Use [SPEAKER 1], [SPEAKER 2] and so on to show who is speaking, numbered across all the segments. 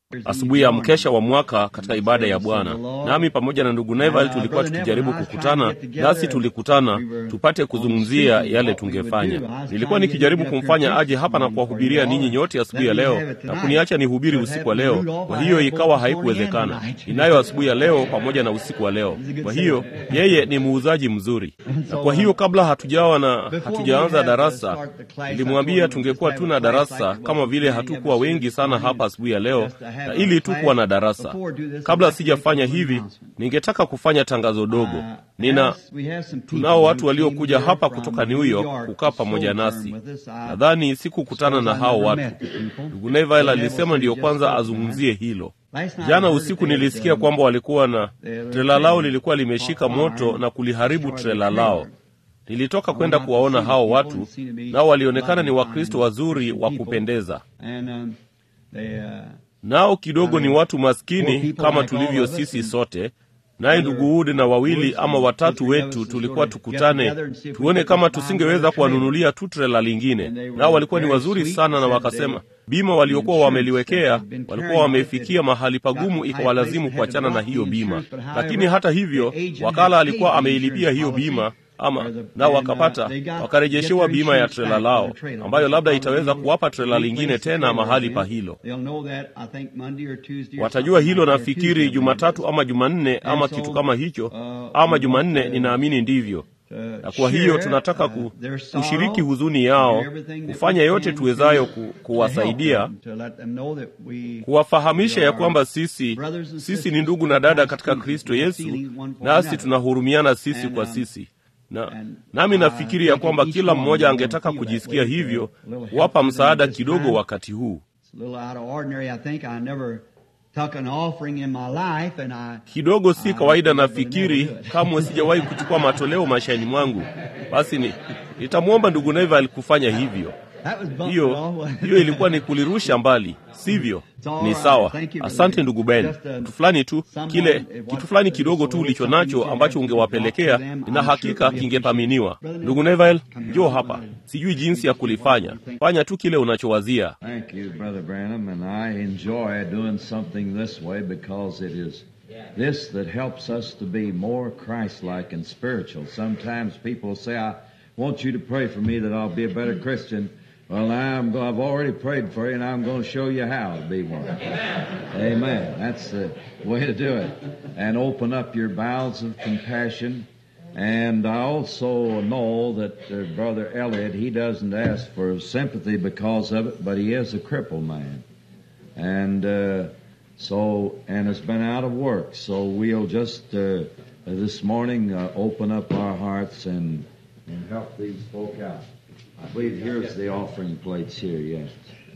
[SPEAKER 1] asubuhi ya mkesha wa mwaka katika ibada ya Bwana, nami pamoja na ndugu Neville tulikuwa tukijaribu kukutana, nasi tulikutana tupate kuzungumzia yale tungefanya. Nilikuwa nikijaribu kumfanya aje hapa na kuwahubiria ninyi nyote asubuhi ya leo na kuniacha nihubiri usiku wa leo. Kwa hiyo ikawa haikuwezekana. Ninayo asubuhi ya leo pamoja na usiku wa leo. Kwa hiyo yeye ni muuzaji mzuri, na kwa hiyo kabla hatujawa na hatujaanza darasa, nilimwambia tungekuwa tu na darasa kama vile hatukuwa wengi sana hapa asubuhi ya leo, na ili tu kuwa na darasa. Kabla sijafanya hivi, ningetaka kufanya tangazo dogo. Nina tunao watu waliokuja hapa kutoka New York kukaa pamoja nasi. Nadhani sikukutana na hao watu. Ndugu Neville alisema ndiyo kwanza azungumzie hilo. Jana usiku nilisikia kwamba walikuwa na trela lao lilikuwa limeshika moto na kuliharibu trela lao. Nilitoka kwenda kuwaona hao watu, nao walionekana ni Wakristo wazuri wa kupendeza, nao kidogo ni watu maskini kama tulivyo sisi sote. Naye ndugu Wood na wawili ama watatu wetu tulikuwa tukutane, tuone kama tusingeweza kuwanunulia tu trela lingine. Nao walikuwa ni wazuri sana, na wakasema bima waliokuwa wameliwekea walikuwa wamefikia mahali pagumu, ikawalazimu kuachana na hiyo bima. Lakini hata hivyo, wakala alikuwa ameilipia hiyo bima ama nao wakapata wakarejeshewa bima ya trela lao ambayo labda itaweza kuwapa trela lingine tena mahali pa hilo. Watajua hilo nafikiri Jumatatu ama Jumanne ama kitu kama hicho, ama Jumanne, ninaamini ndivyo. Na kwa hiyo tunataka ku, kushiriki huzuni yao, kufanya yote tuwezayo ku, kuwasaidia, kuwafahamisha ya kwamba sisi sisi ni ndugu na dada katika Kristo Yesu, nasi tunahurumiana sisi kwa sisi na nami nafikiri ya kwamba kila mmoja angetaka kujisikia hivyo, kuwapa msaada kidogo wakati huu. Kidogo si kawaida, nafikiri kamwe sijawahi kuchukua matoleo maishani mwangu. Basi ni nitamwomba ndugu Neville kufanya hivyo. Hiyo hiyo ilikuwa ni kulirusha mbali, sivyo? Ni sawa. Asante ndugu Ben. Kitu fulani tu kile kitu fulani kidogo tu ulicho nacho ambacho ungewapelekea, nina hakika kingethaminiwa. Ndugu Neville, njoo hapa. Sijui jinsi ya kulifanya, fanya tu kile unachowazia.
[SPEAKER 2] This that helps us to be more Christ-like and spiritual. Sometimes people say, I want you to pray for me that I'll be a better Christian. Well, I'm, I've already prayed for you, and I'm going to show you how to be one. Amen. Amen. That's the way to do it. And open up your bowels of compassion. And I also know that uh, Brother Elliot, he doesn't ask for sympathy because of it, but he is a crippled man. And uh, so, and has been out of work. So we'll just uh, this morning open up our hearts and, and help these folk out. I believe here's the offering plates here, yes.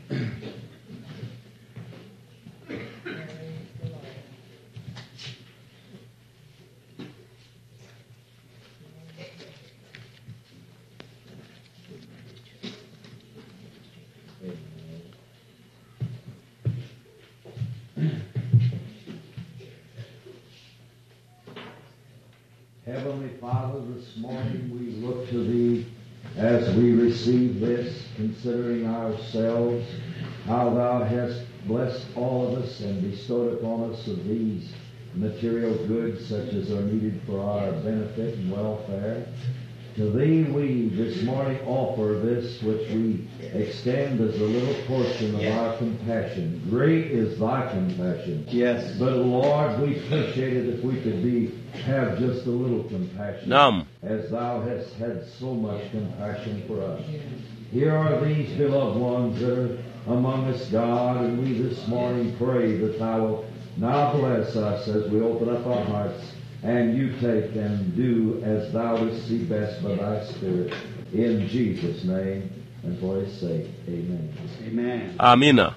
[SPEAKER 2] Heavenly Father, this morning we look to Thee as we receive this, considering ourselves, how Thou hast blessed all of us and bestowed upon us of these material goods such as are needed for our benefit and welfare. To Thee we this morning offer this which we extend as a little portion of our compassion. Great is Thy compassion.
[SPEAKER 3] Yes.
[SPEAKER 2] But Lord, we appreciate it if we could be have just a little compassion.
[SPEAKER 1] Naam.
[SPEAKER 2] As Thou hast had so much compassion for us. Here are these beloved ones that are among us, God, and we this morning pray that Thou will now bless us as we open up our hearts and you take and do as Thou dost see best by Thy Spirit. In Jesus' name and for His sake. Amen.
[SPEAKER 3] Amen.
[SPEAKER 1] Amina.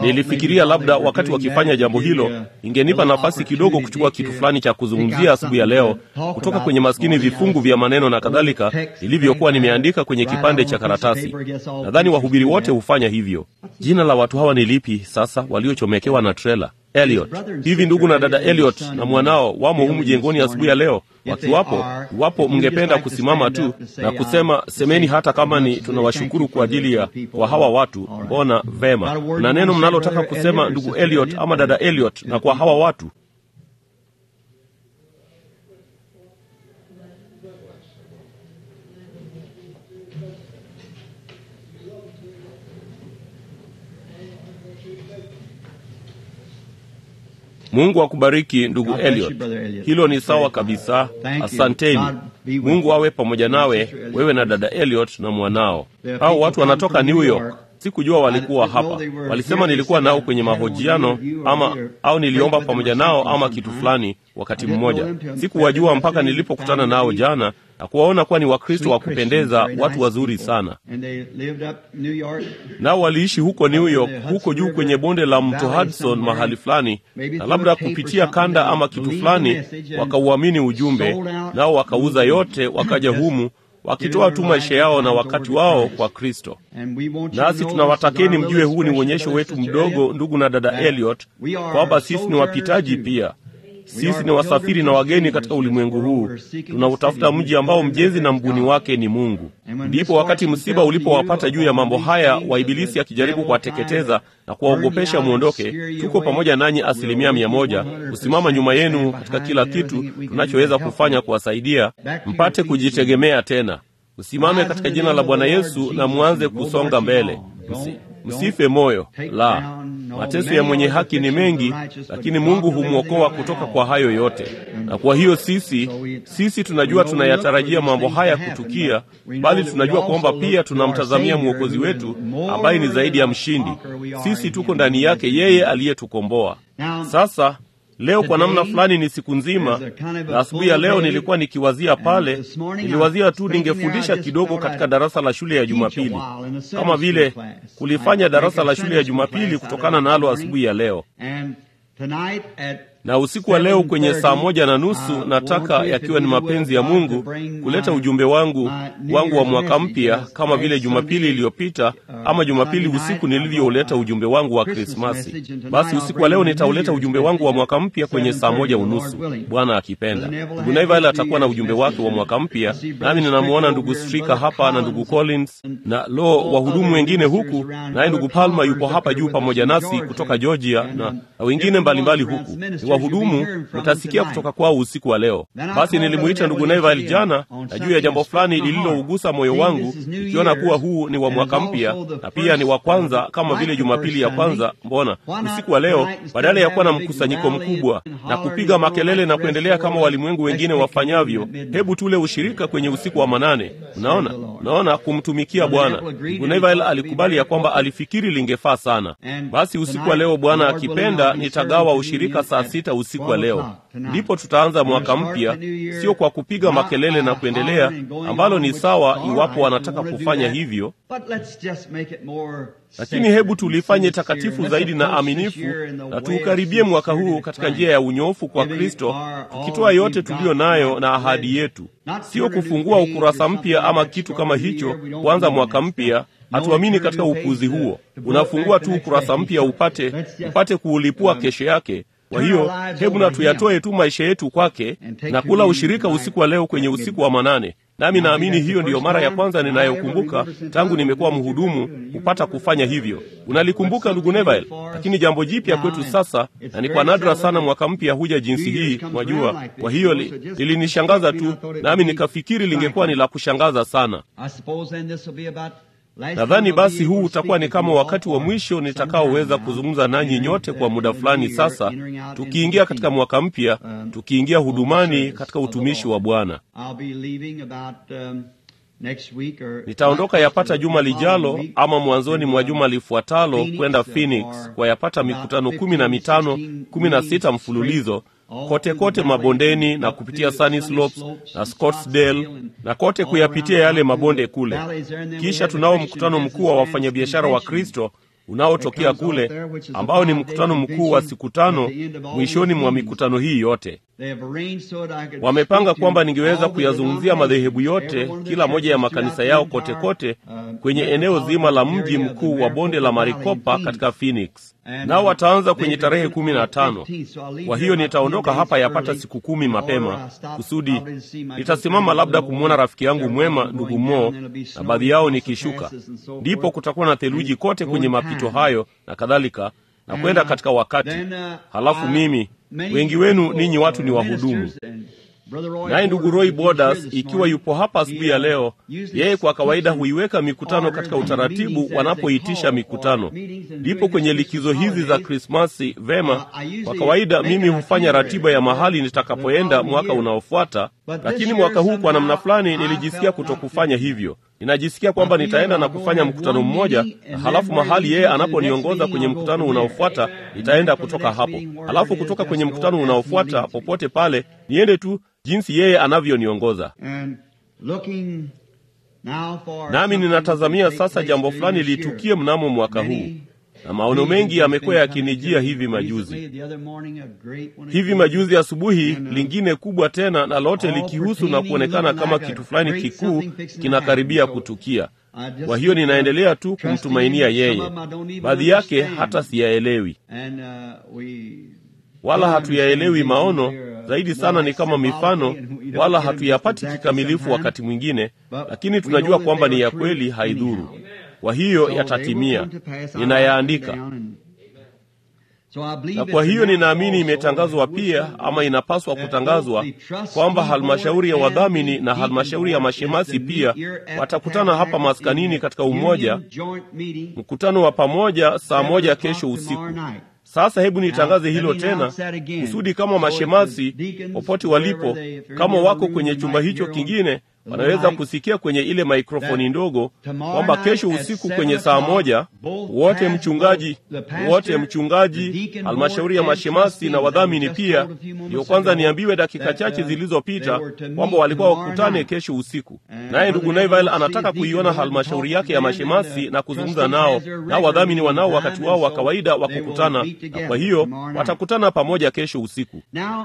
[SPEAKER 1] Nilifikiria labda wakati wakifanya jambo hilo ingenipa nafasi kidogo kuchukua kitu fulani cha kuzungumzia asubuhi ya leo kutoka kwenye maskini vifungu vya maneno na kadhalika ilivyokuwa nimeandika kwenye kipande cha karatasi. Nadhani wahubiri wote hufanya hivyo. Jina la watu hawa ni lipi sasa, waliochomekewa na trela? Elliot. Hivi ndugu na dada Elliot na mwanao wamo humu jengoni asubuhi ya leo. Wakiwapo, iwapo mngependa kusimama tu na kusema semeni, hata kama ni tunawashukuru kwa ajili ya kwa hawa watu. Mbona vema, na neno mnalotaka kusema ndugu Elliot ama dada Elliot, na kwa hawa watu Mungu akubariki ndugu Elliot. Hilo ni sawa kabisa. Asanteni. Mungu awe pamoja nawe, wewe na dada Elliot na mwanao. Hao watu wanatoka New York. Sikujua walikuwa hapa. Walisema nilikuwa nao kwenye mahojiano ama au niliomba pamoja nao ama kitu fulani wakati mmoja. Sikuwajua mpaka nilipokutana nao jana na kuwaona kuwa ni Wakristo wa kupendeza, watu wazuri sana. Nao waliishi huko New York, huko juu kwenye bonde la mto Hudson mahali fulani, na labda kupitia kanda ama kitu fulani wakauamini ujumbe, nao wakauza yote, wakaja humu wakitoa tu maisha yao na wakati wao kwa Kristo. Nasi tunawatakeni mjue, huu ni uonyesho wetu mdogo, ndugu na dada Elliot, kwamba sisi ni wapitaji pia. Sisi ni wasafiri na wageni katika ulimwengu huu. Tunautafuta mji ambao mjenzi na mbuni wake ni Mungu. Ndipo wakati msiba ulipowapata juu ya mambo haya, wa Ibilisi akijaribu kuwateketeza na kuwaogopesha mwondoke, tuko pamoja nanyi asilimia mia moja kusimama nyuma yenu katika kila kitu tunachoweza kufanya kuwasaidia mpate kujitegemea tena. Msimame katika jina la Bwana Yesu na mwanze kusonga mbele. Msi, msife moyo. La, mateso ya mwenye haki ni mengi, lakini Mungu humwokoa kutoka kwa hayo yote. Na kwa hiyo sisi sisi tunajua tunayatarajia mambo haya kutukia, bali tunajua kwamba pia tunamtazamia mwokozi wetu ambaye ni zaidi ya mshindi. Sisi tuko ndani yake yeye aliyetukomboa. Sasa leo kwa namna fulani ni siku nzima, na asubuhi ya leo nilikuwa nikiwazia pale, niliwazia tu ningefundisha kidogo katika darasa la shule ya Jumapili, kama vile kulifanya darasa la shule ya Jumapili kutokana nalo asubuhi ya leo na usiku wa leo kwenye saa moja na nusu nataka yakiwa ni mapenzi ya Mungu kuleta ujumbe wangu wangu wa mwaka mpya kama vile Jumapili iliyopita ama Jumapili usiku nilivyouleta ujumbe wangu wa Krismasi. Basi usiku wa leo nitauleta ujumbe wangu wa mwaka mpya kwenye saa moja unusu, Bwana akipenda. Ndugu Naival atakuwa na ujumbe wake wa mwaka mpya, nami ninamwona ndugu Strika hapa na ndugu Collins na lo wahudumu wengine huku, naye ndugu Palma yupo hapa juu pamoja nasi kutoka Georgia na, na wengine mbalimbali huku wahudumu mtasikia kutoka kwao usiku wa leo. Basi nilimuita ndugu Neville jana na juu ya jambo fulani lililougusa moyo wangu, ikiona kuwa huu ni wa mwaka mpya na pia ni wa kwanza kama vile Jumapili ya kwanza. Mbona usiku wa leo badala ya kuwa na mkusanyiko mkubwa na kupiga makelele na kuendelea kama walimwengu wengine wafanyavyo, hebu tule ushirika kwenye usiku wa manane. Unaona, unaona, kumtumikia Bwana. Ndugu Neville alikubali ya kwamba alifikiri lingefaa sana. Basi usiku wa leo, Bwana akipenda, nitagawa ushirika saa sita usiku wa leo, ndipo tutaanza mwaka mpya, sio kwa kupiga makelele na kuendelea, ambalo ni sawa iwapo wanataka kufanya hivyo, lakini hebu tulifanye takatifu zaidi na aminifu, na tuukaribie mwaka huu katika njia ya unyoofu kwa Kristo, tukitoa yote tuliyo nayo na ahadi yetu, sio kufungua ukurasa mpya ama kitu kama hicho, kuanza mwaka mpya. Hatuamini katika upuzi huo. Unafungua tu ukurasa mpya upate upate kuulipua kesho yake. Kwa hiyo hebu na tuyatoe tu maisha yetu kwake na kula ushirika usiku wa leo kwenye usiku wa manane. Nami naamini hiyo ndiyo mara ya kwanza ninayokumbuka tangu nimekuwa mhudumu kupata kufanya hivyo. Unalikumbuka ndugu Neville? Lakini jambo jipya kwetu sasa, na ni kwa nadra sana mwaka mpya huja jinsi hii, mwajua. Kwa hiyo lilinishangaza tu, nami nikafikiri lingekuwa ni la kushangaza sana. Nadhani basi huu utakuwa ni kama wakati wa mwisho nitakaoweza kuzungumza nanyi nyote kwa muda fulani sasa, tukiingia katika mwaka mpya, tukiingia hudumani katika utumishi wa Bwana. Nitaondoka yapata juma lijalo ama mwanzoni mwa juma lifuatalo kwenda Phoenix kwa yapata mikutano kumi na mitano kumi na sita mfululizo kote kote mabondeni na kupitia Sunny Slopes na Scottsdale na kote kuyapitia yale mabonde kule. Kisha tunao mkutano mkuu wa wafanyabiashara wa Kristo unaotokea kule, ambao ni mkutano mkuu wa siku tano mwishoni mwa mikutano hii yote. Wamepanga kwamba ningeweza kuyazungumzia madhehebu yote, kila moja ya makanisa yao kote kote kwenye eneo zima la mji mkuu wa bonde la Maricopa katika Phoenix, nao wataanza kwenye tarehe kumi na tano. Kwa hiyo nitaondoka hapa yapata siku kumi mapema, kusudi nitasimama labda kumwona rafiki yangu mwema ndugu Mo na baadhi yao nikishuka, ndipo kutakuwa na theluji kote kwenye mapito hayo na kadhalika, na kwenda katika wakati. Halafu mimi wengi wenu ninyi watu ni wahudumu naye ndugu Roy Borders ikiwa yupo hapa asubuhi ya leo, yeye kwa kawaida huiweka mikutano katika utaratibu wanapoitisha mikutano. Ndipo kwenye likizo hizi za Krismasi, vema, kwa kawaida mimi hufanya ratiba ya mahali nitakapoenda mwaka unaofuata, lakini mwaka huu kwa namna fulani nilijisikia kutokufanya hivyo. Ninajisikia kwamba nitaenda na kufanya mkutano mmoja, na halafu mahali yeye anaponiongoza kwenye mkutano unaofuata nitaenda kutoka hapo, halafu kutoka kwenye mkutano unaofuata popote pale niende tu jinsi yeye anavyoniongoza. Nami ninatazamia sasa jambo fulani litukie mnamo mwaka huu, na maono mengi yamekuwa yakinijia hivi majuzi. Hivi majuzi asubuhi, lingine kubwa tena, na lote likihusu na kuonekana kama kitu fulani kikuu kinakaribia kutukia. Kwa hiyo ninaendelea tu kumtumainia yeye. Baadhi yake hata siyaelewi wala hatuyaelewi maono zaidi sana ni kama mifano, wala hatuyapati kikamilifu wakati mwingine, lakini tunajua kwamba ni ya kweli, haidhuru. Kwa hiyo yatatimia, ninayaandika na kwa hiyo ninaamini imetangazwa pia, ama inapaswa kutangazwa kwamba halmashauri ya wadhamini na halmashauri ya mashemasi pia watakutana hapa maskanini katika umoja, mkutano wa pamoja saa moja kesho usiku. Sasa hebu nitangaze hilo tena, kusudi kama mashemasi popote walipo, kama wako kwenye chumba hicho kingine, wanaweza kusikia kwenye ile maikrofoni ndogo kwamba kesho usiku kwenye saa moja wote mchungaji, wote mchungaji, halmashauri ya mashemasi na wadhamini pia. Ndiyo kwanza niambiwe dakika chache zilizopita kwamba walikuwa wakutane kesho usiku, naye ndugu Neville anataka kuiona halmashauri yake ya mashemasi na kuzungumza nao, nao wadhamini wanao wakati wao wa kawaida wa kukutana, na kwa hiyo watakutana pamoja kesho usiku.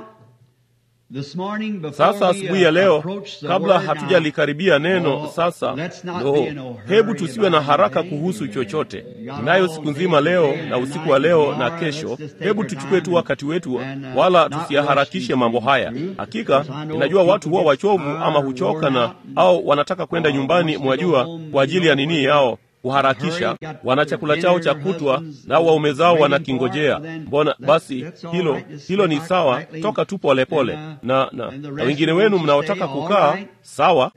[SPEAKER 1] Sasa asubuhi ya leo, kabla hatujalikaribia neno sasa, no, hebu tusiwe na haraka kuhusu chochote. Ninayo siku nzima leo na usiku wa leo na kesho. Hebu tuchukue tu wakati wetu, wala tusiyaharakishe mambo haya. Hakika ninajua watu huwa wachovu ama huchoka na au wanataka kwenda nyumbani, mwajua, kwa ajili ya nini yao kuharakisha wana chakula chao cha kutwa, nao waume zao wanakingojea. Mbona basi, hilo hilo ni sawa, toka tu polepole na, na, na wengine wenu mnaotaka kukaa sawa,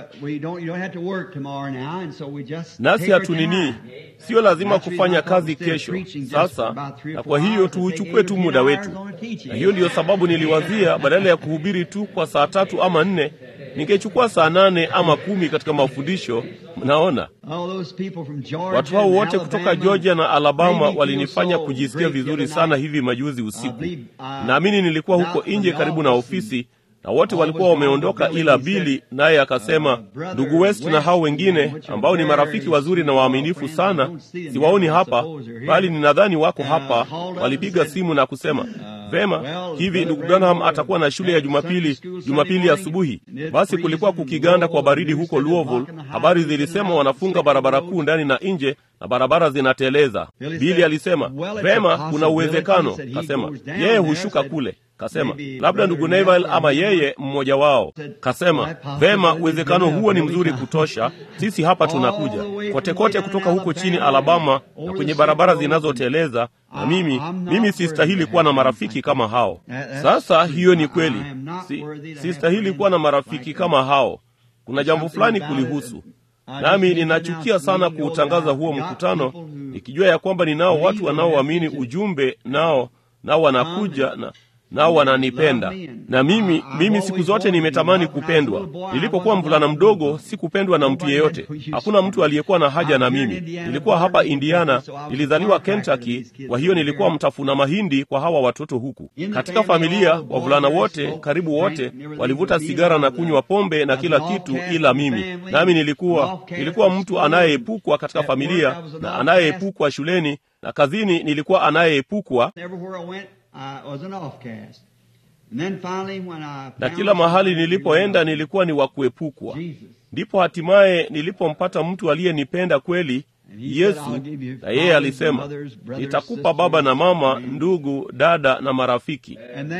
[SPEAKER 1] nasi hatunini, sio lazima kufanya kazi kesho sasa, na kwa hiyo tuuchukue tu muda wetu, na hiyo ndiyo sababu niliwazia badala ya kuhubiri tu kwa saa tatu ama nne ningechukua saa nane ama kumi katika mafundisho. Mnaona, watu hao wote kutoka Georgia na Alabama walinifanya kujisikia vizuri sana hivi majuzi usiku. Naamini nilikuwa huko nje karibu na ofisi na wote walikuwa wameondoka, ila Bili naye akasema, ndugu West na hao wengine ambao ni marafiki wazuri na waaminifu sana, siwaoni hapa, bali ninadhani wako hapa. Walipiga simu na kusema Vema, hivi ndugu Branham atakuwa na shule ya Jumapili Jumapili asubuhi. Basi kulikuwa kukiganda kwa baridi huko Louisville. Habari zilisema wanafunga barabara kuu ndani na nje na barabara zinateleza. Bili alisema vema, kuna uwezekano. Kasema yeye hushuka kule. Kasema labda ndugu Neville ama yeye mmoja wao. Kasema vema, uwezekano huo ni mzuri kutosha. Sisi hapa tunakuja kote kote kutoka huko chini Alabama na kwenye barabara zinazoteleza na mimi mimi sistahili kuwa na marafiki kama hao. Sasa hiyo ni kweli, si, sistahili kuwa na marafiki kama hao. Kuna jambo fulani kulihusu, nami ninachukia sana kuutangaza huo mkutano, nikijua ya kwamba ninao watu wanaoamini ujumbe, nao nao wanakuja na nao wananipenda. Na mimi mimi siku zote nimetamani kupendwa. Nilipokuwa mvulana mdogo, sikupendwa na mtu yeyote. Hakuna mtu aliyekuwa na haja na mimi. Nilikuwa hapa Indiana, nilizaliwa Kentucky, kwa hiyo nilikuwa mtafuna mahindi kwa hawa watoto huku. Katika familia, wavulana wote, karibu wote, walivuta sigara na kunywa pombe na kila kitu ila mimi. Nami nilikuwa nilikuwa mtu anayeepukwa katika familia na anayeepukwa shuleni na kazini, nilikuwa anayeepukwa na kila mahali nilipoenda nilikuwa ni wa kuepukwa. Ndipo hatimaye nilipompata mtu aliyenipenda kweli, Yesu, na yeye alisema, nitakupa baba na mama, ndugu, dada na marafiki.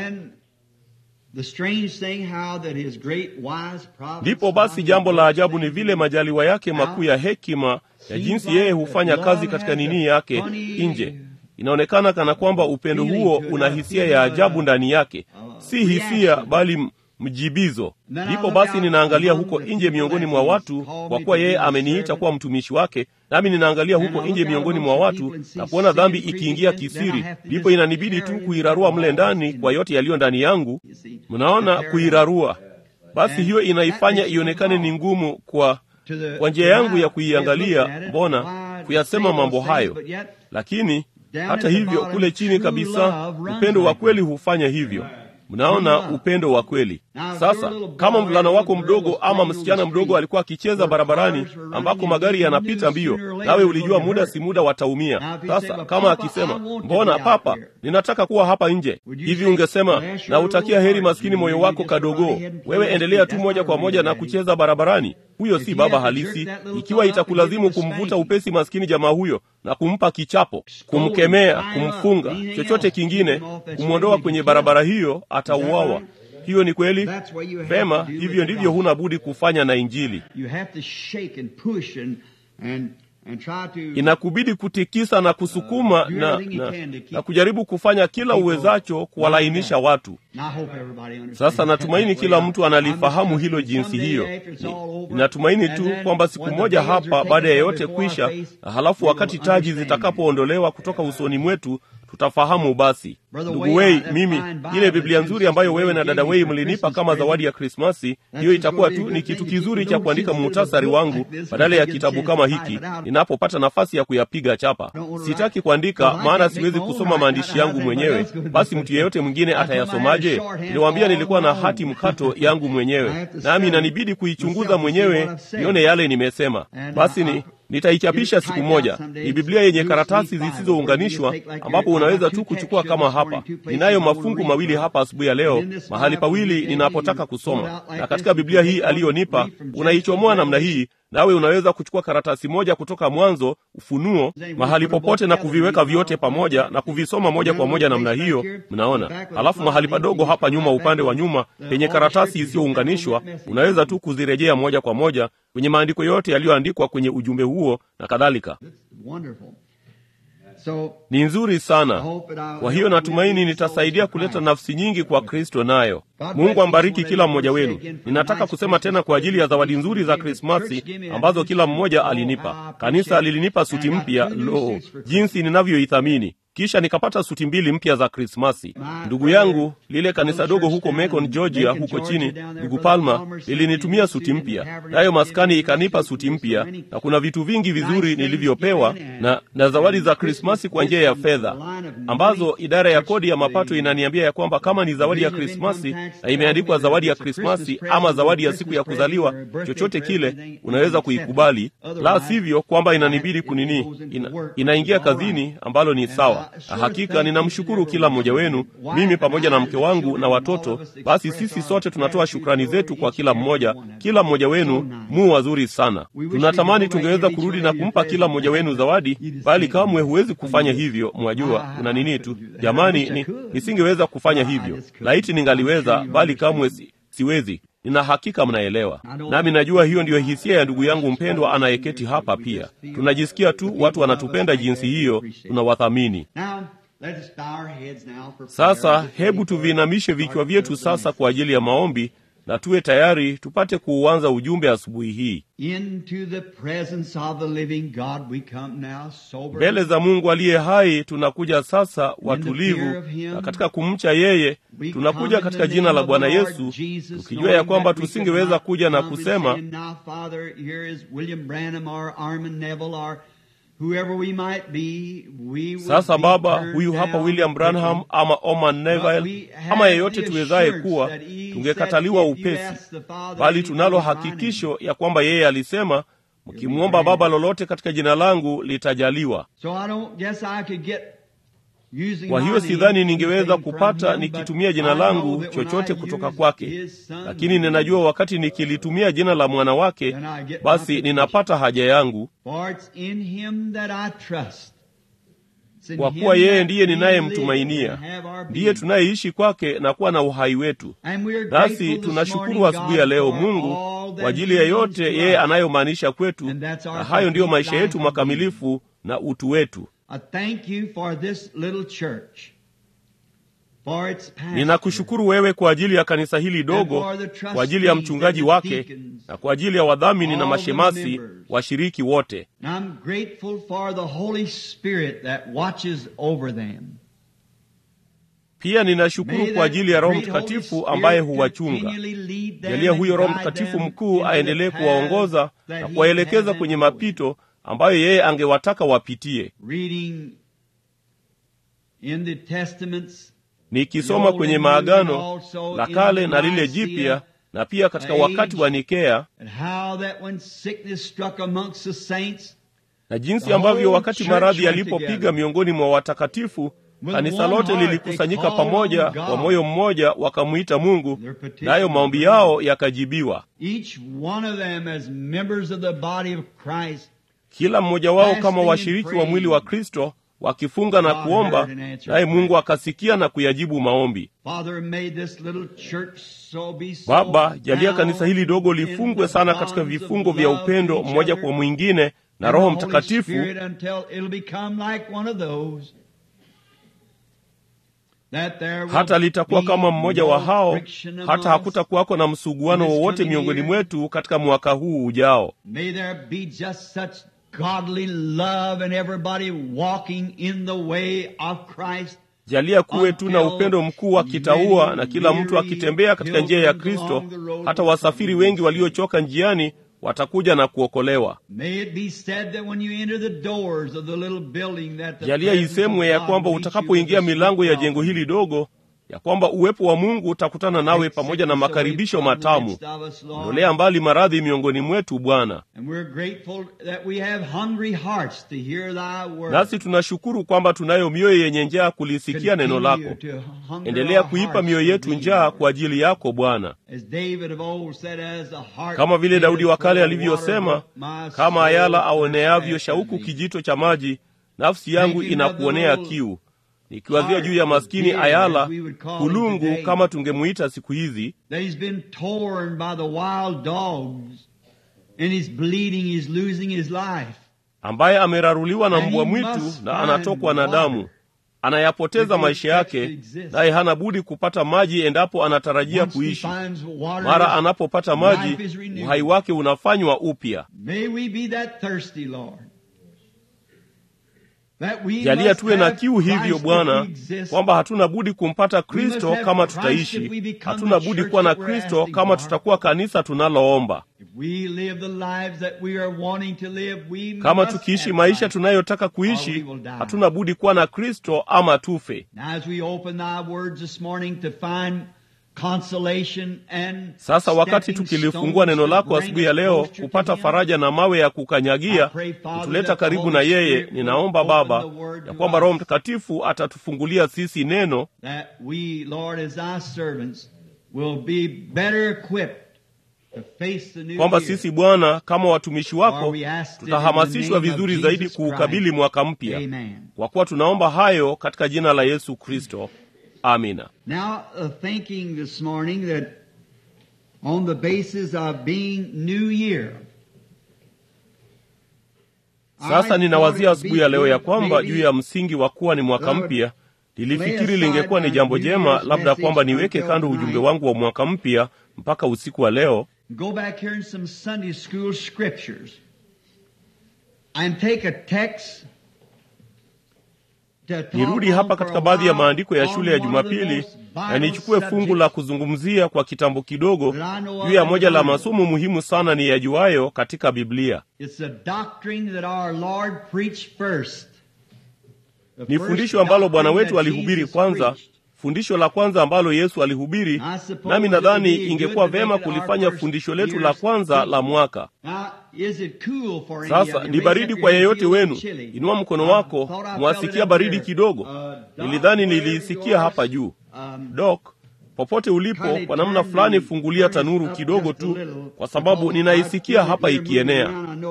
[SPEAKER 1] Ndipo basi jambo la ajabu ni vile majaliwa yake makuu ya hekima ya jinsi yeye hufanya kazi katika nini yake nje. Inaonekana kana kwamba upendo huo una hisia ya ajabu ndani yake, si hisia bali mjibizo. Ndipo basi ninaangalia huko nje miongoni mwa watu, kwa kuwa yeye ameniita kuwa mtumishi wake, nami ninaangalia huko nje miongoni mwa watu na kuona dhambi ikiingia kisiri. Ndipo inanibidi tu kuirarua mle ndani kwa yote yaliyo ndani yangu. Mnaona, kuirarua. Basi hiyo inaifanya ionekane ni ngumu kwa kwa njia yangu ya kuiangalia, mbona kuyasema mambo hayo, lakini hata hivyo kule chini kabisa upendo wa kweli hufanya hivyo. Mnaona, upendo wa kweli. Sasa kama mvulana wako mdogo ama msichana mdogo alikuwa akicheza barabarani ambako magari yanapita mbio, nawe ulijua muda si muda wataumia. Sasa kama akisema, mbona papa, ninataka kuwa hapa nje, hivi ungesema na utakia heri maskini moyo wako kadogo, wewe endelea tu moja kwa moja na kucheza barabarani? Huyo si baba halisi. Ikiwa itakulazimu kumvuta upesi maskini jamaa huyo na kumpa kichapo, kumkemea, kumfunga, chochote kingine, kumwondoa kwenye barabara hiyo, atauawa. Hiyo ni kweli vema. Hivyo ndivyo huna budi kufanya na Injili. Inakubidi kutikisa na kusukuma na, na, na kujaribu kufanya kila uwezacho kuwalainisha watu. Sasa natumaini kila mtu analifahamu hilo jinsi hiyo. Ninatumaini tu kwamba siku moja hapa, baada ya yote kwisha, na halafu wakati taji zitakapoondolewa kutoka usoni mwetu tutafahamu. Basi ndugu Wei, mimi ile Biblia nzuri ambayo wewe na dada Wei mlinipa kama zawadi ya Krismasi, hiyo itakuwa tu ni kitu kizuri cha kuandika muhtasari wangu badala ya kitabu kama hiki, ninapopata nafasi ya kuyapiga chapa. Sitaki kuandika, maana siwezi kusoma maandishi yangu mwenyewe. Basi mtu yeyote mwingine atayasomaje? Niliwaambia nilikuwa na hati mkato yangu mwenyewe, nami inanibidi kuichunguza mwenyewe nione yale nimesema. Basi ni nitaichapisha siku moja. Ni Biblia yenye karatasi zisizounganishwa ambapo unaweza tu kuchukua kama hapa. Ninayo mafungu mawili hapa asubuhi ya leo, mahali pawili ninapotaka kusoma, na katika Biblia hii aliyonipa unaichomoa namna hii nawe unaweza kuchukua karatasi moja kutoka Mwanzo, Ufunuo, mahali popote na kuviweka vyote pamoja na kuvisoma moja kwa moja namna hiyo. Mnaona? Alafu mahali padogo hapa nyuma, upande wa nyuma, penye karatasi isiyounganishwa, unaweza tu kuzirejea moja kwa moja kwenye maandiko yote yaliyoandikwa kwenye ujumbe huo na kadhalika. Ni nzuri sana. Kwa hiyo natumaini nitasaidia kuleta nafsi nyingi kwa Kristo nayo. Mungu ambariki kila mmoja wenu. Ninataka kusema tena kwa ajili ya zawadi nzuri za Krismasi ambazo kila mmoja alinipa. Kanisa lilinipa suti mpya. Lo, jinsi ninavyoithamini! Kisha nikapata suti mbili mpya za Krismasi. Ndugu yangu, lile kanisa dogo huko Macon, Georgia, huko chini, ndugu Palma lilinitumia suti mpya, nayo maskani ikanipa suti mpya, na kuna vitu vingi vizuri nilivyopewa na, na zawadi za Krismasi kwa njia ya fedha, ambazo idara ya kodi ya mapato inaniambia ya kwamba kama ni zawadi ya Krismasi na imeandikwa zawadi ya Krismasi ama zawadi ya siku ya kuzaliwa, chochote kile unaweza kuikubali, la sivyo kwamba inanibidi kunini, ina, inaingia kazini, ambalo ni sawa. Hakika ninamshukuru kila mmoja wenu, mimi pamoja na mke wangu na watoto. Basi sisi sote tunatoa shukrani zetu kwa kila mmoja, kila mmoja wenu mu wazuri sana. Tunatamani tungeweza kurudi na kumpa kila mmoja wenu zawadi, bali kamwe huwezi kufanya hivyo. Mwajua kuna nini tu, jamani, ni, nisingeweza kufanya hivyo. Laiti ningaliweza, bali kamwe si, siwezi. Nina hakika mnaelewa, nami najua hiyo ndiyo hisia ya ndugu yangu mpendwa anayeketi hapa pia. Tunajisikia tu watu wanatupenda jinsi hiyo, tunawathamini. Sasa hebu tuviinamishe vichwa vyetu sasa kwa ajili ya maombi, na tuwe tayari tupate kuuanza ujumbe asubuhi hii.
[SPEAKER 3] Into the presence of the living God we come now sober.
[SPEAKER 1] Mbele za Mungu aliye hai tunakuja sasa watulivu, na katika kumcha yeye tunakuja katika jina la Bwana Yesu, tukijua ya kwamba tusingeweza kuja na kusema
[SPEAKER 3] Now, Father, here is William Branham or Armin Neville or whoever we might be, we would
[SPEAKER 1] sasa
[SPEAKER 3] be
[SPEAKER 1] Baba,
[SPEAKER 3] turned
[SPEAKER 1] huyu hapa
[SPEAKER 3] down
[SPEAKER 1] William Branham
[SPEAKER 3] quickly.
[SPEAKER 1] ama Oman
[SPEAKER 3] But
[SPEAKER 1] Neville
[SPEAKER 3] we have
[SPEAKER 1] ama yeyote
[SPEAKER 3] the
[SPEAKER 1] tuwezaye
[SPEAKER 3] assurance
[SPEAKER 1] kuwa,
[SPEAKER 3] that he
[SPEAKER 1] tungekataliwa
[SPEAKER 3] said, if you
[SPEAKER 1] upesi,
[SPEAKER 3] ask the Father
[SPEAKER 1] bali
[SPEAKER 3] anything
[SPEAKER 1] tunalo
[SPEAKER 3] in my
[SPEAKER 1] hakikisho ya kwamba yeye alisema, mkimwomba Baba lolote katika jina langu litajaliwa.
[SPEAKER 3] So I don't guess I could get using
[SPEAKER 1] Kwa
[SPEAKER 3] my
[SPEAKER 1] hiyo
[SPEAKER 3] name
[SPEAKER 1] sidhani ningeweza
[SPEAKER 3] anything from
[SPEAKER 1] kupata
[SPEAKER 3] him,
[SPEAKER 1] nikitumia
[SPEAKER 3] but
[SPEAKER 1] jina
[SPEAKER 3] I know
[SPEAKER 1] langu
[SPEAKER 3] that when
[SPEAKER 1] chochote
[SPEAKER 3] I
[SPEAKER 1] kutoka
[SPEAKER 3] use
[SPEAKER 1] kwake,
[SPEAKER 3] his son,
[SPEAKER 1] lakini ninajua wakati nikilitumia jina la mwana wake,
[SPEAKER 3] then I get my
[SPEAKER 1] basi
[SPEAKER 3] petition.
[SPEAKER 1] ninapata haja yangu,
[SPEAKER 3] For it's in him that I trust. It's in
[SPEAKER 1] kwa
[SPEAKER 3] him
[SPEAKER 1] kuwa yeye
[SPEAKER 3] that
[SPEAKER 1] ndiye
[SPEAKER 3] we live
[SPEAKER 1] ninayemtumainia,
[SPEAKER 3] and have our
[SPEAKER 1] ndiye
[SPEAKER 3] being.
[SPEAKER 1] tunayeishi kwake na kuwa na uhai wetu.
[SPEAKER 3] And we are
[SPEAKER 1] Nasi
[SPEAKER 3] grateful this
[SPEAKER 1] tunashukuru
[SPEAKER 3] morning,
[SPEAKER 1] asubuhi ya
[SPEAKER 3] God,
[SPEAKER 1] leo
[SPEAKER 3] for
[SPEAKER 1] Mungu
[SPEAKER 3] all that
[SPEAKER 1] kwa ajili
[SPEAKER 3] he
[SPEAKER 1] ya
[SPEAKER 3] means
[SPEAKER 1] yote
[SPEAKER 3] to
[SPEAKER 1] yeye
[SPEAKER 3] us.
[SPEAKER 1] anayomaanisha kwetu,
[SPEAKER 3] And that's our
[SPEAKER 1] na hayo ndiyo
[SPEAKER 3] complete
[SPEAKER 1] maisha
[SPEAKER 3] life
[SPEAKER 1] yetu
[SPEAKER 3] and
[SPEAKER 1] makamilifu na utu wetu.
[SPEAKER 3] I thank you for this little church, for its pastor,
[SPEAKER 1] Ninakushukuru wewe kwa ajili ya kanisa hili dogo, kwa ajili ya mchungaji wake, na kwa ajili ya wadhamini na mashemasi washiriki wote.
[SPEAKER 3] And I'm grateful for the Holy Spirit that watches over them.
[SPEAKER 1] Pia ninashukuru
[SPEAKER 3] May
[SPEAKER 1] kwa
[SPEAKER 3] that
[SPEAKER 1] ajili ya Roho
[SPEAKER 3] great Holy
[SPEAKER 1] Mtakatifu ambaye
[SPEAKER 3] Spirit
[SPEAKER 1] huwachunga.
[SPEAKER 3] continually lead them
[SPEAKER 1] Jalia huyo
[SPEAKER 3] and
[SPEAKER 1] Roho
[SPEAKER 3] guide
[SPEAKER 1] Mtakatifu
[SPEAKER 3] them
[SPEAKER 1] mkuu
[SPEAKER 3] into the
[SPEAKER 1] aendelee
[SPEAKER 3] paths
[SPEAKER 1] kuwaongoza
[SPEAKER 3] that
[SPEAKER 1] na
[SPEAKER 3] he
[SPEAKER 1] kuwaelekeza
[SPEAKER 3] has
[SPEAKER 1] kwenye
[SPEAKER 3] them
[SPEAKER 1] mapito ambayo yeye angewataka wapitie.
[SPEAKER 3] Reading in the Testaments,
[SPEAKER 1] Nikisoma kwenye maagano la kale na lile jipya, na pia katika wakati wa Nikea,
[SPEAKER 3] and how that when sickness struck amongst the saints,
[SPEAKER 1] na jinsi ambavyo wakati maradhi yalipopiga miongoni mwa watakatifu, kanisa lote lilikusanyika pamoja kwa moyo mmoja, wakamwita Mungu, nayo maombi yao yakajibiwa.
[SPEAKER 3] each one of them as members of the body of Christ,
[SPEAKER 1] Kila mmoja wao kama washiriki wa mwili wa Kristo wakifunga na kuomba, naye Mungu akasikia na kuyajibu maombi.
[SPEAKER 3] Father made this little church so be so
[SPEAKER 1] Baba, jalia kanisa
[SPEAKER 3] bound
[SPEAKER 1] hili dogo
[SPEAKER 3] in
[SPEAKER 1] lifungwe
[SPEAKER 3] the
[SPEAKER 1] sana katika
[SPEAKER 3] bonds of
[SPEAKER 1] vifungo vya
[SPEAKER 3] love
[SPEAKER 1] upendo
[SPEAKER 3] to each
[SPEAKER 1] mmoja
[SPEAKER 3] other
[SPEAKER 1] kwa mwingine na
[SPEAKER 3] and
[SPEAKER 1] Roho
[SPEAKER 3] the Holy
[SPEAKER 1] Mtakatifu
[SPEAKER 3] Spirit until it'll become like one of those. That there will
[SPEAKER 1] hata litakuwa
[SPEAKER 3] be
[SPEAKER 1] kama mmoja wa
[SPEAKER 3] no
[SPEAKER 1] hao,
[SPEAKER 3] friction among
[SPEAKER 1] hata
[SPEAKER 3] us.
[SPEAKER 1] hakutakuwako na msuguano
[SPEAKER 3] in this
[SPEAKER 1] wowote
[SPEAKER 3] coming
[SPEAKER 1] miongoni
[SPEAKER 3] year.
[SPEAKER 1] mwetu katika mwaka huu ujao.
[SPEAKER 3] May there be just such godly love and everybody walking in the way of Christ.
[SPEAKER 1] Jalia kuwe tu na upendo mkuu wa kitaua na kila mtu akitembea katika njia ya Kristo, hata wasafiri wengi waliochoka njiani watakuja na kuokolewa.
[SPEAKER 3] May it be said that when you enter the doors of the little building that the
[SPEAKER 1] Jalia
[SPEAKER 3] presence
[SPEAKER 1] isemwe
[SPEAKER 3] of
[SPEAKER 1] ya
[SPEAKER 3] God
[SPEAKER 1] kwamba
[SPEAKER 3] meets you
[SPEAKER 1] utakapoingia
[SPEAKER 3] with a
[SPEAKER 1] milango ya
[SPEAKER 3] sweet
[SPEAKER 1] jengo
[SPEAKER 3] welcome.
[SPEAKER 1] hili dogo, ya kwamba uwepo wa Mungu utakutana nawe pamoja na makaribisho matamu. Ondolea mbali maradhi miongoni mwetu, Bwana.
[SPEAKER 3] And we're grateful that we have hungry hearts to hear thy word.
[SPEAKER 1] Nasi tunashukuru kwamba tunayo mioyo yenye njaa kulisikia neno lako.
[SPEAKER 3] Continue to hunger
[SPEAKER 1] Endelea
[SPEAKER 3] our
[SPEAKER 1] kuipa
[SPEAKER 3] hearts
[SPEAKER 1] mioyo
[SPEAKER 3] to
[SPEAKER 1] yetu
[SPEAKER 3] thee,
[SPEAKER 1] njaa
[SPEAKER 3] Lord.
[SPEAKER 1] kwa ajili yako Bwana,
[SPEAKER 3] As David of old said, as the heart
[SPEAKER 1] kama vile Daudi wa kale
[SPEAKER 3] panteth for the
[SPEAKER 1] alivyosema,
[SPEAKER 3] water, my
[SPEAKER 1] kama
[SPEAKER 3] soul
[SPEAKER 1] ayala
[SPEAKER 3] thirsteth
[SPEAKER 1] aoneavyo
[SPEAKER 3] after
[SPEAKER 1] shauku
[SPEAKER 3] thee.
[SPEAKER 1] kijito cha maji, nafsi yangu
[SPEAKER 3] Thinking
[SPEAKER 1] inakuonea
[SPEAKER 3] of the
[SPEAKER 1] kiu. Nikiwazia
[SPEAKER 3] heart
[SPEAKER 1] juu ya maskini
[SPEAKER 3] of deer,
[SPEAKER 1] Ayala,
[SPEAKER 3] as we would call him
[SPEAKER 1] kulungu
[SPEAKER 3] today.
[SPEAKER 1] kama tungemuita siku hizi,
[SPEAKER 3] that he's been torn by the wild dogs and he's bleeding, he's losing his life.
[SPEAKER 1] ambaye ameraruliwa na
[SPEAKER 3] And
[SPEAKER 1] mbwa
[SPEAKER 3] he
[SPEAKER 1] mwitu
[SPEAKER 3] must
[SPEAKER 1] na
[SPEAKER 3] find
[SPEAKER 1] anatokwa na
[SPEAKER 3] water
[SPEAKER 1] damu, anayapoteza
[SPEAKER 3] if he
[SPEAKER 1] maisha
[SPEAKER 3] expects to
[SPEAKER 1] yake,
[SPEAKER 3] exist.
[SPEAKER 1] naye hana budi kupata maji endapo anatarajia
[SPEAKER 3] Once he
[SPEAKER 1] kuishi.
[SPEAKER 3] finds water,
[SPEAKER 1] Mara
[SPEAKER 3] his
[SPEAKER 1] anapopata
[SPEAKER 3] life
[SPEAKER 1] maji,
[SPEAKER 3] is renewed.
[SPEAKER 1] uhai wake unafanywa upya.
[SPEAKER 3] May we be that thirsty, Lord. That we
[SPEAKER 1] Jalia
[SPEAKER 3] must
[SPEAKER 1] tuwe na
[SPEAKER 3] have
[SPEAKER 1] kiu hivyo
[SPEAKER 3] Christ if
[SPEAKER 1] Bwana,
[SPEAKER 3] we exist.
[SPEAKER 1] kwamba hatuna budi kumpata
[SPEAKER 3] We must
[SPEAKER 1] Kristo
[SPEAKER 3] have
[SPEAKER 1] kama
[SPEAKER 3] Christ if
[SPEAKER 1] tutaishi.
[SPEAKER 3] we become
[SPEAKER 1] Hatuna
[SPEAKER 3] the
[SPEAKER 1] budi
[SPEAKER 3] church
[SPEAKER 1] kuwa na
[SPEAKER 3] that we're
[SPEAKER 1] Kristo
[SPEAKER 3] asking
[SPEAKER 1] kama
[SPEAKER 3] for.
[SPEAKER 1] tutakuwa kanisa tunaloomba.
[SPEAKER 3] If we live the lives that we are wanting to live, we
[SPEAKER 1] Kama
[SPEAKER 3] must
[SPEAKER 1] tukiishi
[SPEAKER 3] have
[SPEAKER 1] maisha
[SPEAKER 3] Christ.
[SPEAKER 1] tunayotaka
[SPEAKER 3] Or
[SPEAKER 1] kuishi,
[SPEAKER 3] we will die.
[SPEAKER 1] hatuna budi kuwa na Kristo ama tufe.
[SPEAKER 3] Now as we open thy words this morning to find consolation and
[SPEAKER 1] Sasa wakati
[SPEAKER 3] stepping
[SPEAKER 1] tukilifungua neno
[SPEAKER 3] stones to
[SPEAKER 1] lako
[SPEAKER 3] bring
[SPEAKER 1] asubuhi ya
[SPEAKER 3] us
[SPEAKER 1] leo,
[SPEAKER 3] closer to
[SPEAKER 1] kupata
[SPEAKER 3] him,
[SPEAKER 1] faraja na mawe ya kukanyagia,
[SPEAKER 3] I pray, Father,
[SPEAKER 1] kutuleta
[SPEAKER 3] that the
[SPEAKER 1] karibu
[SPEAKER 3] Holy
[SPEAKER 1] na yeye,
[SPEAKER 3] Spirit will
[SPEAKER 1] ninaomba
[SPEAKER 3] open
[SPEAKER 1] Baba
[SPEAKER 3] the word
[SPEAKER 1] ya
[SPEAKER 3] to
[SPEAKER 1] kwamba
[SPEAKER 3] us.
[SPEAKER 1] Roho Mtakatifu atatufungulia sisi neno
[SPEAKER 3] that we, Lord, as thy servants, will be better equipped to face the new
[SPEAKER 1] kwamba
[SPEAKER 3] year.
[SPEAKER 1] sisi Bwana kama watumishi
[SPEAKER 3] For
[SPEAKER 1] wako
[SPEAKER 3] we ask it in
[SPEAKER 1] tutahamasishwa
[SPEAKER 3] the name of
[SPEAKER 1] vizuri
[SPEAKER 3] Jesus
[SPEAKER 1] zaidi kuukabili
[SPEAKER 3] Christ.
[SPEAKER 1] mwaka mpya,
[SPEAKER 3] Amen.
[SPEAKER 1] kwa kuwa tunaomba hayo katika jina la Yesu Kristo, amina.
[SPEAKER 3] Now, uh, thinking this morning that on the basis of being New Year,
[SPEAKER 1] Sasa
[SPEAKER 3] I
[SPEAKER 1] ninawazia
[SPEAKER 3] thought it
[SPEAKER 1] asubuhi ya
[SPEAKER 3] would be
[SPEAKER 1] leo ya
[SPEAKER 3] good
[SPEAKER 1] kwamba
[SPEAKER 3] maybe
[SPEAKER 1] juu ya msingi wa kuwa ni mwaka
[SPEAKER 3] that I would
[SPEAKER 1] mpya, Nilifikiri lingekuwa ni jambo jema, labda kwamba niweke kando ujumbe wangu wa mwaka mpya mpaka usiku wa leo
[SPEAKER 3] Go back here in some Sunday school scriptures and take a text to talk
[SPEAKER 1] nirudi
[SPEAKER 3] on
[SPEAKER 1] hapa
[SPEAKER 3] for
[SPEAKER 1] katika
[SPEAKER 3] a
[SPEAKER 1] baadhi ya
[SPEAKER 3] while
[SPEAKER 1] maandiko ya
[SPEAKER 3] on
[SPEAKER 1] shule ya
[SPEAKER 3] one of the
[SPEAKER 1] Jumapili
[SPEAKER 3] most
[SPEAKER 1] na
[SPEAKER 3] vital
[SPEAKER 1] nichukue fungu la
[SPEAKER 3] subjects
[SPEAKER 1] kuzungumzia kwa kitambo kidogo
[SPEAKER 3] that I know of
[SPEAKER 1] juu ya
[SPEAKER 3] in the
[SPEAKER 1] moja la
[SPEAKER 3] Bible.
[SPEAKER 1] masomo muhimu sana ni yajuayo katika Biblia.
[SPEAKER 3] It's a doctrine that our Lord preached first. The
[SPEAKER 1] Ni
[SPEAKER 3] first
[SPEAKER 1] fundisho ambalo Bwana
[SPEAKER 3] doctrine
[SPEAKER 1] wetu
[SPEAKER 3] that
[SPEAKER 1] alihubiri
[SPEAKER 3] Jesus
[SPEAKER 1] kwanza,
[SPEAKER 3] preached.
[SPEAKER 1] fundisho la kwanza ambalo Yesu alihubiri,
[SPEAKER 3] I suppose
[SPEAKER 1] nami
[SPEAKER 3] it would
[SPEAKER 1] nadhani
[SPEAKER 3] be
[SPEAKER 1] ingekuwa
[SPEAKER 3] good to
[SPEAKER 1] vema
[SPEAKER 3] make it our
[SPEAKER 1] kulifanya
[SPEAKER 3] first
[SPEAKER 1] fundisho letu
[SPEAKER 3] year's
[SPEAKER 1] la kwanza
[SPEAKER 3] preaching.
[SPEAKER 1] la mwaka.
[SPEAKER 3] Now, is it cool for any
[SPEAKER 1] Sasa
[SPEAKER 3] of you?
[SPEAKER 1] ni
[SPEAKER 3] Raise
[SPEAKER 1] baridi
[SPEAKER 3] up
[SPEAKER 1] kwa
[SPEAKER 3] your hand,
[SPEAKER 1] yeyote
[SPEAKER 3] feel a
[SPEAKER 1] wenu.
[SPEAKER 3] little chilly.
[SPEAKER 1] Inua mkono
[SPEAKER 3] I
[SPEAKER 1] wako,
[SPEAKER 3] thought I felt
[SPEAKER 1] mwasikia
[SPEAKER 3] it
[SPEAKER 1] baridi
[SPEAKER 3] up
[SPEAKER 1] kidogo.
[SPEAKER 3] there. Uh, Doc,
[SPEAKER 1] Nilidhani
[SPEAKER 3] wherever
[SPEAKER 1] niliisikia
[SPEAKER 3] you are,
[SPEAKER 1] hapa juu.
[SPEAKER 3] um,
[SPEAKER 1] Dok, popote ulipo, kwa namna fulani fungulia tanuru kidogo tu, kwa sababu ninaisikia hapa ikienea.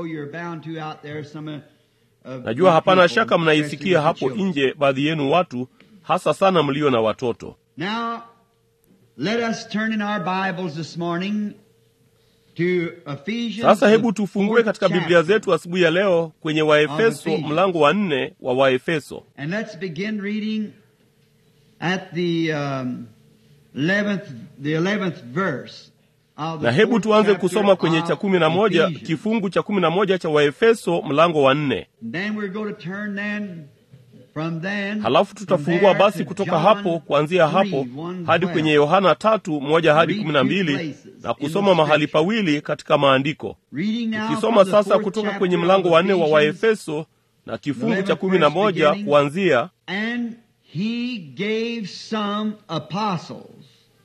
[SPEAKER 1] Najua hapana shaka mnaisikia hapo nje, baadhi yenu watu, hasa sana mlio na watoto.
[SPEAKER 3] Now, let us turn in our Bibles this morning to Ephesians.
[SPEAKER 1] Sasa hebu
[SPEAKER 3] the
[SPEAKER 1] tufungue
[SPEAKER 3] fourth
[SPEAKER 1] katika Biblia
[SPEAKER 3] chapter.
[SPEAKER 1] zetu asubuhi ya leo kwenye Waefeso
[SPEAKER 3] Ephesians.
[SPEAKER 1] mlango wa nne wa Waefeso,
[SPEAKER 3] And let's begin reading at the um, 11th, the 11th verse. of the
[SPEAKER 1] na hebu
[SPEAKER 3] fourth
[SPEAKER 1] tuanze
[SPEAKER 3] chapter
[SPEAKER 1] kusoma kwenye
[SPEAKER 3] of
[SPEAKER 1] cha kumi na moja
[SPEAKER 3] Ephesians.
[SPEAKER 1] kifungu cha kumi na moja cha Waefeso mlango wa nne.
[SPEAKER 3] And then we're going to turn then from then
[SPEAKER 1] Halafu
[SPEAKER 3] from
[SPEAKER 1] tutafungua
[SPEAKER 3] there
[SPEAKER 1] basi
[SPEAKER 3] to
[SPEAKER 1] kutoka
[SPEAKER 3] John
[SPEAKER 1] hapo, kuanzia
[SPEAKER 3] 3,
[SPEAKER 1] hapo
[SPEAKER 3] 1,
[SPEAKER 1] hadi
[SPEAKER 3] 12.
[SPEAKER 1] kwenye Yohana tatu moja hadi
[SPEAKER 3] Read
[SPEAKER 1] kumi na
[SPEAKER 3] two
[SPEAKER 1] mbili
[SPEAKER 3] places
[SPEAKER 1] na
[SPEAKER 3] in
[SPEAKER 1] kusoma
[SPEAKER 3] the
[SPEAKER 1] mahali
[SPEAKER 3] scripture.
[SPEAKER 1] pawili katika maandiko.
[SPEAKER 3] Reading now
[SPEAKER 1] Tukisoma
[SPEAKER 3] from the
[SPEAKER 1] sasa
[SPEAKER 3] fourth
[SPEAKER 1] kutoka
[SPEAKER 3] chapter
[SPEAKER 1] kwenye
[SPEAKER 3] of
[SPEAKER 1] mlango wa nne wa
[SPEAKER 3] Ephesians,
[SPEAKER 1] Waefeso na kifungu cha
[SPEAKER 3] 11th
[SPEAKER 1] kumi na
[SPEAKER 3] verse
[SPEAKER 1] moja
[SPEAKER 3] beginning.
[SPEAKER 1] kuanzia
[SPEAKER 3] And he gave some apostles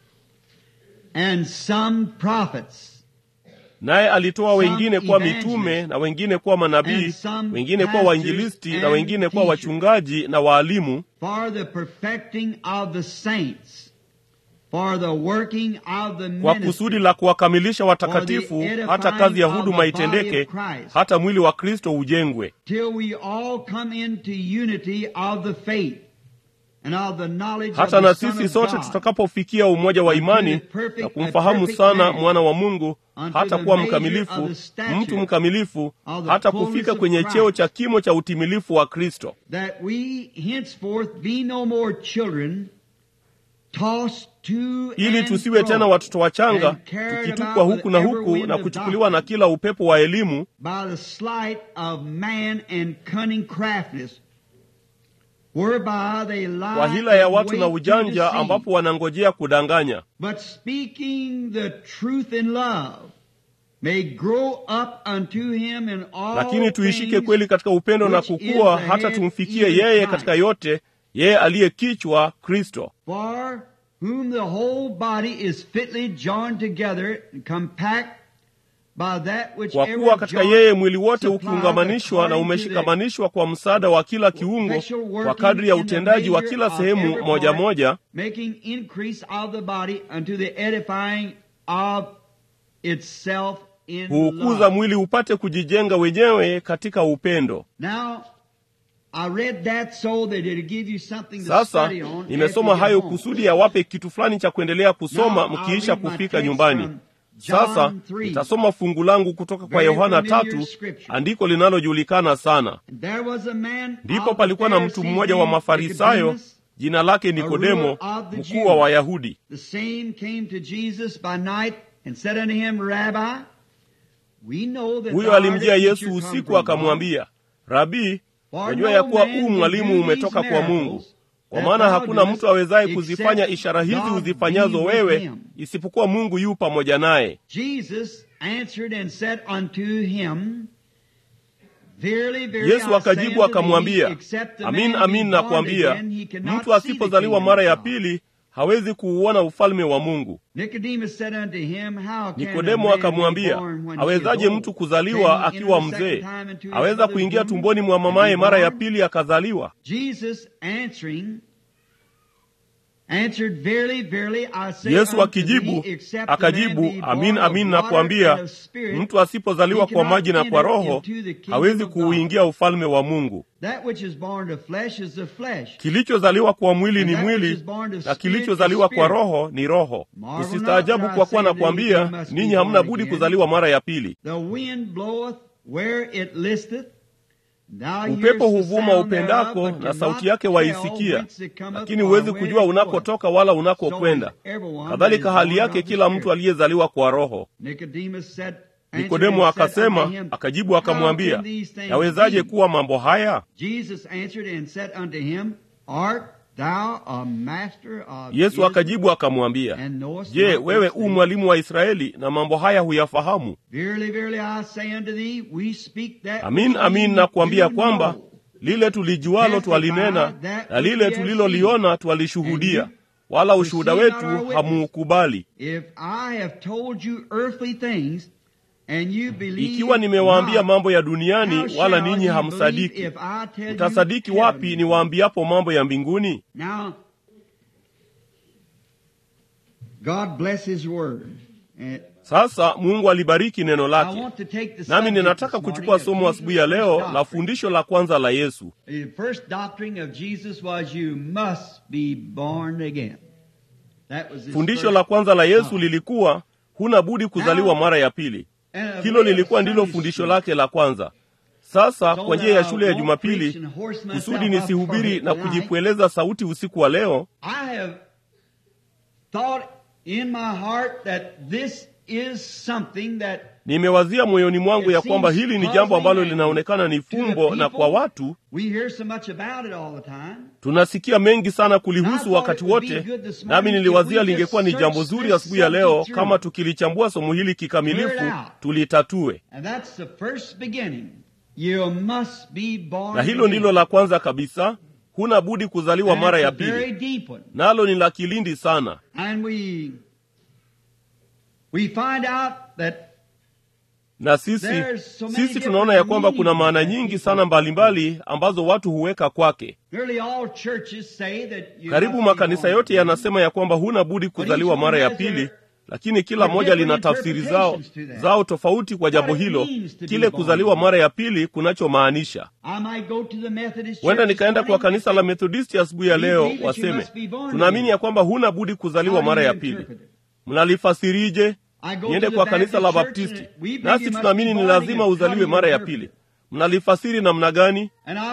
[SPEAKER 3] and some prophets
[SPEAKER 1] naye alitoa
[SPEAKER 3] Some
[SPEAKER 1] wengine kuwa
[SPEAKER 3] evangelists,
[SPEAKER 1] mitume na wengine kuwa manabii,
[SPEAKER 3] and some
[SPEAKER 1] wengine kuwa
[SPEAKER 3] pastors
[SPEAKER 1] wainjilisti na
[SPEAKER 3] and
[SPEAKER 1] wengine kuwa
[SPEAKER 3] teachers.
[SPEAKER 1] wachungaji na waalimu
[SPEAKER 3] for the perfecting of the saints, for the working of the
[SPEAKER 1] kwa
[SPEAKER 3] ministry,
[SPEAKER 1] kusudi la kuwakamilisha watakatifu,
[SPEAKER 3] For the
[SPEAKER 1] hata kazi ya
[SPEAKER 3] edifying of
[SPEAKER 1] huduma
[SPEAKER 3] the body
[SPEAKER 1] itendeke,
[SPEAKER 3] of Christ.
[SPEAKER 1] hata mwili wa Kristo ujengwe,
[SPEAKER 3] till we all come into unity of the faith and of the knowledge
[SPEAKER 1] hata
[SPEAKER 3] of
[SPEAKER 1] na
[SPEAKER 3] the Son
[SPEAKER 1] sisi
[SPEAKER 3] of
[SPEAKER 1] sote
[SPEAKER 3] God,
[SPEAKER 1] tutakapofikia umoja wa
[SPEAKER 3] Unto
[SPEAKER 1] imani
[SPEAKER 3] the perfect-
[SPEAKER 1] na
[SPEAKER 3] a
[SPEAKER 1] kumfahamu
[SPEAKER 3] perfect
[SPEAKER 1] sana
[SPEAKER 3] man,
[SPEAKER 1] mwana wa Mungu,
[SPEAKER 3] unto
[SPEAKER 1] hata
[SPEAKER 3] the
[SPEAKER 1] kuwa
[SPEAKER 3] measure
[SPEAKER 1] mkamilifu,
[SPEAKER 3] of the stature
[SPEAKER 1] mtu mkamilifu,
[SPEAKER 3] of the
[SPEAKER 1] hata
[SPEAKER 3] fullness
[SPEAKER 1] kufika
[SPEAKER 3] of
[SPEAKER 1] kwenye
[SPEAKER 3] Christ.
[SPEAKER 1] cheo cha kimo cha utimilifu wa Kristo,
[SPEAKER 3] that we henceforth be no more children, tossed to
[SPEAKER 1] ili
[SPEAKER 3] and
[SPEAKER 1] tusiwe
[SPEAKER 3] fro
[SPEAKER 1] tena watoto wachanga,
[SPEAKER 3] and carried
[SPEAKER 1] tukitupwa
[SPEAKER 3] about
[SPEAKER 1] huku na
[SPEAKER 3] with every
[SPEAKER 1] huku
[SPEAKER 3] wind
[SPEAKER 1] na
[SPEAKER 3] of
[SPEAKER 1] kuchukuliwa na
[SPEAKER 3] doctrine,
[SPEAKER 1] kila upepo wa elimu
[SPEAKER 3] by the sleight of man and cunning craftiness, whereby they lie
[SPEAKER 1] kwa hila ya
[SPEAKER 3] and
[SPEAKER 1] watu na
[SPEAKER 3] wait to
[SPEAKER 1] ujanja,
[SPEAKER 3] deceive.
[SPEAKER 1] ambapo wanangojea kudanganya.
[SPEAKER 3] But speaking the truth in love, may grow up unto him in all
[SPEAKER 1] Lakini tuishike
[SPEAKER 3] things
[SPEAKER 1] kweli katika upendo na
[SPEAKER 3] which is
[SPEAKER 1] kukua,
[SPEAKER 3] the
[SPEAKER 1] hata
[SPEAKER 3] head,
[SPEAKER 1] tumfikie
[SPEAKER 3] even
[SPEAKER 1] yeye
[SPEAKER 3] Christ.
[SPEAKER 1] katika yote, yeye aliye kichwa, Kristo.
[SPEAKER 3] For whom the whole body is fitly joined together and compact by that which
[SPEAKER 1] Kwa
[SPEAKER 3] every
[SPEAKER 1] kuwa katika
[SPEAKER 3] joint
[SPEAKER 1] yeye mwili wote
[SPEAKER 3] supplies
[SPEAKER 1] ukiungamanishwa na
[SPEAKER 3] according to
[SPEAKER 1] umeshikamanishwa kwa msaada wa kila kiungo,
[SPEAKER 3] effectual working
[SPEAKER 1] kwa kadri ya
[SPEAKER 3] in the
[SPEAKER 1] utendaji wa
[SPEAKER 3] measure
[SPEAKER 1] kila
[SPEAKER 3] of
[SPEAKER 1] sehemu
[SPEAKER 3] every
[SPEAKER 1] moja
[SPEAKER 3] part,
[SPEAKER 1] moja,
[SPEAKER 3] making increase of the body unto the edifying of itself in
[SPEAKER 1] huukuza
[SPEAKER 3] love.
[SPEAKER 1] mwili upate kujijenga wenyewe katika upendo.
[SPEAKER 3] Now, I read that so that it'll give you something to
[SPEAKER 1] Sasa
[SPEAKER 3] study on after
[SPEAKER 1] nimesoma
[SPEAKER 3] you get
[SPEAKER 1] hayo
[SPEAKER 3] home.
[SPEAKER 1] kusudi yawape kitu fulani cha kuendelea kusoma
[SPEAKER 3] Now, I'll
[SPEAKER 1] mkiisha
[SPEAKER 3] read my
[SPEAKER 1] kufika
[SPEAKER 3] text
[SPEAKER 1] nyumbani.
[SPEAKER 3] from John
[SPEAKER 1] Sasa
[SPEAKER 3] 3.
[SPEAKER 1] nitasoma fungu langu kutoka kwa
[SPEAKER 3] Very
[SPEAKER 1] Yohana
[SPEAKER 3] familiar
[SPEAKER 1] tatu,
[SPEAKER 3] scripture.
[SPEAKER 1] andiko linalojulikana sana.
[SPEAKER 3] There was a man
[SPEAKER 1] Ndipo
[SPEAKER 3] of
[SPEAKER 1] palikuwa na
[SPEAKER 3] the
[SPEAKER 1] mtu
[SPEAKER 3] Pharisees
[SPEAKER 1] mmoja wa
[SPEAKER 3] named
[SPEAKER 1] Mafarisayo,
[SPEAKER 3] Nicodemus.
[SPEAKER 1] jina lake Nikodemo,
[SPEAKER 3] ruler of the
[SPEAKER 1] mkuu wa
[SPEAKER 3] Jews.
[SPEAKER 1] Wayahudi.
[SPEAKER 3] The same came to Jesus by night and said unto him, Rabbi, we know that
[SPEAKER 1] Huyo
[SPEAKER 3] thou art a
[SPEAKER 1] alimjia
[SPEAKER 3] teacher
[SPEAKER 1] Yesu
[SPEAKER 3] come
[SPEAKER 1] usiku
[SPEAKER 3] from God.
[SPEAKER 1] akamwambia, Rabii,
[SPEAKER 3] For
[SPEAKER 1] najua
[SPEAKER 3] no
[SPEAKER 1] ya kuwa
[SPEAKER 3] man
[SPEAKER 1] huu
[SPEAKER 3] can
[SPEAKER 1] mwalimu
[SPEAKER 3] do
[SPEAKER 1] umetoka
[SPEAKER 3] these
[SPEAKER 1] kwa Mungu,
[SPEAKER 3] miracles
[SPEAKER 1] kwa
[SPEAKER 3] that
[SPEAKER 1] maana
[SPEAKER 3] thou
[SPEAKER 1] hakuna
[SPEAKER 3] doest
[SPEAKER 1] mtu awezaye
[SPEAKER 3] except
[SPEAKER 1] kuzifanya ishara hizi
[SPEAKER 3] God
[SPEAKER 1] uzifanyazo
[SPEAKER 3] be with
[SPEAKER 1] wewe,
[SPEAKER 3] him.
[SPEAKER 1] isipokuwa Mungu yu pamoja naye.
[SPEAKER 3] Jesus answered and said unto him, Verily, verily,
[SPEAKER 1] Yesu
[SPEAKER 3] I say
[SPEAKER 1] akajibu
[SPEAKER 3] unto thee,
[SPEAKER 1] akamwambia,
[SPEAKER 3] except a
[SPEAKER 1] amin
[SPEAKER 3] man
[SPEAKER 1] amin
[SPEAKER 3] be born
[SPEAKER 1] nakwambia,
[SPEAKER 3] again, he cannot
[SPEAKER 1] mtu
[SPEAKER 3] see the
[SPEAKER 1] asipozaliwa
[SPEAKER 3] kingdom
[SPEAKER 1] mara
[SPEAKER 3] of
[SPEAKER 1] ya
[SPEAKER 3] God."
[SPEAKER 1] pili hawezi kuuona ufalme wa Mungu.
[SPEAKER 3] Nicodemus said unto him, How can a
[SPEAKER 1] Nikodemo
[SPEAKER 3] man be
[SPEAKER 1] akamwambia,
[SPEAKER 3] born when he
[SPEAKER 1] awezaje
[SPEAKER 3] is old?
[SPEAKER 1] mtu kuzaliwa
[SPEAKER 3] Can he
[SPEAKER 1] akiwa
[SPEAKER 3] enter the
[SPEAKER 1] mzee?
[SPEAKER 3] second time into his
[SPEAKER 1] Aweza
[SPEAKER 3] mother's
[SPEAKER 1] kuingia
[SPEAKER 3] womb
[SPEAKER 1] tumboni mwa
[SPEAKER 3] and be
[SPEAKER 1] mamaye mara ya
[SPEAKER 3] born?
[SPEAKER 1] pili akazaliwa?
[SPEAKER 3] Jesus answering answered, Verily, verily, I say
[SPEAKER 1] Yesu
[SPEAKER 3] unto
[SPEAKER 1] akijibu
[SPEAKER 3] thee, except a man
[SPEAKER 1] akajibu,
[SPEAKER 3] be
[SPEAKER 1] amin
[SPEAKER 3] born of
[SPEAKER 1] amin
[SPEAKER 3] water
[SPEAKER 1] nakwambia,
[SPEAKER 3] and of spirit,
[SPEAKER 1] mtu asipozaliwa
[SPEAKER 3] he
[SPEAKER 1] kwa
[SPEAKER 3] cannot
[SPEAKER 1] maji na kwa
[SPEAKER 3] enter
[SPEAKER 1] Roho
[SPEAKER 3] into the kingdom
[SPEAKER 1] hawezi
[SPEAKER 3] of God.
[SPEAKER 1] kuuingia ufalme wa Mungu.
[SPEAKER 3] That which is born of flesh is of flesh.
[SPEAKER 1] Kilichozaliwa kwa mwili
[SPEAKER 3] And
[SPEAKER 1] ni
[SPEAKER 3] that which
[SPEAKER 1] mwili
[SPEAKER 3] is born of
[SPEAKER 1] na
[SPEAKER 3] spirit
[SPEAKER 1] kilichozaliwa
[SPEAKER 3] is
[SPEAKER 1] kwa
[SPEAKER 3] spirit.
[SPEAKER 1] Roho ni roho.
[SPEAKER 3] Marvel
[SPEAKER 1] Usistaajabu
[SPEAKER 3] not that
[SPEAKER 1] kwa
[SPEAKER 3] I
[SPEAKER 1] kuwa
[SPEAKER 3] say unto you,
[SPEAKER 1] nakwambia,
[SPEAKER 3] you must be
[SPEAKER 1] ninyi hamna
[SPEAKER 3] born
[SPEAKER 1] budi
[SPEAKER 3] again.
[SPEAKER 1] kuzaliwa mara ya pili.
[SPEAKER 3] The wind bloweth where it listeth,
[SPEAKER 1] Upepo huvuma upendako, na sauti yake waisikia, lakini huwezi kujua unakotoka wala unakokwenda. Kadhalika hali yake kila mtu aliyezaliwa kwa Roho. Nikodemo akasema, akajibu akamwambia, yawezaje kuwa mambo haya? Yesu akajibu akamwambia, Je, wewe u mwalimu wa Israeli na mambo haya huyafahamu? Amin, amin nakuambia kwamba lile tulijualo twalinena na lile tuliloliona twalishuhudia, wala ushuhuda wetu hamuukubali. Ikiwa nimewaambia mambo ya duniani wala ninyi hamsadiki, mtasadiki wapi niwaambiapo mambo ya mbinguni? Sasa Mungu alibariki neno lake, nami ninataka kuchukua somo asubuhi ya leo la fundisho la kwanza la Yesu. Fundisho la kwanza la Yesu lilikuwa huna budi kuzaliwa mara ya pili. Hilo lilikuwa ndilo fundisho lake la kwanza. Sasa kwa njia ya shule ya Jumapili, kusudi nisihubiri na kujipweleza sauti usiku wa leo, nimewazia moyoni mwangu ya kwamba hili ni jambo ambalo linaonekana ni fumbo, na kwa watu tunasikia mengi sana kulihusu wakati wote, nami niliwazia lingekuwa ni jambo zuri asubuhi ya leo kama tukilichambua somo hili kikamilifu, tulitatue. Na hilo ndilo la kwanza kabisa, huna budi kuzaliwa mara ya pili, nalo ni la kilindi sana. na sisi sisi tunaona ya kwamba kuna maana nyingi sana mbalimbali mbali ambazo watu huweka kwake. Karibu makanisa yote yanasema ya kwamba huna budi kuzaliwa mara ya pili, lakini kila moja lina tafsiri zao zao tofauti kwa jambo hilo, kile kuzaliwa mara ya pili kunachomaanisha. Huenda nikaenda kwa kanisa la Methodisti asubuhi ya leo, waseme tunaamini ya kwamba huna budi kuzaliwa mara ya pili. Mnalifasirije? Niende kwa kanisa la Baptisti, nasi tunaamini ni lazima uzaliwe mara ya pili. Mnalifasiri namna gani?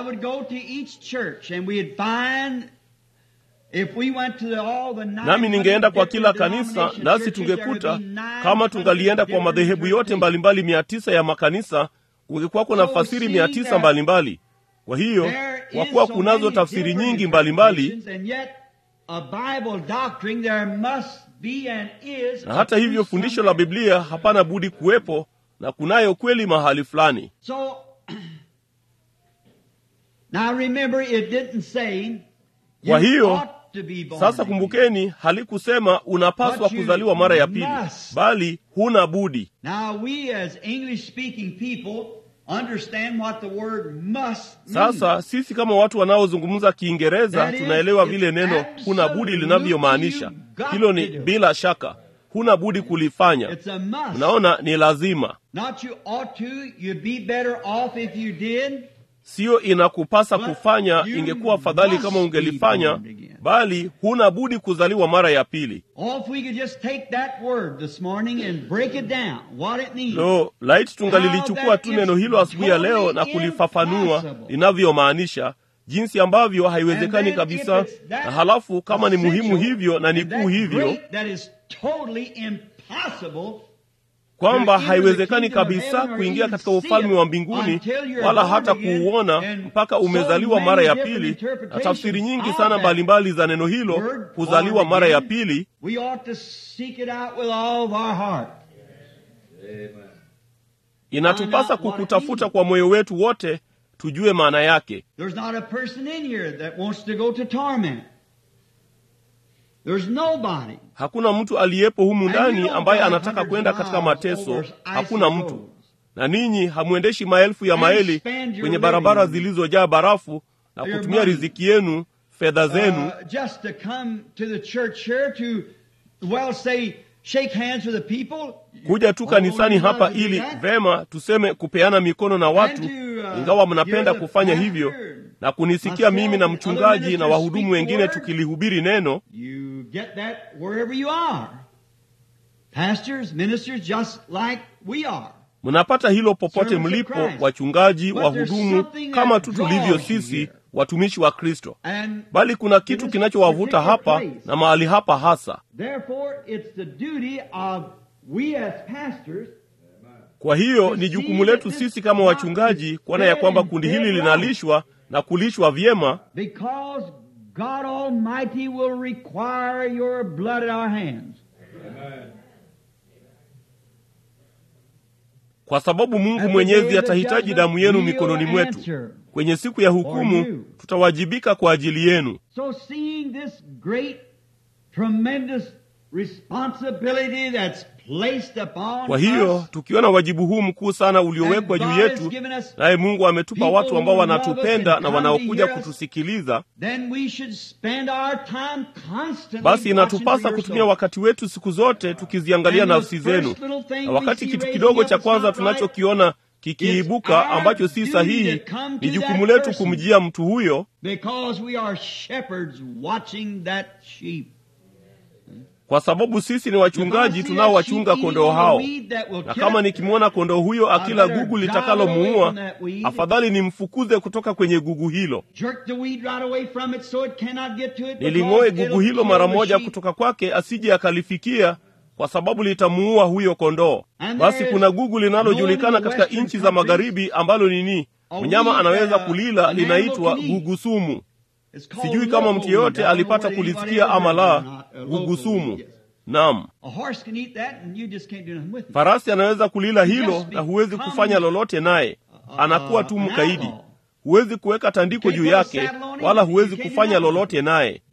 [SPEAKER 1] Nami ningeenda kwa kila kanisa, nasi tungekuta kama tungalienda kwa madhehebu yote mbalimbali mia tisa ya makanisa, kungekuwako na fasiri mia tisa mbalimbali. Kwa hiyo kwa kuwa kunazo tafsiri nyingi mbalimbali na hata hivyo fundisho la Biblia hapana budi kuwepo na kunayo kweli mahali fulani.
[SPEAKER 3] So, now remember it didn't say
[SPEAKER 1] kwa hiyo sasa kumbukeni, halikusema unapaswa kuzaliwa mara ya pili, bali huna budi.
[SPEAKER 3] Now we as English speaking people understand what the word must
[SPEAKER 1] Sasa sisi kama watu wanaozungumza Kiingereza tunaelewa vile neno huna budi linavyomaanisha. Hilo ni bila shaka, huna budi kulifanya.
[SPEAKER 3] It's a must.
[SPEAKER 1] Mnaona, ni lazima,
[SPEAKER 3] Not you ought to, you'd be better off if you did.
[SPEAKER 1] siyo inakupasa kufanya. Ingekuwa fadhali kama ungelifanya, bali huna budi kuzaliwa mara ya pili.
[SPEAKER 3] Or if we could just take that word this morning and break it down, what it means.
[SPEAKER 1] Lo, laiti tungalilichukua tu neno hilo asubuhi ya leo na kulifafanua linavyomaanisha, jinsi ambavyo haiwezekani kabisa. Na halafu kama ni muhimu hivyo na ni kuu hivyo
[SPEAKER 3] That is totally impossible
[SPEAKER 1] kwamba haiwezekani kabisa kuingia katika ufalme wa mbinguni wala hata kuuona mpaka umezaliwa mara ya pili, na tafsiri nyingi sana mbalimbali za neno hilo kuzaliwa mara ya pili.
[SPEAKER 3] We ought to seek it out with all of our heart.
[SPEAKER 1] Inatupasa kukutafuta kwa moyo wetu wote, tujue maana yake.
[SPEAKER 3] There's not a person in here that wants to go to torment. There's nobody.
[SPEAKER 1] Hakuna mtu aliyepo humu ndani ambaye anataka kwenda katika mateso. Hakuna mtu. Na ninyi hamwendeshi maelfu ya maeli kwenye barabara zilizojaa barafu na kutumia riziki yenu, fedha zenu,
[SPEAKER 3] Uh, just to come to the church here to, well, say, shake hands with the people.
[SPEAKER 1] kuja tu kanisani
[SPEAKER 3] Although
[SPEAKER 1] hapa
[SPEAKER 3] you love to do
[SPEAKER 1] ili
[SPEAKER 3] that.
[SPEAKER 1] vema tuseme kupeana mikono na watu,
[SPEAKER 3] And to, uh,
[SPEAKER 1] ingawa mnapenda
[SPEAKER 3] hear the
[SPEAKER 1] kufanya
[SPEAKER 3] pastor,
[SPEAKER 1] hivyo na kunisikia
[SPEAKER 3] myself
[SPEAKER 1] mimi na
[SPEAKER 3] and other
[SPEAKER 1] mchungaji na
[SPEAKER 3] ministers
[SPEAKER 1] wahudumu
[SPEAKER 3] speak
[SPEAKER 1] wengine
[SPEAKER 3] word.
[SPEAKER 1] tukilihubiri neno.
[SPEAKER 3] You get that wherever you are. Pastors, ministers, just like we are.
[SPEAKER 1] mnapata hilo popote mlipo wachungaji wahudumu kama tu tulivyo sisi watumishi wa kristo
[SPEAKER 3] And
[SPEAKER 1] bali kuna kitu kinachowavuta hapa na mahali hapa hasa
[SPEAKER 3] therefore it's the duty of we as pastors
[SPEAKER 1] kwa hiyo ni jukumu letu sisi kama wachungaji kuona ya kwamba kundi hili linalishwa na kulishwa vyema
[SPEAKER 3] because God Almighty will require your blood at our hands.
[SPEAKER 1] kwa sababu mungu mwenyezi atahitaji damu yenu mikononi mwetu kwenye siku ya hukumu tutawajibika kwa ajili yenu
[SPEAKER 3] So seeing this great, tremendous responsibility that's placed upon
[SPEAKER 1] kwa hiyo
[SPEAKER 3] us,
[SPEAKER 1] tukiona wajibu huu mkuu sana uliowekwa juu yetu naye mungu ametupa watu ambao wanatupenda na wanaokuja kutusikiliza
[SPEAKER 3] then we should spend our time constantly
[SPEAKER 1] basi inatupasa
[SPEAKER 3] watching for
[SPEAKER 1] kutumia
[SPEAKER 3] your
[SPEAKER 1] wakati wetu siku zote tukiziangalia
[SPEAKER 3] And the
[SPEAKER 1] nafsi zenu
[SPEAKER 3] first little thing
[SPEAKER 1] na
[SPEAKER 3] we
[SPEAKER 1] wakati
[SPEAKER 3] see
[SPEAKER 1] kitu
[SPEAKER 3] raising
[SPEAKER 1] kidogo
[SPEAKER 3] up
[SPEAKER 1] cha
[SPEAKER 3] that's
[SPEAKER 1] kwanza
[SPEAKER 3] not right
[SPEAKER 1] tunachokiona kikiibuka
[SPEAKER 3] our
[SPEAKER 1] ambacho si
[SPEAKER 3] duty
[SPEAKER 1] sahihi
[SPEAKER 3] to come
[SPEAKER 1] ni
[SPEAKER 3] to
[SPEAKER 1] jukumu
[SPEAKER 3] that
[SPEAKER 1] letu
[SPEAKER 3] person.
[SPEAKER 1] kumjia mtu huyo
[SPEAKER 3] Because we are shepherds watching that sheep.
[SPEAKER 1] kwa sababu sisi ni wachungaji tunaowachunga kondoo hao na kama nikimwona kondoo huyo akila gugu litakalomuua afadhali nimfukuze kutoka kwenye gugu hilo niling'oe gugu hilo mara moja kutoka kwake asije akalifikia kwa sababu litamuua huyo kondoo basi kuna gugu linalojulikana katika nchi za magharibi ambalo nini mnyama anaweza kulila linaitwa gugu sumu sijui kama mtu yeyote alipata kulisikia ama la gugu sumu naam farasi anaweza kulila hilo na huwezi kufanya lolote naye anakuwa tu mkaidi huwezi kuweka tandiko juu yake wala huwezi kufanya lolote naye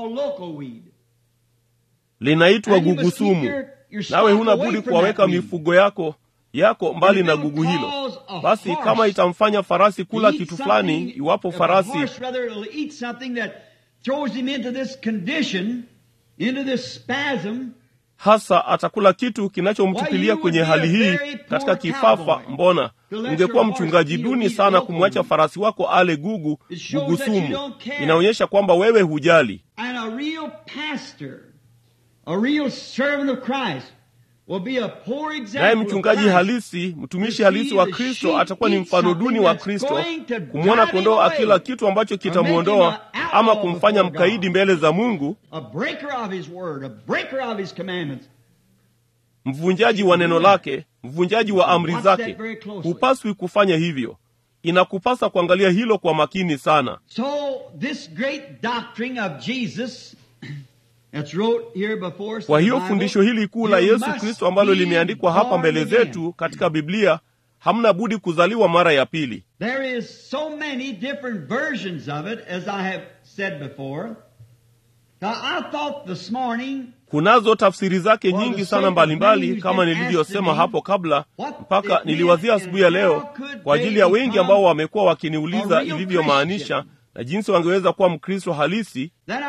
[SPEAKER 1] linaitwa gugu sumu nawe huna budi kuwaweka mifugo yako yako mbali na gugu hilo basi kama itamfanya farasi kula kitu fulani iwapo farasi hasa atakula kitu kinachomtupilia kwenye hali hii katika kifafa mbona ungekuwa mchungaji duni sana kumwacha farasi wako ale gugu gugu sumu inaonyesha kwamba wewe hujali naye mchungaji halisi mtumishi halisi wa kristo atakuwa ni mfano duni wa kristo kumwona kondoo akila kitu ambacho kitamwondoa ama kumfanya mkaidi mbele za mungu mvunjaji wa neno lake mvunjaji wa amri zake hupaswi kufanya hivyo inakupasa kuangalia hilo kwa makini sana
[SPEAKER 3] so this great doctrine of jesus
[SPEAKER 1] kwa hiyo fundisho hili kuu la yesu kristo ambalo limeandikwa hapa mbele zetu katika biblia hamna budi kuzaliwa mara ya pili
[SPEAKER 3] There is so many different versions of it, as I have said before. Now, I thought this morning
[SPEAKER 1] kunazo tafsiri zake nyingi sana mbalimbali kama nilivyosema hapo kabla mpaka niliwazia asubuhi ya leo kwa ajili ya wengi ambao wamekuwa wakiniuliza ilivyomaanisha na jinsi wangeweza kuwa mkristo halisi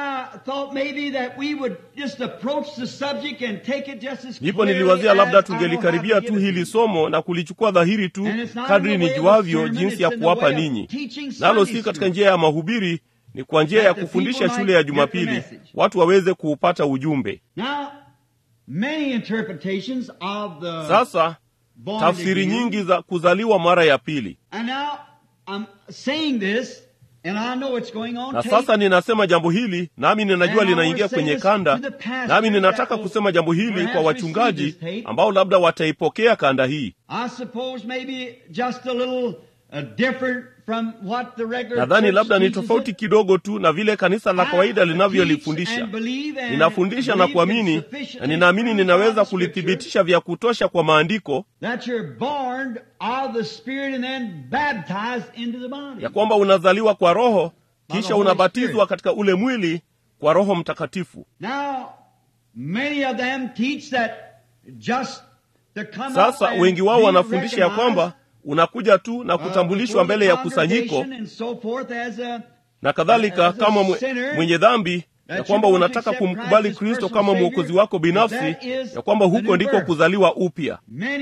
[SPEAKER 1] ndipo niliwazia labda tungelikaribia tu hili somo na kulichukua dhahiri tu kadri nijuavyo jinsi ya kuwapa ninyi nalo si katika njia ya mahubiri ni kwa njia ya kufundisha shule ya jumapili watu waweze kuupata ujumbe sasa tafsiri nyingi za kuzaliwa mara ya pili na sasa ninasema jambo hili nami ninajua linaingia kwenye kanda nami ninataka kusema jambo hili kwa wachungaji ambao labda wataipokea kanda hii nadhani labda ni tofauti kidogo tu na vile kanisa la kawaida linavyolifundisha ninafundisha na kuamini na ninaamini ninaweza kulithibitisha vya kutosha kwa maandiko ya kwamba unazaliwa kwa roho kisha unabatizwa katika ule mwili kwa roho mtakatifu sasa wengi wao wanafundisha ya kwamba unakuja tu na kutambulishwa mbele ya kusanyiko na kadhalika kama mwenye dhambi ya kwamba unataka kumkubali kristo kama mwokozi wako binafsi ya kwamba huko ndiko kuzaliwa upya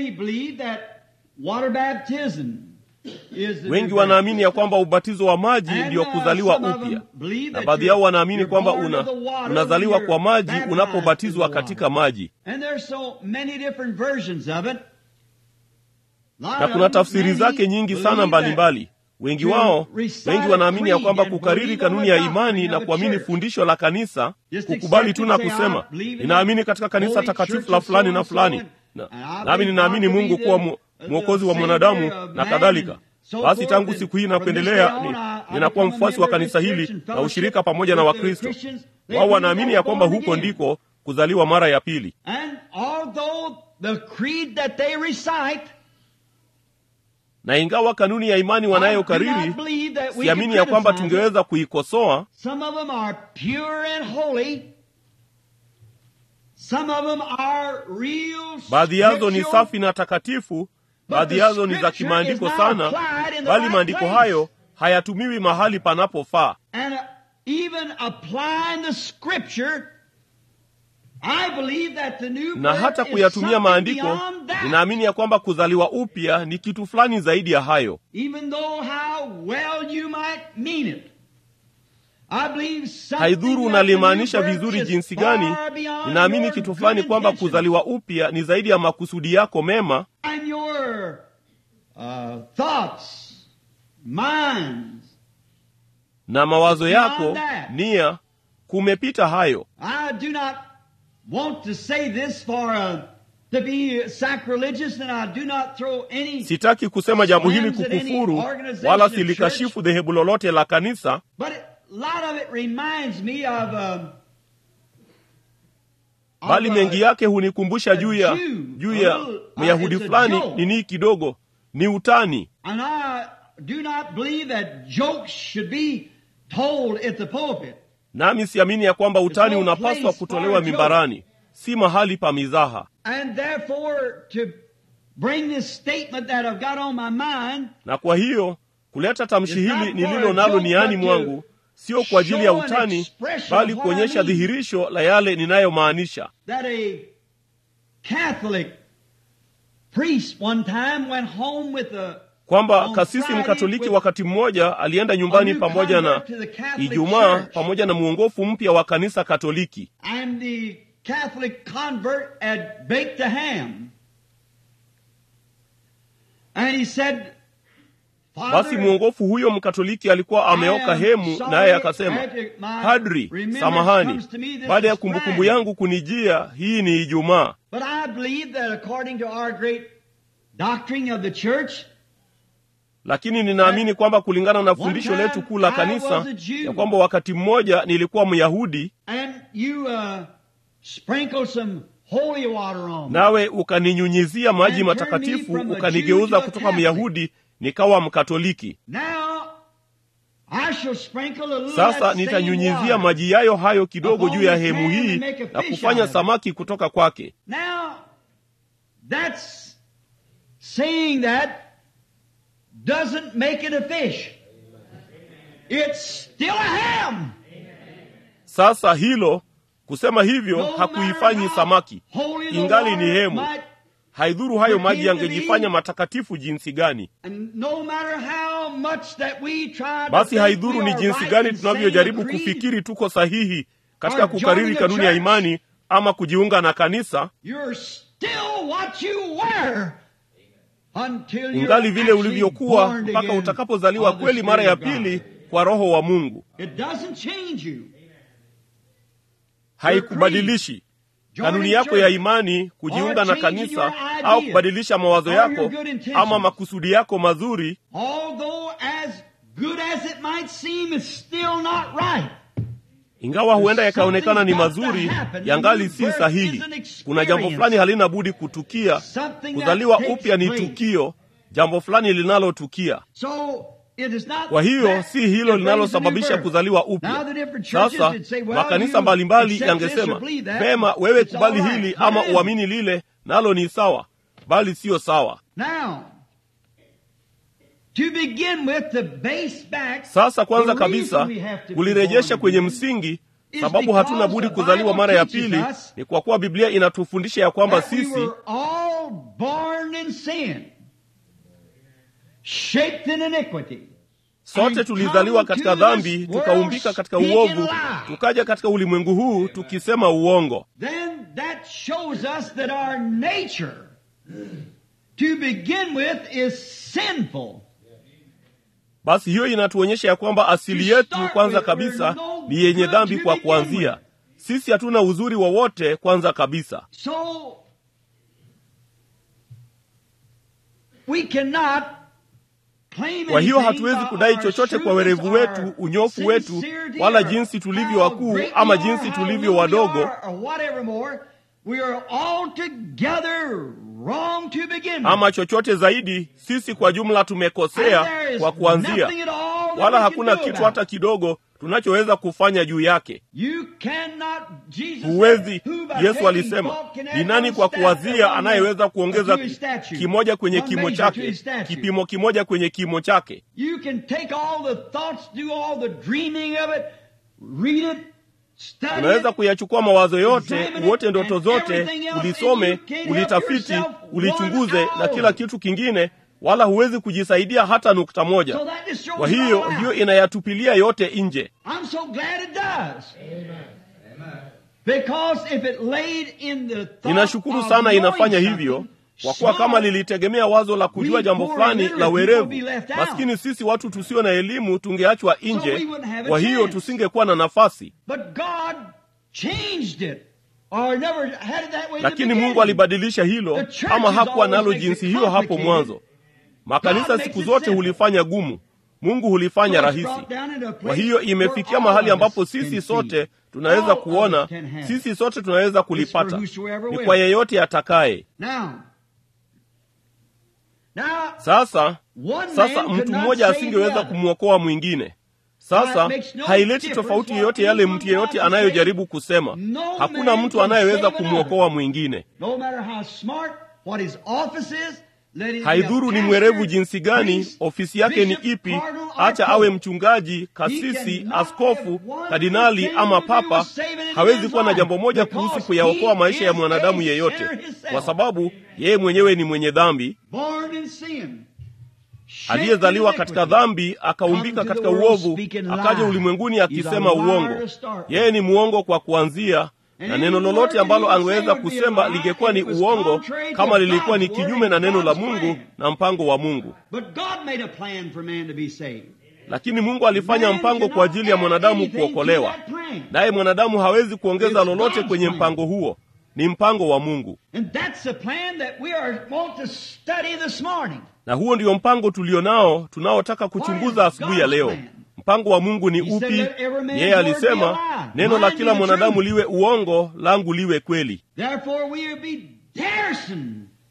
[SPEAKER 1] wengi wanaamini ya kwamba ubatizo wa maji ndiyo kuzaliwa upya na baadhi yao wanaamini kwamba una, unazaliwa kwa maji unapobatizwa katika maji na kuna tafsiri zake nyingi sana mbalimbali. Wengi wao, wengi wanaamini ya kwamba kukariri kanuni ya imani na kuamini fundisho la kanisa, kukubali tu na kusema ninaamini katika kanisa takatifu la fulani na fulani, na nami ninaamini Mungu kuwa mwokozi wa mwanadamu na kadhalika. Basi tangu siku hii na kuendelea, ni, ninakuwa mfuasi wa kanisa hili na ushirika pamoja na Wakristo. Wao wanaamini ya kwamba huko ndiko kuzaliwa mara ya pili. Na ingawa kanuni ya imani wanayokariri, siamini ya kwamba tungeweza kuikosoa. Baadhi yazo ni safi na takatifu, baadhi yazo ni za kimaandiko sana, bali maandiko hayo hayatumiwi mahali panapofaa. Na hata kuyatumia maandiko, ninaamini ya kwamba kuzaliwa upya ni kitu fulani zaidi ya hayo. Haidhuru unalimaanisha vizuri jinsi gani, ninaamini kitu fulani kwamba kuzaliwa upya ni zaidi ya makusudi yako mema
[SPEAKER 3] Uh, thoughts, minds,
[SPEAKER 1] na mawazo yako, nia, kumepita hayo.
[SPEAKER 3] I do not want to say this for uh, to be sacrilegious and I do not throw any
[SPEAKER 1] Sitaki kusema jambo hili kukufuru, wala silikashifu dhehebu lolote la kanisa,
[SPEAKER 3] but it, a lot of it reminds me of um,
[SPEAKER 1] bali mengi yake hunikumbusha juu ya juu ya Myahudi fulani nini kidogo ni utani.
[SPEAKER 3] And I do not believe that jokes should be told at the pulpit.
[SPEAKER 1] Nami siamini ya kwamba utani unapaswa kutolewa mimbarani, si mahali pa mizaha.
[SPEAKER 3] And therefore to bring this statement that I've got on my mind,
[SPEAKER 1] Na kwa hiyo kuleta tamshi hili nililo nalo niani mwangu sio kwa ajili ya utani, bali kuonyesha dhihirisho la yale ninayomaanisha.
[SPEAKER 3] that a Catholic priest one time went home with a
[SPEAKER 1] kwamba kasisi mkatoliki wakati mmoja alienda nyumbani pamoja na Ijumaa pamoja na mwongofu mpya wa kanisa Katoliki,
[SPEAKER 3] and the Catholic convert had baked a ham. And he said,
[SPEAKER 1] basi mwongofu huyo mkatoliki alikuwa ameoka hemu, naye akasema, Padri, samahani, baada ya kumbukumbu yangu kunijia, hii ni Ijumaa,
[SPEAKER 3] But I believe that according to our great doctrine of the church,
[SPEAKER 1] lakini ninaamini kwamba kulingana na fundisho letu kuu la kanisa ya kwamba wakati mmoja nilikuwa Myahudi,
[SPEAKER 3] and you uh, sprinkle some holy water on me.
[SPEAKER 1] nawe ukaninyunyizia maji matakatifu, ukanigeuza kutoka Myahudi nikawa Mkatoliki.
[SPEAKER 3] Now I shall sprinkle a little of
[SPEAKER 1] Sasa
[SPEAKER 3] that same
[SPEAKER 1] nitanyunyizia
[SPEAKER 3] water.
[SPEAKER 1] maji yayo hayo kidogo juu ya hemu hii na kufanya samaki kutoka kwake.
[SPEAKER 3] Now that's saying that doesn't make it a fish. It's still a ham.
[SPEAKER 1] Sasa hilo kusema hivyo
[SPEAKER 3] No
[SPEAKER 1] hakuifanyi
[SPEAKER 3] matter how
[SPEAKER 1] samaki,
[SPEAKER 3] holy the
[SPEAKER 1] ingali
[SPEAKER 3] water
[SPEAKER 1] ni hemu.
[SPEAKER 3] might-
[SPEAKER 1] Haidhuru hayo maji
[SPEAKER 3] Pretend to
[SPEAKER 1] yangejifanya
[SPEAKER 3] be-
[SPEAKER 1] matakatifu jinsi gani.
[SPEAKER 3] And no matter how much that we try to
[SPEAKER 1] Basi
[SPEAKER 3] think
[SPEAKER 1] haidhuru
[SPEAKER 3] we
[SPEAKER 1] ni
[SPEAKER 3] are
[SPEAKER 1] jinsi
[SPEAKER 3] right
[SPEAKER 1] gani
[SPEAKER 3] in
[SPEAKER 1] tunavyojaribu
[SPEAKER 3] saying a creed,
[SPEAKER 1] kufikiri tuko sahihi katika
[SPEAKER 3] or
[SPEAKER 1] kukariri
[SPEAKER 3] joining a
[SPEAKER 1] kanuni ya
[SPEAKER 3] church.
[SPEAKER 1] imani ama kujiunga na kanisa,
[SPEAKER 3] You're still what you were until you're
[SPEAKER 1] ungali vile
[SPEAKER 3] actually
[SPEAKER 1] ulivyokuwa
[SPEAKER 3] born
[SPEAKER 1] mpaka
[SPEAKER 3] again
[SPEAKER 1] utakapozaliwa
[SPEAKER 3] of the
[SPEAKER 1] kweli mara ya
[SPEAKER 3] Spirit of
[SPEAKER 1] pili
[SPEAKER 3] God.
[SPEAKER 1] kwa Roho wa Mungu.
[SPEAKER 3] It doesn't change you.
[SPEAKER 1] Haikubadilishi kanuni
[SPEAKER 3] Joining
[SPEAKER 1] yako ya
[SPEAKER 3] church
[SPEAKER 1] imani, kujiunga
[SPEAKER 3] or
[SPEAKER 1] na
[SPEAKER 3] changing
[SPEAKER 1] kanisa
[SPEAKER 3] your ideas
[SPEAKER 1] au kubadilisha mawazo
[SPEAKER 3] or
[SPEAKER 1] yako
[SPEAKER 3] your good intentions.
[SPEAKER 1] ama makusudi yako mazuri,
[SPEAKER 3] Although as good as it might seem, it's still not right.
[SPEAKER 1] ingawa huenda yakaonekana ni
[SPEAKER 3] Something's got to
[SPEAKER 1] mazuri,
[SPEAKER 3] happen.
[SPEAKER 1] yangali si
[SPEAKER 3] Birth
[SPEAKER 1] sahihi.
[SPEAKER 3] is an experience.
[SPEAKER 1] Kuna jambo fulani halina budi kutukia.
[SPEAKER 3] Something that
[SPEAKER 1] Kuzaliwa
[SPEAKER 3] takes
[SPEAKER 1] upya ni
[SPEAKER 3] place.
[SPEAKER 1] tukio, jambo fulani linalotukia.
[SPEAKER 3] So it is not
[SPEAKER 1] Kwa hiyo
[SPEAKER 3] that
[SPEAKER 1] si hilo
[SPEAKER 3] that brings a new
[SPEAKER 1] linalosababisha
[SPEAKER 3] birth.
[SPEAKER 1] kuzaliwa
[SPEAKER 3] Now
[SPEAKER 1] upya.
[SPEAKER 3] the different churches
[SPEAKER 1] Sasa
[SPEAKER 3] would say, well,
[SPEAKER 1] makanisa
[SPEAKER 3] you
[SPEAKER 1] mbalimbali
[SPEAKER 3] accept this or
[SPEAKER 1] yangesema
[SPEAKER 3] believe that.
[SPEAKER 1] vema, wewe
[SPEAKER 3] It's all
[SPEAKER 1] kubali
[SPEAKER 3] right.
[SPEAKER 1] hili ama
[SPEAKER 3] Amen.
[SPEAKER 1] uamini lile, nalo ni sawa, bali siyo sawa.
[SPEAKER 3] Now, to begin with, to base back,
[SPEAKER 1] Sasa kwanza
[SPEAKER 3] the
[SPEAKER 1] kabisa
[SPEAKER 3] reason we have to be
[SPEAKER 1] kulirejesha
[SPEAKER 3] born
[SPEAKER 1] kwenye
[SPEAKER 3] again
[SPEAKER 1] msingi,
[SPEAKER 3] is
[SPEAKER 1] sababu hatuna
[SPEAKER 3] because
[SPEAKER 1] budi
[SPEAKER 3] the
[SPEAKER 1] kuzaliwa
[SPEAKER 3] Bible
[SPEAKER 1] mara ya
[SPEAKER 3] teaches
[SPEAKER 1] pili,
[SPEAKER 3] us
[SPEAKER 1] ni kwa kuwa Biblia inatufundisha ya kwamba
[SPEAKER 3] that we
[SPEAKER 1] sisi
[SPEAKER 3] were all born in sin, shaped in iniquity.
[SPEAKER 1] sote
[SPEAKER 3] and
[SPEAKER 1] tulizaliwa
[SPEAKER 3] come
[SPEAKER 1] katika
[SPEAKER 3] to
[SPEAKER 1] dhambi,
[SPEAKER 3] this world
[SPEAKER 1] tukaumbika katika
[SPEAKER 3] speaking
[SPEAKER 1] uovu,
[SPEAKER 3] lies.
[SPEAKER 1] tukaja katika ulimwengu huu tukisema uongo.
[SPEAKER 3] Then that shows us that our nature to begin with is sinful.
[SPEAKER 1] basi hiyo inatuonyesha ya kwamba asili yetu kwanza kabisa ni yenye dhambi kwa kuanzia sisi hatuna uzuri wowote kwanza kabisa
[SPEAKER 3] So we cannot claim
[SPEAKER 1] kwa hiyo
[SPEAKER 3] anything
[SPEAKER 1] hatuwezi
[SPEAKER 3] by
[SPEAKER 1] kudai
[SPEAKER 3] our
[SPEAKER 1] chochote kwa
[SPEAKER 3] shrewdness,
[SPEAKER 1] werevu wetu
[SPEAKER 3] our
[SPEAKER 1] unyofu wetu
[SPEAKER 3] sincerity,
[SPEAKER 1] wala
[SPEAKER 3] or
[SPEAKER 1] jinsi tulivyo
[SPEAKER 3] how
[SPEAKER 1] wakuu
[SPEAKER 3] great
[SPEAKER 1] ama
[SPEAKER 3] we are,
[SPEAKER 1] jinsi
[SPEAKER 3] how
[SPEAKER 1] tulivyo
[SPEAKER 3] little we
[SPEAKER 1] wadogo
[SPEAKER 3] are, or whatever more. We are altogether wrong to begin with.
[SPEAKER 1] ama chochote zaidi sisi kwa jumla
[SPEAKER 3] And
[SPEAKER 1] tumekosea
[SPEAKER 3] there is
[SPEAKER 1] kwa kuanzia
[SPEAKER 3] nothing at all that
[SPEAKER 1] wala
[SPEAKER 3] we can
[SPEAKER 1] hakuna
[SPEAKER 3] do
[SPEAKER 1] kitu
[SPEAKER 3] about
[SPEAKER 1] hata
[SPEAKER 3] it.
[SPEAKER 1] kidogo tunachoweza kufanya juu yake
[SPEAKER 3] You cannot, Jesus
[SPEAKER 1] huwezi
[SPEAKER 3] said, "Who by
[SPEAKER 1] yesu
[SPEAKER 3] taking
[SPEAKER 1] alisema
[SPEAKER 3] thought can add
[SPEAKER 1] ni nani
[SPEAKER 3] one
[SPEAKER 1] kwa
[SPEAKER 3] staff
[SPEAKER 1] kuwazia
[SPEAKER 3] or one
[SPEAKER 1] anayeweza kuongeza
[SPEAKER 3] to his statute,
[SPEAKER 1] kimoja kwenye
[SPEAKER 3] one
[SPEAKER 1] kimo
[SPEAKER 3] measure to
[SPEAKER 1] chake
[SPEAKER 3] his statute."
[SPEAKER 1] kipimo kimoja kwenye kimo chake
[SPEAKER 3] You can take all the thoughts, do all the dreaming of it, read it, study
[SPEAKER 1] unaweza
[SPEAKER 3] it,
[SPEAKER 1] kuyachukua mawazo yote
[SPEAKER 3] examine it,
[SPEAKER 1] uote ndoto
[SPEAKER 3] and
[SPEAKER 1] zote
[SPEAKER 3] everything else,
[SPEAKER 1] ulisome
[SPEAKER 3] and you can't help
[SPEAKER 1] ulitafiti
[SPEAKER 3] yourself
[SPEAKER 1] ulichunguze
[SPEAKER 3] one
[SPEAKER 1] na
[SPEAKER 3] hour.
[SPEAKER 1] kila kitu kingine wala huwezi kujisaidia hata nukta moja
[SPEAKER 3] So that destroys
[SPEAKER 1] kwa
[SPEAKER 3] it
[SPEAKER 1] hiyo
[SPEAKER 3] all out.
[SPEAKER 1] hiyo inayatupilia yote nje
[SPEAKER 3] I'm so glad it does. Because if it laid in the thought
[SPEAKER 1] ninashukuru
[SPEAKER 3] of
[SPEAKER 1] sana
[SPEAKER 3] knowing
[SPEAKER 1] inafanya
[SPEAKER 3] something,
[SPEAKER 1] hivyo kwa kuwa kama
[SPEAKER 3] smart,
[SPEAKER 1] lilitegemea wazo la kujua
[SPEAKER 3] We
[SPEAKER 1] jambo
[SPEAKER 3] poor
[SPEAKER 1] fulani
[SPEAKER 3] illiterate
[SPEAKER 1] la
[SPEAKER 3] people
[SPEAKER 1] werevu
[SPEAKER 3] be left out.
[SPEAKER 1] maskini sisi watu tusio na elimu tungeachwa
[SPEAKER 3] we
[SPEAKER 1] nje
[SPEAKER 3] wouldn't have a
[SPEAKER 1] kwa hiyo
[SPEAKER 3] chance.
[SPEAKER 1] tusingekuwa na nafasi
[SPEAKER 3] But God changed it. Or never had it that way in the
[SPEAKER 1] lakini mungu
[SPEAKER 3] beginning.
[SPEAKER 1] alibadilisha hilo
[SPEAKER 3] The church
[SPEAKER 1] ama
[SPEAKER 3] is
[SPEAKER 1] hakuwa
[SPEAKER 3] always
[SPEAKER 1] nalo
[SPEAKER 3] makes it
[SPEAKER 1] jinsi hiyo hapo
[SPEAKER 3] complicated.
[SPEAKER 1] mwanzo makanisa
[SPEAKER 3] God
[SPEAKER 1] siku
[SPEAKER 3] makes it
[SPEAKER 1] zote
[SPEAKER 3] simple.
[SPEAKER 1] hulifanya gumu mungu hulifanya
[SPEAKER 3] So it's
[SPEAKER 1] rahisi
[SPEAKER 3] brought down into a place
[SPEAKER 1] kwa hiyo
[SPEAKER 3] where
[SPEAKER 1] imefikia
[SPEAKER 3] all
[SPEAKER 1] mahali
[SPEAKER 3] of
[SPEAKER 1] ambapo
[SPEAKER 3] us can
[SPEAKER 1] sisi
[SPEAKER 3] see.
[SPEAKER 1] sote
[SPEAKER 3] All
[SPEAKER 1] tunaweza
[SPEAKER 3] of
[SPEAKER 1] kuona
[SPEAKER 3] us can have.
[SPEAKER 1] sisi sote tunaweza kulipata
[SPEAKER 3] whosoever
[SPEAKER 1] ni
[SPEAKER 3] will.
[SPEAKER 1] kwa yeyote atakaye
[SPEAKER 3] Now, now,
[SPEAKER 1] sasa
[SPEAKER 3] one
[SPEAKER 1] sasa
[SPEAKER 3] man could
[SPEAKER 1] mtu
[SPEAKER 3] not
[SPEAKER 1] mmoja
[SPEAKER 3] save
[SPEAKER 1] asingeweza
[SPEAKER 3] the other.
[SPEAKER 1] kumwokoa mwingine sasa
[SPEAKER 3] Now, it makes no
[SPEAKER 1] haileti
[SPEAKER 3] difference
[SPEAKER 1] tofauti
[SPEAKER 3] what
[SPEAKER 1] yoyote yale
[SPEAKER 3] anyone
[SPEAKER 1] mtu yeyote
[SPEAKER 3] tries to
[SPEAKER 1] anayojaribu
[SPEAKER 3] say.
[SPEAKER 1] kusema
[SPEAKER 3] No
[SPEAKER 1] hakuna
[SPEAKER 3] man
[SPEAKER 1] mtu
[SPEAKER 3] can
[SPEAKER 1] anayeweza
[SPEAKER 3] save another.
[SPEAKER 1] kumwokoa mwingine
[SPEAKER 3] No matter how smart, what his office is, let him be a
[SPEAKER 1] haidhuru ni
[SPEAKER 3] pastor,
[SPEAKER 1] mwerevu jinsi gani
[SPEAKER 3] priest,
[SPEAKER 1] ofisi yake ni
[SPEAKER 3] bishop,
[SPEAKER 1] ipi
[SPEAKER 3] cardinal, or
[SPEAKER 1] acha
[SPEAKER 3] pope.
[SPEAKER 1] awe mchungaji
[SPEAKER 3] He
[SPEAKER 1] kasisi
[SPEAKER 3] cannot
[SPEAKER 1] askofu
[SPEAKER 3] have one
[SPEAKER 1] kardinali
[SPEAKER 3] thing
[SPEAKER 1] ama
[SPEAKER 3] to do
[SPEAKER 1] papa
[SPEAKER 3] with saving any
[SPEAKER 1] hawezi
[SPEAKER 3] man's
[SPEAKER 1] kuwa na
[SPEAKER 3] life,
[SPEAKER 1] jambo moja
[SPEAKER 3] because
[SPEAKER 1] kuhusu kuyaokoa
[SPEAKER 3] he
[SPEAKER 1] maisha ya
[SPEAKER 3] is
[SPEAKER 1] mwanadamu
[SPEAKER 3] a
[SPEAKER 1] yeyote
[SPEAKER 3] sinner himself.
[SPEAKER 1] kwa sababu yeye mwenyewe ni mwenye dhambi
[SPEAKER 3] born in sin, shaped
[SPEAKER 1] aliyezaliwa
[SPEAKER 3] in
[SPEAKER 1] katika
[SPEAKER 3] iniquity.
[SPEAKER 1] dhambi akaumbika
[SPEAKER 3] Come to
[SPEAKER 1] katika
[SPEAKER 3] the world
[SPEAKER 1] uovu
[SPEAKER 3] speaking
[SPEAKER 1] akaja
[SPEAKER 3] lies.
[SPEAKER 1] ulimwenguni
[SPEAKER 3] He's a
[SPEAKER 1] akisema
[SPEAKER 3] liar
[SPEAKER 1] uongo
[SPEAKER 3] to start with.
[SPEAKER 1] yeye ni mwongo kwa kuanzia
[SPEAKER 3] And
[SPEAKER 1] na
[SPEAKER 3] any
[SPEAKER 1] neno
[SPEAKER 3] word
[SPEAKER 1] lolote
[SPEAKER 3] that
[SPEAKER 1] ambalo
[SPEAKER 3] he would say
[SPEAKER 1] angeweza
[SPEAKER 3] would be a
[SPEAKER 1] kusema
[SPEAKER 3] lie
[SPEAKER 1] lingekuwa
[SPEAKER 3] if
[SPEAKER 1] ni
[SPEAKER 3] it was
[SPEAKER 1] uongo
[SPEAKER 3] contrary to
[SPEAKER 1] kama lilikuwa ni
[SPEAKER 3] God's word
[SPEAKER 1] kinyume na
[SPEAKER 3] and
[SPEAKER 1] neno la
[SPEAKER 3] God's
[SPEAKER 1] mungu
[SPEAKER 3] plan.
[SPEAKER 1] na mpango wa mungu
[SPEAKER 3] But God made a plan for man to be saved.
[SPEAKER 1] lakini mungu alifanya
[SPEAKER 3] Man
[SPEAKER 1] mpango
[SPEAKER 3] cannot
[SPEAKER 1] kwa ajili ya
[SPEAKER 3] add
[SPEAKER 1] mwanadamu
[SPEAKER 3] anything to
[SPEAKER 1] kuokolewa
[SPEAKER 3] that plan.
[SPEAKER 1] naye mwanadamu hawezi kuongeza
[SPEAKER 3] It's
[SPEAKER 1] lolote
[SPEAKER 3] God's
[SPEAKER 1] kwenye
[SPEAKER 3] plan.
[SPEAKER 1] mpango huo ni mpango wa mungu
[SPEAKER 3] And that's the plan that we are want to study this morning.
[SPEAKER 1] na huo ndio mpango tulio nao tunaotaka kuchunguza
[SPEAKER 3] What is
[SPEAKER 1] asubuhi ya
[SPEAKER 3] God's
[SPEAKER 1] leo
[SPEAKER 3] plan?
[SPEAKER 1] mpango wa mungu ni
[SPEAKER 3] He said,
[SPEAKER 1] upi
[SPEAKER 3] "Let every man's
[SPEAKER 1] yeye
[SPEAKER 3] word be
[SPEAKER 1] alisema
[SPEAKER 3] a lie.
[SPEAKER 1] neno la
[SPEAKER 3] Mine
[SPEAKER 1] kila
[SPEAKER 3] be the
[SPEAKER 1] mwanadamu
[SPEAKER 3] truth."
[SPEAKER 1] liwe uongo langu liwe kweli
[SPEAKER 3] Therefore, we will be daresome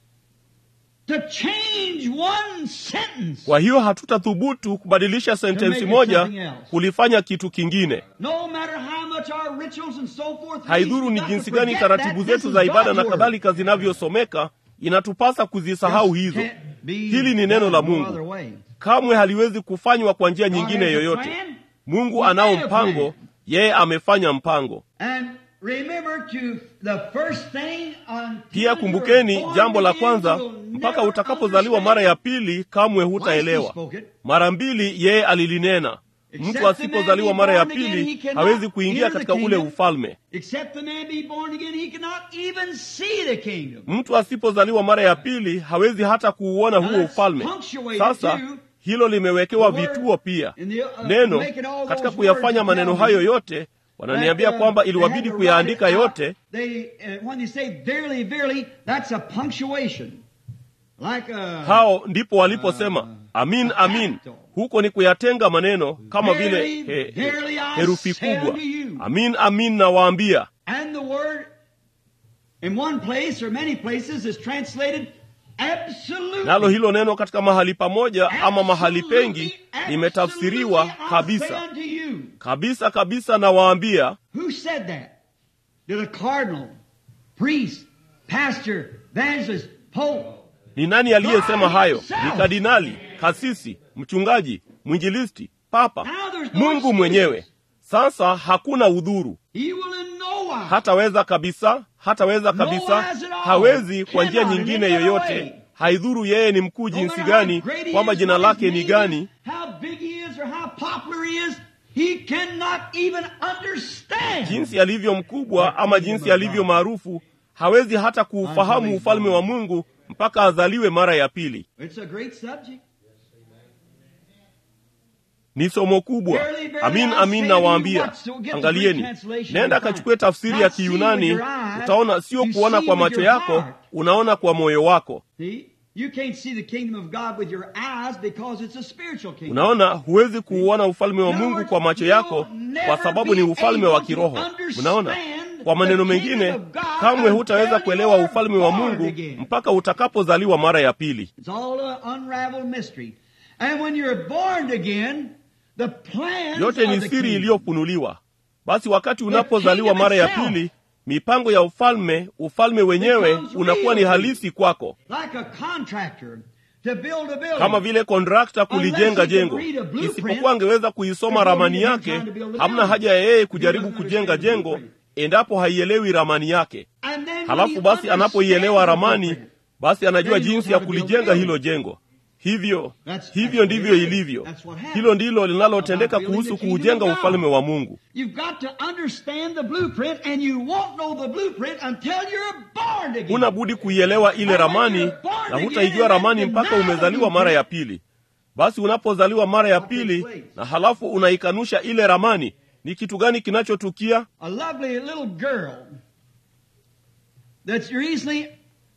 [SPEAKER 3] to change one sentence.
[SPEAKER 1] kwa hiyo hatutathubutu kubadilisha
[SPEAKER 3] make
[SPEAKER 1] sentensi
[SPEAKER 3] it
[SPEAKER 1] moja
[SPEAKER 3] something else.
[SPEAKER 1] kulifanya kitu kingine
[SPEAKER 3] No matter how much our rituals and so forth.
[SPEAKER 1] haidhuru ni
[SPEAKER 3] we've got
[SPEAKER 1] jinsi
[SPEAKER 3] to
[SPEAKER 1] gani
[SPEAKER 3] forget
[SPEAKER 1] taratibu
[SPEAKER 3] that this
[SPEAKER 1] zetu
[SPEAKER 3] is
[SPEAKER 1] za ibada
[SPEAKER 3] God's
[SPEAKER 1] na
[SPEAKER 3] word.
[SPEAKER 1] kadhalika zinavyosomeka inatupasa kuzisahau
[SPEAKER 3] This
[SPEAKER 1] hizo
[SPEAKER 3] can't be
[SPEAKER 1] hili ni neno la
[SPEAKER 3] done no other
[SPEAKER 1] mungu
[SPEAKER 3] way.
[SPEAKER 1] kamwe haliwezi kufanywa kwa njia
[SPEAKER 3] God
[SPEAKER 1] nyingine
[SPEAKER 3] has a
[SPEAKER 1] yoyote
[SPEAKER 3] plan.
[SPEAKER 1] mungu
[SPEAKER 3] He
[SPEAKER 1] anao
[SPEAKER 3] made a
[SPEAKER 1] mpango
[SPEAKER 3] plan.
[SPEAKER 1] yeye amefanya mpango
[SPEAKER 3] And remember to the first thing until
[SPEAKER 1] pia
[SPEAKER 3] you're
[SPEAKER 1] kumbukeni
[SPEAKER 3] born
[SPEAKER 1] jambo la
[SPEAKER 3] again,
[SPEAKER 1] kwanza
[SPEAKER 3] you'll
[SPEAKER 1] mpaka
[SPEAKER 3] never
[SPEAKER 1] utakapozaliwa mara ya pili kamwe
[SPEAKER 3] Twice he
[SPEAKER 1] hutaelewa
[SPEAKER 3] spoke it.
[SPEAKER 1] mara mbili yeye alilinena
[SPEAKER 3] Except
[SPEAKER 1] mtu
[SPEAKER 3] the
[SPEAKER 1] asipozaliwa
[SPEAKER 3] man be
[SPEAKER 1] mara ya
[SPEAKER 3] born again,
[SPEAKER 1] pili
[SPEAKER 3] he cannot
[SPEAKER 1] hawezi kuingia
[SPEAKER 3] enter the
[SPEAKER 1] katika ule
[SPEAKER 3] kingdom.
[SPEAKER 1] ufalme
[SPEAKER 3] Except the man be born again, he cannot even see the kingdom.
[SPEAKER 1] mtu asipozaliwa mara ya pili hawezi hata kuuona
[SPEAKER 3] Now
[SPEAKER 1] huo
[SPEAKER 3] that's
[SPEAKER 1] ufalme
[SPEAKER 3] punctuated
[SPEAKER 1] sasa
[SPEAKER 3] too.
[SPEAKER 1] hilo limewekewa
[SPEAKER 3] The word
[SPEAKER 1] vituo pia
[SPEAKER 3] in the, uh,
[SPEAKER 1] neno
[SPEAKER 3] making all
[SPEAKER 1] katika
[SPEAKER 3] those
[SPEAKER 1] kuyafanya
[SPEAKER 3] words
[SPEAKER 1] maneno
[SPEAKER 3] tell
[SPEAKER 1] hayo
[SPEAKER 3] me
[SPEAKER 1] yote wananiambia
[SPEAKER 3] that, uh,
[SPEAKER 1] kwamba
[SPEAKER 3] they
[SPEAKER 1] iliwabidi
[SPEAKER 3] had to
[SPEAKER 1] kuyaandika
[SPEAKER 3] write it out.
[SPEAKER 1] yote
[SPEAKER 3] They, uh, when they say verily, verily, that's a punctuation. Like a,
[SPEAKER 1] hao ndipo waliposema amin amin huko ni kuyatenga maneno kama vile
[SPEAKER 3] Verily,
[SPEAKER 1] he, he,
[SPEAKER 3] verily I
[SPEAKER 1] herufi
[SPEAKER 3] say
[SPEAKER 1] kubwa
[SPEAKER 3] unto you.
[SPEAKER 1] amin amin nawaambia
[SPEAKER 3] and the word in one place or many places is translated absolutely.
[SPEAKER 1] nalo hilo neno katika mahali pamoja ama mahali pengi
[SPEAKER 3] Absolutely,
[SPEAKER 1] limetafsiriwa
[SPEAKER 3] absolutely, I say
[SPEAKER 1] kabisa
[SPEAKER 3] unto you.
[SPEAKER 1] kabisa kabisa nawaambia
[SPEAKER 3] Who said that? Did a cardinal, priest, pastor, evangelist, pope?
[SPEAKER 1] ni nani aliyesema hayo
[SPEAKER 3] himself.
[SPEAKER 1] ni kardinali kasisi mchungaji mwinjilisti papa
[SPEAKER 3] Now there's no
[SPEAKER 1] mungu
[SPEAKER 3] excuse.
[SPEAKER 1] mwenyewe sasa hakuna udhuru
[SPEAKER 3] He will in no wise.
[SPEAKER 1] hataweza kabisa hataweza
[SPEAKER 3] No
[SPEAKER 1] kabisa
[SPEAKER 3] wise at all.
[SPEAKER 1] hawezi kwa njia
[SPEAKER 3] Cannot in
[SPEAKER 1] nyingine
[SPEAKER 3] any other
[SPEAKER 1] yoyote
[SPEAKER 3] way.
[SPEAKER 1] haidhuru yeye ni mkuu
[SPEAKER 3] No
[SPEAKER 1] jinsi
[SPEAKER 3] matter how
[SPEAKER 1] gani
[SPEAKER 3] great he
[SPEAKER 1] kwamba
[SPEAKER 3] is,
[SPEAKER 1] jina
[SPEAKER 3] what
[SPEAKER 1] lake
[SPEAKER 3] his
[SPEAKER 1] ni
[SPEAKER 3] name
[SPEAKER 1] gani
[SPEAKER 3] is, how big he is or how popular he is, he cannot even understand.
[SPEAKER 1] jinsi alivyo mkubwa ama jinsi alivyo maarufu hawezi hata kuufahamu ufalme wa mungu mpaka azaliwe mara ya pili.
[SPEAKER 3] It's a great subject.
[SPEAKER 1] Ni somo kubwa. Amin, amin nawaambia. Angalieni, nenda kachukue tafsiri ya Kiyunani, utaona sio kuona kwa macho yako, unaona kwa moyo wako.
[SPEAKER 3] See? You can't see the kingdom of God with your eyes because it's a spiritual kingdom.
[SPEAKER 1] Unaona, huwezi kuuona ufalme wa Mungu kwa macho yako kwa sababu ni ufalme wa kiroho. Unaona, kwa maneno mengine, kamwe hutaweza kuelewa ufalme wa Mungu mpaka utakapozaliwa mara ya pili.
[SPEAKER 3] It's all an unraveled mystery. And when you're born again, the plans
[SPEAKER 1] Yote ni
[SPEAKER 3] of the
[SPEAKER 1] siri
[SPEAKER 3] kingdom,
[SPEAKER 1] iliyopfunuliwa. Basi wakati unapozaliwa mara ya pili, mipango ya ufalme, ufalme wenyewe unakuwa ni halisi kwako,
[SPEAKER 3] like a contractor to build a building.
[SPEAKER 1] kama vile kontrakta kulijenga jengo. Isipokuwa angeweza kuisoma ramani yake, hamna haja ya yeye kujaribu kujenga jengo endapo haielewi ramani yake.
[SPEAKER 3] And then when
[SPEAKER 1] Halafu
[SPEAKER 3] he
[SPEAKER 1] basi anapoielewa
[SPEAKER 3] understands the
[SPEAKER 1] ramani,
[SPEAKER 3] blueprint,
[SPEAKER 1] basi anajua
[SPEAKER 3] Then he knows
[SPEAKER 1] jinsi ya
[SPEAKER 3] how to build
[SPEAKER 1] kulijenga
[SPEAKER 3] a
[SPEAKER 1] hilo jengo. Hivyo
[SPEAKER 3] That's-
[SPEAKER 1] hivyo
[SPEAKER 3] that's
[SPEAKER 1] ndivyo
[SPEAKER 3] what it is.
[SPEAKER 1] ilivyo.
[SPEAKER 3] That's what happens.
[SPEAKER 1] Hilo ndilo linalotendeka
[SPEAKER 3] About building
[SPEAKER 1] kuhusu
[SPEAKER 3] the kingdom
[SPEAKER 1] kuujenga
[SPEAKER 3] of God.
[SPEAKER 1] ufalme wa Mungu.
[SPEAKER 3] You've got to understand the blueprint, and you won't know the blueprint until you're born again.
[SPEAKER 1] huna budi kuielewa ile ramani na hutaijua ramani mpaka umezaliwa mara ya pili. Basi unapozaliwa mara ya pili na halafu unaikanusha ile ramani, ni kitu gani kinachotukia?
[SPEAKER 3] A lovely little girl that's recently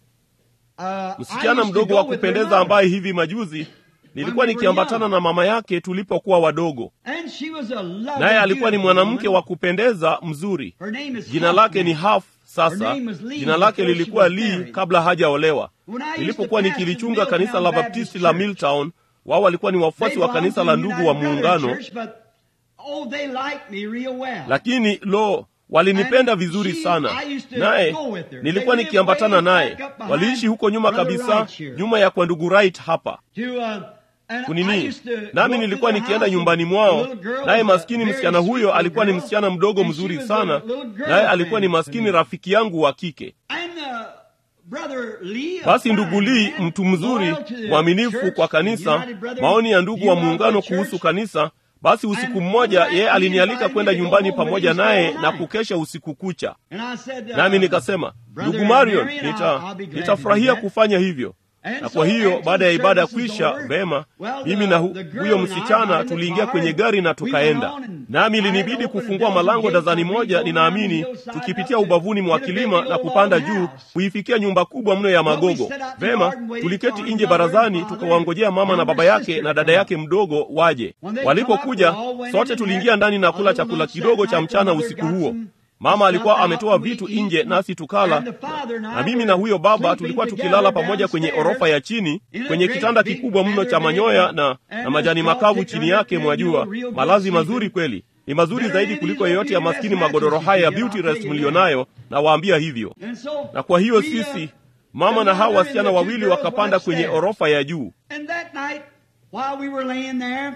[SPEAKER 3] uh, I
[SPEAKER 1] Msichana
[SPEAKER 3] used to
[SPEAKER 1] mdogo
[SPEAKER 3] go
[SPEAKER 1] wa
[SPEAKER 3] with her
[SPEAKER 1] kupendeza
[SPEAKER 3] mother.
[SPEAKER 1] ambaye hivi majuzi nilikuwa nikiambatana na mama yake tulipokuwa wadogo,
[SPEAKER 3] And she was a lovely,
[SPEAKER 1] naye alikuwa ni
[SPEAKER 3] beautiful
[SPEAKER 1] mwanamke
[SPEAKER 3] woman.
[SPEAKER 1] wa kupendeza mzuri.
[SPEAKER 3] Her name is
[SPEAKER 1] Jina
[SPEAKER 3] Huff
[SPEAKER 1] lake ni
[SPEAKER 3] now.
[SPEAKER 1] Haf. Sasa
[SPEAKER 3] Her name was Lee
[SPEAKER 1] jina lake
[SPEAKER 3] before she
[SPEAKER 1] lilikuwa
[SPEAKER 3] was
[SPEAKER 1] Lee
[SPEAKER 3] married.
[SPEAKER 1] kabla hajaolewa.
[SPEAKER 3] When I used to
[SPEAKER 1] Nilipokuwa
[SPEAKER 3] pastor
[SPEAKER 1] nikilichunga
[SPEAKER 3] Milltown
[SPEAKER 1] kanisa la
[SPEAKER 3] Baptist
[SPEAKER 1] Baptisti la
[SPEAKER 3] Church,
[SPEAKER 1] Milltown, wao walikuwa ni wafuasi
[SPEAKER 3] They
[SPEAKER 1] wa
[SPEAKER 3] belonged
[SPEAKER 1] kanisa
[SPEAKER 3] to
[SPEAKER 1] la
[SPEAKER 3] the
[SPEAKER 1] ndugu
[SPEAKER 3] United
[SPEAKER 1] wa
[SPEAKER 3] Brethren
[SPEAKER 1] Muungano,
[SPEAKER 3] Church, but, oh, they liked me real well.
[SPEAKER 1] lakini lo walinipenda
[SPEAKER 3] And
[SPEAKER 1] vizuri
[SPEAKER 3] she-
[SPEAKER 1] sana
[SPEAKER 3] I used to
[SPEAKER 1] naye
[SPEAKER 3] go with her.
[SPEAKER 1] nilikuwa
[SPEAKER 3] They
[SPEAKER 1] nikiambatana
[SPEAKER 3] lived way
[SPEAKER 1] naye
[SPEAKER 3] back up behind
[SPEAKER 1] waliishi huko nyuma
[SPEAKER 3] Brother
[SPEAKER 1] kabisa
[SPEAKER 3] Wright here.
[SPEAKER 1] nyuma ya kwa ndugu Wright hapa
[SPEAKER 3] To, uh, and I
[SPEAKER 1] kunini
[SPEAKER 3] used to
[SPEAKER 1] nami
[SPEAKER 3] go
[SPEAKER 1] nilikuwa
[SPEAKER 3] to the
[SPEAKER 1] nikienda
[SPEAKER 3] house
[SPEAKER 1] nyumbani
[SPEAKER 3] of
[SPEAKER 1] mwao
[SPEAKER 3] a little girl
[SPEAKER 1] naye
[SPEAKER 3] was a
[SPEAKER 1] maskini
[SPEAKER 3] very
[SPEAKER 1] msichana
[SPEAKER 3] sweet
[SPEAKER 1] huyo
[SPEAKER 3] little
[SPEAKER 1] alikuwa ni
[SPEAKER 3] girl,
[SPEAKER 1] msichana mdogo
[SPEAKER 3] and she
[SPEAKER 1] mzuri
[SPEAKER 3] was a
[SPEAKER 1] sana
[SPEAKER 3] little girl
[SPEAKER 1] naye alikuwa ni
[SPEAKER 3] friend to
[SPEAKER 1] maskini
[SPEAKER 3] me.
[SPEAKER 1] rafiki yangu wa kike
[SPEAKER 3] And, uh, Brother Lee, a
[SPEAKER 1] basi
[SPEAKER 3] fine
[SPEAKER 1] ndugu Lee
[SPEAKER 3] man,
[SPEAKER 1] mtu mzuri
[SPEAKER 3] loyal to the
[SPEAKER 1] mwaminifu
[SPEAKER 3] church,
[SPEAKER 1] kwa
[SPEAKER 3] the
[SPEAKER 1] kanisa
[SPEAKER 3] United Brethren,
[SPEAKER 1] maoni ya ndugu wa
[SPEAKER 3] United
[SPEAKER 1] muungano
[SPEAKER 3] Church.
[SPEAKER 1] kuhusu kanisa basi usiku
[SPEAKER 3] And
[SPEAKER 1] mmoja
[SPEAKER 3] one night
[SPEAKER 1] yeye
[SPEAKER 3] he
[SPEAKER 1] alinialika
[SPEAKER 3] invited
[SPEAKER 1] kwenda
[SPEAKER 3] me to go
[SPEAKER 1] nyumbani
[SPEAKER 3] home with
[SPEAKER 1] pamoja
[SPEAKER 3] him, stay
[SPEAKER 1] naye
[SPEAKER 3] all
[SPEAKER 1] na
[SPEAKER 3] night.
[SPEAKER 1] kukesha usiku kucha
[SPEAKER 3] And I said, uh,
[SPEAKER 1] nami nikasema
[SPEAKER 3] Brother
[SPEAKER 1] ndugu marion
[SPEAKER 3] Marion, I'll-
[SPEAKER 1] nita,
[SPEAKER 3] I'll be glad to
[SPEAKER 1] nitafurahia
[SPEAKER 3] do that.
[SPEAKER 1] kufanya hivyo
[SPEAKER 3] And
[SPEAKER 1] na
[SPEAKER 3] so
[SPEAKER 1] kwa hiyo
[SPEAKER 3] after
[SPEAKER 1] baada ya
[SPEAKER 3] the
[SPEAKER 1] ibada
[SPEAKER 3] service was
[SPEAKER 1] kuisha
[SPEAKER 3] over,
[SPEAKER 1] vema
[SPEAKER 3] well,
[SPEAKER 1] mimi
[SPEAKER 3] the-
[SPEAKER 1] na hu,
[SPEAKER 3] the girl
[SPEAKER 1] huyo
[SPEAKER 3] and I
[SPEAKER 1] msichana
[SPEAKER 3] got in the
[SPEAKER 1] tuliingia
[SPEAKER 3] car
[SPEAKER 1] kwenye
[SPEAKER 3] and
[SPEAKER 1] gari na
[SPEAKER 3] we went
[SPEAKER 1] tukaenda
[SPEAKER 3] on and
[SPEAKER 1] nami
[SPEAKER 3] I had
[SPEAKER 1] ilinibidi
[SPEAKER 3] to open
[SPEAKER 1] kufungua
[SPEAKER 3] the
[SPEAKER 1] malango
[SPEAKER 3] gates
[SPEAKER 1] dazani
[SPEAKER 3] and
[SPEAKER 1] moja
[SPEAKER 3] we go
[SPEAKER 1] ninaamini
[SPEAKER 3] down the hillside
[SPEAKER 1] tukipitia
[SPEAKER 3] up to
[SPEAKER 1] ubavuni mwa
[SPEAKER 3] get a
[SPEAKER 1] kilima
[SPEAKER 3] big
[SPEAKER 1] na
[SPEAKER 3] old
[SPEAKER 1] kupanda
[SPEAKER 3] log
[SPEAKER 1] juu
[SPEAKER 3] house.
[SPEAKER 1] kuifikia nyumba kubwa mno ya
[SPEAKER 3] Well, we
[SPEAKER 1] magogo
[SPEAKER 3] sat out in the
[SPEAKER 1] vema
[SPEAKER 3] garden waiting
[SPEAKER 1] tuliketi
[SPEAKER 3] for
[SPEAKER 1] nje
[SPEAKER 3] mother and
[SPEAKER 1] barazani
[SPEAKER 3] father
[SPEAKER 1] tukawangojea mama
[SPEAKER 3] and
[SPEAKER 1] na
[SPEAKER 3] her
[SPEAKER 1] baba yake
[SPEAKER 3] sister
[SPEAKER 1] na
[SPEAKER 3] to
[SPEAKER 1] dada
[SPEAKER 3] come
[SPEAKER 1] yake mdogo waje
[SPEAKER 3] When they come
[SPEAKER 1] walipokuja
[SPEAKER 3] up, we all went
[SPEAKER 1] sote
[SPEAKER 3] in and
[SPEAKER 1] tuliingia
[SPEAKER 3] had
[SPEAKER 1] ndani na
[SPEAKER 3] a
[SPEAKER 1] kula
[SPEAKER 3] little
[SPEAKER 1] chakula
[SPEAKER 3] lunch that
[SPEAKER 1] kidogo cha
[SPEAKER 3] night.
[SPEAKER 1] mchana
[SPEAKER 3] Mother
[SPEAKER 1] usiku
[SPEAKER 3] got
[SPEAKER 1] huo
[SPEAKER 3] some
[SPEAKER 1] mama alikuwa
[SPEAKER 3] stuff
[SPEAKER 1] ametoa
[SPEAKER 3] out, we
[SPEAKER 1] vitu
[SPEAKER 3] eat,
[SPEAKER 1] nje nasi tukala
[SPEAKER 3] and the father and I
[SPEAKER 1] na mimi
[SPEAKER 3] were
[SPEAKER 1] na huyo baba
[SPEAKER 3] sleeping
[SPEAKER 1] tulikuwa
[SPEAKER 3] together
[SPEAKER 1] tukilala pamoja kwenye
[SPEAKER 3] downstairs
[SPEAKER 1] orofa ya chini
[SPEAKER 3] in a
[SPEAKER 1] kwenye
[SPEAKER 3] great
[SPEAKER 1] kitanda
[SPEAKER 3] big
[SPEAKER 1] kikubwa mno cha
[SPEAKER 3] feather
[SPEAKER 1] manyoya
[SPEAKER 3] bed
[SPEAKER 1] na,
[SPEAKER 3] and
[SPEAKER 1] na
[SPEAKER 3] a
[SPEAKER 1] majani
[SPEAKER 3] straw
[SPEAKER 1] makavu
[SPEAKER 3] thicker
[SPEAKER 1] chini
[SPEAKER 3] than
[SPEAKER 1] yake
[SPEAKER 3] that,
[SPEAKER 1] mwajua
[SPEAKER 3] real good
[SPEAKER 1] malazi
[SPEAKER 3] sleeping.
[SPEAKER 1] mazuri kweli ni mazuri
[SPEAKER 3] Better
[SPEAKER 1] zaidi
[SPEAKER 3] than
[SPEAKER 1] kuliko
[SPEAKER 3] these
[SPEAKER 1] yoyote ya
[SPEAKER 3] little
[SPEAKER 1] maskini
[SPEAKER 3] beauty rest
[SPEAKER 1] magodoro
[SPEAKER 3] mattresses
[SPEAKER 1] haya ya
[SPEAKER 3] you get,
[SPEAKER 1] beauty
[SPEAKER 3] I'll tell
[SPEAKER 1] rest
[SPEAKER 3] you
[SPEAKER 1] mlionayo nawaambia hivyo
[SPEAKER 3] And so
[SPEAKER 1] na kwa hiyo
[SPEAKER 3] we, uh,
[SPEAKER 1] sisi mama na hawa wasichana wawili wakapanda kwenye orofa ya juu
[SPEAKER 3] And that night, while we were laying there,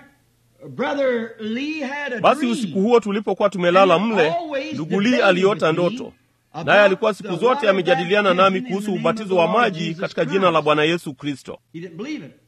[SPEAKER 3] Brother Lee had a
[SPEAKER 1] basi
[SPEAKER 3] dream.
[SPEAKER 1] usiku huo tulipokuwa tumelala mle ndugu Lee aliota ndoto naye alikuwa siku zote amejadiliana nami kuhusu ubatizo wa maji katika jina la bwana yesu kristo
[SPEAKER 3] He didn't believe it.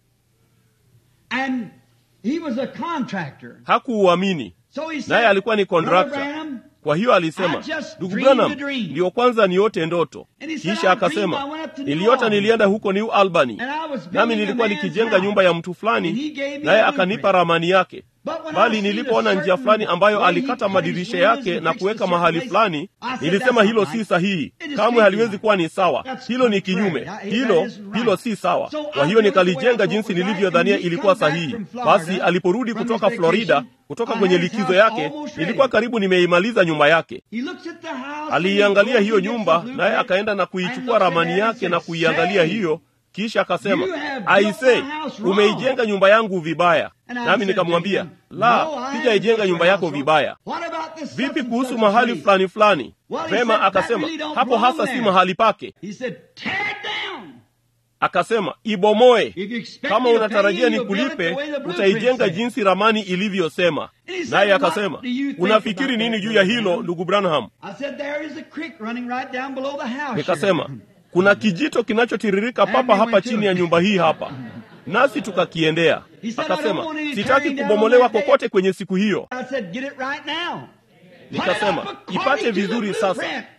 [SPEAKER 3] And he was a contractor.
[SPEAKER 1] hakuuamini
[SPEAKER 3] So he said,
[SPEAKER 1] naye alikuwa ni
[SPEAKER 3] "Brother
[SPEAKER 1] kontrakta
[SPEAKER 3] Branham,
[SPEAKER 1] kwa hiyo alisema
[SPEAKER 3] I just
[SPEAKER 1] ndugu
[SPEAKER 3] dreamed
[SPEAKER 1] branham
[SPEAKER 3] a dream."
[SPEAKER 1] ndiyo kwanza niote ndoto
[SPEAKER 3] And he said,
[SPEAKER 1] kisha
[SPEAKER 3] "I dreamed
[SPEAKER 1] akasema
[SPEAKER 3] I went up to New
[SPEAKER 1] niliota
[SPEAKER 3] Albany.
[SPEAKER 1] nilienda huko new albany
[SPEAKER 3] And I was building
[SPEAKER 1] nami
[SPEAKER 3] a
[SPEAKER 1] nilikuwa
[SPEAKER 3] man's
[SPEAKER 1] nikijenga
[SPEAKER 3] house.
[SPEAKER 1] nyumba ya mtu
[SPEAKER 3] And he
[SPEAKER 1] fulani
[SPEAKER 3] gave me
[SPEAKER 1] naye
[SPEAKER 3] a
[SPEAKER 1] akanipa
[SPEAKER 3] blueprint.
[SPEAKER 1] ramani yake
[SPEAKER 3] But when I
[SPEAKER 1] bali
[SPEAKER 3] seen
[SPEAKER 1] nilipoona
[SPEAKER 3] a
[SPEAKER 1] njia
[SPEAKER 3] certain
[SPEAKER 1] fulani ambayo
[SPEAKER 3] way he
[SPEAKER 1] alikata
[SPEAKER 3] cut
[SPEAKER 1] madirisha
[SPEAKER 3] his windows
[SPEAKER 1] yake
[SPEAKER 3] and
[SPEAKER 1] na
[SPEAKER 3] fixed
[SPEAKER 1] kuweka
[SPEAKER 3] a certain
[SPEAKER 1] mahali
[SPEAKER 3] place,
[SPEAKER 1] fulani
[SPEAKER 3] I said,
[SPEAKER 1] nilisema
[SPEAKER 3] "That's
[SPEAKER 1] hilo
[SPEAKER 3] not
[SPEAKER 1] si
[SPEAKER 3] right.
[SPEAKER 1] sahihi
[SPEAKER 3] It is
[SPEAKER 1] kamwe
[SPEAKER 3] speaking
[SPEAKER 1] haliwezi
[SPEAKER 3] right.
[SPEAKER 1] kuwa ni sawa
[SPEAKER 3] That's
[SPEAKER 1] hilo ni
[SPEAKER 3] contrary.
[SPEAKER 1] kinyume
[SPEAKER 3] That-
[SPEAKER 1] hilo
[SPEAKER 3] that isn't right.
[SPEAKER 1] hilo si sawa
[SPEAKER 3] So
[SPEAKER 1] kwa
[SPEAKER 3] I
[SPEAKER 1] hiyo
[SPEAKER 3] built the way I
[SPEAKER 1] nikalijenga
[SPEAKER 3] thought
[SPEAKER 1] jinsi
[SPEAKER 3] was right,
[SPEAKER 1] nilivyodhania
[SPEAKER 3] and he
[SPEAKER 1] ilikuwa
[SPEAKER 3] come back
[SPEAKER 1] sahihi
[SPEAKER 3] from Florida
[SPEAKER 1] basi aliporudi
[SPEAKER 3] from
[SPEAKER 1] kutoka
[SPEAKER 3] his
[SPEAKER 1] florida
[SPEAKER 3] vacation,
[SPEAKER 1] kutoka
[SPEAKER 3] I
[SPEAKER 1] kwenye
[SPEAKER 3] had his
[SPEAKER 1] likizo
[SPEAKER 3] house
[SPEAKER 1] yake
[SPEAKER 3] almost ready.
[SPEAKER 1] nilikuwa karibu nimeimaliza nyumba yake
[SPEAKER 3] He looks at the house and
[SPEAKER 1] aliiangalia
[SPEAKER 3] he
[SPEAKER 1] hiyo
[SPEAKER 3] goes and gets
[SPEAKER 1] nyumba
[SPEAKER 3] the
[SPEAKER 1] naye
[SPEAKER 3] blueprint
[SPEAKER 1] akaenda na
[SPEAKER 3] and
[SPEAKER 1] kuichukua
[SPEAKER 3] looks at
[SPEAKER 1] ramani
[SPEAKER 3] that and
[SPEAKER 1] yake na
[SPEAKER 3] said,
[SPEAKER 1] kuiangalia
[SPEAKER 3] "Say,
[SPEAKER 1] hiyo kisha akasema
[SPEAKER 3] you have built
[SPEAKER 1] aise
[SPEAKER 3] my house wrong."
[SPEAKER 1] umeijenga nyumba yangu vibaya
[SPEAKER 3] And I
[SPEAKER 1] nami
[SPEAKER 3] said
[SPEAKER 1] nikamwambia
[SPEAKER 3] to him,
[SPEAKER 1] la
[SPEAKER 3] "No, I haven't
[SPEAKER 1] sijaijenga
[SPEAKER 3] built
[SPEAKER 1] nyumba
[SPEAKER 3] your
[SPEAKER 1] yako
[SPEAKER 3] house wrong.
[SPEAKER 1] vibaya
[SPEAKER 3] What about this
[SPEAKER 1] vipi
[SPEAKER 3] such and
[SPEAKER 1] kuhusu
[SPEAKER 3] such
[SPEAKER 1] mahali
[SPEAKER 3] place?"
[SPEAKER 1] fulani fulani
[SPEAKER 3] Well, he
[SPEAKER 1] vema
[SPEAKER 3] said, "That
[SPEAKER 1] akasema
[SPEAKER 3] really don't
[SPEAKER 1] hapo
[SPEAKER 3] belong
[SPEAKER 1] hasa si
[SPEAKER 3] there."
[SPEAKER 1] mahali pake
[SPEAKER 3] He said, tear it down.
[SPEAKER 1] akasema ibomoe
[SPEAKER 3] If you expect
[SPEAKER 1] kama
[SPEAKER 3] me to pay
[SPEAKER 1] unatarajia
[SPEAKER 3] you, you'll build it
[SPEAKER 1] nikulipe
[SPEAKER 3] the way the blueprint
[SPEAKER 1] utaijenga
[SPEAKER 3] said.
[SPEAKER 1] jinsi ramani ilivyosema
[SPEAKER 3] And he said,
[SPEAKER 1] naye
[SPEAKER 3] "What
[SPEAKER 1] akasema
[SPEAKER 3] do you think
[SPEAKER 1] unafikiri
[SPEAKER 3] about
[SPEAKER 1] nini
[SPEAKER 3] that,
[SPEAKER 1] juu ya
[SPEAKER 3] Brother
[SPEAKER 1] hilo
[SPEAKER 3] Branham?"
[SPEAKER 1] ndugu branham
[SPEAKER 3] I said, there is a creek running right down below the house.
[SPEAKER 1] nikasema
[SPEAKER 3] here."
[SPEAKER 1] kuna kijito kinachotiririka papa
[SPEAKER 3] we
[SPEAKER 1] hapa
[SPEAKER 3] went to
[SPEAKER 1] chini ya
[SPEAKER 3] it.
[SPEAKER 1] nyumba hii hapa nasi tukakiendea
[SPEAKER 3] He said, "I don't
[SPEAKER 1] akasema
[SPEAKER 3] want any
[SPEAKER 1] sitaki
[SPEAKER 3] tearing down
[SPEAKER 1] kubomolewa
[SPEAKER 3] on that day."
[SPEAKER 1] kokote kwenye siku hiyo
[SPEAKER 3] I said, get it right now.
[SPEAKER 1] nikasema
[SPEAKER 3] Put it up
[SPEAKER 1] ipate
[SPEAKER 3] according to the
[SPEAKER 1] vizuri sasa
[SPEAKER 3] blueprint.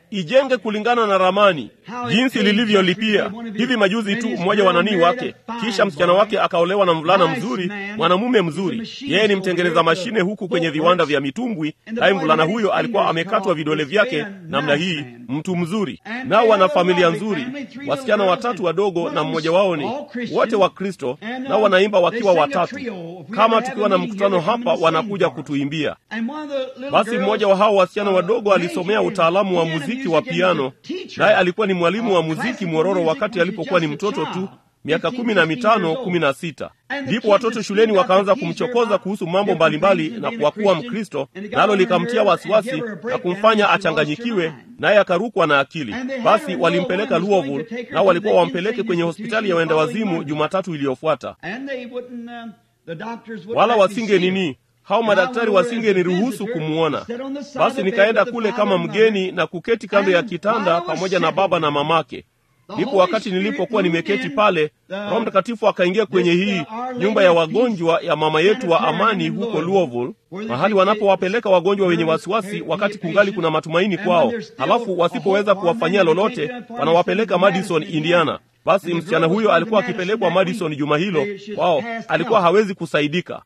[SPEAKER 1] ijenge kulingana na ramani jinsi lilivyolipia hivi majuzi tu mmoja wa nanii wake kisha msichana wake akaolewa na mvulana mzuri mwanamume mzuri yeye ni mtengeneza mashine huku kwenye viwanda vya mitumbwi naye mvulana huyo alikuwa amekatwa vidole vyake namna hii mtu mzuri nao wana familia nzuri wasichana watatu wadogo na mmoja wao ni wote wa kristo nao wanaimba wakiwa watatu kama tukiwa na mkutano hapa wanakuja kutuimbia basi mmoja wa hao wasichana wadogo alisomea utaalamu wa muziki wa piano naye alikuwa ni mwalimu wa muziki mwororo wakati alipokuwa ni mtoto tu miaka kumi na mitano kumi na sita ndipo watoto shuleni wakaanza kumchokoza kuhusu mambo mbalimbali na kwa kuwa mkristo nalo likamtia wasiwasi na kumfanya achanganyikiwe naye akarukwa na akili basi walimpeleka louisville nao walikuwa wampeleke kwenye hospitali ya wenda wazimu jumatatu iliyofuata wala wasinge nini hao madaktari wasingeniruhusu kumwona basi nikaenda kule kama mgeni na kuketi kando ya kitanda pamoja na baba na mamake ndipo wakati nilipokuwa nimeketi pale roho mtakatifu akaingia kwenye hii nyumba ya wagonjwa ya mama yetu wa amani huko louisville mahali wanapowapeleka wagonjwa wenye wasiwasi wakati kungali kuna matumaini kwao halafu wasipoweza kuwafanyia lolote wanawapeleka madison indiana basi msichana huyo alikuwa akipelekwa madison juma hilo wao alikuwa hawezi kusaidika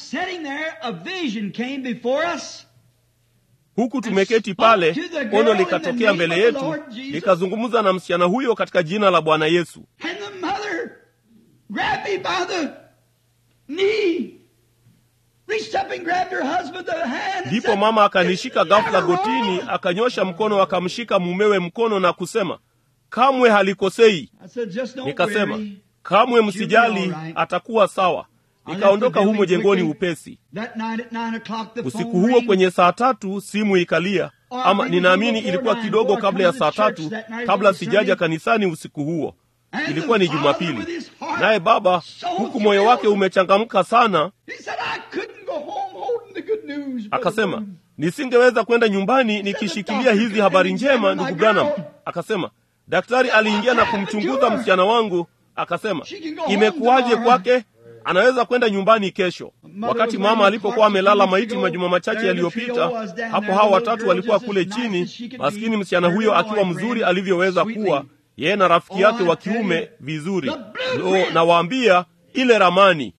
[SPEAKER 1] huku tumeketi pale ono likatokea mbele yetu likazungumza na msichana huyo katika jina la bwana yesu ndipo mama akanishika ghafula gotini akanyosha mkono akamshika mumewe mkono na kusema kamwe halikosei nikasema kamwe msijali atakuwa sawa nikaondoka humo jengoni upesi usiku huo kwenye saa tatu simu ikalia ama ninaamini ilikuwa kidogo kabla ya saa tatu kabla sijaja kanisani usiku huo ilikuwa ni jumapili naye baba huku moyo wake umechangamka sana akasema nisingeweza kwenda nyumbani nikishikilia hizi habari njema ndugu branham akasema daktari aliingia na kumchunguza msichana wangu akasema imekuwaje kwake anaweza kwenda nyumbani kesho wakati mama alipokuwa amelala maiti majuma machache yaliyopita hapo hao watatu walikuwa kule chini maskini msichana huyo akiwa mzuri alivyoweza kuwa yeye na rafiki yake wa kiume vizuri lo nawaambia ile ramani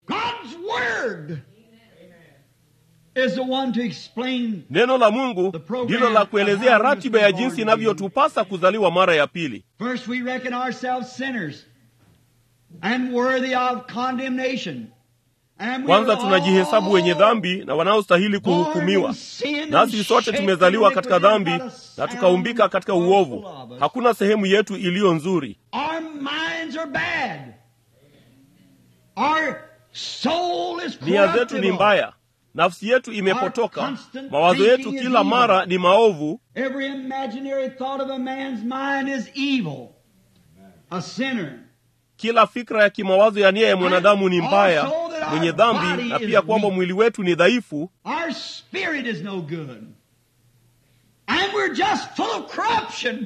[SPEAKER 1] neno la mungu ndilo la kuelezea ratiba ya jinsi inavyotupasa kuzaliwa mara ya pili
[SPEAKER 3] First, we reckon ourselves sinners and worthy of condemnation. And we
[SPEAKER 1] kwanza
[SPEAKER 3] were
[SPEAKER 1] tunajihesabu
[SPEAKER 3] all
[SPEAKER 1] wenye dhambi na wanaostahili kuhukumiwa nasi sote tumezaliwa katika dhambi na tukaumbika katika uovu hakuna sehemu yetu iliyo nzuri
[SPEAKER 3] Our minds are bad. Our soul is
[SPEAKER 1] nia zetu ni
[SPEAKER 3] corruptible.
[SPEAKER 1] mbaya nafsi yetu imepotoka mawazo yetu kila mara ni maovu
[SPEAKER 3] Every imaginary thought of a man's mind is evil. A sinner.
[SPEAKER 1] kila fikra ya kimawazo ya nia ya mwanadamu ni mbaya mwenye dhambi na pia kwamba mwili wetu ni dhaifu
[SPEAKER 3] Our spirit is no good. And we're just full of corruption.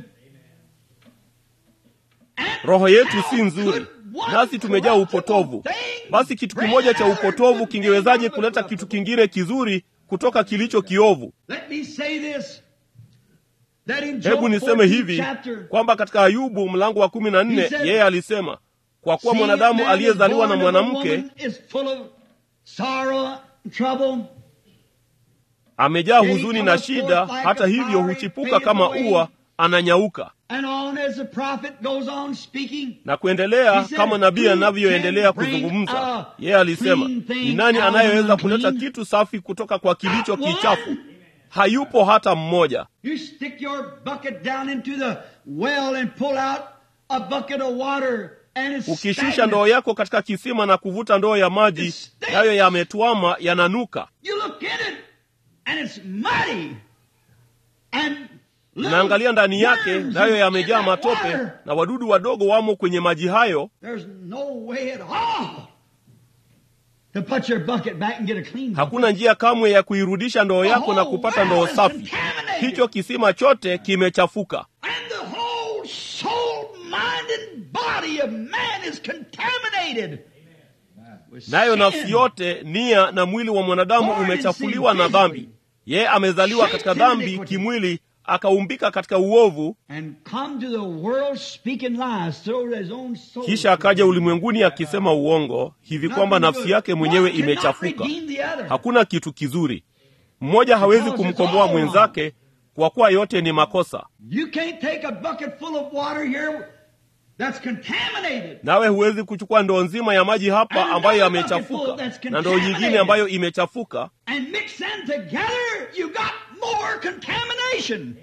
[SPEAKER 3] And
[SPEAKER 1] roho yetu si
[SPEAKER 3] how
[SPEAKER 1] nzuri
[SPEAKER 3] could one
[SPEAKER 1] nasi tumejaa upotovu
[SPEAKER 3] corruptible
[SPEAKER 1] basi kitu
[SPEAKER 3] thing
[SPEAKER 1] kimoja cha
[SPEAKER 3] bring another
[SPEAKER 1] upotovu
[SPEAKER 3] good
[SPEAKER 1] kingewezaje
[SPEAKER 3] thing out of
[SPEAKER 1] kuleta
[SPEAKER 3] the
[SPEAKER 1] kitu
[SPEAKER 3] corruptible?
[SPEAKER 1] kingine kizuri kutoka kilicho kiovu
[SPEAKER 3] Let me say this. That in
[SPEAKER 1] hebu
[SPEAKER 3] Job
[SPEAKER 1] niseme
[SPEAKER 3] 14
[SPEAKER 1] hivi
[SPEAKER 3] chapter,
[SPEAKER 1] kwamba katika ayubu mlango wa kumi na nne
[SPEAKER 3] He said,
[SPEAKER 1] yeye alisema kwa kuwa
[SPEAKER 3] seeing
[SPEAKER 1] mwanadamu
[SPEAKER 3] man is
[SPEAKER 1] aliyezaliwa na
[SPEAKER 3] born of a
[SPEAKER 1] mwanamke
[SPEAKER 3] woman is full of sorrow and trouble.
[SPEAKER 1] amejaa huzuni na shida hata hivyo huchipuka kama ua ananyauka
[SPEAKER 3] And on as the prophet goes on speaking,
[SPEAKER 1] na kuendelea
[SPEAKER 3] He said,
[SPEAKER 1] kama nabii
[SPEAKER 3] "Who
[SPEAKER 1] anavyoendelea
[SPEAKER 3] can bring
[SPEAKER 1] kuzungumza
[SPEAKER 3] a
[SPEAKER 1] yeye alisema
[SPEAKER 3] clean thing
[SPEAKER 1] ni nani
[SPEAKER 3] out of
[SPEAKER 1] anayeweza
[SPEAKER 3] unclean?"
[SPEAKER 1] kuleta kitu safi kutoka kwa kilicho
[SPEAKER 3] Not one.
[SPEAKER 1] kichafu hayupo hata mmoja
[SPEAKER 3] you stick your bucket down into the well and pull out a bucket of water and it's
[SPEAKER 1] ukishusha
[SPEAKER 3] stagnant.
[SPEAKER 1] ndoo yako katika kisima na kuvuta ndoo ya maji
[SPEAKER 3] It stinks.
[SPEAKER 1] nayo yametwama yananuka
[SPEAKER 3] You look in it and it's muddy. And little
[SPEAKER 1] naangalia ndani yake
[SPEAKER 3] worms
[SPEAKER 1] nayo
[SPEAKER 3] in
[SPEAKER 1] yamejaa
[SPEAKER 3] that
[SPEAKER 1] matope
[SPEAKER 3] water.
[SPEAKER 1] na wadudu wadogo wamo kwenye maji hayo
[SPEAKER 3] There's no way at all to put your bucket back and get a clean bucket.
[SPEAKER 1] hakuna njia kamwe ya kuirudisha ndoo yako na kupata ndoo safi hicho kisima chote kimechafuka
[SPEAKER 3] And the whole soul, mind, and body of man is contaminated. with
[SPEAKER 1] nayo
[SPEAKER 3] sin.
[SPEAKER 1] nafsi yote nia na mwili wa mwanadamu
[SPEAKER 3] Born in
[SPEAKER 1] umechafuliwa
[SPEAKER 3] sin
[SPEAKER 1] na
[SPEAKER 3] physically.
[SPEAKER 1] dhambi yeye amezaliwa katika
[SPEAKER 3] Shaped in
[SPEAKER 1] dhambi
[SPEAKER 3] iniquity.
[SPEAKER 1] kimwili akaumbika katika uovu
[SPEAKER 3] and come to the world speaking lies through his own soul.
[SPEAKER 1] kisha akaja ulimwenguni akisema uongo hivi kwamba nafsi yake mwenyewe imechafuka hakuna kitu kizuri mmoja hawezi kumkomboa mwenzake kwa kuwa yote ni makosa
[SPEAKER 3] You can't take a bucket full of water here that's contaminated.
[SPEAKER 1] nawe huwezi kuchukua ndoo nzima ya maji hapa ambayo yamechafuka na ndoo nyingine ambayo imechafuka
[SPEAKER 3] and mix them together, you got more contamination.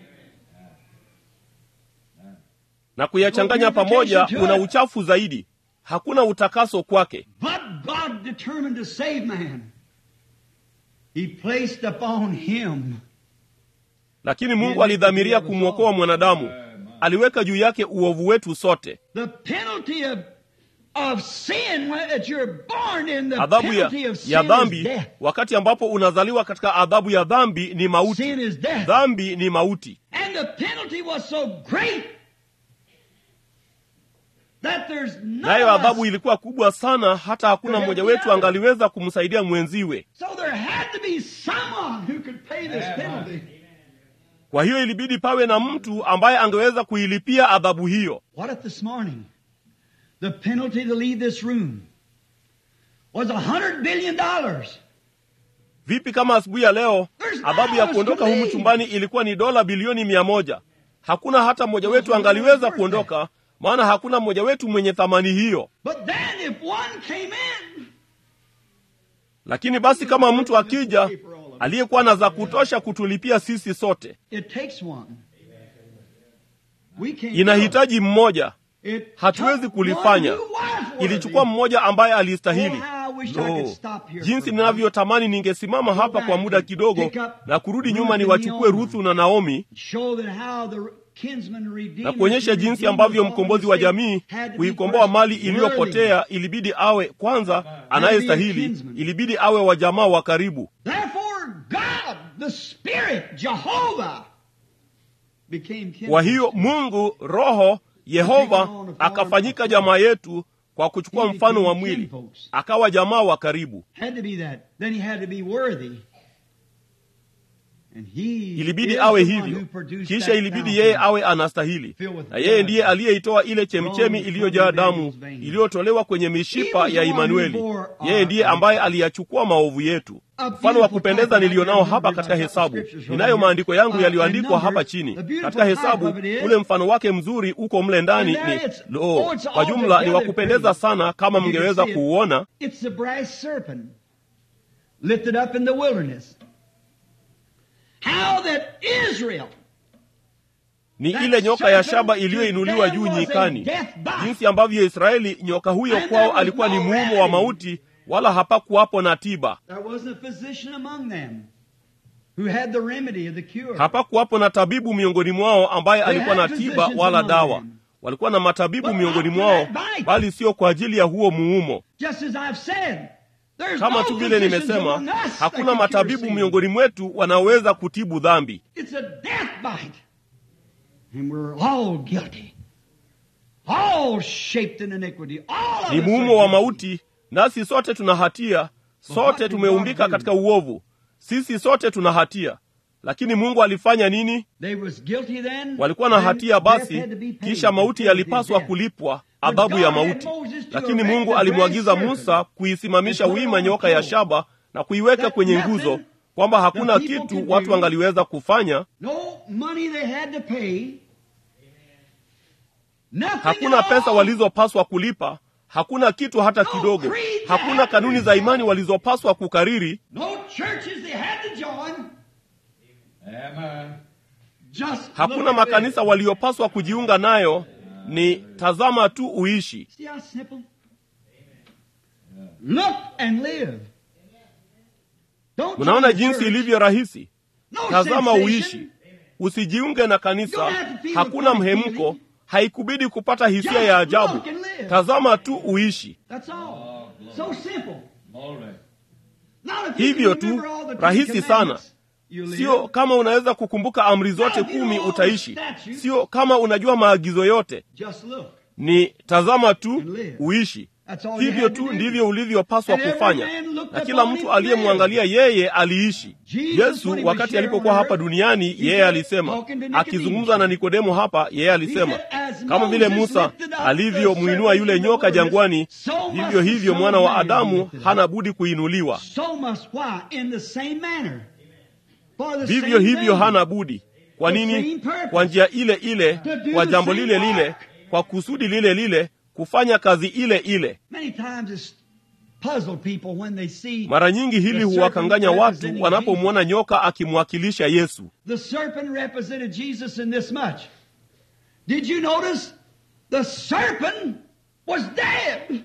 [SPEAKER 1] na kuyachanganya pamoja kuna uchafu zaidi hakuna utakaso kwake
[SPEAKER 3] But God determined to save man. He placed upon him
[SPEAKER 1] lakini mungu alidhamiria kumwokoa mwanadamu aliweka juu yake uovu wetu sote
[SPEAKER 3] the penalty of, of sin when that you're born in. The
[SPEAKER 1] adhabu ya,
[SPEAKER 3] penalty of sin
[SPEAKER 1] ya
[SPEAKER 3] is
[SPEAKER 1] dhambi
[SPEAKER 3] death.
[SPEAKER 1] wakati ambapo unazaliwa katika adhabu ya dhambi ni mauti
[SPEAKER 3] Sin is death.
[SPEAKER 1] dhambi ni mauti
[SPEAKER 3] And the penalty was so great that there's none
[SPEAKER 1] nayo
[SPEAKER 3] of
[SPEAKER 1] adhabu
[SPEAKER 3] us.
[SPEAKER 1] ilikuwa kubwa sana hata hakuna mmoja wetu angaliweza kumsaidia mwenziwe
[SPEAKER 3] So there had to be someone who could pay this penalty.
[SPEAKER 1] kwa hiyo ilibidi pawe na mtu ambaye angeweza kuilipia adhabu hiyo
[SPEAKER 3] What if this morning the penalty to leave this room was a hundred billion dollars?
[SPEAKER 1] vipi kama asubuhi ya leo
[SPEAKER 3] There's
[SPEAKER 1] adhabu ya
[SPEAKER 3] no
[SPEAKER 1] kuondoka
[SPEAKER 3] us to
[SPEAKER 1] humu
[SPEAKER 3] leave.
[SPEAKER 1] chumbani ilikuwa ni dola bilioni mia moja hakuna hata mmoja wetu angaliweza kuondoka maana hakuna mmoja wetu mwenye thamani hiyo
[SPEAKER 3] But then if one came in,
[SPEAKER 1] lakini basi kama mtu akija aliyekuwa na za kutosha kutulipia sisi sote
[SPEAKER 3] it takes one. We can't
[SPEAKER 1] inahitaji mmoja
[SPEAKER 3] do it. It
[SPEAKER 1] hatuwezi
[SPEAKER 3] took
[SPEAKER 1] kulifanya
[SPEAKER 3] one who was worthy.
[SPEAKER 1] ilichukua mmoja ambaye alistahili
[SPEAKER 3] Oh, how I wish I could
[SPEAKER 1] no.
[SPEAKER 3] stop here
[SPEAKER 1] jinsi
[SPEAKER 3] for a
[SPEAKER 1] ninavyotamani ningesimama hapa kwa muda kidogo na kurudi nyuma niwachukue ruthu na naomi
[SPEAKER 3] Show that how the kinsman redeemer
[SPEAKER 1] na kuonyesha
[SPEAKER 3] who
[SPEAKER 1] jinsi
[SPEAKER 3] redeemed
[SPEAKER 1] ambavyo
[SPEAKER 3] all
[SPEAKER 1] mkombozi
[SPEAKER 3] the
[SPEAKER 1] wa
[SPEAKER 3] saints
[SPEAKER 1] jamii
[SPEAKER 3] had to be
[SPEAKER 1] kuikomboa
[SPEAKER 3] first
[SPEAKER 1] mali
[SPEAKER 3] worthy.
[SPEAKER 1] iliyopotea ilibidi awe kwanza anayestahili
[SPEAKER 3] kinsman.
[SPEAKER 1] ilibidi awe wa jamaa wa karibu
[SPEAKER 3] Therefore, God, the Spirit, Jehovah, became kinsman.
[SPEAKER 1] kwa hiyo mungu roho yehova akafanyika jamaa yetu kwa kuchukua mfano wa mwili akawa jamaa wa karibu
[SPEAKER 3] Had to be that. Then he had to be worthy. And he
[SPEAKER 1] ilibidi
[SPEAKER 3] is
[SPEAKER 1] awe
[SPEAKER 3] the one
[SPEAKER 1] hivyo
[SPEAKER 3] who produced
[SPEAKER 1] kisha
[SPEAKER 3] that
[SPEAKER 1] ilibidi
[SPEAKER 3] fountain.
[SPEAKER 1] yeye awe anastahili na yeye ndiye aliyeitoa ile chemchemi iliyojaa damu iliyotolewa kwenye mishipa ya imanueli yeye ndiye ambaye aliyachukua maovu yetu mfano wa kupendeza nilionao hapa katika hesabu ninayo maandiko yangu yaliyoandikwa hapa chini katika hesabu ule mfano wake mzuri uko mle ndani ni lo kwa jumla ni wa kupendeza sana kama mngeweza kuuona
[SPEAKER 3] It's the brass serpent lifted up in the wilderness. How that Israel
[SPEAKER 1] ni ile nyoka ya shaba iliyoinuliwa juu nyikani jinsi ambavyo israeli nyoka huyo kwao alikuwa ni muumo wa mauti wala hapakuwapo na tiba
[SPEAKER 3] there wasn't a physician among them who had the remedy of the cure.
[SPEAKER 1] hapakuwapo na tabibu miongoni mwao ambaye alikuwa na tiba wala dawa walikuwa na matabibu miongoni mwao bali sio kwa ajili ya huo muumo
[SPEAKER 3] Just as I've said, there's
[SPEAKER 1] kama
[SPEAKER 3] no
[SPEAKER 1] tu vile
[SPEAKER 3] physicians
[SPEAKER 1] nimesema
[SPEAKER 3] among us that
[SPEAKER 1] hakuna
[SPEAKER 3] can cure
[SPEAKER 1] matabibu
[SPEAKER 3] sin.
[SPEAKER 1] miongoni mwetu wanaoweza kutibu dhambi
[SPEAKER 3] It's a death bite. And we're all guilty. All shaped in iniquity. All of
[SPEAKER 1] ni
[SPEAKER 3] us
[SPEAKER 1] muumo
[SPEAKER 3] are
[SPEAKER 1] wa
[SPEAKER 3] guilty.
[SPEAKER 1] mauti nasi sote tuna hatia sote tumeumbika katika uovu sisi sote tuna hatia lakini mungu alifanya nini
[SPEAKER 3] They was guilty then.
[SPEAKER 1] walikuwa na
[SPEAKER 3] then
[SPEAKER 1] hatia
[SPEAKER 3] death
[SPEAKER 1] basi
[SPEAKER 3] had to be paid.
[SPEAKER 1] kisha mauti
[SPEAKER 3] The penalty
[SPEAKER 1] yalipaswa
[SPEAKER 3] of death.
[SPEAKER 1] kulipwa adhabu ya mauti lakini mungu alimwagiza musa kuisimamisha wima nyoka ya shaba na kuiweka kwenye nguzo kwamba hakuna kitu watu wangaliweza kufanya
[SPEAKER 3] No money they had to pay. Nothing
[SPEAKER 1] hakuna
[SPEAKER 3] at
[SPEAKER 1] pesa
[SPEAKER 3] all.
[SPEAKER 1] walizopaswa kulipa hakuna kitu hata kidogo hakuna kanuni za imani walizopaswa kukariri
[SPEAKER 3] No churches they had to join.
[SPEAKER 2] Amen.
[SPEAKER 3] Just
[SPEAKER 1] hakuna
[SPEAKER 3] look at
[SPEAKER 1] makanisa
[SPEAKER 3] this.
[SPEAKER 1] waliopaswa kujiunga nayo ni tazama tu uishi
[SPEAKER 3] See how simple? Look and live. Don't
[SPEAKER 1] mnaona
[SPEAKER 3] join the
[SPEAKER 1] jinsi
[SPEAKER 3] church.
[SPEAKER 1] ilivyo rahisi
[SPEAKER 3] No
[SPEAKER 1] tazama
[SPEAKER 3] sensation.
[SPEAKER 1] uishi usijiunge na kanisa hakuna mhemko haikubidi kupata hisia ya ajabu tazama tu uishi
[SPEAKER 3] That's all. So simple.
[SPEAKER 2] Glory.
[SPEAKER 3] Now, if you
[SPEAKER 1] Hivyo
[SPEAKER 3] can
[SPEAKER 1] tu,
[SPEAKER 3] remember all the Ten
[SPEAKER 1] rahisi sana.
[SPEAKER 3] Commandments, you live.
[SPEAKER 1] sio kama unaweza kukumbuka amri zote kumi utaishi sio kama unajua maagizo yote
[SPEAKER 3] Just look.
[SPEAKER 1] ni tazama tu uishi
[SPEAKER 3] That's all you
[SPEAKER 1] hivyo
[SPEAKER 3] had to
[SPEAKER 1] tu
[SPEAKER 3] do.
[SPEAKER 1] ndivyo ulivyopaswa
[SPEAKER 3] And every
[SPEAKER 1] kufanya
[SPEAKER 3] man looked
[SPEAKER 1] na
[SPEAKER 3] upon
[SPEAKER 1] kila
[SPEAKER 3] him
[SPEAKER 1] mtu
[SPEAKER 3] and
[SPEAKER 1] aliyemwangalia yeye aliishi
[SPEAKER 3] Jesus,
[SPEAKER 1] yesu
[SPEAKER 3] when he was
[SPEAKER 1] wakati
[SPEAKER 3] here
[SPEAKER 1] alipokuwa
[SPEAKER 3] on
[SPEAKER 1] hapa
[SPEAKER 3] earth,
[SPEAKER 1] duniani
[SPEAKER 3] he
[SPEAKER 1] yeye
[SPEAKER 3] said,
[SPEAKER 1] alisema
[SPEAKER 3] talking to Nicodemus,
[SPEAKER 1] akizungumza na nikodemo hapa yeye alisema
[SPEAKER 3] He said, "As
[SPEAKER 1] kama vile
[SPEAKER 3] Moses
[SPEAKER 1] musa
[SPEAKER 3] lifted up the
[SPEAKER 1] alivyomwinua
[SPEAKER 3] serpent
[SPEAKER 1] yule
[SPEAKER 3] in the
[SPEAKER 1] nyoka
[SPEAKER 3] wilderness,
[SPEAKER 1] jangwani
[SPEAKER 3] so must
[SPEAKER 1] vivyo
[SPEAKER 3] the
[SPEAKER 1] hivyo
[SPEAKER 3] Son
[SPEAKER 1] mwana
[SPEAKER 3] of
[SPEAKER 1] wa
[SPEAKER 3] Man be
[SPEAKER 1] adamu
[SPEAKER 3] lifted up."
[SPEAKER 1] hana budi kuinuliwa
[SPEAKER 3] So must why? In the same manner. For the
[SPEAKER 1] vivyo
[SPEAKER 3] same
[SPEAKER 1] hivyo
[SPEAKER 3] thing.
[SPEAKER 1] hana budi kwa
[SPEAKER 3] The
[SPEAKER 1] nini
[SPEAKER 3] same purpose.
[SPEAKER 1] kwa njia ile ile
[SPEAKER 3] To do
[SPEAKER 1] kwa
[SPEAKER 3] the
[SPEAKER 1] jambo
[SPEAKER 3] same
[SPEAKER 1] lile lile
[SPEAKER 3] work.
[SPEAKER 1] kwa kusudi lile lile kufanya kazi ile ile
[SPEAKER 3] Many times it's puzzled people when they see
[SPEAKER 1] mara nyingi hili
[SPEAKER 3] the
[SPEAKER 1] huwakanganya
[SPEAKER 3] serpent
[SPEAKER 1] watu
[SPEAKER 3] representing
[SPEAKER 1] wanapomwona nyoka akimwakilisha yesu
[SPEAKER 3] The serpent represented Jesus in this much. Did you notice? The serpent was dead.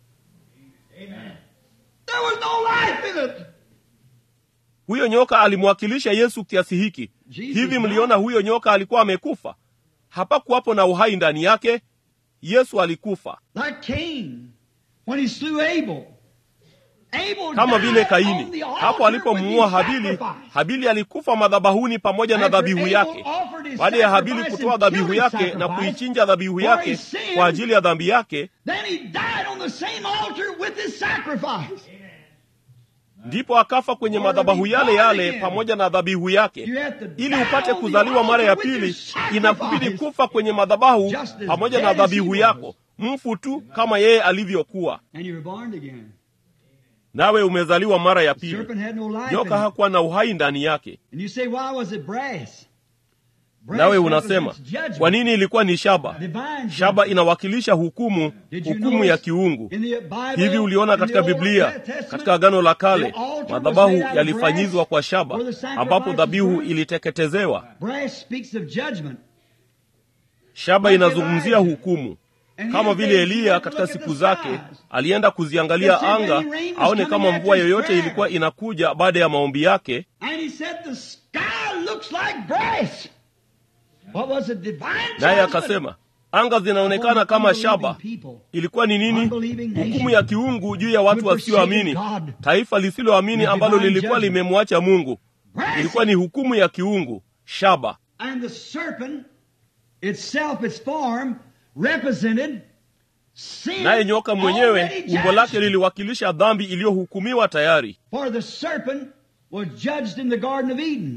[SPEAKER 3] There was no life in it.
[SPEAKER 1] huyo nyoka alimwakilisha yesu kiasi hiki
[SPEAKER 3] Jesus
[SPEAKER 1] hivi
[SPEAKER 3] died.
[SPEAKER 1] mliona huyo nyoka alikuwa amekufa hapakuwapo na uhai ndani yake yesu alikufa
[SPEAKER 3] Like Cain, when he slew Abel. Abel
[SPEAKER 1] kama
[SPEAKER 3] died
[SPEAKER 1] vile
[SPEAKER 3] on
[SPEAKER 1] kaini
[SPEAKER 3] the altar
[SPEAKER 1] hapo alipomuua
[SPEAKER 3] with his
[SPEAKER 1] habili
[SPEAKER 3] sacrifice.
[SPEAKER 1] habili alikufa madhabahuni pamoja na
[SPEAKER 3] After
[SPEAKER 1] dhabihu
[SPEAKER 3] Abel
[SPEAKER 1] yake
[SPEAKER 3] offered his
[SPEAKER 1] baada ya habili
[SPEAKER 3] sacrifice
[SPEAKER 1] kutoa
[SPEAKER 3] and
[SPEAKER 1] dhabihu
[SPEAKER 3] killed his
[SPEAKER 1] yake na
[SPEAKER 3] sacrifice
[SPEAKER 1] kuichinja dhabihu
[SPEAKER 3] for
[SPEAKER 1] yake
[SPEAKER 3] his sin,
[SPEAKER 1] kwa ajili ya dhambi yake
[SPEAKER 3] Then he died on the same altar with his sacrifice.
[SPEAKER 1] ndipo akafa kwenye
[SPEAKER 3] Or to
[SPEAKER 1] madhabahu
[SPEAKER 3] be
[SPEAKER 1] yale
[SPEAKER 3] born
[SPEAKER 1] yale
[SPEAKER 3] again.
[SPEAKER 1] pamoja na dhabihu yake
[SPEAKER 3] You have to
[SPEAKER 1] ili
[SPEAKER 3] die
[SPEAKER 1] upate
[SPEAKER 3] on the
[SPEAKER 1] kuzaliwa mara ya
[SPEAKER 3] altar with
[SPEAKER 1] pili
[SPEAKER 3] your sacrifice.
[SPEAKER 1] inakubidi kufa kwenye madhabahu
[SPEAKER 3] Just as
[SPEAKER 1] pamoja
[SPEAKER 3] dead
[SPEAKER 1] na
[SPEAKER 3] as
[SPEAKER 1] dhabihu
[SPEAKER 3] he
[SPEAKER 1] yako
[SPEAKER 3] was.
[SPEAKER 1] mfu tu kama yeye alivyokuwa
[SPEAKER 3] And you were born again.
[SPEAKER 1] nawe umezaliwa mara ya
[SPEAKER 3] The
[SPEAKER 1] pili
[SPEAKER 3] serpent had no life in
[SPEAKER 1] nyoka
[SPEAKER 3] it.
[SPEAKER 1] hakuwa na uhai ndani yake
[SPEAKER 3] And you say, why was it brass? Brass
[SPEAKER 1] nawe unasema
[SPEAKER 3] represents judgment.
[SPEAKER 1] kwa nini ilikuwa ni shaba
[SPEAKER 3] Divine
[SPEAKER 1] shaba
[SPEAKER 3] judgment.
[SPEAKER 1] inawakilisha hukumu
[SPEAKER 3] Did you
[SPEAKER 1] hukumu
[SPEAKER 3] notice
[SPEAKER 1] ya kiungu
[SPEAKER 3] in the Bible,
[SPEAKER 1] hivi uliona
[SPEAKER 3] in
[SPEAKER 1] katika
[SPEAKER 3] the Old
[SPEAKER 1] biblia
[SPEAKER 3] Testament,
[SPEAKER 1] katika agano la
[SPEAKER 3] the
[SPEAKER 1] kale
[SPEAKER 3] altar was
[SPEAKER 1] madhabahu
[SPEAKER 3] made out of
[SPEAKER 1] yalifanyizwa
[SPEAKER 3] brass
[SPEAKER 1] kwa shaba
[SPEAKER 3] where the sacrifice
[SPEAKER 1] ambapo
[SPEAKER 3] was
[SPEAKER 1] dhabihu
[SPEAKER 3] burned.
[SPEAKER 1] iliteketezewa
[SPEAKER 3] Brass speaks of judgment.
[SPEAKER 1] shaba
[SPEAKER 3] Like
[SPEAKER 1] inazungumzia
[SPEAKER 3] Elijah.
[SPEAKER 1] hukumu
[SPEAKER 3] And
[SPEAKER 1] kama
[SPEAKER 3] his
[SPEAKER 1] vile
[SPEAKER 3] days, he
[SPEAKER 1] eliya
[SPEAKER 3] went to
[SPEAKER 1] katika
[SPEAKER 3] look at
[SPEAKER 1] siku
[SPEAKER 3] the
[SPEAKER 1] zake
[SPEAKER 3] skies.
[SPEAKER 1] alienda kuziangalia
[SPEAKER 3] To see if
[SPEAKER 1] anga
[SPEAKER 3] any rain was
[SPEAKER 1] aone
[SPEAKER 3] coming
[SPEAKER 1] kama
[SPEAKER 3] after
[SPEAKER 1] mvua
[SPEAKER 3] his
[SPEAKER 1] yoyote
[SPEAKER 3] prayer.
[SPEAKER 1] ilikuwa inakuja baada ya maombi yake
[SPEAKER 3] And he said, the sky looks like brass. What was it? Divine
[SPEAKER 1] naye
[SPEAKER 3] judgment.
[SPEAKER 1] akasema anga zinaonekana kama shaba ilikuwa ni nini hukumu ya kiungu juu ya watu wasioamini taifa lisiloamini ambalo lilikuwa limemwacha mungu ilikuwa ni hukumu ya kiungu shaba
[SPEAKER 3] And the serpent itself, its form, represented sin.
[SPEAKER 1] naye nyoka mwenyewe
[SPEAKER 3] already
[SPEAKER 1] umbo lake
[SPEAKER 3] judged.
[SPEAKER 1] liliwakilisha dhambi iliyohukumiwa tayari
[SPEAKER 3] For the serpent was judged in the Garden of Eden.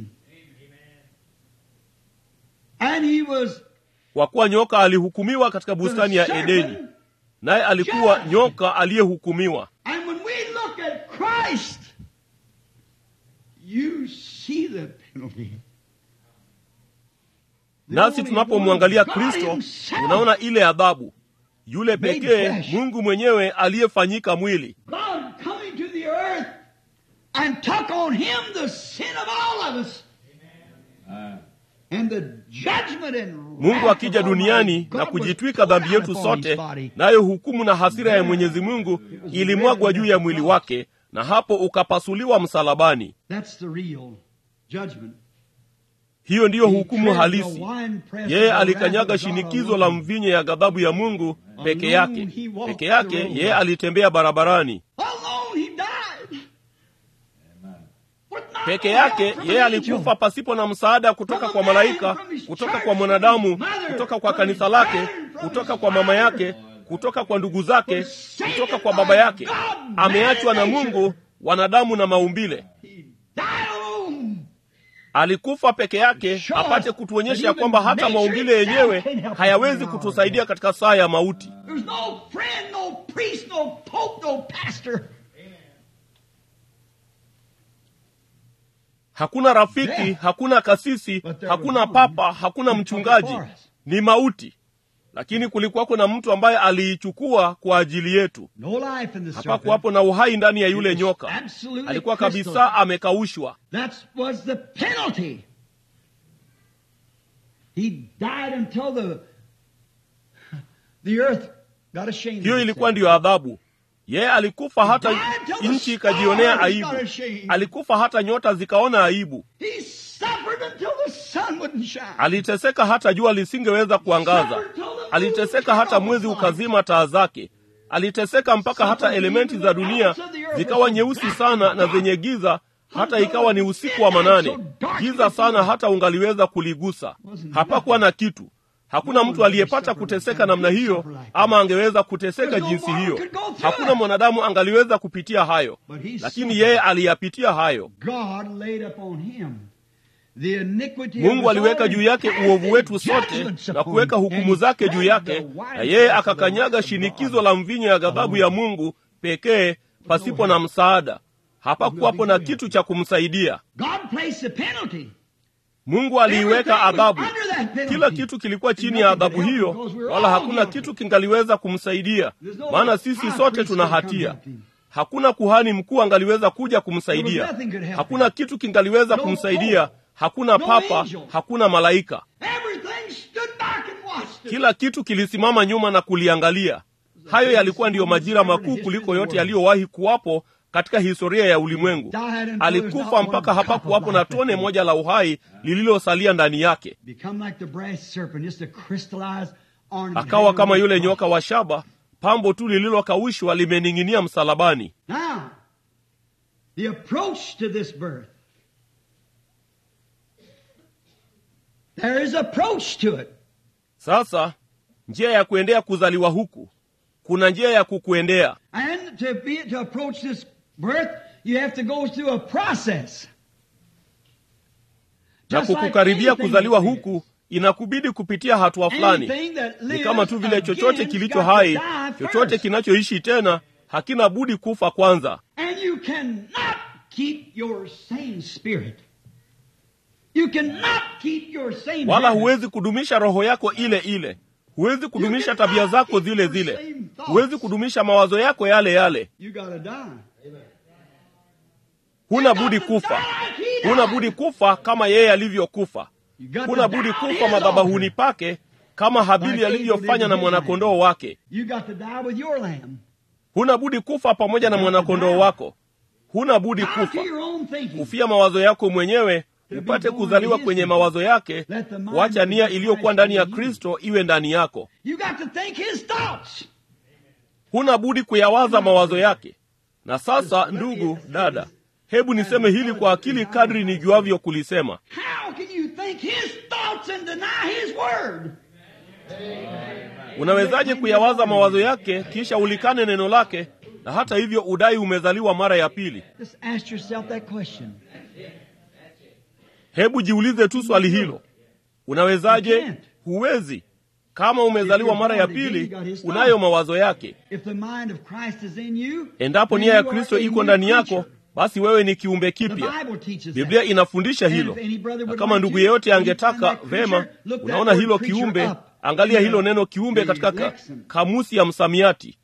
[SPEAKER 3] And he was
[SPEAKER 1] kwa kuwa nyoka alihukumiwa katika bustani
[SPEAKER 3] the
[SPEAKER 1] ya
[SPEAKER 3] serpent.
[SPEAKER 1] edeni naye alikuwa
[SPEAKER 3] judged.
[SPEAKER 1] nyoka aliyehukumiwa
[SPEAKER 3] And when we look at Christ, you see the penalty. The
[SPEAKER 1] nasi
[SPEAKER 3] only
[SPEAKER 1] tunapomwangalia
[SPEAKER 3] one, God
[SPEAKER 1] kristo
[SPEAKER 3] himself,
[SPEAKER 1] unaona ile adhabu yule
[SPEAKER 3] Made
[SPEAKER 1] pekee
[SPEAKER 3] flesh.
[SPEAKER 1] mungu mwenyewe aliyefanyika mwili
[SPEAKER 3] God coming to the earth and took on him the sin of all of us. And the judgment and
[SPEAKER 1] mungu
[SPEAKER 3] wrath
[SPEAKER 1] akija
[SPEAKER 3] of Almighty
[SPEAKER 1] duniani
[SPEAKER 3] God
[SPEAKER 1] na
[SPEAKER 3] was
[SPEAKER 1] kujitwika
[SPEAKER 3] poured
[SPEAKER 1] dhambi
[SPEAKER 3] out
[SPEAKER 1] yetu
[SPEAKER 3] upon his
[SPEAKER 1] sote
[SPEAKER 3] body.
[SPEAKER 1] nayo hukumu na hasira ya mwenyezi mungu ilimwagwa juu ya mwili wake na hapo ukapasuliwa msalabani
[SPEAKER 3] That's the real judgment.
[SPEAKER 1] hiyo ndiyo
[SPEAKER 3] He
[SPEAKER 1] hukumu
[SPEAKER 3] tread the
[SPEAKER 1] halisi
[SPEAKER 3] winepress
[SPEAKER 1] yeye
[SPEAKER 3] of the
[SPEAKER 1] alikanyaga
[SPEAKER 3] wrath of God
[SPEAKER 1] shinikizo la
[SPEAKER 3] alone.
[SPEAKER 1] mvinyo ya ghadhabu ya mungu peke
[SPEAKER 3] Alone
[SPEAKER 1] yake
[SPEAKER 3] he walked
[SPEAKER 1] peke yake
[SPEAKER 3] the road.
[SPEAKER 1] yeye alitembea barabarani
[SPEAKER 3] Alone he died. With not
[SPEAKER 1] peke
[SPEAKER 3] no
[SPEAKER 1] yake
[SPEAKER 3] help from
[SPEAKER 1] yeye
[SPEAKER 3] an angel.
[SPEAKER 1] alikufa pasipo na msaada kutoka kwa malaika kutoka kwa mwanadamu kutoka kwa kanisa lake kutoka kwa mama yake kutoka kwa ndugu zake kutoka kwa baba yake ameachwa na mungu wanadamu na maumbile
[SPEAKER 3] He died alone.
[SPEAKER 1] alikufa peke yake apate kutuonyesha ya kwamba hata maumbile yenyewe hayawezi kutusaidia katika saa ya mauti
[SPEAKER 3] There's no friend, no priest, no pope, no pastor.
[SPEAKER 1] hakuna rafiki hakuna kasisi hakuna papa hakuna mchungaji ni mauti lakini kulikuwako na mtu ambaye aliichukua kwa ajili yetu
[SPEAKER 3] No life in the serpent.
[SPEAKER 1] hapakuwapo na uhai ndani ya yule
[SPEAKER 3] It was
[SPEAKER 1] nyoka
[SPEAKER 3] absolutely
[SPEAKER 1] alikuwa
[SPEAKER 3] crystal.
[SPEAKER 1] kabisa amekaushwa
[SPEAKER 3] That was the penalty. He died until the the earth got ashamed.
[SPEAKER 1] hiyo
[SPEAKER 3] of
[SPEAKER 1] ilikuwa
[SPEAKER 3] itself.
[SPEAKER 1] ndiyo adhabu yeye alikufa hata nchi ikajionea aibu alikufa hata nyota zikaona aibu
[SPEAKER 3] He suffered until the sun wouldn't shine.
[SPEAKER 1] aliteseka hata jua lisingeweza kuangaza aliteseka hata mwezi ukazima taa zake aliteseka mpaka hata elementi za dunia zikawa nyeusi sana na zenye giza hata ikawa ni usiku wa manane giza sana hata ungaliweza kuligusa hapakuwa na kitu Hakuna mtu aliyepata kuteseka namna hiyo, ama angeweza kuteseka jinsi hiyo. Hakuna mwanadamu angaliweza kupitia hayo, lakini yeye aliyapitia hayo. Mungu aliweka juu yake uovu wetu sote na kuweka hukumu zake juu yake, na yeye akakanyaga shinikizo la mvinyo ya ghadhabu ya Mungu pekee, pasipo na msaada. Hapakuwapo na kitu cha kumsaidia. Mungu aliiweka adhabu. Kila kitu kilikuwa chini ya adhabu hiyo, wala hakuna kitu kingaliweza kumsaidia, maana sisi sote tuna hatia. Hakuna kuhani mkuu angaliweza kuja kumsaidia, hakuna kitu kingaliweza kumsaidia, hakuna papa, hakuna malaika. Kila kitu kilisimama nyuma na kuliangalia. Hayo yalikuwa ndiyo majira makuu kuliko yote yaliyowahi kuwapo katika historia ya ulimwengu. Alikufa mpaka hapakuwapo na tone moja la uhai lililosalia ndani yake. Akawa kama yule nyoka wa shaba, pambo tu lililokaushwa limening'inia msalabani. Sasa njia ya kuendea kuzaliwa huku, kuna njia ya kukuendea na kukukaribia kuzaliwa huku inakubidi kupitia hatua fulani. Ni kama tu vile chochote kilicho hai, chochote kinachoishi tena hakina budi kufa kwanza. Wala huwezi kudumisha roho yako ile ile, huwezi kudumisha tabia zako zile zile, huwezi kudumisha mawazo yako yale yale. Huna budi kufa, huna budi kufa kama yeye alivyokufa. Huna budi kufa madhabahuni pake kama Habili alivyofanya na mwanakondoo wake. Huna budi kufa pamoja na mwanakondoo wako. Huna budi kufa, kufia mawazo yako mwenyewe, upate kuzaliwa kwenye mawazo yake, kuacha nia iliyokuwa ndani ya Kristo iwe ndani yako. Huna budi kuyawaza mawazo yake. Na sasa, ndugu dada, hebu niseme hili kwa akili kadri nijuavyo kulisema. Unawezaje kuyawaza mawazo yake kisha ulikane neno lake, na hata hivyo udai umezaliwa mara ya pili? Hebu jiulize tu swali hilo. Unawezaje? Huwezi. Kama umezaliwa mara ya pili, unayo mawazo yake. Endapo nia ya Kristo iko ndani yako, basi wewe ni kiumbe kipya. Biblia inafundisha hilo, na kama ndugu yeyote angetaka vema, unaona hilo kiumbe, angalia hilo neno kiumbe katika ka, kamusi ya msamiati,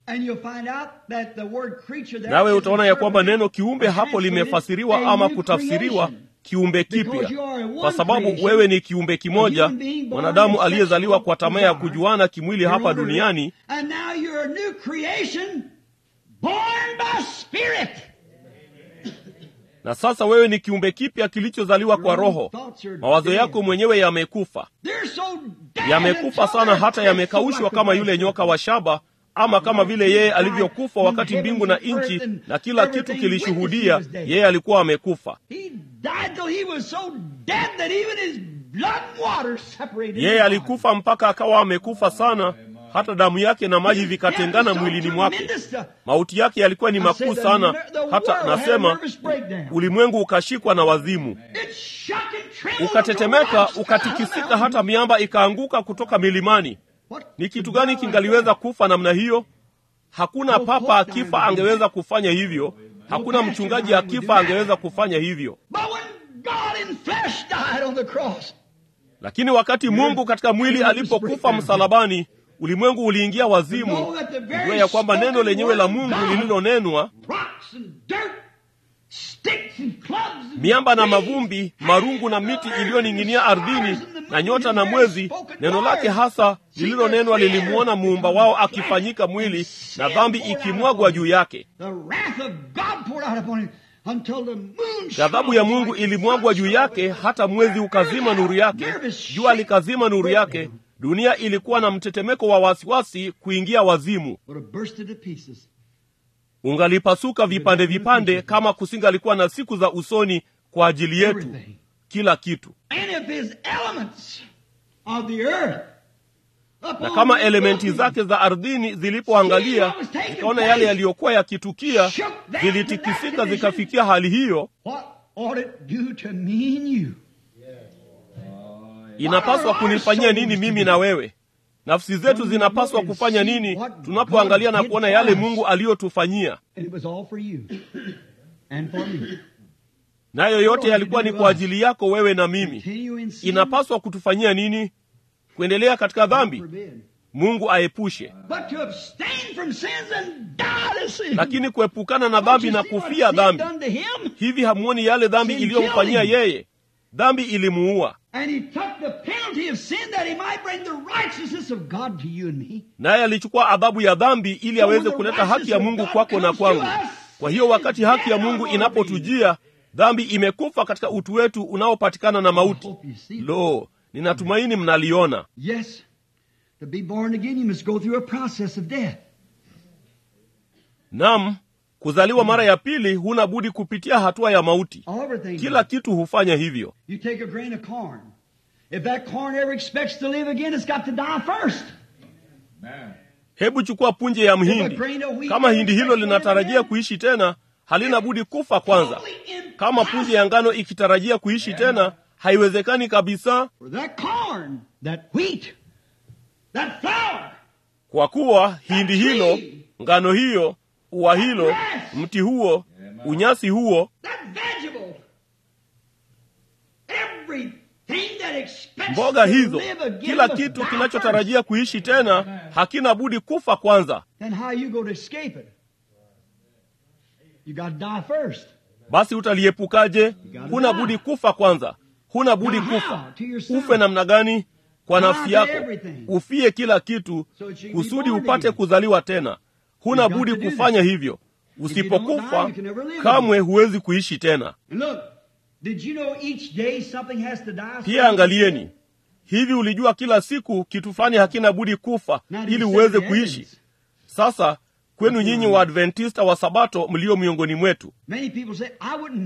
[SPEAKER 1] nawe utaona ya kwamba neno kiumbe hapo limefasiriwa ama kutafsiriwa kiumbe kipya, kwa sababu wewe ni kiumbe kimoja, mwanadamu aliyezaliwa kwa tamaa ya kujuana kimwili hapa duniani, na sasa wewe ni kiumbe kipya kilichozaliwa kwa Roho. Mawazo yako mwenyewe yamekufa, yamekufa sana, hata yamekaushwa kama yule nyoka wa shaba, ama kama vile yeye alivyokufa wakati mbingu na nchi na kila kitu kilishuhudia yeye alikuwa amekufa. Yeye alikufa mpaka akawa amekufa sana hata damu yake na maji vikatengana mwilini mwake. Mauti yake yalikuwa ni makuu sana, hata nasema ulimwengu ukashikwa na wazimu, ukatetemeka, ukatikisika, hata miamba ikaanguka kutoka milimani. Ni kitu gani kingaliweza kufa namna hiyo? Hakuna papa akifa angeweza kufanya hivyo. Hakuna mchungaji akifa angeweza kufanya hivyo. Lakini wakati Mungu katika mwili alipokufa msalabani, ulimwengu uliingia wazimu, kujua ya kwamba neno lenyewe la Mungu lililonenwa, miamba na mavumbi, marungu na miti iliyoning'inia ardhini, na nyota na mwezi, neno lake hasa lililonenwa lilimwona muumba wao akifanyika mwili, na dhambi ikimwagwa juu yake. Ghadhabu ya Mungu ilimwagwa juu yake, hata mwezi ukazima nuru yake, jua likazima nuru yake. Dunia ilikuwa na mtetemeko wa wasiwasi kuingia wazimu, ungalipasuka vipande vipande, kama kusingalikuwa na siku za usoni kwa ajili yetu. Kila kitu na kama elementi zake za ardhini zilipoangalia zikaona yale yaliyokuwa yakitukia, zilitikisika zikafikia hali hiyo,
[SPEAKER 3] What ought it do to me and you?
[SPEAKER 1] inapaswa kunifanyia nini mimi na wewe? Nafsi zetu zinapaswa kufanya nini tunapoangalia na kuona yale Mungu aliyotufanyia?
[SPEAKER 3] And it was all for you and for me.
[SPEAKER 1] Nayo yote yalikuwa ni kwa ajili yako wewe na mimi.
[SPEAKER 3] Continue in sin.
[SPEAKER 1] Inapaswa kutufanyia nini? Kuendelea katika dhambi?
[SPEAKER 3] Forbid.
[SPEAKER 1] Mungu aepushe.
[SPEAKER 3] But to abstain from sins and die to sin.
[SPEAKER 1] Lakini kuepukana na dhambi na kufia dhambi,
[SPEAKER 3] Done to him.
[SPEAKER 1] hivi hamuoni yale dhambi
[SPEAKER 3] Sin
[SPEAKER 1] iliyomfanyia
[SPEAKER 3] killed him.
[SPEAKER 1] yeye? Dhambi ilimuua,
[SPEAKER 3] And he took the penalty of sin that he might bring the righteousness of God to you and me.
[SPEAKER 1] naye alichukua adhabu ya dhambi ili aweze kuleta haki ya Mungu kwako na kwangu. Kwa hiyo wakati haki ya Mungu inapotujia, dhambi imekufa katika utu wetu unaopatikana na mauti.
[SPEAKER 3] Hope you see.
[SPEAKER 1] Lo, ninatumaini mnaliona.
[SPEAKER 3] Yes, to be born again, you must go through a process of death.
[SPEAKER 1] Nam, kuzaliwa mara ya pili huna budi kupitia hatua ya mauti.
[SPEAKER 3] Everything.
[SPEAKER 1] Kila kitu hufanya hivyo.
[SPEAKER 3] You take a grain of corn. If that corn ever expects to live again, it's got to die first.
[SPEAKER 1] Hebu chukua punje ya mhindi. Kama hindi hilo linatarajia kuishi tena, halina budi kufa kwanza. Kama punje ya ngano ikitarajia kuishi tena, haiwezekani kabisa,
[SPEAKER 3] For that corn, that wheat, that flour,
[SPEAKER 1] kwa kuwa hindi hilo, ngano hiyo, ua hilo, mti huo, unyasi huo,
[SPEAKER 3] that vegetable, everything that expects
[SPEAKER 1] mboga
[SPEAKER 3] to
[SPEAKER 1] hizo,
[SPEAKER 3] live again
[SPEAKER 1] kila
[SPEAKER 3] must
[SPEAKER 1] kitu
[SPEAKER 3] die
[SPEAKER 1] kinachotarajia kuishi tena hakina budi kufa kwanza.
[SPEAKER 3] first. Then how you go to escape it? You got to die first.
[SPEAKER 1] Basi utaliepukaje? Huna budi kufa kwanza, huna budi kufa. Ufe namna gani? Kwa nafsi yako, ufie kila kitu kusudi upate kuzaliwa tena. Huna budi kufanya hivyo. Usipokufa kamwe huwezi kuishi tena.
[SPEAKER 3] And look, did you know each day something has to die? so
[SPEAKER 1] Pia angalieni, hivi ulijua kila siku kitu fulani hakina budi kufa
[SPEAKER 3] Not
[SPEAKER 1] ili
[SPEAKER 3] even
[SPEAKER 1] uweze
[SPEAKER 3] seven
[SPEAKER 1] kuishi?
[SPEAKER 3] heavens.
[SPEAKER 1] Sasa kwenu nyinyi Waadventista wa Sabato mlio miongoni mwetu,
[SPEAKER 3] Many people say, I wouldn't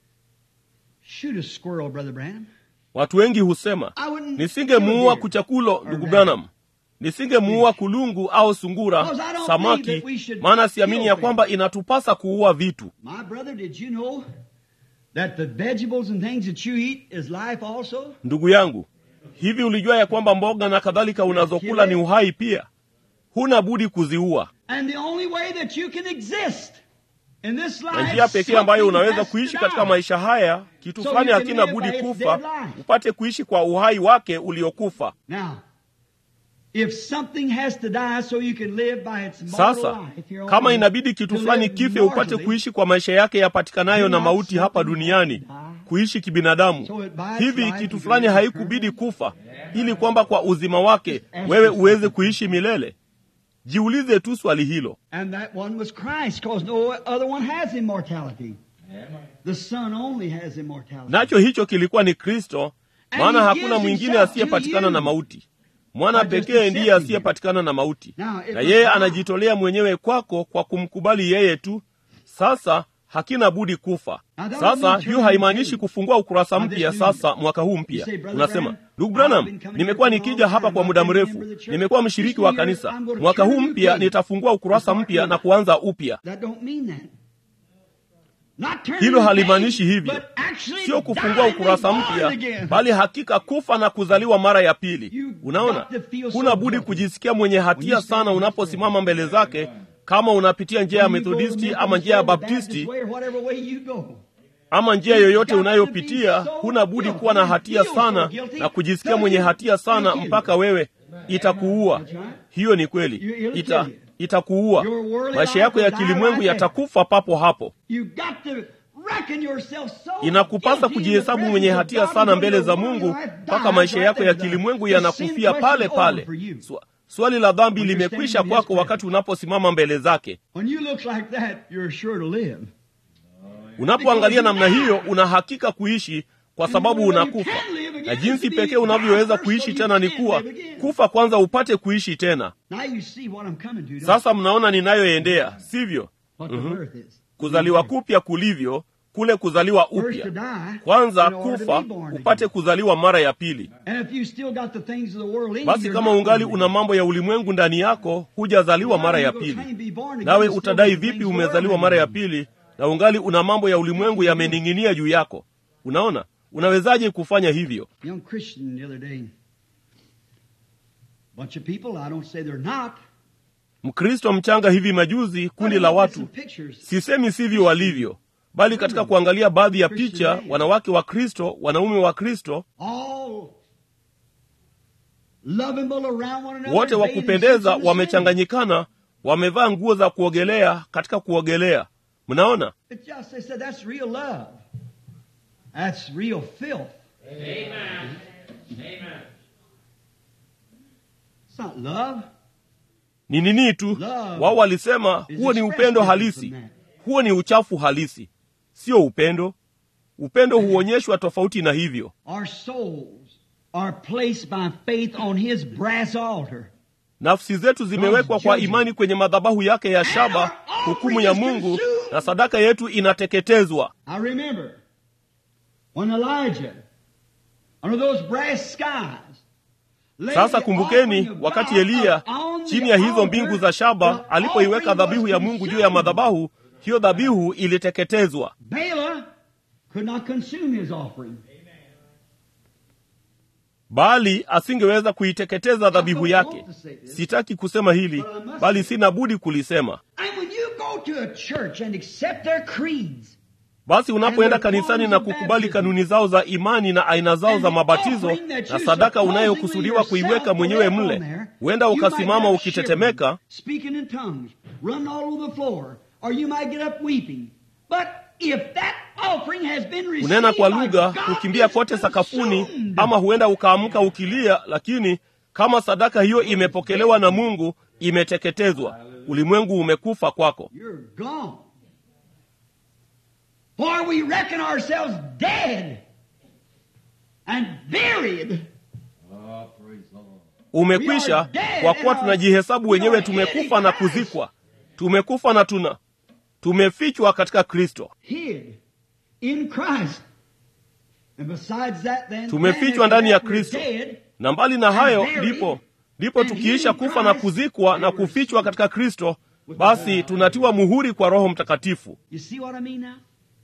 [SPEAKER 3] shoot a squirrel, Brother Branham.
[SPEAKER 1] watu wengi husema
[SPEAKER 3] I wouldn't
[SPEAKER 1] nisingemuua
[SPEAKER 3] kill a deer."
[SPEAKER 1] kuchakulo, ndugu Branham, nisingemuua kulungu au sungura,
[SPEAKER 3] Because I don't
[SPEAKER 1] samaki,
[SPEAKER 3] believe that we should
[SPEAKER 1] maana siamini
[SPEAKER 3] kill
[SPEAKER 1] ya kwamba inatupasa kuua vitu.
[SPEAKER 3] My brother, did you know that the vegetables and things that you eat is life also?
[SPEAKER 1] Ndugu yangu, hivi ulijua ya kwamba mboga na kadhalika unazokula ni uhai pia? Huna budi kuziua,
[SPEAKER 3] And the only way that you can exist in this life,
[SPEAKER 1] na njia pekee ambayo
[SPEAKER 3] something
[SPEAKER 1] unaweza
[SPEAKER 3] has to
[SPEAKER 1] kuishi
[SPEAKER 3] die.
[SPEAKER 1] katika maisha haya, kitu
[SPEAKER 3] So
[SPEAKER 1] fulani
[SPEAKER 3] you can
[SPEAKER 1] hakina
[SPEAKER 3] live
[SPEAKER 1] budi
[SPEAKER 3] by its
[SPEAKER 1] kufa,
[SPEAKER 3] dead life.
[SPEAKER 1] upate kuishi kwa uhai wake uliokufa.
[SPEAKER 3] Now, if something has to die so you can live by its mortal
[SPEAKER 1] Sasa
[SPEAKER 3] life, you're
[SPEAKER 1] kama
[SPEAKER 3] only
[SPEAKER 1] inabidi kitu
[SPEAKER 3] to
[SPEAKER 1] fulani
[SPEAKER 3] live
[SPEAKER 1] kife upate
[SPEAKER 3] mortally,
[SPEAKER 1] kuishi kwa maisha yake yapatikanayo na mauti hapa duniani, kuishi kibinadamu, hivi kitu fulani haikubidi kufa ili kwamba kwa uzima wake wewe uweze kuishi milele? Jiulize tu swali hilo.
[SPEAKER 3] And that one was Christ, because no other one has immortality. The Son only has immortality.
[SPEAKER 1] Nacho hicho kilikuwa ni Kristo, maana hakuna mwingine asiyepatikana na mauti. Mwana pekee ndiye asiyepatikana na mauti, na yeye anajitolea mwenyewe kwako kwa kumkubali yeye tu. Sasa hakina budi kufa. Sasa hiyo haimaanishi kufungua ukurasa mpya sasa mwaka huu mpya. Unasema, ndugu Branham, nimekuwa nikija hapa kwa muda mrefu, nimekuwa mshiriki wa kanisa. Mwaka huu mpya nitafungua ukurasa mpya na kuanza upya.
[SPEAKER 3] That don't mean that. Not turning
[SPEAKER 1] Hilo
[SPEAKER 3] the
[SPEAKER 1] halimaanishi
[SPEAKER 3] page,
[SPEAKER 1] hivyo,
[SPEAKER 3] but actually
[SPEAKER 1] sio kufungua
[SPEAKER 3] dying
[SPEAKER 1] ukurasa
[SPEAKER 3] and born
[SPEAKER 1] mpya,
[SPEAKER 3] again.
[SPEAKER 1] bali hakika kufa na kuzaliwa mara ya pili.
[SPEAKER 3] You
[SPEAKER 1] Unaona,
[SPEAKER 3] got to feel so
[SPEAKER 1] huna budi
[SPEAKER 3] guilty.
[SPEAKER 1] kujisikia mwenye hatia sana unaposimama mbele zake, kama unapitia njia ya
[SPEAKER 3] When you go
[SPEAKER 1] Methodisti
[SPEAKER 3] the
[SPEAKER 1] ama njia ya
[SPEAKER 3] Methodist way,
[SPEAKER 1] Baptisti
[SPEAKER 3] Baptist way, or whatever way you go.
[SPEAKER 1] ama njia yoyote unayopitia, huna budi kuwa na hatia sana na kujisikia mwenye hatia sana mpaka wewe itakuua. Hiyo ni kweli, ita itakuua. Maisha yako ya kilimwengu yatakufa papo hapo.
[SPEAKER 3] You got to reckon yourself so
[SPEAKER 1] Inakupasa
[SPEAKER 3] guilty in the
[SPEAKER 1] kujihesabu
[SPEAKER 3] presence
[SPEAKER 1] mwenye
[SPEAKER 3] of
[SPEAKER 1] hatia
[SPEAKER 3] God
[SPEAKER 1] sana
[SPEAKER 3] until
[SPEAKER 1] mbele
[SPEAKER 3] your
[SPEAKER 1] za
[SPEAKER 3] worldly
[SPEAKER 1] Mungu
[SPEAKER 3] life
[SPEAKER 1] mpaka
[SPEAKER 3] dies
[SPEAKER 1] maisha
[SPEAKER 3] right
[SPEAKER 1] yako ya
[SPEAKER 3] there.
[SPEAKER 1] kilimwengu
[SPEAKER 3] The sin
[SPEAKER 1] yanakufia
[SPEAKER 3] question
[SPEAKER 1] pale
[SPEAKER 3] over
[SPEAKER 1] pale.
[SPEAKER 3] for you.
[SPEAKER 1] Swa- Swali la dhambi
[SPEAKER 3] When you're
[SPEAKER 1] limekwisha
[SPEAKER 3] standing in
[SPEAKER 1] kwako
[SPEAKER 3] His
[SPEAKER 1] wakati unaposimama mbele zake.
[SPEAKER 3] When you look like that, you're sure to live.
[SPEAKER 1] Unapoangalia namna hiyo, una hakika kuishi kwa sababu unakufa, na jinsi pekee unavyoweza kuishi tena ni kuwa kufa kwanza upate kuishi tena.
[SPEAKER 3] Now you see what I'm coming to. don't
[SPEAKER 1] Sasa mnaona ninayoendea, sivyo?
[SPEAKER 3] you? What the birth is.
[SPEAKER 1] Kuzaliwa kupya kulivyo, kule kuzaliwa
[SPEAKER 3] First to
[SPEAKER 1] upya
[SPEAKER 3] die,
[SPEAKER 1] kwanza
[SPEAKER 3] in order to
[SPEAKER 1] kufa
[SPEAKER 3] be born
[SPEAKER 1] upate
[SPEAKER 3] again.
[SPEAKER 1] kuzaliwa mara ya pili
[SPEAKER 3] And if you still got the things of the world in
[SPEAKER 1] basi
[SPEAKER 3] you,
[SPEAKER 1] kama
[SPEAKER 3] you're
[SPEAKER 1] ungali
[SPEAKER 3] not
[SPEAKER 1] una mambo ya ulimwengu ndani yako hujazaliwa mara ya pili nawe utadai vipi umezaliwa mara ya pili na ungali una mambo ya ulimwengu yamening'inia juu yako unaona unawezaje kufanya hivyo
[SPEAKER 3] Young Christian the other day. Bunch of people, I don't say they're not.
[SPEAKER 1] mkristo mchanga hivi majuzi kundi la watu sisemi sivyo walivyo bali katika kuangalia baadhi ya picha wanawake wa kristo wanaume wa kristo
[SPEAKER 3] All lovable around one another.
[SPEAKER 1] wote wa
[SPEAKER 3] bathing
[SPEAKER 1] kupendeza
[SPEAKER 3] suits in the swimming.
[SPEAKER 1] wamechanganyikana wamevaa nguo za kuogelea katika kuogelea mnaona
[SPEAKER 3] It's just, they said, that's real love. That's real filth. It's not love.
[SPEAKER 1] ni nini tu wao walisema huo ni upendo halisi huo ni uchafu halisi sio upendo upendo huonyeshwa tofauti na hivyo
[SPEAKER 3] Our souls are placed by faith on His brass altar.
[SPEAKER 1] nafsi zetu zimewekwa kwa imani kwenye madhabahu yake ya shaba hukumu ya mungu na sadaka yetu inateketezwa
[SPEAKER 3] I remember when Elijah, under those brass skies, laid
[SPEAKER 1] sasa
[SPEAKER 3] the
[SPEAKER 1] kumbukeni
[SPEAKER 3] offering of
[SPEAKER 1] wakati
[SPEAKER 3] God
[SPEAKER 1] eliya
[SPEAKER 3] upon the
[SPEAKER 1] chini ya hizo
[SPEAKER 3] altar,
[SPEAKER 1] mbingu za shaba
[SPEAKER 3] the
[SPEAKER 1] alipoiweka
[SPEAKER 3] offering
[SPEAKER 1] dhabihu
[SPEAKER 3] was
[SPEAKER 1] ya mungu juu ya
[SPEAKER 3] consumed.
[SPEAKER 1] madhabahu hiyo dhabihu iliteketezwa
[SPEAKER 3] Bala could not consume his offering.
[SPEAKER 1] bali asingeweza kuiteketeza dhabihu yake sitaki kusema hili bali sina budi kulisema
[SPEAKER 3] And when you go to a church and accept their creeds,
[SPEAKER 1] basi unapoenda kanisani na kukubali kanuni zao za imani na aina zao za mabatizo na sadaka unayokusudiwa kuiweka mwenyewe mle huenda ukasimama ukitetemeka
[SPEAKER 3] speaking in tongues, run all over the floor, or you might get up weeping. But if that offering has been received
[SPEAKER 1] kunena kwa
[SPEAKER 3] by
[SPEAKER 1] lugha
[SPEAKER 3] God,
[SPEAKER 1] kukimbia
[SPEAKER 3] it's
[SPEAKER 1] kote sakafuni
[SPEAKER 3] consumed.
[SPEAKER 1] ama huenda ukaamka ukilia lakini kama sadaka hiyo imepokelewa na mungu imeteketezwa ulimwengu umekufa kwako
[SPEAKER 3] You're gone. For we reckon ourselves dead and buried.
[SPEAKER 1] umekwisha kwa kuwa tunajihesabu wenyewe tumekufa na kuzikwa tumekufa na tuna tumefichwa katika kristo
[SPEAKER 3] hid in Christ. And besides that, then,
[SPEAKER 1] Tumefichwa ndani ya Kristo. na mbali na hayo ndipo ndipo tukiisha kufa na kuzikwa na kufichwa katika kristo basi tunatiwa muhuri kwa roho mtakatifu
[SPEAKER 3] You see what I mean now?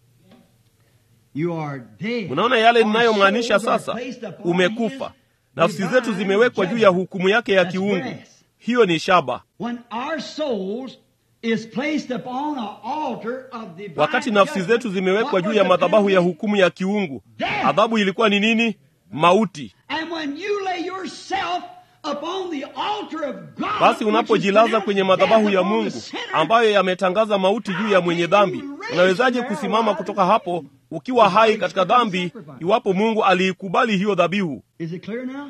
[SPEAKER 3] You are dead.
[SPEAKER 1] mnaona yale
[SPEAKER 3] Our
[SPEAKER 1] ninayomaanisha
[SPEAKER 3] souls are
[SPEAKER 1] sasa
[SPEAKER 3] placed upon
[SPEAKER 1] umekufa
[SPEAKER 3] His
[SPEAKER 1] nafsi zetu
[SPEAKER 3] divine
[SPEAKER 1] zimewekwa juu ya hukumu yake ya
[SPEAKER 3] That's
[SPEAKER 1] kiungu
[SPEAKER 3] brass.
[SPEAKER 1] hiyo ni shaba
[SPEAKER 3] When our souls is placed upon an altar of divine
[SPEAKER 1] wakati nafsi
[SPEAKER 3] judgment,
[SPEAKER 1] zetu zimewekwa
[SPEAKER 3] what
[SPEAKER 1] juu
[SPEAKER 3] was
[SPEAKER 1] ya
[SPEAKER 3] the
[SPEAKER 1] madhabahu ya
[SPEAKER 3] penalty?
[SPEAKER 1] hukumu ya kiungu
[SPEAKER 3] Death.
[SPEAKER 1] adhabu ilikuwa ni nini mauti
[SPEAKER 3] And when you lay yourself upon the altar of God,
[SPEAKER 1] basi
[SPEAKER 3] which
[SPEAKER 1] unapojilaza
[SPEAKER 3] is
[SPEAKER 1] kwenye
[SPEAKER 3] pronounced
[SPEAKER 1] madhabahu
[SPEAKER 3] death
[SPEAKER 1] ya
[SPEAKER 3] upon
[SPEAKER 1] mungu
[SPEAKER 3] the sinner,
[SPEAKER 1] ambayo yametangaza mauti juu ya mwenye dhambi unawezaje kusimama kutoka hapo ukiwa hai katika dhambi iwapo mungu aliikubali hiyo dhabihu
[SPEAKER 3] Is it clear now?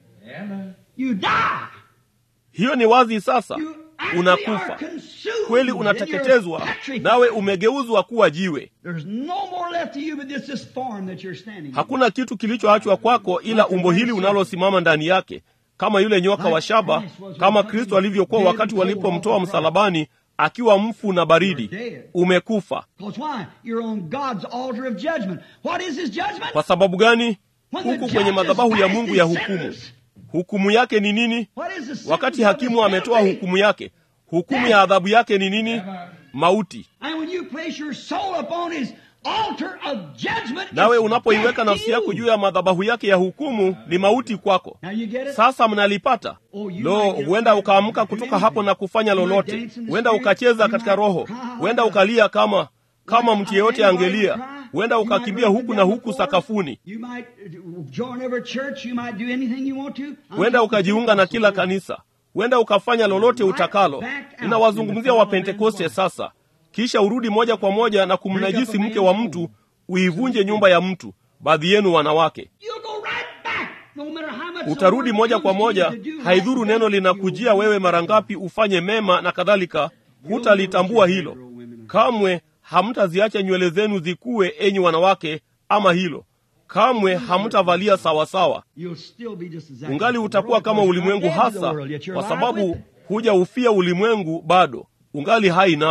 [SPEAKER 3] You die.
[SPEAKER 1] hiyo ni wazi sasa
[SPEAKER 3] You actually
[SPEAKER 1] unakufa
[SPEAKER 3] are consumed
[SPEAKER 1] kweli
[SPEAKER 3] and
[SPEAKER 1] unateketezwa
[SPEAKER 3] you're petrified.
[SPEAKER 1] nawe umegeuzwa kuwa jiwe
[SPEAKER 3] There's no more left to you but this, this form that you're standing in.
[SPEAKER 1] hakuna kitu kilichoachwa kwako ila umbo hili unalosimama ndani yake kama yule nyoka wa shaba kama kristo alivyokuwa wakati walipomtoa msalabani akiwa mfu na baridi umekufa
[SPEAKER 3] Because why? You're on God's altar of judgment. What is his judgment?
[SPEAKER 1] kwa sababu gani
[SPEAKER 3] When the
[SPEAKER 1] huku
[SPEAKER 3] judge
[SPEAKER 1] kwenye
[SPEAKER 3] has
[SPEAKER 1] madhabahu ya
[SPEAKER 3] passed
[SPEAKER 1] mungu
[SPEAKER 3] his
[SPEAKER 1] ya hukumu
[SPEAKER 3] sentence.
[SPEAKER 1] hukumu yake ni nini
[SPEAKER 3] What is the sentence
[SPEAKER 1] wakati
[SPEAKER 3] of
[SPEAKER 1] hakimu
[SPEAKER 3] his
[SPEAKER 1] ametoa
[SPEAKER 3] penalty?
[SPEAKER 1] hukumu yake hukumu ya adhabu yake ni nini mauti
[SPEAKER 3] And when you place your soul upon his altar of judgment,
[SPEAKER 1] nawe
[SPEAKER 3] it's
[SPEAKER 1] unapoiweka
[SPEAKER 3] death to
[SPEAKER 1] nafsi yako
[SPEAKER 3] you.
[SPEAKER 1] juu ya madhabahu yake ya hukumu ni mauti kwako
[SPEAKER 3] Now you get it?
[SPEAKER 1] sasa mnalipata
[SPEAKER 3] Oh, you
[SPEAKER 1] lo
[SPEAKER 3] might get
[SPEAKER 1] huenda
[SPEAKER 3] up
[SPEAKER 1] ukaamka
[SPEAKER 3] and do
[SPEAKER 1] kutoka
[SPEAKER 3] anything.
[SPEAKER 1] hapo na kufanya
[SPEAKER 3] You might
[SPEAKER 1] lolote
[SPEAKER 3] dance in the
[SPEAKER 1] huenda
[SPEAKER 3] spirit.
[SPEAKER 1] ukacheza
[SPEAKER 3] You
[SPEAKER 1] katika
[SPEAKER 3] might
[SPEAKER 1] roho
[SPEAKER 3] cry.
[SPEAKER 1] huenda ukalia kama kama
[SPEAKER 3] Like
[SPEAKER 1] mtu yeyote
[SPEAKER 3] anybody
[SPEAKER 1] angelia
[SPEAKER 3] cry.
[SPEAKER 1] huenda
[SPEAKER 3] You might
[SPEAKER 1] ukakimbia
[SPEAKER 3] run
[SPEAKER 1] huku
[SPEAKER 3] down
[SPEAKER 1] na
[SPEAKER 3] the
[SPEAKER 1] huku
[SPEAKER 3] floor.
[SPEAKER 1] sakafuni
[SPEAKER 3] You might uh, join every church. You might do anything you want to. I'm
[SPEAKER 1] huenda
[SPEAKER 3] talking
[SPEAKER 1] ukajiunga na kila
[SPEAKER 3] Pentecostal.
[SPEAKER 1] kanisa huenda ukafanya lolote utakalo ninawazungumzia wapentekoste sasa kisha urudi moja kwa moja na kumnajisi mke wa mtu uivunje nyumba ya mtu baadhi yenu wanawake
[SPEAKER 3] You'll go right back, no matter how much the
[SPEAKER 1] utarudi
[SPEAKER 3] Lord
[SPEAKER 1] moja kwa
[SPEAKER 3] comes to
[SPEAKER 1] moja
[SPEAKER 3] you to do
[SPEAKER 1] haidhuru
[SPEAKER 3] right,
[SPEAKER 1] neno
[SPEAKER 3] you
[SPEAKER 1] linakujia wewe mara ngapi ufanye mema na kadhalika hutalitambua hilo kamwe hamtaziacha nywele zenu zikuwe enyi wanawake ama hilo kamwe hamtavalia sawasawa
[SPEAKER 3] You'll still be just exactly
[SPEAKER 1] ungali
[SPEAKER 3] like the
[SPEAKER 1] utakuwa
[SPEAKER 3] world,
[SPEAKER 1] kama
[SPEAKER 3] because you're
[SPEAKER 1] ulimwengu
[SPEAKER 3] not dead to the
[SPEAKER 1] hasa
[SPEAKER 3] world, yet you're
[SPEAKER 1] kwa
[SPEAKER 3] alive with
[SPEAKER 1] sababu
[SPEAKER 3] it.
[SPEAKER 1] huja ufia ulimwengu bado ungali hai nao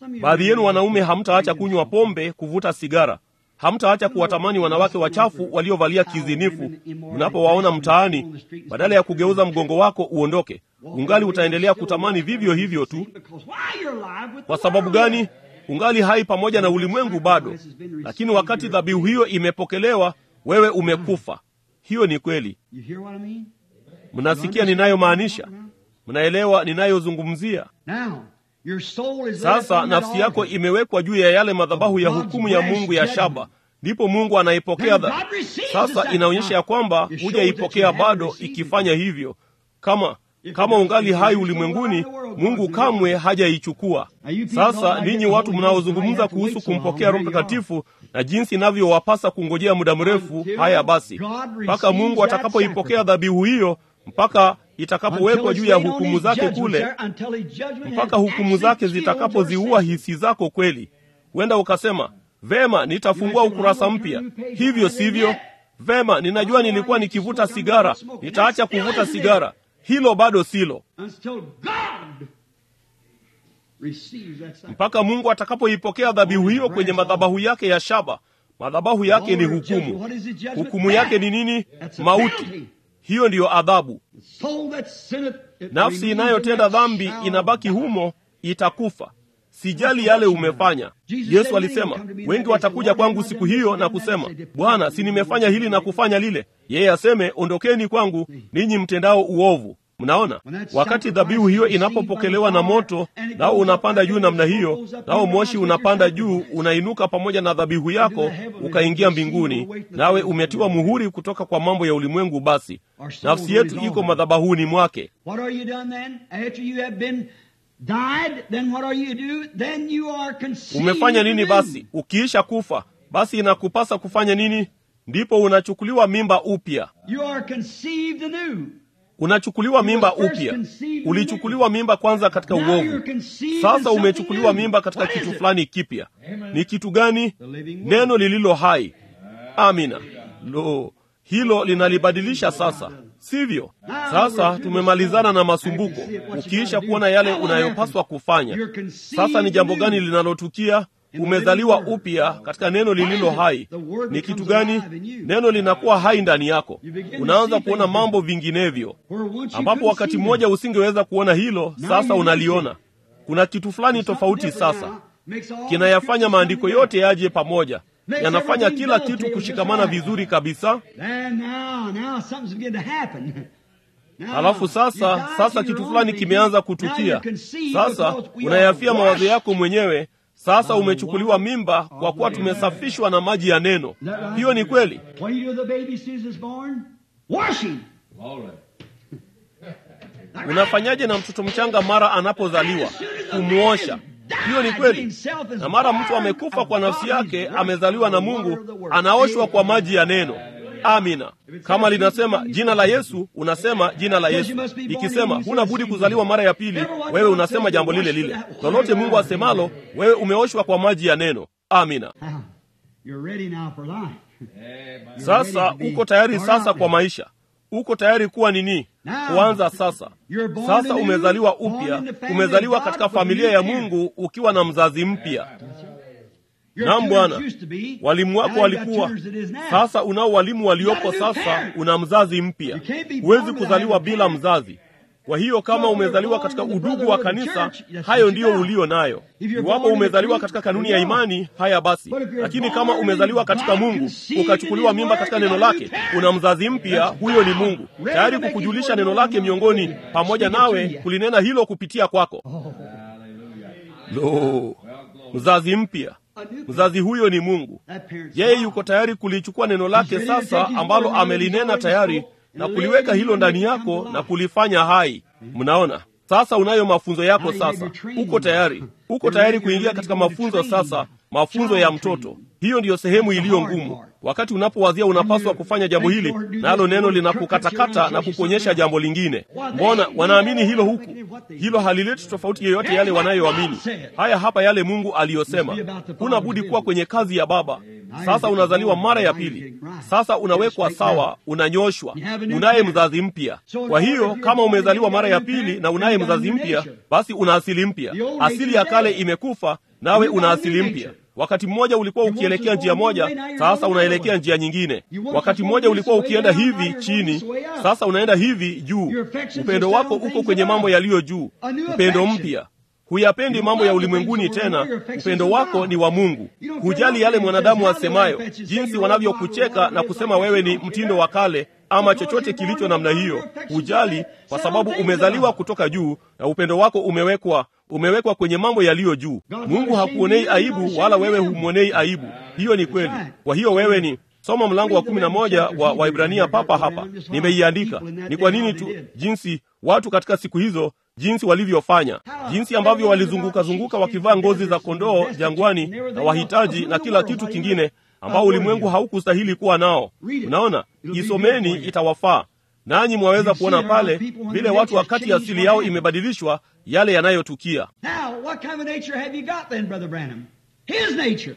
[SPEAKER 1] baadhi yenu wanaume hamtaacha kunywa pombe kuvuta sigara hamtaacha kuwatamani wanawake wachafu waliovalia kizinifu mnapowaona mtaani badala ya kugeuza mgongo wako uondoke ungali utaendelea kutamani vivyo hivyo tu kwa sababu gani ungali hai pamoja na ulimwengu bado lakini wakati dhabihu hiyo imepokelewa wewe umekufa hiyo ni kweli mnasikia ninayomaanisha mnaelewa ninayozungumzia sasa nafsi yako imewekwa juu ya yale madhabahu ya hukumu ya mungu ya shaba ndipo mungu anaipokea dha... sasa inaonyesha ya kwamba hujaipokea bado ikifanya hivyo kama kama ungali hai ulimwenguni mungu kamwe hajaichukua sasa ninyi watu mnaozungumza kuhusu kumpokea roho mtakatifu na jinsi inavyowapasa kungojea muda mrefu haya basi mpaka mungu atakapoipokea dhabihu hiyo mpaka itakapowekwa juu ya hukumu zake kule mpaka hukumu zake zitakapoziua hisi zako kweli huenda ukasema vema nitafungua ukurasa mpya hivyo sivyo vema ninajua nilikuwa nikivuta sigara nitaacha kuvuta sigara hilo bado silo mpaka mungu atakapoipokea dhabihu hiyo kwenye madhabahu yake ya shaba madhabahu yake ni hukumu hukumu yake ni nini mauti hiyo ndiyo adhabu nafsi inayotenda dhambi inabaki humo itakufa sijali yale umefanya yesu alisema wengi watakuja kwangu siku hiyo na kusema bwana si nimefanya hili na kufanya lile yeye aseme ondokeni kwangu ninyi mtendao uovu mnaona wakati dhabihu hiyo inapopokelewa na moto nao unapanda juu namna hiyo nao moshi unapanda juu unainuka pamoja na dhabihu yako ukaingia mbinguni nawe umetiwa muhuri kutoka kwa mambo ya ulimwengu basi nafsi yetu iko madhabahuni mwake umefanya nini basi ukiisha kufa basi inakupasa kufanya nini ndipo unachukuliwa mimba upya unachukuliwa mimba upya ulichukuliwa mimba kwanza katika uovu sasa umechukuliwa mimba katika kitu fulani kipya ni kitu gani neno lililo hai amina lo hilo linalibadilisha sasa sivyo sasa tumemalizana na masumbuko ukiisha kuona yale unayopaswa kufanya sasa ni jambo gani linalotukia umezaliwa upya katika neno lililo hai ni kitu gani neno linakuwa hai ndani yako unaanza kuona mambo vinginevyo ambapo wakati mmoja usingeweza kuona hilo sasa unaliona kuna kitu fulani tofauti sasa kinayafanya maandiko yote yaje pamoja yanafanya kila kitu kushikamana vizuri kabisa halafu sasa sasa kitu fulani kimeanza kutukia sasa unayafia mawazo yako mwenyewe sasa umechukuliwa mimba kwa kuwa tumesafishwa na maji ya neno hiyo ni kweli unafanyaje na mtoto mchanga mara anapozaliwa kumwosha hiyo ni kweli na mara mtu amekufa kwa nafsi yake amezaliwa na mungu anaoshwa kwa maji ya neno amina kama linasema jina la yesu unasema jina la yesu ikisema huna budi kuzaliwa mara ya pili wewe unasema jambo lile lile lolote mungu asemalo wewe umeoshwa kwa maji ya neno amina sasa uko tayari sasa kwa maisha uko tayari kuwa nini kuanza sasa sasa umezaliwa upya umezaliwa katika familia ya mungu ukiwa na mzazi mpya nam bwana walimu wako walikuwa sasa unao walimu waliopo sasa una mzazi mpya huwezi kuzaliwa bila mzazi kwa hiyo kama umezaliwa katika udugu wa kanisa hayo ndiyo ulio nayo iwapo umezaliwa katika kanuni ya imani haya basi lakini kama umezaliwa katika mungu ukachukuliwa mimba katika neno lake una mzazi mpya huyo ni mungu tayari kukujulisha neno lake miongoni pamoja nawe kulinena hilo kupitia kwako lo mzazi mpya mzazi huyo ni mungu yeye yuko tayari kulichukua neno lake sasa ambalo amelinena tayari na kuliweka hilo ndani yako na kulifanya hai mnaona sasa unayo mafunzo yako sasa uko tayari uko tayari kuingia katika mafunzo sasa mafunzo ya mtoto hiyo ndiyo sehemu iliyo ngumu wakati unapowazia unapaswa kufanya jambo hili nalo neno linakukatakata na kukuonyesha jambo lingine mbona wanaamini hilo huku hilo halileti tofauti yoyote yale wanayoamini haya hapa yale mungu aliyosema huna budi kuwa kwenye kazi ya baba sasa unazaliwa mara ya pili sasa unawekwa sawa unanyoshwa unaye mzazi mpya kwa hiyo kama umezaliwa mara ya pili na unaye mzazi mpya basi una asili mpya asili ya kale imekufa nawe una asili mpya wakati mmoja ulikuwa ukielekea njia moja sasa unaelekea njia nyingine wakati mmoja ulikuwa ukienda hivi chini sasa unaenda hivi juu upendo wako uko kwenye mambo yaliyo juu upendo mpya huyapendi mambo ya ulimwenguni tena upendo wako ni wa mungu hujali yale mwanadamu asemayo jinsi wanavyokucheka na kusema wewe ni mtindo wa kale ama chochote kilicho namna hiyo hujali kwa sababu umezaliwa kutoka juu na upendo wako umewekwa umewekwa kwenye mambo yaliyo juu mungu hakuonei aibu wala wewe humwonei aibu hiyo ni kweli kwa hiyo wewe ni soma mlango wa kumi na moja wa waibrania papa hapa nimeiandika ni kwa nini tu jinsi watu katika siku hizo jinsi walivyofanya jinsi ambavyo walizunguka zunguka wakivaa ngozi za kondoo jangwani na wahitaji na kila kitu kingine ambao ulimwengu haukustahili kuwa nao unaona isomeni itawafaa nanyi mwaweza kuona pale vile watu wakati asili yao imebadilishwa yale yanayotukia
[SPEAKER 3] Now, what kind of a nature have you got then, Brother Branham? His nature.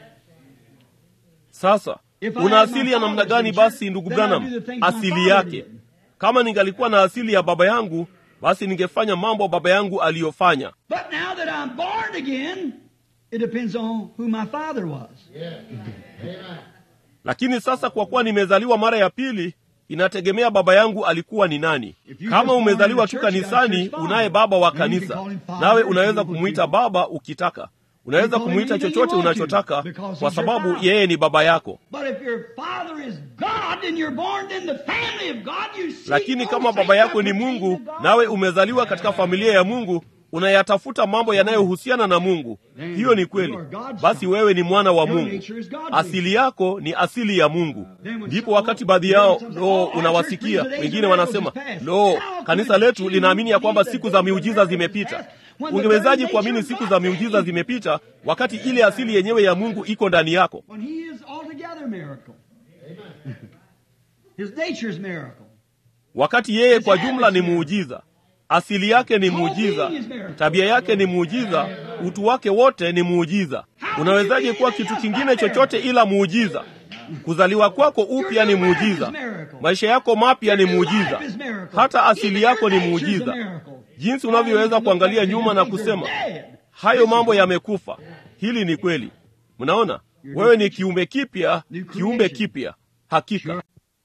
[SPEAKER 1] sasa una asili ya namna gani basi ndugu branham asili yake kama ningalikuwa na asili ya baba yangu basi ningefanya mambo baba yangu aliyofanya
[SPEAKER 3] But now that I'm born again, it depends on who my father was.
[SPEAKER 1] lakini sasa kwa kuwa nimezaliwa mara ya pili inategemea baba yangu alikuwa ni nani kama umezaliwa tu kanisani unaye baba wa kanisa nawe unaweza kumwita baba ukitaka unaweza kumwita chochote unachotaka kwa sababu yeye ni baba yako
[SPEAKER 3] But if your father is God and you're born in the family of God, you see
[SPEAKER 1] lakini
[SPEAKER 3] those
[SPEAKER 1] kama
[SPEAKER 3] things
[SPEAKER 1] baba yako
[SPEAKER 3] that
[SPEAKER 1] ni
[SPEAKER 3] pertain
[SPEAKER 1] mungu
[SPEAKER 3] to God.
[SPEAKER 1] nawe umezaliwa katika familia ya mungu unayatafuta mambo yanayohusiana na mungu hiyo ni kweli basi wewe ni mwana wa mungu asili yako ni asili ya mungu ndipo wakati baadhi yao lo unawasikia wengine wanasema lo kanisa letu linaamini ya kwamba siku za miujiza zimepita ungewezaji kuamini siku za miujiza zimepita wakati ile asili yenyewe ya mungu iko ndani yako
[SPEAKER 3] When he is altogether miracle. His nature is miracle.
[SPEAKER 1] wakati yeye kwa jumla ni muujiza asili yake ni muujiza tabia yake ni muujiza utu wake wote ni muujiza unawezaje kuwa kitu kingine chochote ila muujiza kuzaliwa kwako upya ni muujiza maisha yako mapya ni muujiza hata asili yako ni muujiza jinsi unavyoweza kuangalia nyuma na kusema hayo mambo yamekufa hili ni kweli mnaona wewe ni kiumbe kipya kiumbe kipya hakika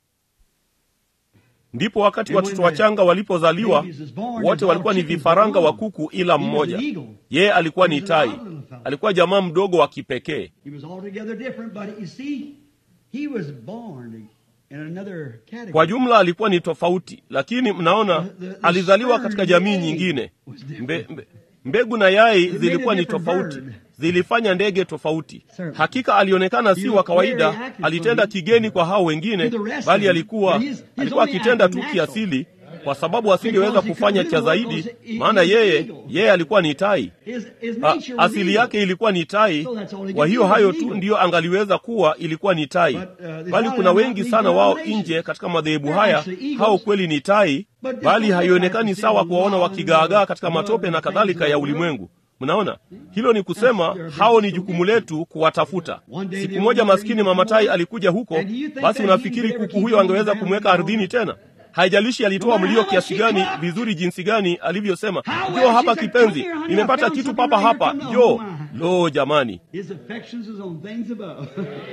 [SPEAKER 1] ndipo wakati watoto wachanga walipozaliwa wote walikuwa ni vifaranga wa kuku ila mmoja yeye alikuwa ni tai alikuwa jamaa mdogo wa kipekee
[SPEAKER 3] He was altogether different, but you see, he was born in another category.
[SPEAKER 1] kwa jumla alikuwa ni tofauti lakini mnaona alizaliwa katika jamii nyingine mbe, mbe, mbegu na yai zilikuwa ni tofauti zilifanya ndege tofauti hakika alionekana si wa kawaida alitenda kigeni kwa hao wengine bali alikuwa alikuwa akitenda tu kiasili kwa sababu asingeweza kufanya cha zaidi maana yeye yeye alikuwa ni tai
[SPEAKER 3] His, his
[SPEAKER 1] A,
[SPEAKER 3] nature was
[SPEAKER 1] asili
[SPEAKER 3] evil.
[SPEAKER 1] yake ilikuwa ni tai kwa hiyo hayo tu ndiyo angaliweza kuwa ilikuwa ni tai bali kuna wengi sana wao nje katika madhehebu haya hao kweli ni tai bali haionekani sawa kuwaona wakigaagaa katika matope na kadhalika ya ulimwengu mnaona hilo ni kusema hao ni jukumu letu kuwatafuta siku moja maskini mama tai alikuja huko basi unafikiri kuku huyo angeweza kumweka ardhini tena haijalishi alitoa mlio kiasi gani vizuri jinsi gani alivyosema njoo hapa kipenzi nimepata kitu papa hapa njoo lo jamani
[SPEAKER 3] His affections is on things above.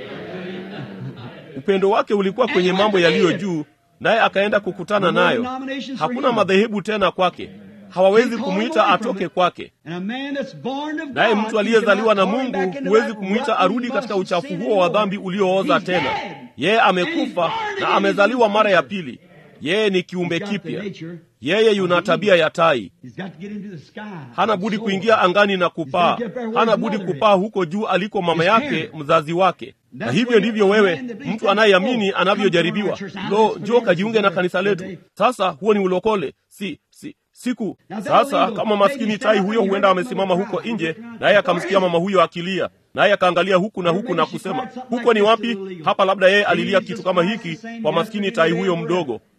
[SPEAKER 1] upendo wake ulikuwa kwenye mambo yaliyo juu naye akaenda kukutana nayo hakuna madhehebu tena kwake hawawezi kumwita atoke kwake
[SPEAKER 3] And a man that's born of
[SPEAKER 1] naye
[SPEAKER 3] God,
[SPEAKER 1] mtu
[SPEAKER 3] you
[SPEAKER 1] aliyezaliwa na
[SPEAKER 3] cannot call him
[SPEAKER 1] mungu
[SPEAKER 3] back into
[SPEAKER 1] huwezi
[SPEAKER 3] that
[SPEAKER 1] kumwita
[SPEAKER 3] rotten
[SPEAKER 1] arudi katika
[SPEAKER 3] bus of
[SPEAKER 1] uchafu
[SPEAKER 3] sin
[SPEAKER 1] huo wa
[SPEAKER 3] anymore.
[SPEAKER 1] dhambi uliooza
[SPEAKER 3] He's
[SPEAKER 1] tena
[SPEAKER 3] dead.
[SPEAKER 1] yeye amekufa
[SPEAKER 3] And he's born
[SPEAKER 1] na
[SPEAKER 3] again.
[SPEAKER 1] amezaliwa mara ya pili yeye ni kiumbe
[SPEAKER 3] He's got the
[SPEAKER 1] kipya
[SPEAKER 3] nature.
[SPEAKER 1] yeye yuna tabia ya tai
[SPEAKER 3] He's got to get into the sky.
[SPEAKER 1] hana budi
[SPEAKER 3] Soar.
[SPEAKER 1] kuingia angani na kupaa hana budi kupaa huko juu aliko mama yake mzazi wake na hivyo ndivyo wewe mtu anayeamini anavyojaribiwa lo njoo kajiunge na kanisa letu sasa huo ni ulokole si si siku sasa kama maskini tai huyo huenda amesimama huko nje naye akamsikia mama huyo akilia naye akaangalia huku na huku na kusema huko ni wapi hapa labda yeye alilia kitu kama hiki kwa maskini tai huyo mdogo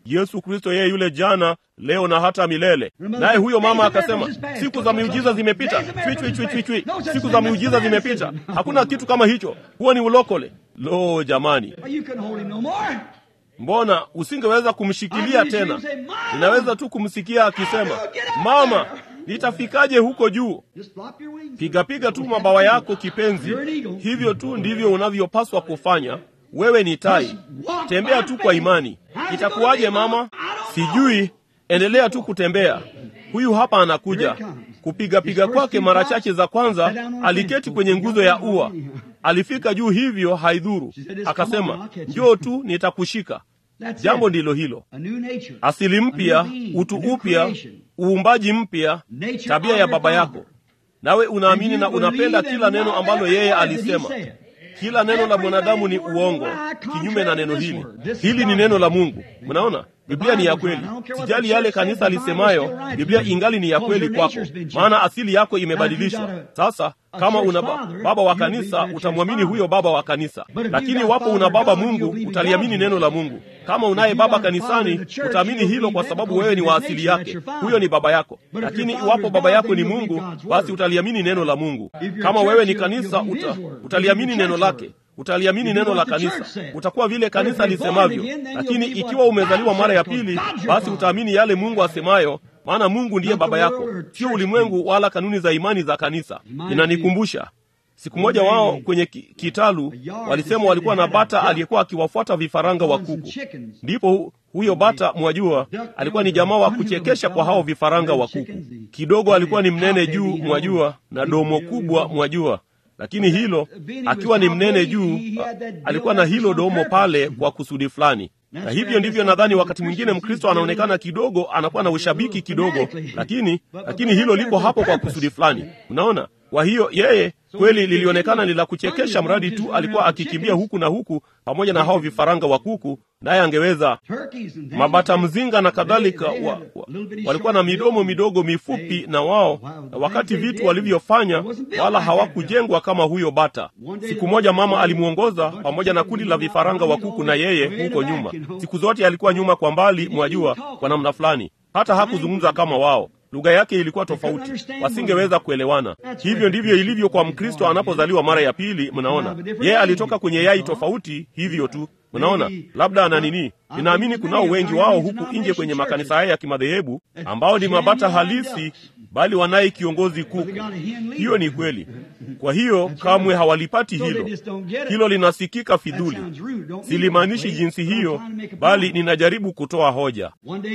[SPEAKER 1] Yesu Kristo yeye yule jana, leo na hata milele. Naye huyo mama akasema, siku za miujiza zimepita, chwi chwi chwi chwi chwi, siku za miujiza zimepita, hakuna kitu kama hicho, huo ni ulokole. Lo, jamani,
[SPEAKER 3] You couldn't hold him no more.
[SPEAKER 1] mbona usingeweza kumshikilia tena? Ninaweza tu kumsikia akisema, mama, nitafikaje huko juu?
[SPEAKER 3] Just flop your wings.
[SPEAKER 1] Pigapiga tu mabawa yako kipenzi. Hivyo tu ndivyo unavyopaswa kufanya. Wewe ni tai, tembea tu kwa imani. Itakuwaje mama? Sijui, endelea tu kutembea. Huyu hapa anakuja. Kupigapiga kwake mara chache za kwanza, aliketi kwenye nguzo ya ua, alifika juu, hivyo haidhuru. Akasema, njoo tu, nitakushika.
[SPEAKER 3] That's
[SPEAKER 1] Jambo
[SPEAKER 3] it.
[SPEAKER 1] ndilo hilo,
[SPEAKER 3] A new nature.
[SPEAKER 1] asili mpya, utu upya, uumbaji mpya, tabia ya baba yako. Nawe unaamini na unapenda kila neno ambalo yeye alisema. Kila neno la mwanadamu ni uongo, kinyume na neno hili. Hili ni neno la Mungu. Mnaona, Biblia ni ya kweli. Sijali yale kanisa lisemayo, Biblia ingali ni ya kweli kwako, maana asili yako imebadilishwa. Sasa kama una ba- baba wa kanisa, utamwamini huyo baba wa kanisa, lakini wapo una baba Mungu, utaliamini neno la Mungu. Kama unaye baba kanisani, utaamini hilo kwa sababu wewe ni wa asili yake, huyo ni baba yako. Lakini iwapo baba yako ni Mungu, basi utaliamini neno la Mungu. Kama wewe ni kanisa, uta, utaliamini neno lake utaliamini neno la kanisa, utakuwa vile kanisa lisemavyo. Lakini ikiwa umezaliwa mara ya pili, basi utaamini yale Mungu asemayo, maana Mungu ndiye baba yako, sio ulimwengu wala kanuni za imani za kanisa. Inanikumbusha siku moja wao kwenye ki- kitalu walisema walikuwa na bata aliyekuwa akiwafuata vifaranga wa kuku. Ndipo hu- huyo bata, mwajua, alikuwa ni jamaa wa kuchekesha kwa hao vifaranga wa kuku. Kidogo alikuwa ni mnene juu, mwajua, na domo kubwa, mwajua lakini hilo akiwa ni mnene juu, alikuwa na hilo domo pale kwa kusudi fulani. Na hivyo ndivyo nadhani wakati mwingine Mkristo anaonekana kidogo, anakuwa na ushabiki kidogo, lakini lakini hilo lipo hapo kwa kusudi fulani. Unaona? Kwa hiyo yeye kweli lilionekana ni la kuchekesha, mradi tu alikuwa akikimbia huku na huku pamoja na hao vifaranga wa kuku, naye angeweza mabata mzinga na kadhalika wa, wa, walikuwa na midomo midogo mifupi na wao na wakati vitu walivyofanya wala hawakujengwa kama huyo bata. Siku moja mama alimwongoza pamoja na kundi la vifaranga wa kuku na yeye huko nyuma. Siku zote alikuwa nyuma kwa mbali, mwajua, kwa namna fulani, hata hakuzungumza kama wao. Lugha yake ilikuwa tofauti, wasingeweza kuelewana. Hivyo ndivyo ilivyo kwa Mkristo anapozaliwa mara ya pili. Mnaona, yeye alitoka kwenye yai tofauti, hivyo tu. Mnaona, labda ana nini? Ninaamini kunao wengi wao huku nje kwenye makanisa haya ya kimadhehebu ambao ni mabata halisi, bali wanaye kiongozi kuku. Hiyo ni kweli. Kwa hiyo kamwe hawalipati hilo. Hilo linasikika fidhuli. Silimaanishi jinsi hiyo, bali ninajaribu kutoa hoja.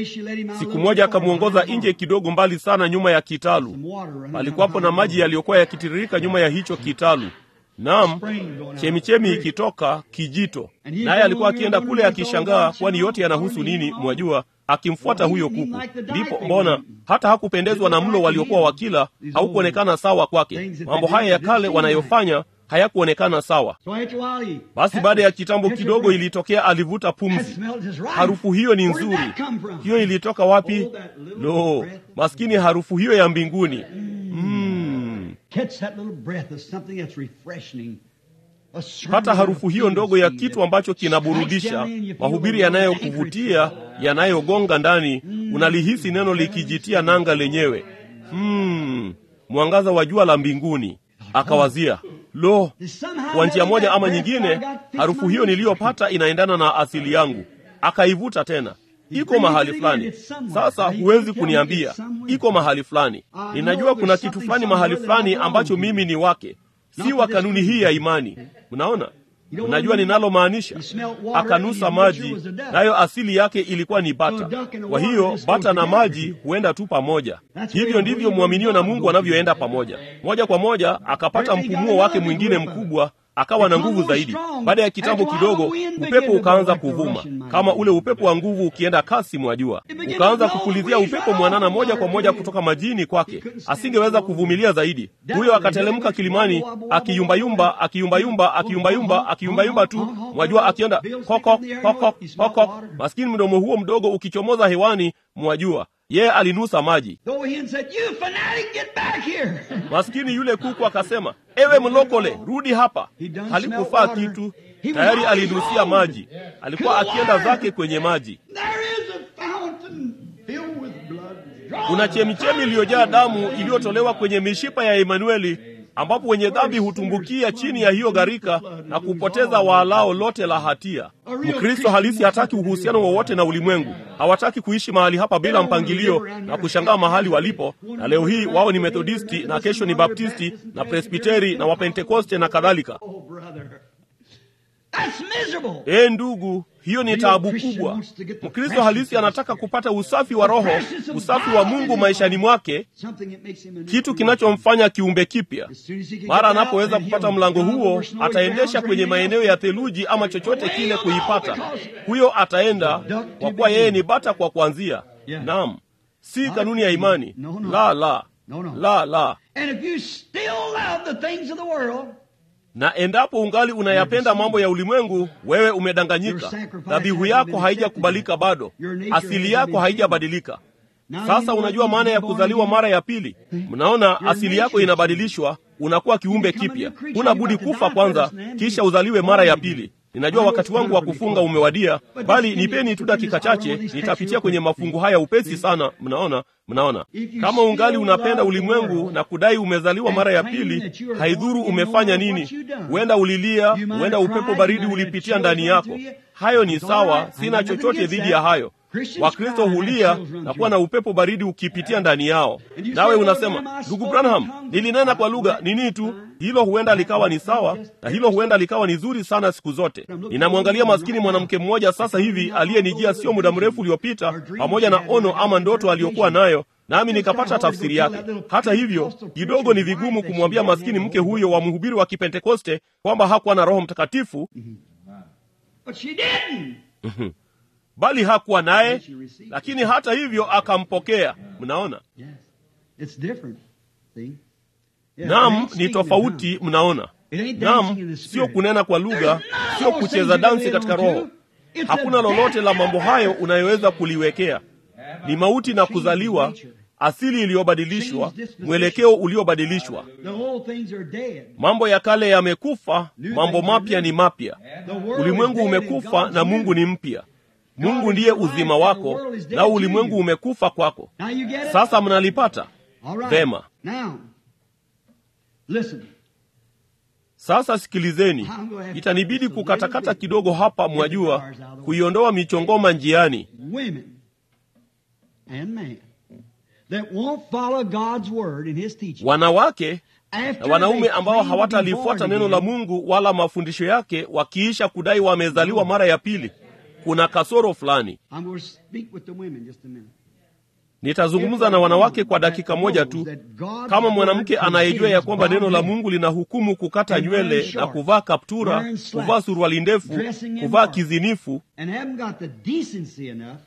[SPEAKER 1] Siku moja akamwongoza nje kidogo, mbali sana, nyuma ya kitalu. Palikuwapo na maji yaliyokuwa yakitiririka nyuma ya hicho kitalu. Naam, chemichemi ikitoka kijito, naye alikuwa akienda kule akishangaa, kwani yote yanahusu nini? Mwajua, akimfuata huyo kuku. Ndipo mbona hata hakupendezwa na mlo waliokuwa wakila, haukuonekana sawa kwake. Mambo haya ya kale wanayofanya hayakuonekana sawa. Basi baada ya kitambo kidogo, ilitokea alivuta pumzi. Harufu hiyo ni nzuri. Hiyo ilitoka wapi? Lo, maskini, harufu hiyo ya mbinguni. Mm. Hata harufu hiyo ndogo ya kitu ambacho kinaburudisha, mahubiri yanayokuvutia, yanayogonga ndani, unalihisi neno likijitia nanga lenyewe. Hmm. Mwangaza wa jua la mbinguni. Akawazia, lo, kwa njia moja ama nyingine, harufu hiyo niliyopata inaendana na asili yangu. Akaivuta tena iko mahali fulani. Sasa huwezi kuniambia iko mahali fulani. Ninajua kuna kitu fulani mahali fulani ambacho mimi ni wake, si wa kanuni hii ya imani. Mnaona, mnajua ninalomaanisha. Akanusa maji, nayo asili yake ilikuwa ni bata. Kwa hiyo bata na maji huenda tu pamoja. Hivyo ndivyo mwaminio na Mungu wanavyoenda pamoja, moja kwa moja. Akapata mpumuo wake mwingine mkubwa akawa na nguvu zaidi. Baada ya kitambo kidogo, upepo ukaanza kuvuma kama ule upepo wa nguvu ukienda kasi, mwajua, ukaanza kupulizia upepo mwanana moja kwa moja kutoka majini kwake. Asingeweza kuvumilia zaidi. Huyo akatelemka kilimani, akiyumbayumba, akiyumbayumba, akiyumbayumba, akiyumbayumba tu, mwajua, akienda koko koko koko, maskini mdomo huo mdogo ukichomoza hewani, mwajua yeye alinusa maji. Maskini yule kuku akasema, ewe mlokole, rudi hapa. Halikufaa kitu, tayari alinusia maji. Alikuwa akienda zake kwenye maji. kuna chemichemi iliyojaa damu iliyotolewa kwenye mishipa ya Emanueli, ambapo wenye dhambi hutumbukia chini ya hiyo gharika na kupoteza waalao lote la hatia. Mkristo halisi hataki uhusiano wowote na ulimwengu. Hawataki kuishi mahali hapa bila mpangilio na kushangaa mahali walipo, na leo hii wao ni Methodisti na kesho ni Baptisti na Presbiteri na Wapentekoste na kadhalika.
[SPEAKER 3] Oh, brother. That's miserable.
[SPEAKER 1] Ee ndugu, hiyo ni taabu kubwa. Mkristo halisi anataka kupata usafi wa roho, usafi wa Mungu maishani mwake,
[SPEAKER 3] Something that makes him a new
[SPEAKER 1] kitu
[SPEAKER 3] creature.
[SPEAKER 1] kinachomfanya kiumbe kipya.
[SPEAKER 3] As soon as he can
[SPEAKER 1] Mara
[SPEAKER 3] get out,
[SPEAKER 1] anapoweza
[SPEAKER 3] and
[SPEAKER 1] kupata
[SPEAKER 3] he'll
[SPEAKER 1] mlango
[SPEAKER 3] run
[SPEAKER 1] huo,
[SPEAKER 3] over snowy
[SPEAKER 1] ataendesha
[SPEAKER 3] grounds or
[SPEAKER 1] kwenye
[SPEAKER 3] anything
[SPEAKER 1] maeneo
[SPEAKER 3] else.
[SPEAKER 1] ya theluji ama chochote kile kuipata. Huyo ataenda kwa kuwa yeye ni bata kwa kuanzia. Naam, si kanuni ya imani. La, la, la, la.
[SPEAKER 3] And if you still love the things of the world,
[SPEAKER 1] Na endapo ungali unayapenda mambo ya ulimwengu, wewe umedanganyika. Dhabihu yako haijakubalika bado, asili yako haijabadilika. Sasa unajua maana ya kuzaliwa mara ya pili. Mnaona, asili yako inabadilishwa, unakuwa kiumbe kipya. Huna budi kufa kwanza, kisha uzaliwe mara ya pili. Ninajua wakati wangu wa kufunga umewadia, bali nipeni tu dakika chache, nitapitia kwenye mafungu haya upesi sana. Mnaona, mnaona, kama ungali unapenda ulimwengu na kudai umezaliwa mara ya pili, haidhuru umefanya nini. Huenda ulilia, huenda upepo baridi ulipitia ndani yako. Hayo ni sawa, sina chochote dhidi ya hayo. Wakristo hulia na kuwa na upepo baridi ukipitia ndani yao, nawe unasema, ndugu Branham, nilinena kwa lugha nini tu. Hilo huenda likawa ni sawa, na hilo huenda likawa ni zuri sana siku zote. Ninamwangalia maskini mwanamke mmoja sasa hivi aliyenijia sio muda mrefu uliopita, pamoja na ono ama ndoto aliyokuwa nayo nami nikapata tafsiri yake. Hata hivyo, kidogo ni vigumu kumwambia maskini mke huyo wa mhubiri wa Kipentekoste kwamba hakuwa na Roho Mtakatifu,
[SPEAKER 3] but she didn't.
[SPEAKER 1] bali hakuwa naye, lakini hata hivyo akampokea. Mnaona?
[SPEAKER 3] Yes. It's different. See? Yeah, it
[SPEAKER 1] Naam,
[SPEAKER 3] ain't
[SPEAKER 1] ni
[SPEAKER 3] speaking in
[SPEAKER 1] tofauti.
[SPEAKER 3] tongues.
[SPEAKER 1] Mnaona?
[SPEAKER 3] It ain't dancing in
[SPEAKER 1] Naam,
[SPEAKER 3] the
[SPEAKER 1] sio
[SPEAKER 3] spirit.
[SPEAKER 1] kunena kwa lugha,
[SPEAKER 3] There's none
[SPEAKER 1] sio
[SPEAKER 3] of those
[SPEAKER 1] kucheza
[SPEAKER 3] things you
[SPEAKER 1] dansi
[SPEAKER 3] can
[SPEAKER 1] katika
[SPEAKER 3] lay on
[SPEAKER 1] roho.
[SPEAKER 3] to. It's
[SPEAKER 1] Hakuna
[SPEAKER 3] a
[SPEAKER 1] lolote la
[SPEAKER 3] death
[SPEAKER 1] mambo
[SPEAKER 3] and
[SPEAKER 1] hayo
[SPEAKER 3] birth.
[SPEAKER 1] unayoweza kuliwekea. Ni mauti na kuzaliwa, asili iliyobadilishwa, mwelekeo uliobadilishwa.
[SPEAKER 3] The old things are dead.
[SPEAKER 1] Mambo ya kale yamekufa, mambo mapya ni mapya.
[SPEAKER 3] The world
[SPEAKER 1] Ulimwengu
[SPEAKER 3] is dead and
[SPEAKER 1] umekufa
[SPEAKER 3] God's
[SPEAKER 1] na Mungu
[SPEAKER 3] new.
[SPEAKER 1] ni mpya. Mungu ndiye uzima wako, na ulimwengu umekufa kwako.
[SPEAKER 3] Now you get it?
[SPEAKER 1] Sasa mnalipata
[SPEAKER 3] All right.
[SPEAKER 1] vema.
[SPEAKER 3] Now, listen.
[SPEAKER 1] Sasa sikilizeni, itanibidi kukatakata kidogo hapa, mwajua, kuiondoa michongoma njiani.
[SPEAKER 3] Women and men that won't follow God's word in His teaching.
[SPEAKER 1] Wanawake
[SPEAKER 3] After
[SPEAKER 1] na wanaume
[SPEAKER 3] they
[SPEAKER 1] ambao
[SPEAKER 3] claim to be
[SPEAKER 1] hawatalifuata
[SPEAKER 3] born
[SPEAKER 1] neno la
[SPEAKER 3] again,
[SPEAKER 1] Mungu wala mafundisho yake, wakiisha kudai wamezaliwa mara ya pili, kuna kasoro fulani.
[SPEAKER 3] I'm going to speak with the women just a minute.
[SPEAKER 1] Nitazungumza na wanawake kwa dakika moja tu. Kama mwanamke anayejua ya kwamba neno la Mungu linahukumu kukata nywele na kuvaa kaptura, kuvaa suruali ndefu, kuvaa kizinifu,
[SPEAKER 3] and haven't got the decency enough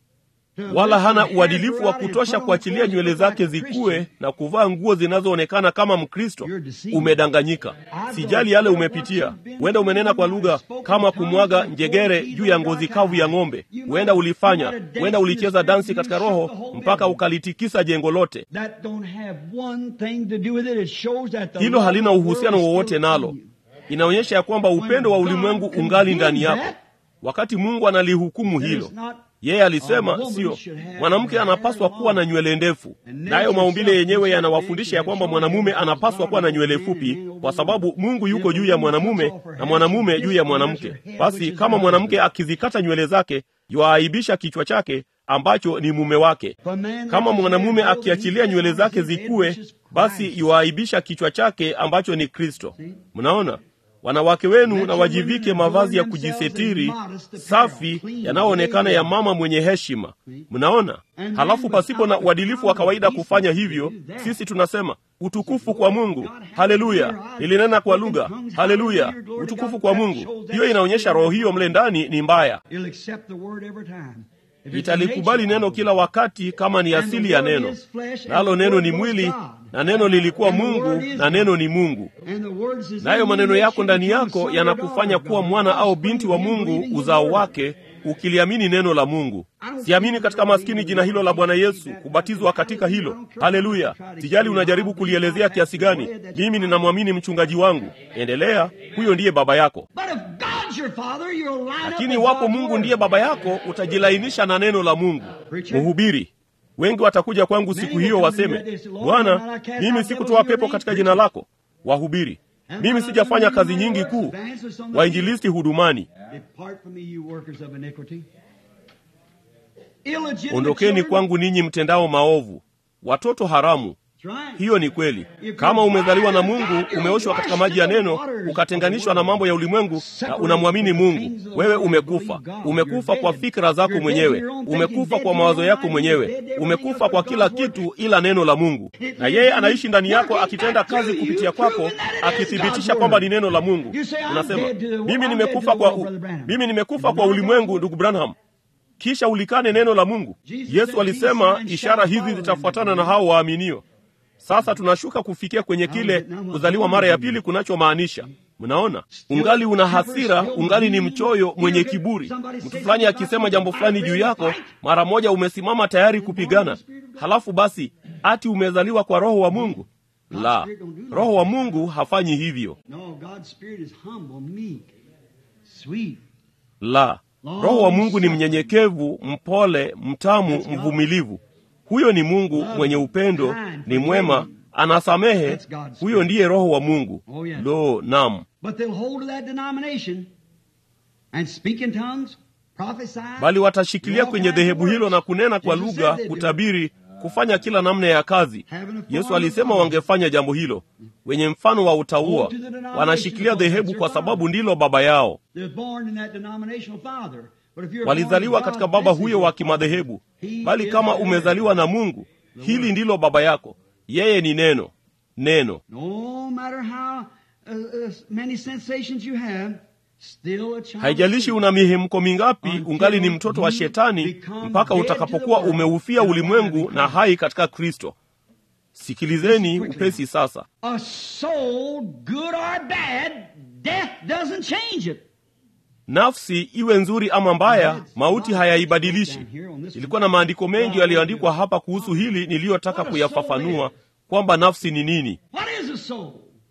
[SPEAKER 3] to
[SPEAKER 1] wala
[SPEAKER 3] let
[SPEAKER 1] hana
[SPEAKER 3] their hair
[SPEAKER 1] uadilifu
[SPEAKER 3] grow
[SPEAKER 1] wa
[SPEAKER 3] out and
[SPEAKER 1] kutosha
[SPEAKER 3] put on
[SPEAKER 1] kuachilia
[SPEAKER 3] clothes
[SPEAKER 1] nywele
[SPEAKER 3] that look
[SPEAKER 1] zake
[SPEAKER 3] like a
[SPEAKER 1] zikue
[SPEAKER 3] Christian.
[SPEAKER 1] na kuvaa nguo zinazoonekana kama Mkristo,
[SPEAKER 3] You're deceived.
[SPEAKER 1] umedanganyika. Sijali yale umepitia. Huenda umenena kwa lugha kama kumwaga njegere juu ya ngozi kavu ya ng'ombe. Huenda ulifanya, huenda ulicheza dansi katika roho mpaka ukalitikisa jengo lote.
[SPEAKER 3] That don't have one thing to do with it. It shows that the
[SPEAKER 1] Hilo
[SPEAKER 3] love
[SPEAKER 1] halina
[SPEAKER 3] of the world
[SPEAKER 1] uhusiano
[SPEAKER 3] is still
[SPEAKER 1] wowote
[SPEAKER 3] in
[SPEAKER 1] nalo.
[SPEAKER 3] you.
[SPEAKER 1] Inaonyesha ya kwamba upendo wa ulimwengu ungali ndani yako, wakati Mungu analihukumu
[SPEAKER 3] That
[SPEAKER 1] hilo.
[SPEAKER 3] is not
[SPEAKER 1] Yeye alisema sio, mwanamke anapaswa kuwa na nywele ndefu. Nayo maumbile yenyewe yanawafundisha ya kwamba mwanamume anapaswa kuwa na nywele fupi, kwa sababu Mungu yuko juu ya mwanamume na mwanamume juu ya mwanamke. Basi kama mwanamke akizikata nywele zake, yuaaibisha kichwa chake ambacho ni mume wake. Kama mwanamume akiachilia nywele zake zikue, basi yuaaibisha kichwa chake ambacho ni Kristo. Mnaona? Wanawake wenu na wajivike mavazi ya kujisetiri safi yanayoonekana ya mama mwenye heshima. Mnaona? Halafu pasipo na uadilifu wa kawaida kufanya hivyo, sisi tunasema utukufu kwa Mungu, haleluya, nilinena kwa lugha, haleluya, utukufu kwa Mungu. Hiyo inaonyesha roho hiyo mle ndani ni mbaya,
[SPEAKER 3] It'll accept the word every time. If it's the
[SPEAKER 1] italikubali
[SPEAKER 3] nature
[SPEAKER 1] neno
[SPEAKER 3] of it.
[SPEAKER 1] kila wakati kama ni asili ya neno, nalo neno ni mwili na neno lilikuwa Mungu na neno ni Mungu.
[SPEAKER 3] And the words is
[SPEAKER 1] nayo
[SPEAKER 3] in
[SPEAKER 1] maneno
[SPEAKER 3] you,
[SPEAKER 1] yako
[SPEAKER 3] that
[SPEAKER 1] ndani
[SPEAKER 3] you become
[SPEAKER 1] yako
[SPEAKER 3] son or
[SPEAKER 1] yanakufanya
[SPEAKER 3] daughter
[SPEAKER 1] kuwa
[SPEAKER 3] of God.
[SPEAKER 1] mwana au binti wa Mungu, uzao wake, ukiliamini neno la Mungu. Siamini katika maskini jina hilo la Bwana Yesu, kubatizwa katika hilo. Haleluya! Sijali unajaribu kulielezea kiasi gani, mimi ninamwamini mchungaji wangu. Endelea, huyo ndiye baba yako.
[SPEAKER 3] But if God's your father, you'll line up
[SPEAKER 1] Lakini
[SPEAKER 3] with
[SPEAKER 1] wapo
[SPEAKER 3] God's
[SPEAKER 1] Mungu
[SPEAKER 3] word.
[SPEAKER 1] ndiye baba yako, utajilainisha na neno la Mungu. Mhubiri, wengi watakuja kwangu siku hiyo waseme bwana mimi sikutoa pepo katika jina lako wahubiri mimi sijafanya kazi nyingi kuu wainjilisti hudumani
[SPEAKER 3] Depart from me, you workers of iniquity.
[SPEAKER 1] ondokeni kwangu ninyi mtendao maovu watoto haramu hiyo ni kweli kama umezaliwa na mungu umeoshwa katika maji ya neno ukatenganishwa na mambo ya ulimwengu na unamwamini mungu wewe umekufa umekufa kwa fikra zako mwenyewe umekufa kwa mawazo yako mwenyewe umekufa kwa kila kitu ila neno la mungu na yeye anaishi ndani yako akitenda kazi kupitia kwako akithibitisha kwamba ni neno la mungu unasema mimi nimekufa kwa u... mimi nimekufa kwa ulimwengu ndugu branham kisha ulikane neno la mungu yesu alisema ishara hizi zitafuatana na hao waaminio sasa tunashuka kufikia kwenye kile kuzaliwa mara ya pili kunachomaanisha mnaona ungali una hasira ungali ni mchoyo mwenye kiburi mtu fulani akisema jambo fulani juu yako mara moja umesimama tayari kupigana halafu basi ati umezaliwa kwa roho wa mungu la roho wa mungu hafanyi hivyo
[SPEAKER 3] No, God's Spirit is humble, meek, sweet.
[SPEAKER 1] la roho wa mungu ni mnyenyekevu mpole mtamu mvumilivu huyo ni mungu mwenye upendo ni mwema anasamehe huyo ndiye roho wa mungu lo nam
[SPEAKER 3] But they'll hold to that denomination and speak in tongues, prophesy.
[SPEAKER 1] bali watashikilia kwenye dhehebu hilo na kunena kwa lugha kutabiri kufanya kila namna ya kazi yesu alisema wangefanya jambo hilo wenye mfano wa utaua wanashikilia dhehebu kwa sababu ndilo baba yao
[SPEAKER 3] They're born in that denominational father. But if you're
[SPEAKER 1] walizaliwa
[SPEAKER 3] born of
[SPEAKER 1] katika
[SPEAKER 3] God,
[SPEAKER 1] baba
[SPEAKER 3] this is
[SPEAKER 1] huyo
[SPEAKER 3] your
[SPEAKER 1] wa
[SPEAKER 3] father.
[SPEAKER 1] kimadhehebu
[SPEAKER 3] He
[SPEAKER 1] bali
[SPEAKER 3] is
[SPEAKER 1] kama
[SPEAKER 3] the
[SPEAKER 1] umezaliwa na mungu hili ndilo baba yako yeye ni neno neno
[SPEAKER 3] No matter how uh, uh, many sensations you have, still a child.
[SPEAKER 1] haijalishi una mihemko mingapi ungali ni mtoto wa shetani mpaka utakapokuwa umeufia ulimwengu na hai katika kristo sikilizeni upesi sasa
[SPEAKER 3] A soul, good or bad, death doesn't change it.
[SPEAKER 1] nafsi iwe nzuri ama mbaya mauti hayaibadilishi ilikuwa na maandiko mengi yaliyoandikwa hapa kuhusu hili niliyotaka kuyafafanua kwamba nafsi ni nini
[SPEAKER 3] What is a soul?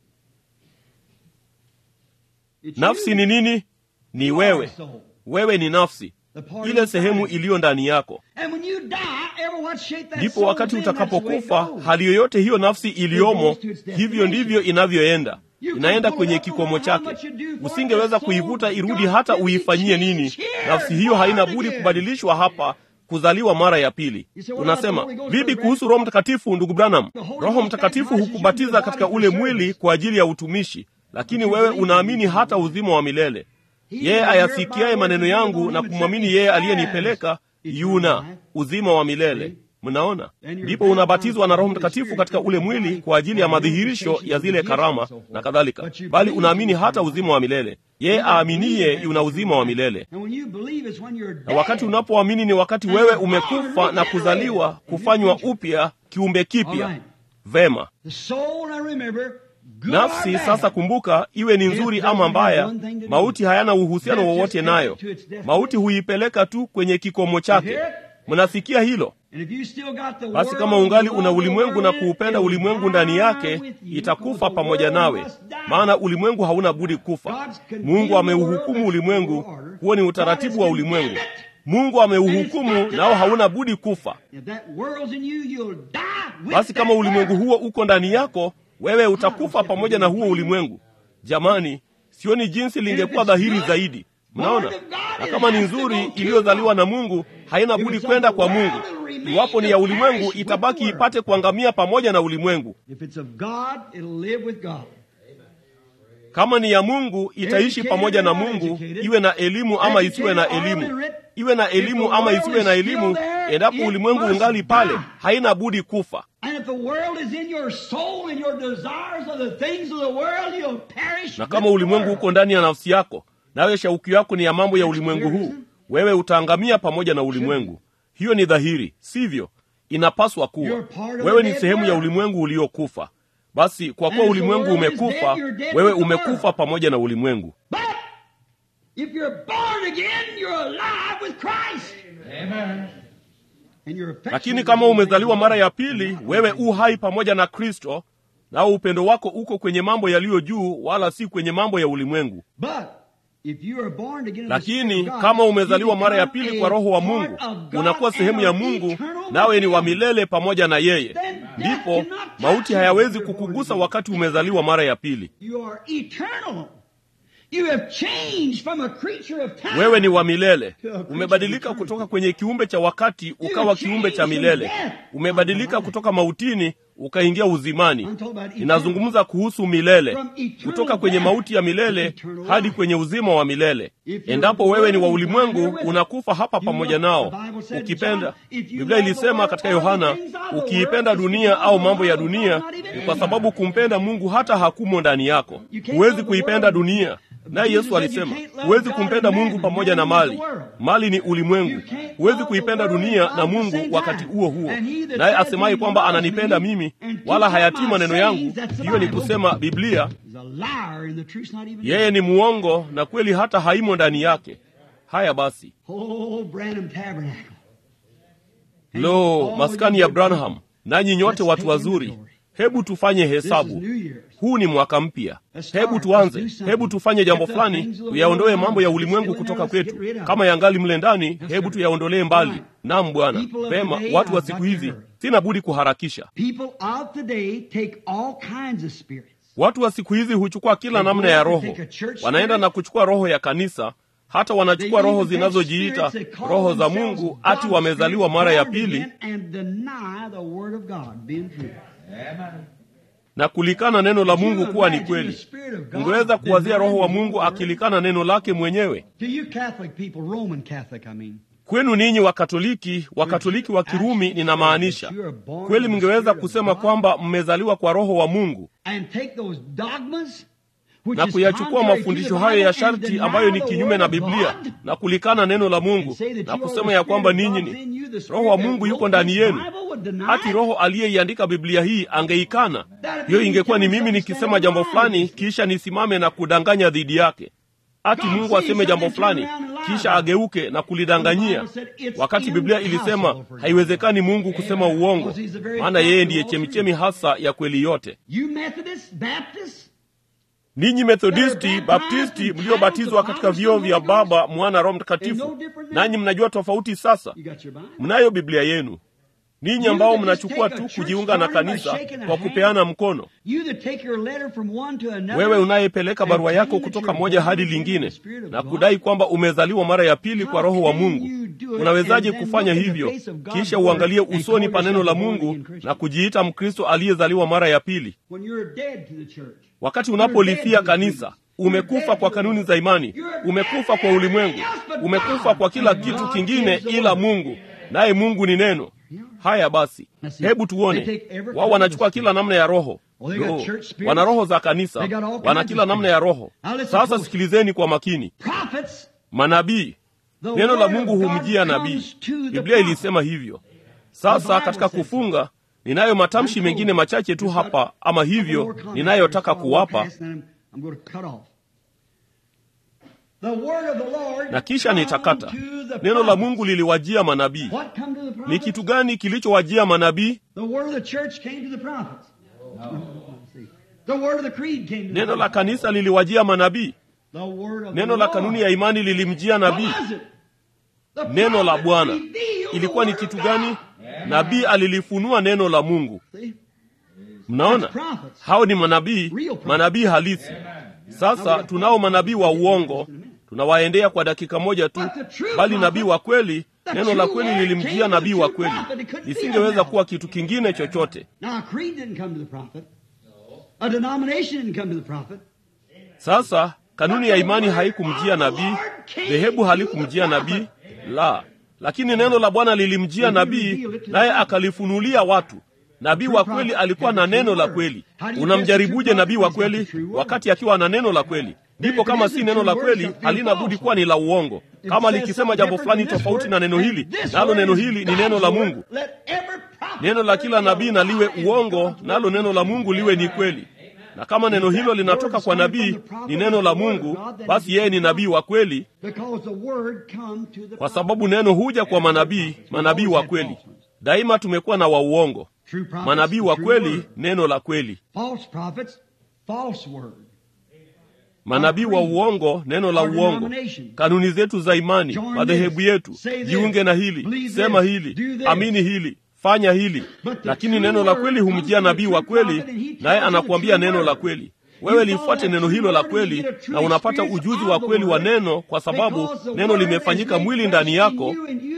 [SPEAKER 3] It's
[SPEAKER 1] nafsi
[SPEAKER 3] you.
[SPEAKER 1] ni nini ni
[SPEAKER 3] You are
[SPEAKER 1] wewe
[SPEAKER 3] a soul.
[SPEAKER 1] wewe ni nafsi
[SPEAKER 3] The part
[SPEAKER 1] ile
[SPEAKER 3] inside.
[SPEAKER 1] sehemu iliyo ndani yako
[SPEAKER 3] And when you die, ever what shape that
[SPEAKER 1] ndipo
[SPEAKER 3] soul's
[SPEAKER 1] wakati
[SPEAKER 3] in, that's the way it
[SPEAKER 1] utakapokufa
[SPEAKER 3] goes.
[SPEAKER 1] hali yoyote hiyo nafsi iliyomo hivyo ndivyo inavyoenda inaenda kwenye kikomo chake usingeweza kuivuta irudi hata uifanyie nini nafsi hiyo haina budi kubadilishwa hapa kuzaliwa mara ya pili unasema vipi kuhusu roho mtakatifu ndugu branham roho mtakatifu hukubatiza katika ule mwili kwa ajili ya utumishi lakini wewe unaamini hata uzima wa milele yeye ayasikiaye maneno yangu na kumwamini yeye aliyenipeleka yuna uzima wa milele mnaona ndipo unabatizwa na roho mtakatifu katika ule mwili kwa ajili ya madhihirisho ya zile karama na kadhalika bali unaamini hata uzima wa milele yeye aaminiye yuna uzima wa milele
[SPEAKER 3] And when you believe it's when you're
[SPEAKER 1] na
[SPEAKER 3] dead.
[SPEAKER 1] wakati unapoamini ni wakati wewe umekufa na kuzaliwa kufanywa upya kiumbe kipya vema
[SPEAKER 3] The soul, now remember, good
[SPEAKER 1] nafsi
[SPEAKER 3] or bad,
[SPEAKER 1] sasa kumbuka iwe ni nzuri ama mbaya mauti hayana uhusiano wowote nayo mauti huipeleka tu kwenye kikomo chake mnasikia hilo
[SPEAKER 3] and if you still got the
[SPEAKER 1] basi
[SPEAKER 3] world
[SPEAKER 1] kama ungali
[SPEAKER 3] and
[SPEAKER 1] una
[SPEAKER 3] love the
[SPEAKER 1] ulimwengu na
[SPEAKER 3] world in it,
[SPEAKER 1] kuupenda
[SPEAKER 3] it'll
[SPEAKER 1] ulimwengu
[SPEAKER 3] die
[SPEAKER 1] ndani yake
[SPEAKER 3] with you,
[SPEAKER 1] itakufa
[SPEAKER 3] because the
[SPEAKER 1] pamoja
[SPEAKER 3] world
[SPEAKER 1] nawe
[SPEAKER 3] must die.
[SPEAKER 1] maana ulimwengu hauna budi kufa mungu ameuhukumu ulimwengu huo ni utaratibu wa ulimwengu mungu ameuhukumu nao hauna budi kufa
[SPEAKER 3] If that world's in you, you'll die with
[SPEAKER 1] basi kama
[SPEAKER 3] that
[SPEAKER 1] ulimwengu
[SPEAKER 3] world.
[SPEAKER 1] huo uko ndani yako wewe utakufa pamoja na huo ulimwengu jamani sioni jinsi lingekuwa dhahiri zaidi mnaona na kama ni nzuri iliyozaliwa na mungu haina budi kwenda kwa mungu iwapo ni ya ulimwengu itabaki ipate kuangamia pamoja na ulimwengu
[SPEAKER 3] If it's of God, it'll live with God.
[SPEAKER 1] kama ni ya mungu itaishi pamoja na mungu iwe na elimu ama isiwe na elimu iwe na elimu ama isiwe na elimu endapo ulimwengu ungali pale haina budi kufa
[SPEAKER 3] And if the world is in your soul and your desires are the things of the world, you'll perish.
[SPEAKER 1] na kama
[SPEAKER 3] with the
[SPEAKER 1] ulimwengu
[SPEAKER 3] world.
[SPEAKER 1] uko ndani ya nafsi yako nawe shauki yako ni ya mambo ya ulimwengu huu wewe utaangamia pamoja na ulimwengu hiyo ni dhahiri sivyo inapaswa kuwa wewe ni sehemu ya ulimwengu uliokufa basi kwa kuwa ulimwengu umekufa wewe umekufa pamoja na ulimwengu
[SPEAKER 3] But if you're born again, you're alive with Christ. Amen. And you're
[SPEAKER 1] lakini kama umezaliwa mara ya pili wewe u hai pamoja na kristo nao upendo wako uko kwenye mambo yaliyo juu wala si kwenye mambo ya ulimwengu
[SPEAKER 3] But if you are born again in the
[SPEAKER 1] lakini
[SPEAKER 3] Spirit of God,
[SPEAKER 1] kama umezaliwa
[SPEAKER 3] you
[SPEAKER 1] mara ya
[SPEAKER 3] become
[SPEAKER 1] pili
[SPEAKER 3] a
[SPEAKER 1] kwa roho wa
[SPEAKER 3] part
[SPEAKER 1] mungu
[SPEAKER 3] of God
[SPEAKER 1] unakuwa sehemu
[SPEAKER 3] and
[SPEAKER 1] ya
[SPEAKER 3] of
[SPEAKER 1] mungu
[SPEAKER 3] eternal
[SPEAKER 1] nawe ni wa milele pamoja na yeye, ndipo mauti hayawezi kukugusa wakati umezaliwa mara ya pili.
[SPEAKER 3] You are eternal. You have changed from a creature of time.
[SPEAKER 1] Wewe ni wa milele, umebadilika kutoka kwenye kiumbe cha wakati ukawa kiumbe cha milele, umebadilika kutoka mautini ukaingia uzimani. Ninazungumza kuhusu milele, kutoka kwenye mauti ya milele hadi kwenye uzima wa milele. Endapo wewe ni wa ulimwengu, unakufa hapa pamoja nao. Ukipenda, Biblia ilisema katika Yohana, ukiipenda dunia au mambo ya dunia, ni kwa sababu kumpenda Mungu hata hakumo ndani yako. Huwezi kuipenda dunia naye Yesu alisema huwezi kumpenda Mungu pamoja na mali. Mali ni ulimwengu. Huwezi kuipenda dunia na Mungu wakati huo huo. Naye asemaye kwamba ananipenda mimi wala hayatii maneno yangu, hiyo ni kusema Biblia, yeye ni muongo na kweli hata haimo ndani yake. Haya basi, lo, maskani ya Branham, nanyi nyote watu wazuri, hebu tufanye hesabu. Huu ni mwaka mpya. Hebu tuanze, hebu tufanye jambo fulani, tuyaondoe mambo ya ulimwengu kutoka kwetu. Kama yangali mle ndani, hebu tuyaondolee mbali. Naam Bwana. Pema, watu wa siku hizi, sina budi kuharakisha. Watu wa siku hizi huchukua kila namna ya roho, wanaenda na kuchukua roho ya kanisa, hata wanachukua roho zinazojiita roho za Mungu, ati wamezaliwa mara ya pili na kulikana neno la Mungu kuwa ni kweli. Ungeweza kuwazia roho wa Mungu akilikana neno lake mwenyewe? Kwenu ninyi Wakatoliki, Wakatoliki wa Kirumi ninamaanisha, kweli mngeweza kusema kwamba mmezaliwa kwa roho wa Mungu na kuyachukua mafundisho hayo ya sharti ambayo ni kinyume na Biblia na kulikana neno la Mungu na kusema ya kwamba ninyi ni roho wa Mungu yuko ndani yenu. Hati roho aliyeiandika Biblia hii angeikana. Hiyo ingekuwa ni mimi nikisema jambo fulani kisha nisimame na kudanganya dhidi yake. Ati Mungu aseme jambo fulani kisha ageuke na kulidanganyia, wakati Biblia ilisema haiwezekani Mungu kusema uongo, maana yeye ndiye chemichemi hasa ya kweli yote. Ninyi Methodisti, Baptisti mliobatizwa katika vyoo vya Baba, Mwana, Roho Mtakatifu, nanyi mnajua tofauti sasa. Mnayo Biblia yenu. Ninyi ambao mnachukua tu kujiunga na kanisa kwa kupeana mkono, wewe unayepeleka barua yako kutoka moja hadi lingine na kudai kwamba umezaliwa mara ya pili kwa Roho wa Mungu, unawezaje kufanya hivyo kisha uangalie usoni pa neno la Mungu na kujiita Mkristo aliyezaliwa mara ya pili? Wakati unapolifia kanisa, umekufa kwa kanuni za imani, umekufa kwa ulimwengu, umekufa kwa kila kitu kingine ila Mungu, naye Mungu ni neno. Haya basi, hebu tuone. Wao wanachukua kila namna ya roho Roho. Wana roho za kanisa, wana kila namna ya roho. Sasa sikilizeni kwa makini. Manabii, neno la Mungu humjia nabii. Biblia ilisema hivyo. Sasa katika kufunga ninayo matamshi mengine machache tu hapa, ama hivyo ninayotaka kuwapa, na kisha nitakata. Neno la Mungu liliwajia manabii. Ni kitu gani kilichowajia manabii? Neno la kanisa liliwajia manabii. Neno la kanuni ya imani lilimjia nabii. Neno la Bwana ilikuwa ni kitu gani? Nabii alilifunua neno la Mungu. Mnaona, hao ni manabii, manabii halisi. Sasa tunao manabii wa uongo, tunawaendea kwa dakika moja tu, bali nabii wa kweli, neno la kweli lilimjia nabii wa kweli, lisingeweza kuwa kitu kingine chochote. Sasa kanuni ya imani haikumjia nabii, dhehebu halikumjia nabii, la lakini neno la Bwana lilimjia nabii, naye akalifunulia watu. Nabii wa kweli alikuwa na neno la kweli. Unamjaribuje nabii wa kweli wakati akiwa na neno la kweli? Ndipo kama si neno la kweli, halina budi kuwa ni la uongo. Kama likisema jambo fulani tofauti na neno hili, nalo neno hili ni neno la Mungu. Neno la kila nabii na liwe uongo, nalo neno la Mungu liwe ni kweli. Na kama neno hilo linatoka kwa nabii, ni neno la Mungu, basi yeye ni nabii wa kweli, kwa sababu neno huja kwa manabii, manabii wa kweli. Daima tumekuwa na wa uongo, manabii wa kweli, neno la kweli. manabii wa uongo, neno la uongo, kanuni zetu za imani, madhehebu yetu, jiunge na hili, sema hili, amini hili, fanya hili. Lakini neno la kweli humjia nabii wa kweli, naye anakuambia neno la kweli. Wewe lifuate neno hilo la kweli, na unapata ujuzi wa kweli wa neno, kwa sababu neno limefanyika mwili ndani yako,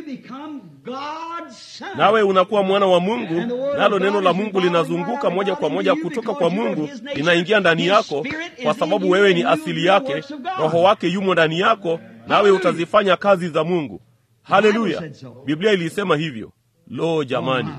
[SPEAKER 1] nawe unakuwa mwana wa Mungu, nalo neno la Mungu linazunguka moja kwa moja kutoka kwa Mungu, linaingia ndani yako, kwa sababu wewe ni asili yake. Roho wake yumo ndani yako, nawe utazifanya kazi za Mungu. Haleluya! Biblia ilisema hivyo. Lo, jamani!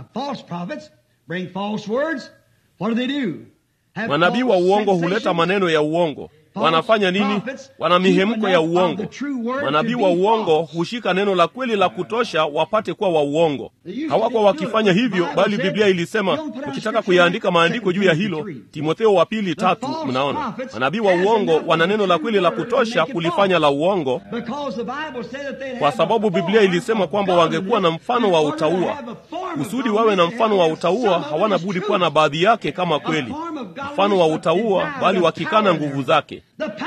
[SPEAKER 1] Manabii wa uongo huleta maneno ya uongo. Wanafanya nini? Wana mihemko ya uongo. Manabii wa uongo hushika neno la kweli la kutosha wapate kuwa wa uongo. Hawakuwa wakifanya hivyo, bali Biblia ilisema, ukitaka kuyaandika maandiko juu ya hilo, Timotheo wa pili tatu. Mnaona, manabii wa uongo wana neno la kweli la kutosha kulifanya la uongo, kwa sababu Biblia ilisema kwamba wangekuwa na mfano wa utauwa. Kusudi wawe na mfano wa utauwa, hawana budi kuwa na baadhi yake kama kweli, mfano wa utauwa, bali wakikana nguvu zake.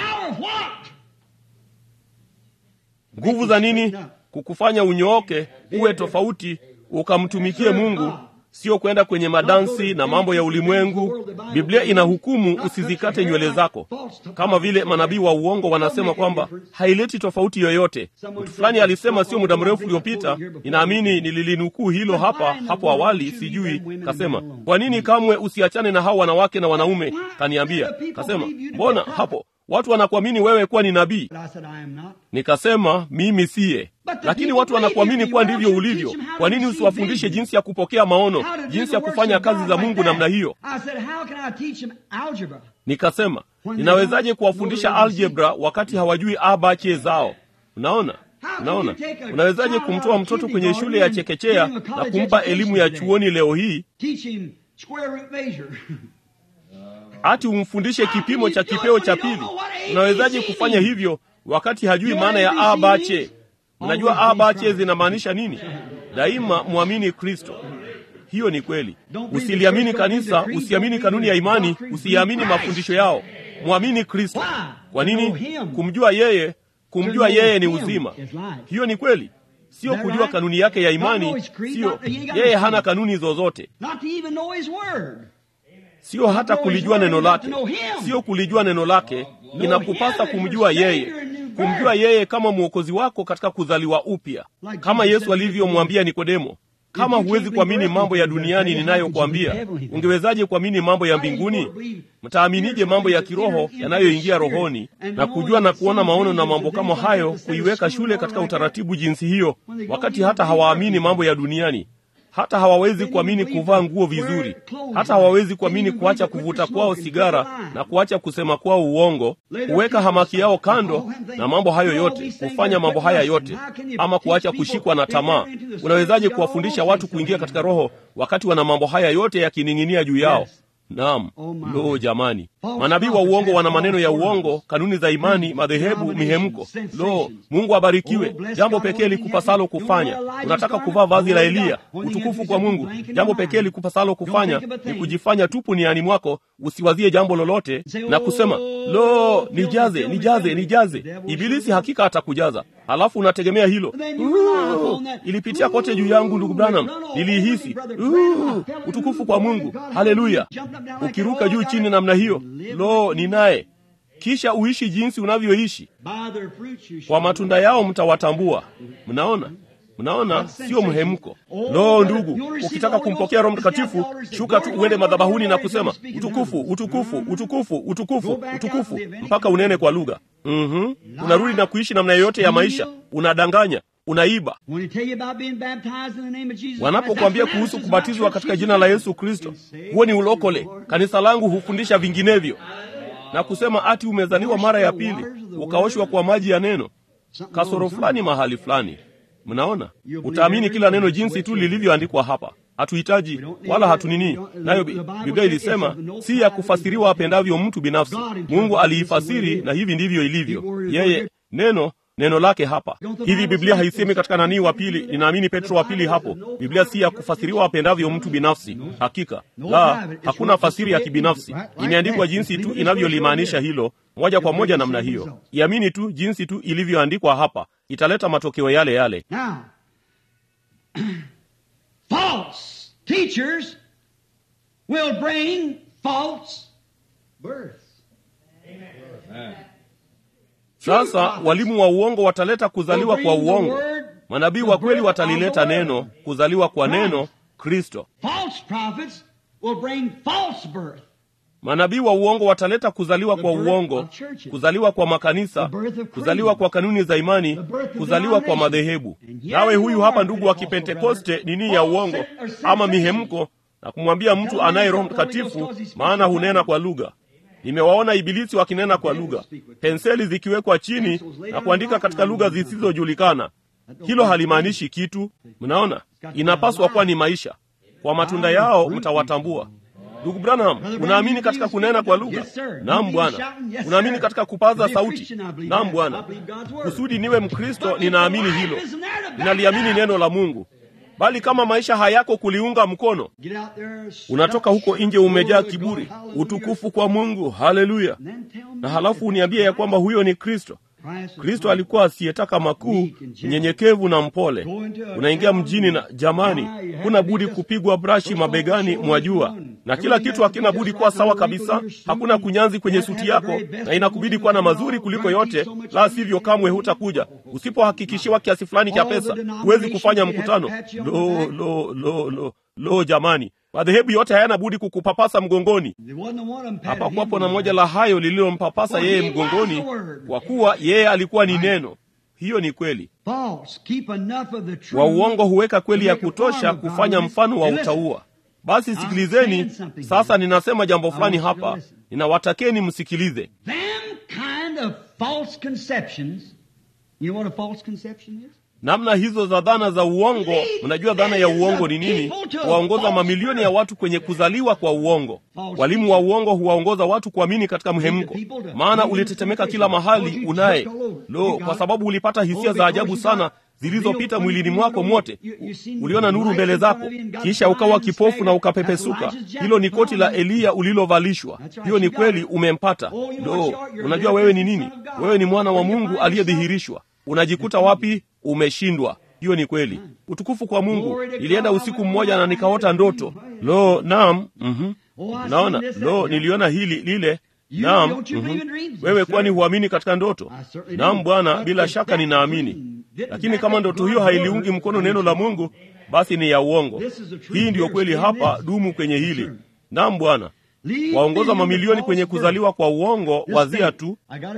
[SPEAKER 1] Nguvu za nini? Kukufanya unyooke, uwe tofauti, ukamtumikie Mungu, sio kwenda kwenye madansi na mambo ya ulimwengu. Biblia inahukumu usizikate nywele zako, kama vile manabii wa uongo wanasema kwamba haileti tofauti yoyote. Mtu fulani alisema sio muda mrefu uliopita, ninaamini nililinukuu hilo hapa hapo awali, sijui. Kasema, kwa nini kamwe usiachane na hao wanawake na wanaume? Kaniambia, kasema, mbona hapo watu wanakuamini wewe kuwa ni nabii. Nikasema mimi siye, lakini watu wanakuamini kuwa ndivyo ulivyo. Kwa nini usiwafundishe jinsi ya kupokea maono, jinsi ya kufanya kazi za Mungu namna hiyo? Nikasema ninawezaje kuwafundisha aljebra wakati hawajui abache zao? Unaona, unaona, unawezaje kumtoa mtoto kwenye shule ya chekechea na kumpa elimu ya chuoni leo hii ati umfundishe kipimo cha kipeo cha pili? Unawezaje kufanya hivyo wakati hajui maana ya abache? Mnajua abache zinamaanisha nini? Daima mwamini Kristo. Hiyo ni kweli. Usiliamini kanisa, usiamini kanuni ya imani, usiamini mafundisho yao. Mwamini Kristo. Kwa nini? Kumjua yeye, kumjua yeye ni uzima. Hiyo ni kweli. Sio kujua kanuni yake ya imani, sio yeye hana kanuni zozote sio hata kulijua neno lake, sio kulijua neno lake. Inakupasa kumjua yeye, kumjua yeye kama mwokozi wako katika kuzaliwa upya, kama Yesu alivyomwambia Nikodemo, kama huwezi kuamini mambo ya duniani ninayokuambia, ungewezaje kuamini mambo ya mbinguni? Mtaaminije mambo ya kiroho yanayoingia rohoni? Na kujua na kuona maono na mambo kama hayo, kuiweka shule katika utaratibu jinsi hiyo, wakati hata hawaamini mambo ya duniani hata hawawezi kuamini kuvaa nguo vizuri, hata hawawezi kuamini kuacha kuvuta kwao sigara na kuacha kusema kwao uongo, kuweka hamaki yao kando na mambo hayo yote, kufanya mambo haya yote, ama kuacha kushikwa na tamaa. Unawezaje kuwafundisha watu kuingia katika Roho wakati wana mambo haya yote yakining'inia juu yao? Naam, lo jamani, manabii wa uongo wana maneno ya uongo, kanuni za imani, madhehebu, mihemko. Lo, Mungu abarikiwe. Jambo pekee likupasalo kufanya, unataka kuvaa vazi la Eliya, utukufu kwa Mungu. Jambo pekee likupasalo kufanya ni kujifanya tupu niani mwako, usiwazie jambo lolote na kusema lo, nijaze, nijaze, nijaze. Ibilisi hakika atakujaza, halafu unategemea hilo. Uh, ilipitia kote juu yangu, ndugu Branham, niliihisi. Uh, utukufu kwa Mungu, haleluya. Ukiruka juu chini namna hiyo, lo, ni naye. Kisha uishi jinsi unavyoishi. Kwa matunda yao mtawatambua. Mnaona, mnaona, sio mhemko. Lo, ndugu, ukitaka kumpokea Roho Mtakatifu, shuka tu uende madhabahuni na kusema utukufu, utukufu, utukufu, utukufu, utukufu, mpaka unene kwa lugha. Mm-hmm. Unarudi na kuishi namna yoyote ya maisha, unadanganya unaiba. Wanapokuambia kuhusu kubatizwa katika jina la Yesu Kristo, huo ni ulokole. Kanisa langu hufundisha vinginevyo na kusema ati umezaliwa mara ya pili, ukaoshwa kwa maji ya neno. Kasoro fulani mahali fulani. Mnaona, utaamini kila neno jinsi tu lilivyoandikwa hapa. Hatuhitaji wala hatunini nayo. Biblia ilisema si ya kufasiriwa apendavyo mtu binafsi. Mungu aliifasiri na hivi ndivyo ilivyo. Yeye neno neno lake hapa hivi. Biblia haisemi katika nanii wa pili, ninaamini Petro wa pili hapo. Biblia si ya kufasiriwa apendavyo mtu binafsi. Hakika la, hakuna fasiri ya kibinafsi, imeandikwa jinsi tu inavyolimaanisha hilo moja kwa moja namna hiyo. Iamini tu jinsi tu ilivyoandikwa hapa, italeta matokeo yale yale.
[SPEAKER 3] Now, false teachers will bring false births.
[SPEAKER 1] Sasa walimu wa uongo wataleta kuzaliwa kwa uongo, manabii wa kweli watalileta neno, kuzaliwa kwa neno Kristo.
[SPEAKER 3] False prophets will bring false birth.
[SPEAKER 1] Manabii wa uongo wataleta kuzaliwa kwa uongo, kuzaliwa kwa makanisa, kuzaliwa kwa kanuni za imani, kuzaliwa kwa madhehebu. Nawe huyu hapa ndugu wa Kipentekoste nini ya uongo ama mihemko, na kumwambia mtu anaye Roho Mtakatifu, maana hunena kwa lugha. Nimewaona ibilisi wakinena kwa lugha, penseli zikiwekwa chini na kuandika katika lugha zisizojulikana. Hilo halimaanishi kitu. Mnaona, inapaswa kuwa ni maisha. Kwa matunda yao mtawatambua. Ndugu Branham, unaamini katika kunena kwa lugha? Naam Bwana. Unaamini katika kupaza sauti? Naam Bwana. Kusudi niwe Mkristo, ninaamini hilo, ninaliamini neno la Mungu. Bali kama maisha hayako kuliunga mkono,
[SPEAKER 3] Get out there,
[SPEAKER 1] unatoka huko nje umejaa kiburi, utukufu kwa Mungu, haleluya, na halafu uniambie ya kwamba huyo ni Kristo. Kristo alikuwa asiyetaka makuu, mnyenyekevu na mpole. Unaingia mjini na jamani, huna budi kupigwa brashi mabegani, mwajua, na kila kitu hakina budi kuwa sawa kabisa. Hakuna kunyanzi kwenye suti yako, na inakubidi kuwa na mazuri kuliko yote, la sivyo kamwe hutakuja. Usipohakikishiwa kiasi fulani cha pesa, huwezi kufanya mkutano. Lo, lo, lo, lo, lo, jamani, madhehebu yote hayana budi kukupapasa mgongoni. Hapakuwapo na moja la hayo lililompapasa yeye mgongoni, kwa kuwa yeye alikuwa ni neno. Hiyo ni kweli. Wa uongo huweka kweli ya kutosha kufanya mfano wa utaua. Basi sikilizeni sasa, ninasema jambo fulani hapa, ninawatakeni msikilize. Namna hizo za dhana za uongo. Mnajua dhana ya uongo ni nini? Huwaongoza mamilioni ya watu kwenye kuzaliwa kwa uongo. Walimu wa uongo huwaongoza watu kuamini katika mhemko, maana ulitetemeka kila mahali unaye lo, kwa sababu ulipata hisia za ajabu sana zilizopita mwilini mwako mwote. Uliona nuru mbele zako, kisha ukawa kipofu na ukapepesuka. Hilo ni koti la Eliya ulilovalishwa. Hiyo ni kweli, umempata. Lo, unajua wewe ni nini? Wewe ni mwana wa Mungu aliyedhihirishwa. Unajikuta wapi? Umeshindwa. Hiyo ni kweli. Utukufu kwa Mungu. Nilienda usiku mmoja na nikaota ndoto. Lo, naam, mhm, naona lo, niliona hili lile Naam, mm-hmm. Wewe kwani huamini katika ndoto? Naam Bwana, bila shaka ninaamini, lakini kama ndoto hiyo hailiungi mkono neno la Mungu, basi ni ya uongo. Hii ndiyo kweli hapa. Dumu kwenye hili. Naam Bwana, waongoza mamilioni kwenye kuzaliwa kwa uongo. Wazia tu,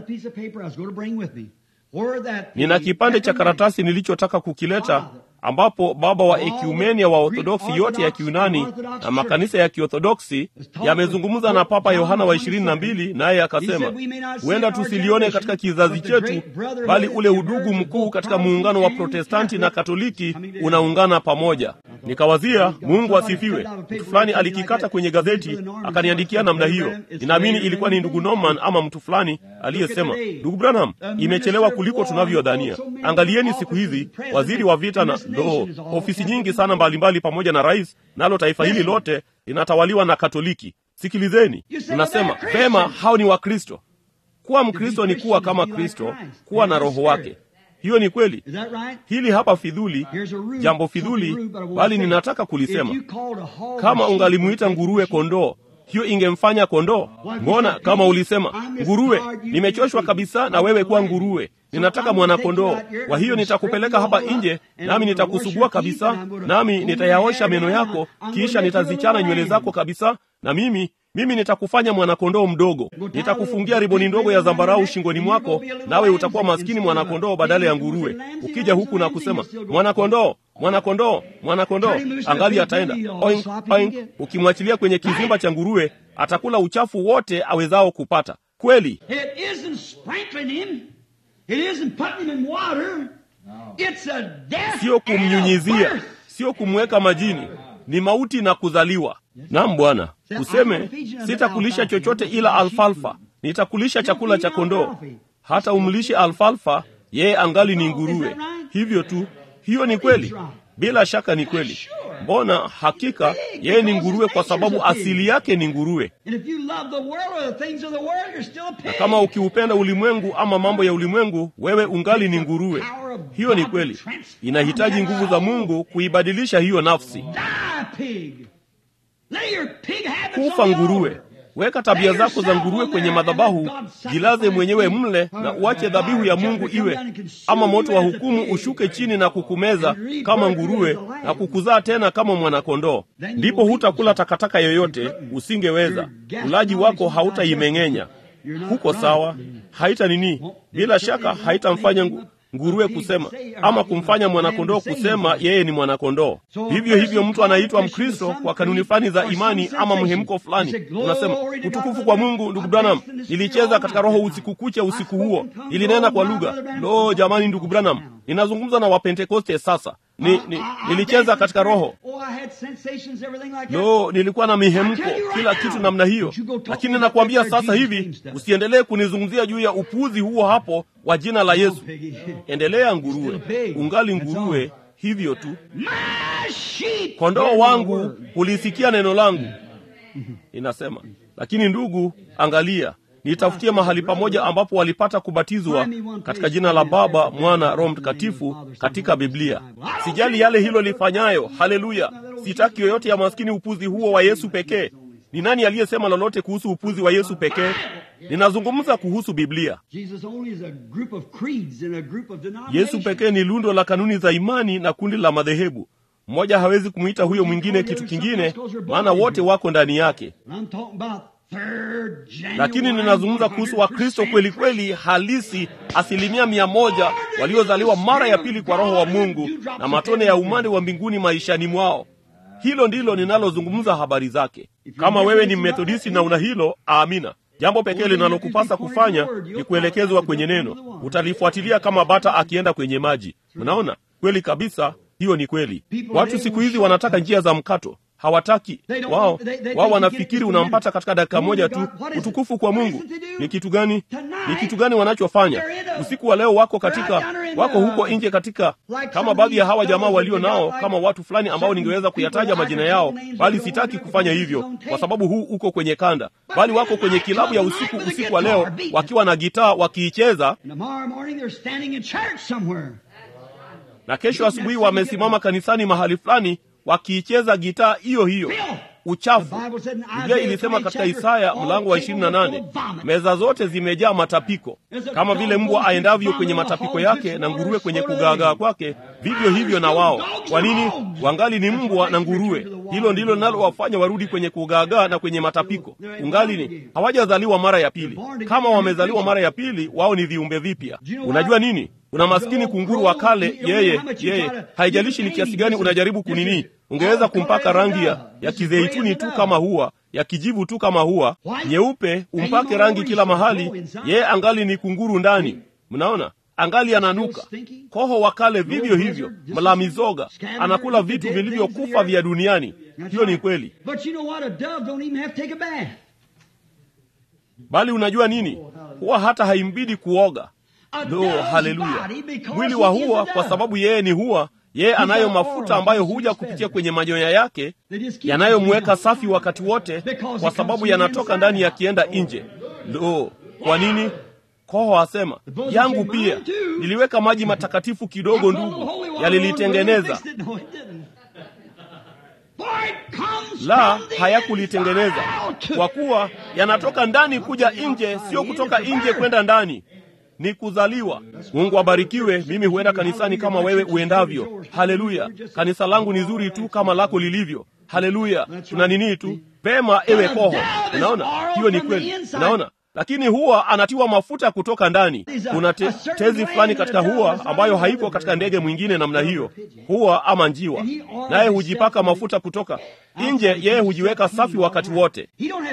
[SPEAKER 1] nina kipande cha karatasi nilichotaka kukileta ambapo baba wa ekumenia wa Orthodoksi yote ya Kiunani na makanisa ya Kiorthodoksi yamezungumza na Papa Yohana wa ishirini na mbili, naye akasema huenda tusilione katika kizazi chetu, bali ule udugu mkuu katika muungano wa Protestanti na Katoliki unaungana pamoja. Nikawazia, Mungu asifiwe. Mtu fulani alikikata kwenye gazeti akaniandikia namna hiyo. Ninaamini ilikuwa ni ndugu Norman ama mtu fulani aliyesema, ndugu Branham, imechelewa kuliko tunavyodhania. Angalieni siku hizi waziri wa vita na Lo, ofisi nyingi sana mbalimbali mbali pamoja na rais, nalo taifa hili lote linatawaliwa na Katoliki. Sikilizeni, unasema vema, hao ni Wakristo. Kuwa Mkristo ni kuwa kama Kristo, kuwa na roho wake. Hiyo ni kweli. Hili hapa fidhuli, jambo fidhuli, bali ninataka kulisema. Kama ungalimuita nguruwe kondoo, hiyo ingemfanya kondoo. Mbona kama ulisema nguruwe, nimechoshwa kabisa na wewe kuwa nguruwe, ninataka mwanakondoo. Kwa hiyo nitakupeleka hapa nje, nami nitakusugua kabisa, nami nitayaosha meno yako, kisha nitazichana nywele zako kabisa, na mimi mimi nitakufanya mwanakondoo mdogo. Nitakufungia riboni ndogo ya zambarau shingoni mwako, nawe utakuwa maskini mwanakondoo badala ya nguruwe. Ukija huku na kusema mwanakondoo, mwanakondoo, mwanakondoo, angali ataenda oink, oink. Ukimwachilia kwenye kizimba cha nguruwe, atakula uchafu wote awezao kupata. Kweli sio kumnyunyizia, sio kumweka majini ni mauti na kuzaliwa. Naam Bwana, useme sitakulisha chochote ila alfalfa, nitakulisha chakula cha kondoo. Hata umlishe alfalfa, yeye angali ni nguruwe. Hivyo tu, hiyo ni kweli, bila shaka ni kweli. Mbona hakika yeye ni nguruwe, kwa sababu asili yake ni nguruwe. Na kama ukiupenda ulimwengu ama mambo ya ulimwengu, wewe ungali ni nguruwe. Hiyo ni kweli, inahitaji nguvu za Mungu kuibadilisha hiyo nafsi. Kufa nguruwe. Weka tabia zako za nguruwe kwenye madhabahu, jilaze mwenyewe mle, na uache dhabihu ya Mungu iwe ama moto wa hukumu ushuke chini na kukumeza kama nguruwe na kukuzaa tena kama mwanakondoo. Ndipo hutakula takataka yoyote, usingeweza. Ulaji wako hautaimeng'enya. Huko sawa, haita nini? Bila shaka haitamfanya ngu nguruwe kusema ama kumfanya mwanakondoo kusema yeye ni mwanakondoo. Vivyo hivyo, mtu anaitwa Mkristo kwa kanuni fulani za imani ama mhemko fulani, unasema utukufu kwa Mungu. Ndugu Branham, nilicheza katika roho usiku kucha, usiku huo nilinena kwa lugha. Lo, jamani, ndugu Branham, ninazungumza na Wapentekoste sasa. Ni, ni, nilicheza katika roho. Lo, nilikuwa na mihemko, kila kitu namna hiyo, lakini nakwambia sasa hivi usiendelee kunizungumzia juu ya upuuzi huo hapo wa jina la Yesu. Endelea nguruwe, ungali nguruwe, hivyo tu. Kondoo wangu hulisikia neno langu, inasema. Lakini ndugu, angalia nitafutie mahali pamoja ambapo walipata kubatizwa katika jina la Baba, Mwana, Roho Mtakatifu katika Biblia. Sijali yale hilo lifanyayo. Haleluya! Sitaki yoyote ya maskini upuzi huo wa Yesu pekee. Ni nani aliyesema lolote kuhusu upuzi wa Yesu pekee? Ninazungumza kuhusu Biblia. Yesu pekee ni lundo la kanuni za imani na kundi la madhehebu. Mmoja hawezi kumwita huyo mwingine kitu kingine, maana wote wako ndani yake. Lakini ninazungumza kuhusu Wakristo kweli kweli halisi, asilimia mia moja, waliozaliwa mara ya pili kwa Roho wa Mungu na matone ya umande wa mbinguni maishani mwao. Hilo ndilo ninalozungumza habari zake. Kama wewe ni Mmethodisti na una hilo, amina. Jambo pekee linalokupasa kufanya ni kuelekezwa kwenye neno. Utalifuatilia kama bata akienda kwenye maji. Unaona, kweli kabisa, hiyo ni kweli. Watu siku hizi wanataka njia za mkato hawataki wao. Wao wanafikiri unampata katika dakika moja tu. Utukufu kwa Mungu ni kitu gani? Ni kitu gani wanachofanya usiku wa leo? Wako katika, wako huko nje katika, kama baadhi ya hawa jamaa walio nao, kama watu fulani ambao ningeweza kuyataja majina yao, bali sitaki kufanya hivyo kwa sababu huu uko kwenye kanda, bali wako kwenye kilabu ya usiku, usiku wa leo wakiwa na gitaa wakiicheza, na kesho asubuhi wamesimama kanisani mahali fulani wakiicheza gitaa hiyo hiyo. Uchafu. Biblia ilisema katika Isaya mlango wa ishirini na nane meza zote zimejaa matapiko, kama vile mbwa aendavyo kwenye matapiko yake na nguruwe kwenye kugaagaa kwake, vivyo hivyo na wao. Kwa nini? Wangali ni mbwa na nguruwe. Hilo ndilo linalowafanya warudi kwenye kugaagaa na kwenye matapiko. Ungali ni hawajazaliwa mara ya pili. Kama wamezaliwa mara ya pili, wao ni viumbe vipya. Unajua nini? Una maskini kunguru wa kale, yeye yeye, haijalishi ni kiasi gani unajaribu kunini, ungeweza kumpaka rangi ya, ya kizeituni tu kama hua, ya kijivu tu kama hua, nyeupe, umpake rangi kila mahali, yeye angali ni kunguru ndani. Mnaona, angali ananuka. Koho wa kale vivyo hivyo, mla mizoga, anakula vitu vilivyokufa vya duniani. Hiyo ni kweli, bali unajua nini? Huwa hata haimbidi kuoga. Lo, haleluya! Mwili wa hua, kwa sababu yeye ni hua, yeye anayo mafuta ambayo huja kupitia kwenye manyoya yake yanayomweka safi wakati wote, kwa sababu yanatoka ndani yakienda nje. Lo, kwa nini? Koho asema yangu pia niliweka maji matakatifu kidogo, ndugu, yalilitengeneza. La, hayakulitengeneza, kwa kuwa yanatoka ndani kuja nje, sio kutoka nje kwenda ndani ni kuzaliwa. Mungu abarikiwe. Mimi huenda kanisani kama wewe uendavyo. Haleluya! Kanisa langu ni zuri tu kama lako lilivyo. Haleluya! tuna nini tu pema, ewe koho. Unaona, hiyo ni kweli. Unaona, lakini huwa anatiwa mafuta kutoka ndani. Kuna te, tezi fulani katika huwa ambayo haiko katika ndege mwingine namna hiyo, huwa ama njiwa, naye hujipaka mafuta kutoka nje. Yeye hujiweka safi wakati wote.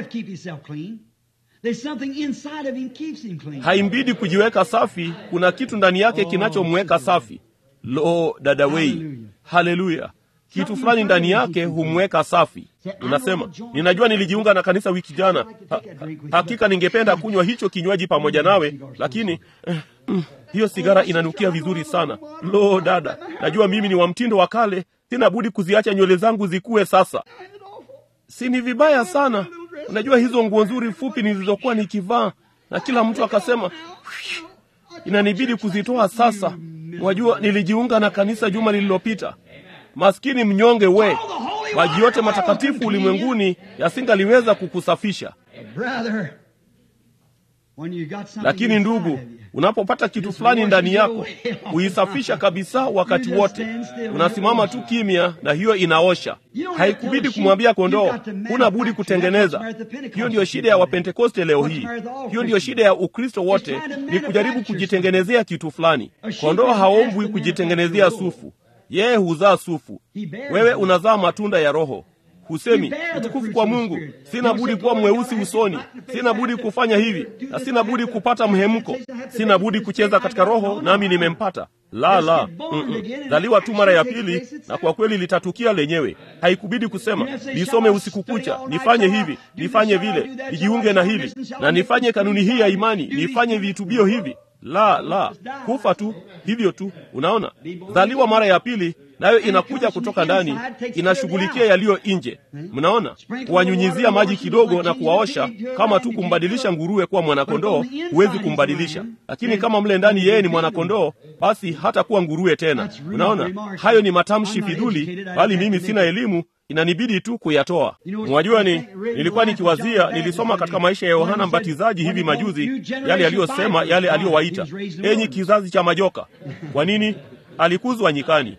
[SPEAKER 1] Haimbidi kujiweka safi, kuna kitu ndani yake kinachomweka safi. Lo, dada wei, haleluya! Kitu fulani ndani yake humweka safi. Unasema, ninajua nilijiunga na kanisa wiki jana, ha, hakika ningependa kunywa hicho kinywaji pamoja nawe, lakini eh, mm, hiyo sigara inanukia vizuri sana. Lo, dada, najua mimi ni wa mtindo wa kale, sina budi kuziacha nywele zangu zikue sasa. Si ni vibaya sana? Unajua hizo nguo nzuri fupi nilizokuwa nikivaa, na kila mtu akasema inanibidi kuzitoa sasa. Wajua, nilijiunga na kanisa juma lililopita. Maskini mnyonge we, maji yote matakatifu ulimwenguni yasingaliweza kukusafisha. Lakini ndugu, unapopata kitu fulani ndani yako, huisafisha kabisa wakati wote. Unasimama tu kimya, na hiyo inaosha. Haikubidi kumwambia kondoo, huna budi kutengeneza. Hiyo ndiyo shida ya Wapentekoste leo hii. Hiyo ndiyo shida ya Ukristo wote, ni kujaribu kujitengenezea kitu fulani. Kondoo haombwi kujitengenezea sufu, yeye huzaa sufu. Wewe unazaa matunda ya Roho. Husemi utukufu kwa Mungu, sina budi kuwa mweusi usoni, sina budi kufanya hivi na sina budi kupata mhemko, sina budi kucheza katika Roho nami nimempata. La, la, mm-mm. Zaliwa tu mara ya pili, na kwa kweli litatukia lenyewe. Haikubidi kusema nisome usiku kucha, nifanye hivi, nifanye vile, nijiunge na hili na nifanye kanuni hii ya imani, nifanye vitubio hivi. La, la, kufa tu hivyo tu. Unaona, zaliwa mara ya pili nayo inakuja kutoka ndani, inashughulikia yaliyo nje. Mnaona, kuwanyunyizia maji kidogo na kuwaosha, kama tu kumbadilisha nguruwe kuwa mwanakondoo, huwezi kumbadilisha. Lakini kama mle ndani yeye ni mwanakondoo, basi hata kuwa nguruwe tena. Unaona, hayo ni matamshi fiduli, bali mimi sina elimu inanibidi tu kuyatoa. Mwajua, ni nilikuwa nikiwazia, nilisoma katika maisha ya Yohana Mbatizaji hivi majuzi, yale aliyosema, yale aliyowaita enyi kizazi cha majoka. Kwa nini? Alikuzwa nyikani.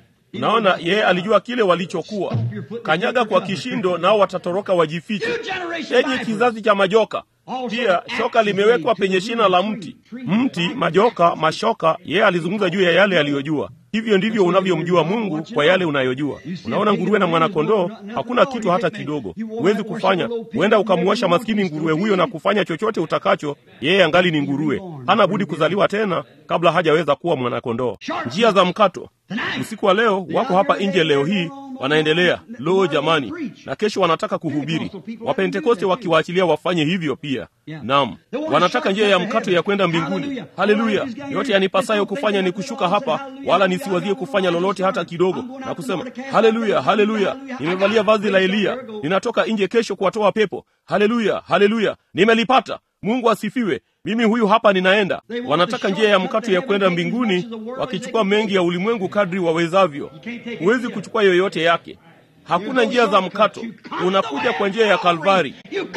[SPEAKER 1] Naona yeye alijua kile walichokuwa. Kanyaga kwa kishindo, nao watatoroka wajifiche. Enyi kizazi cha majoka. Pia shoka limewekwa penye shina la mti. Mti, majoka, mashoka. Yeye alizungumza juu ya yale aliyojua. Hivyo ndivyo unavyomjua Mungu kwa yale unayojua. Unaona, nguruwe na mwanakondoo hakuna kitu hata kidogo huwezi kufanya. Huenda ukamuosha maskini nguruwe huyo na kufanya chochote utakacho, yeye angali ni nguruwe, hana budi kuzaliwa tena kabla hajaweza kuwa mwanakondoo. Njia za mkato usiku wa leo wako hapa nje leo hii wanaendelea. Lo jamani, na kesho wanataka kuhubiri. Wapentekoste wakiwaachilia wafanye hivyo pia. Naam, wanataka njia ya mkato ya kwenda mbinguni. Haleluya! yote yanipasayo kufanya ni kushuka hapa, wala nisiwazie kufanya lolote hata kidogo, na kusema haleluya, haleluya, nimevalia vazi la Eliya, ninatoka nje kesho kuwatoa pepo. Haleluya, haleluya, nimelipata. Mungu asifiwe. Mimi huyu hapa ninaenda. Wanataka njia ya mkato ya kwenda mbinguni, wakichukua mengi ya ulimwengu kadri wawezavyo. Huwezi kuchukua yoyote yake. Hakuna njia za mkato. Unakuja kwa njia ya Kalvari,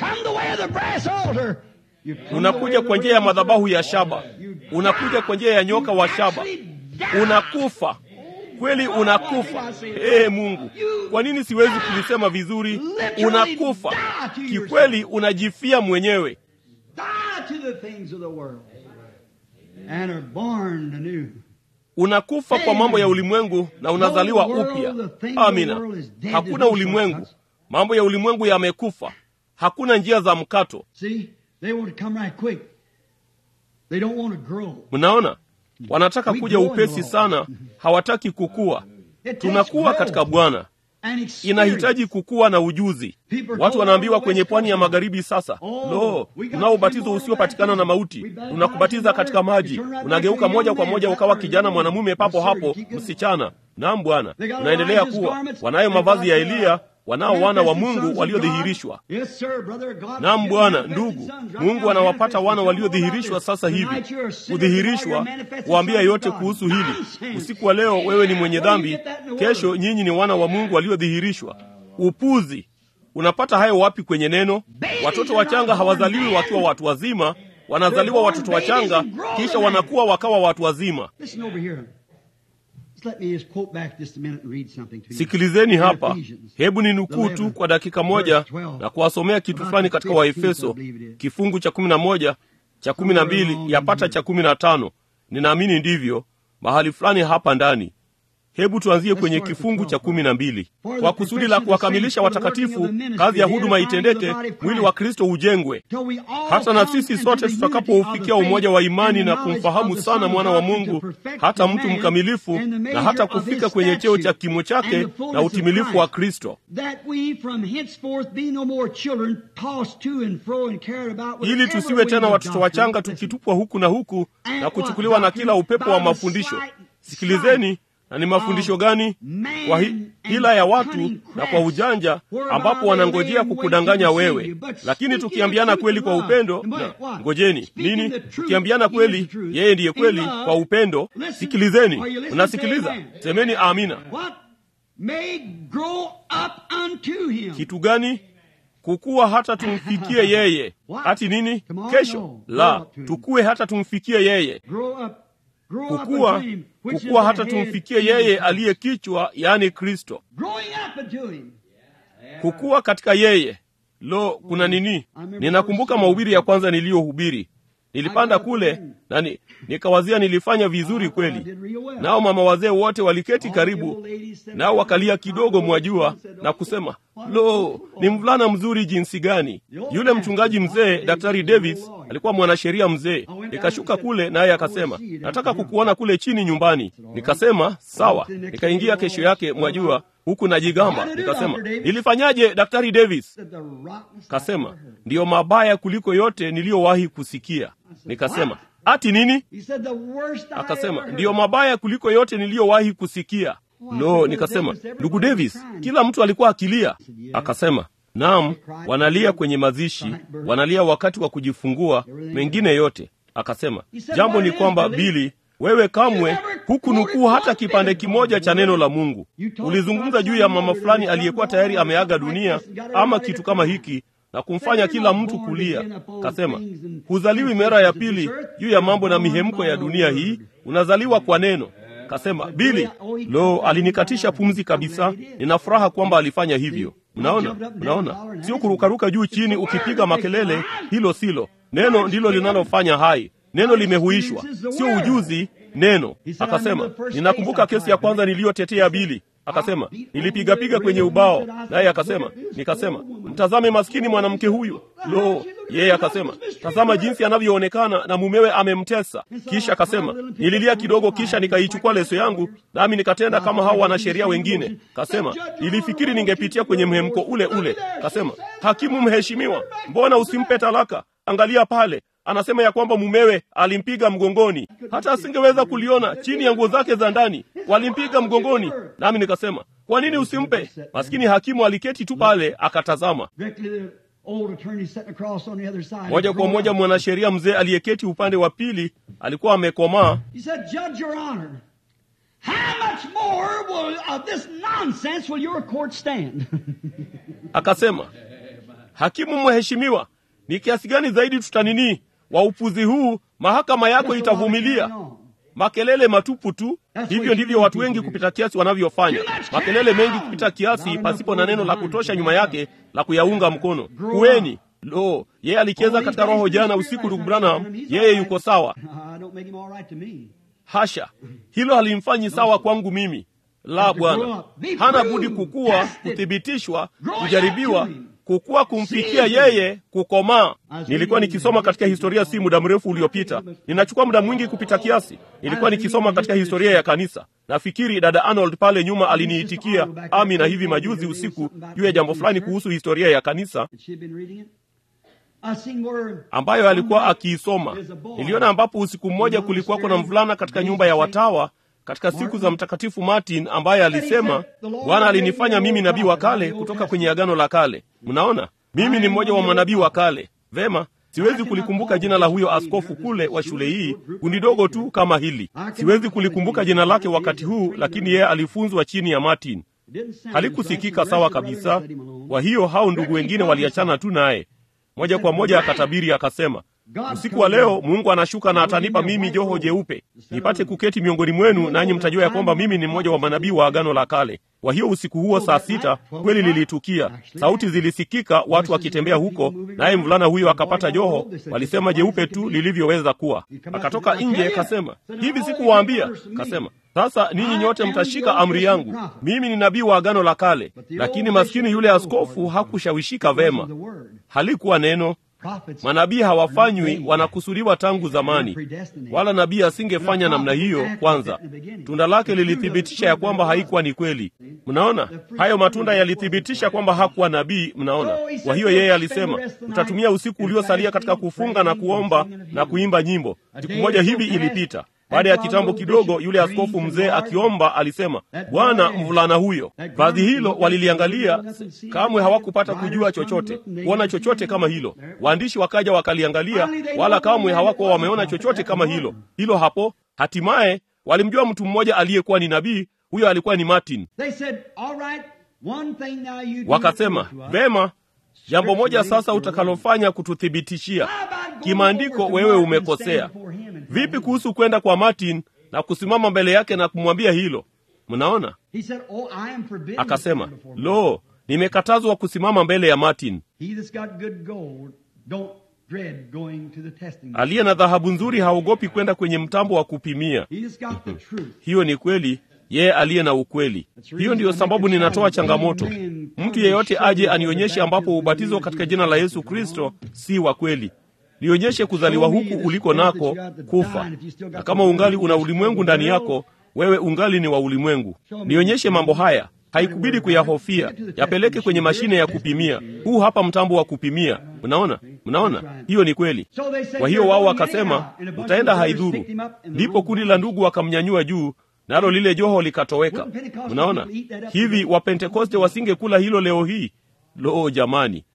[SPEAKER 1] unakuja kwa njia ya madhabahu ya shaba, unakuja kwa njia ya nyoka wa shaba. Unakufa kweli, unakufa. Ee Mungu, kwa nini siwezi kulisema vizuri? Unakufa kikweli, unajifia mwenyewe unakufa kwa mambo ya ulimwengu na unazaliwa upya. Amina. Hakuna ulimwengu, mambo ya ulimwengu yamekufa. Hakuna njia za mkato. Mnaona, wanataka kuja upesi sana, hawataki kukua. Tunakuwa katika Bwana inahitaji kukua na ujuzi. Watu wanaambiwa kwenye pwani ya magharibi sasa, lo, tunao ubatizo usiopatikana na mauti, tunakubatiza katika maji, unageuka moja kwa moja ukawa kijana mwanamume papo hapo, msichana. Naam Bwana, unaendelea kuwa wanayo mavazi ya Eliya, wanao wana wa Mungu waliodhihirishwa. Naam Bwana, ndugu, Mungu anawapata wana waliodhihirishwa sasa hivi. Kudhihirishwa, kuambia yote kuhusu hili. Usiku wa leo wewe ni mwenye dhambi, kesho nyinyi ni wana wa Mungu waliodhihirishwa. Upuzi! Unapata hayo wapi kwenye neno? Watoto wachanga hawazaliwi wakiwa watu wazima, wanazaliwa watoto wachanga, kisha wanakuwa wakawa watu wazima. Sikilizeni hapa, hebu ni nukuu tu kwa dakika moja na kuwasomea kitu fulani katika Waefeso kifungu cha kumi na moja cha kumi na mbili yapata cha kumi na tano ninaamini ndivyo, mahali fulani hapa ndani. hebu tuanzie kwenye kifungu cha kumi na mbili kwa kusudi la kuwakamilisha watakatifu kazi ya huduma itendeke mwili wa kristo ujengwe hata na sisi sote tutakapoufikia umoja wa imani na kumfahamu sana mwana wa mungu hata mtu mkamilifu na hata kufika kwenye cheo cha kimo chake na utimilifu wa kristo ili tusiwe tena watoto wachanga tukitupwa huku na huku na kuchukuliwa na kila upepo wa mafundisho sikilizeni na ni mafundisho gani kwa hi, hila ya watu na kwa ujanja ambapo wanangojea kukudanganya wewe lakini tukiambiana kweli kwa upendo na ngojeni nini tukiambiana kweli yeye ndiye kweli kwa upendo sikilizeni unasikiliza semeni amina kitu gani kukuwa hata tumfikie yeye hati nini kesho la tukuwe hata tumfikie yeye kukua kukua hata tumfikie yeye aliye kichwa yaani kristo kukua katika yeye lo kuna nini ninakumbuka mahubiri ya kwanza niliyohubiri nilipanda kule na ni, nikawazia nilifanya vizuri kweli nao mama wazee wote waliketi karibu nao wakalia kidogo mwajua na kusema lo ni mvulana mzuri jinsi gani yule mchungaji mzee daktari davis alikuwa mwanasheria mzee nikashuka kule naye akasema nataka kukuona kule chini nyumbani nikasema sawa nikaingia kesho yake mwajua huku najigamba nikasema nilifanyaje daktari davis kasema ndiyo mabaya kuliko yote niliyowahi kusikia nikasema ati nini akasema ndiyo mabaya kuliko yote niliyowahi kusikia lo nikasema ndugu davis kila mtu alikuwa akilia akasema naam wanalia kwenye mazishi wanalia wakati wa kujifungua mengine yote akasema jambo ni kwamba bili wewe kamwe hukunukuu hata kipande kimoja cha neno la mungu ulizungumza juu ya mama fulani aliyekuwa tayari ameaga dunia ama kitu kama hiki na kumfanya kila mtu kulia kasema huzaliwi mera ya pili juu ya mambo na mihemko ya dunia hii unazaliwa kwa neno kasema bili lo alinikatisha pumzi kabisa nina furaha kwamba alifanya hivyo mnaona mnaona sio kurukaruka juu chini ukipiga makelele hilo silo neno ndilo linalofanya hai neno limehuishwa sio ujuzi neno akasema ninakumbuka kesi ya kwanza niliyotetea bili akasema nilipigapiga kwenye ubao naye akasema nikasema mtazame maskini mwanamke huyu lo yeye akasema tazama jinsi anavyoonekana na mumewe amemtesa kisha akasema nililia kidogo kisha nikaichukua leso yangu nami nikatenda kama hao wanasheria wengine kasema nilifikiri ningepitia kwenye mhemko ule ule kasema hakimu mheshimiwa mbona usimpe talaka angalia pale anasema ya kwamba mumewe alimpiga mgongoni hata asingeweza kuliona chini ya nguo zake za ndani walimpiga mgongoni nami nikasema kwa nini usimpe maskini hakimu aliketi tu pale akatazama moja kwa moja mwanasheria mzee aliyeketi upande wa pili alikuwa amekomaa akasema hakimu mheshimiwa ni kiasi gani zaidi tutaninii wa upuzi huu mahakama yako itavumilia makelele matupu tu hivyo ndivyo watu wengi kupita kiasi wanavyofanya makelele mengi kupita kiasi pasipo na neno la kutosha nyuma yake la kuyaunga mkono kuweni lo yeye alicheza katika roho jana usiku ndugu branham yeye yuko sawa hasha hilo halimfanyi sawa kwangu mimi la bwana hana budi kukua kuthibitishwa kujaribiwa kukuwa kumfikia yeye kukomaa nilikuwa nikisoma katika historia si muda mrefu uliopita ninachukua muda mwingi kupita kiasi nilikuwa nikisoma katika historia ya kanisa nafikiri dada arnold pale nyuma aliniitikia ami na hivi majuzi usiku juu ya jambo fulani kuhusu historia ya kanisa ambayo alikuwa akiisoma niliona ambapo usiku mmoja kulikuwako na mvulana katika nyumba ya watawa katika siku za mtakatifu martin ambaye alisema bwana alinifanya mimi nabii wa kale kutoka kwenye agano la kale mnaona mimi ni mmoja wa manabii wa kale vema siwezi kulikumbuka jina la huyo askofu kule wa shule hii kundi dogo tu kama hili siwezi kulikumbuka jina lake wakati huu lakini yeye alifunzwa chini ya martin halikusikika sawa kabisa kwa hiyo hao ndugu wengine waliachana tu naye moja kwa moja akatabiri akasema usiku wa leo mungu anashuka na atanipa mimi joho jeupe nipate kuketi miongoni mwenu nanyi mtajua ya kwamba mimi ni mmoja wa manabii wa agano la kale kwa hiyo usiku huo saa sita kweli lilitukia sauti zilisikika watu wakitembea huko naye mvulana huyo akapata joho walisema jeupe tu lilivyoweza kuwa akatoka nje kasema hivi sikuwaambia kasema Sasa ninyi nyote mtashika amri yangu. Mimi ni nabii wa agano la kale, lakini maskini yule askofu hakushawishika vema. Halikuwa neno. Manabii hawafanywi, wanakusudiwa tangu zamani, wala nabii asingefanya namna hiyo. Kwanza tunda lake lilithibitisha ya kwamba haikuwa ni kweli. Mnaona, hayo matunda yalithibitisha kwamba hakuwa nabii. Mnaona, kwa hiyo yeye alisema, utatumia usiku uliosalia katika kufunga na kuomba na kuimba nyimbo. Siku moja hivi ilipita. Baada ya kitambo kidogo, yule askofu mzee akiomba alisema, Bwana, mvulana huyo. Vazi hilo waliliangalia, kamwe hawakupata kujua chochote, kuona chochote kama hilo. Waandishi wakaja wakaliangalia, wala kamwe hawakuwa wameona chochote kama hilo. Hilo hapo, hatimaye walimjua mtu mmoja aliyekuwa ni nabii. Huyo alikuwa ni Martin. Wakasema, vema, jambo moja sasa utakalofanya kututhibitishia kimaandiko, wewe umekosea. Vipi kuhusu kwenda kwa Martin na kusimama mbele yake na kumwambia hilo? Mnaona, akasema, lo, nimekatazwa kusimama mbele ya Martin. Aliye na dhahabu nzuri haogopi kwenda kwenye mtambo wa kupimia. Hiyo ni kweli, yeye aliye na ukweli. Hiyo ndiyo sababu ninatoa changamoto, mtu yeyote aje anionyeshe ambapo ubatizo katika jina la Yesu Kristo si wa kweli. Nionyeshe kuzaliwa huku uliko nako kufa, na kama ungali una ulimwengu ndani yako, wewe ungali ni wa ulimwengu. Nionyeshe mambo haya, haikubidi kuyahofia. Yapeleke kwenye mashine ya kupimia. Huu hapa mtambo wa kupimia. Mnaona, mnaona, hiyo ni kweli. Kwa hiyo wao wakasema, utaenda haidhuru. Ndipo kundi la ndugu wakamnyanyua juu, nalo lile joho likatoweka. Mnaona hivi, Wapentekoste wasingekula hilo leo hii. Lo, jamani,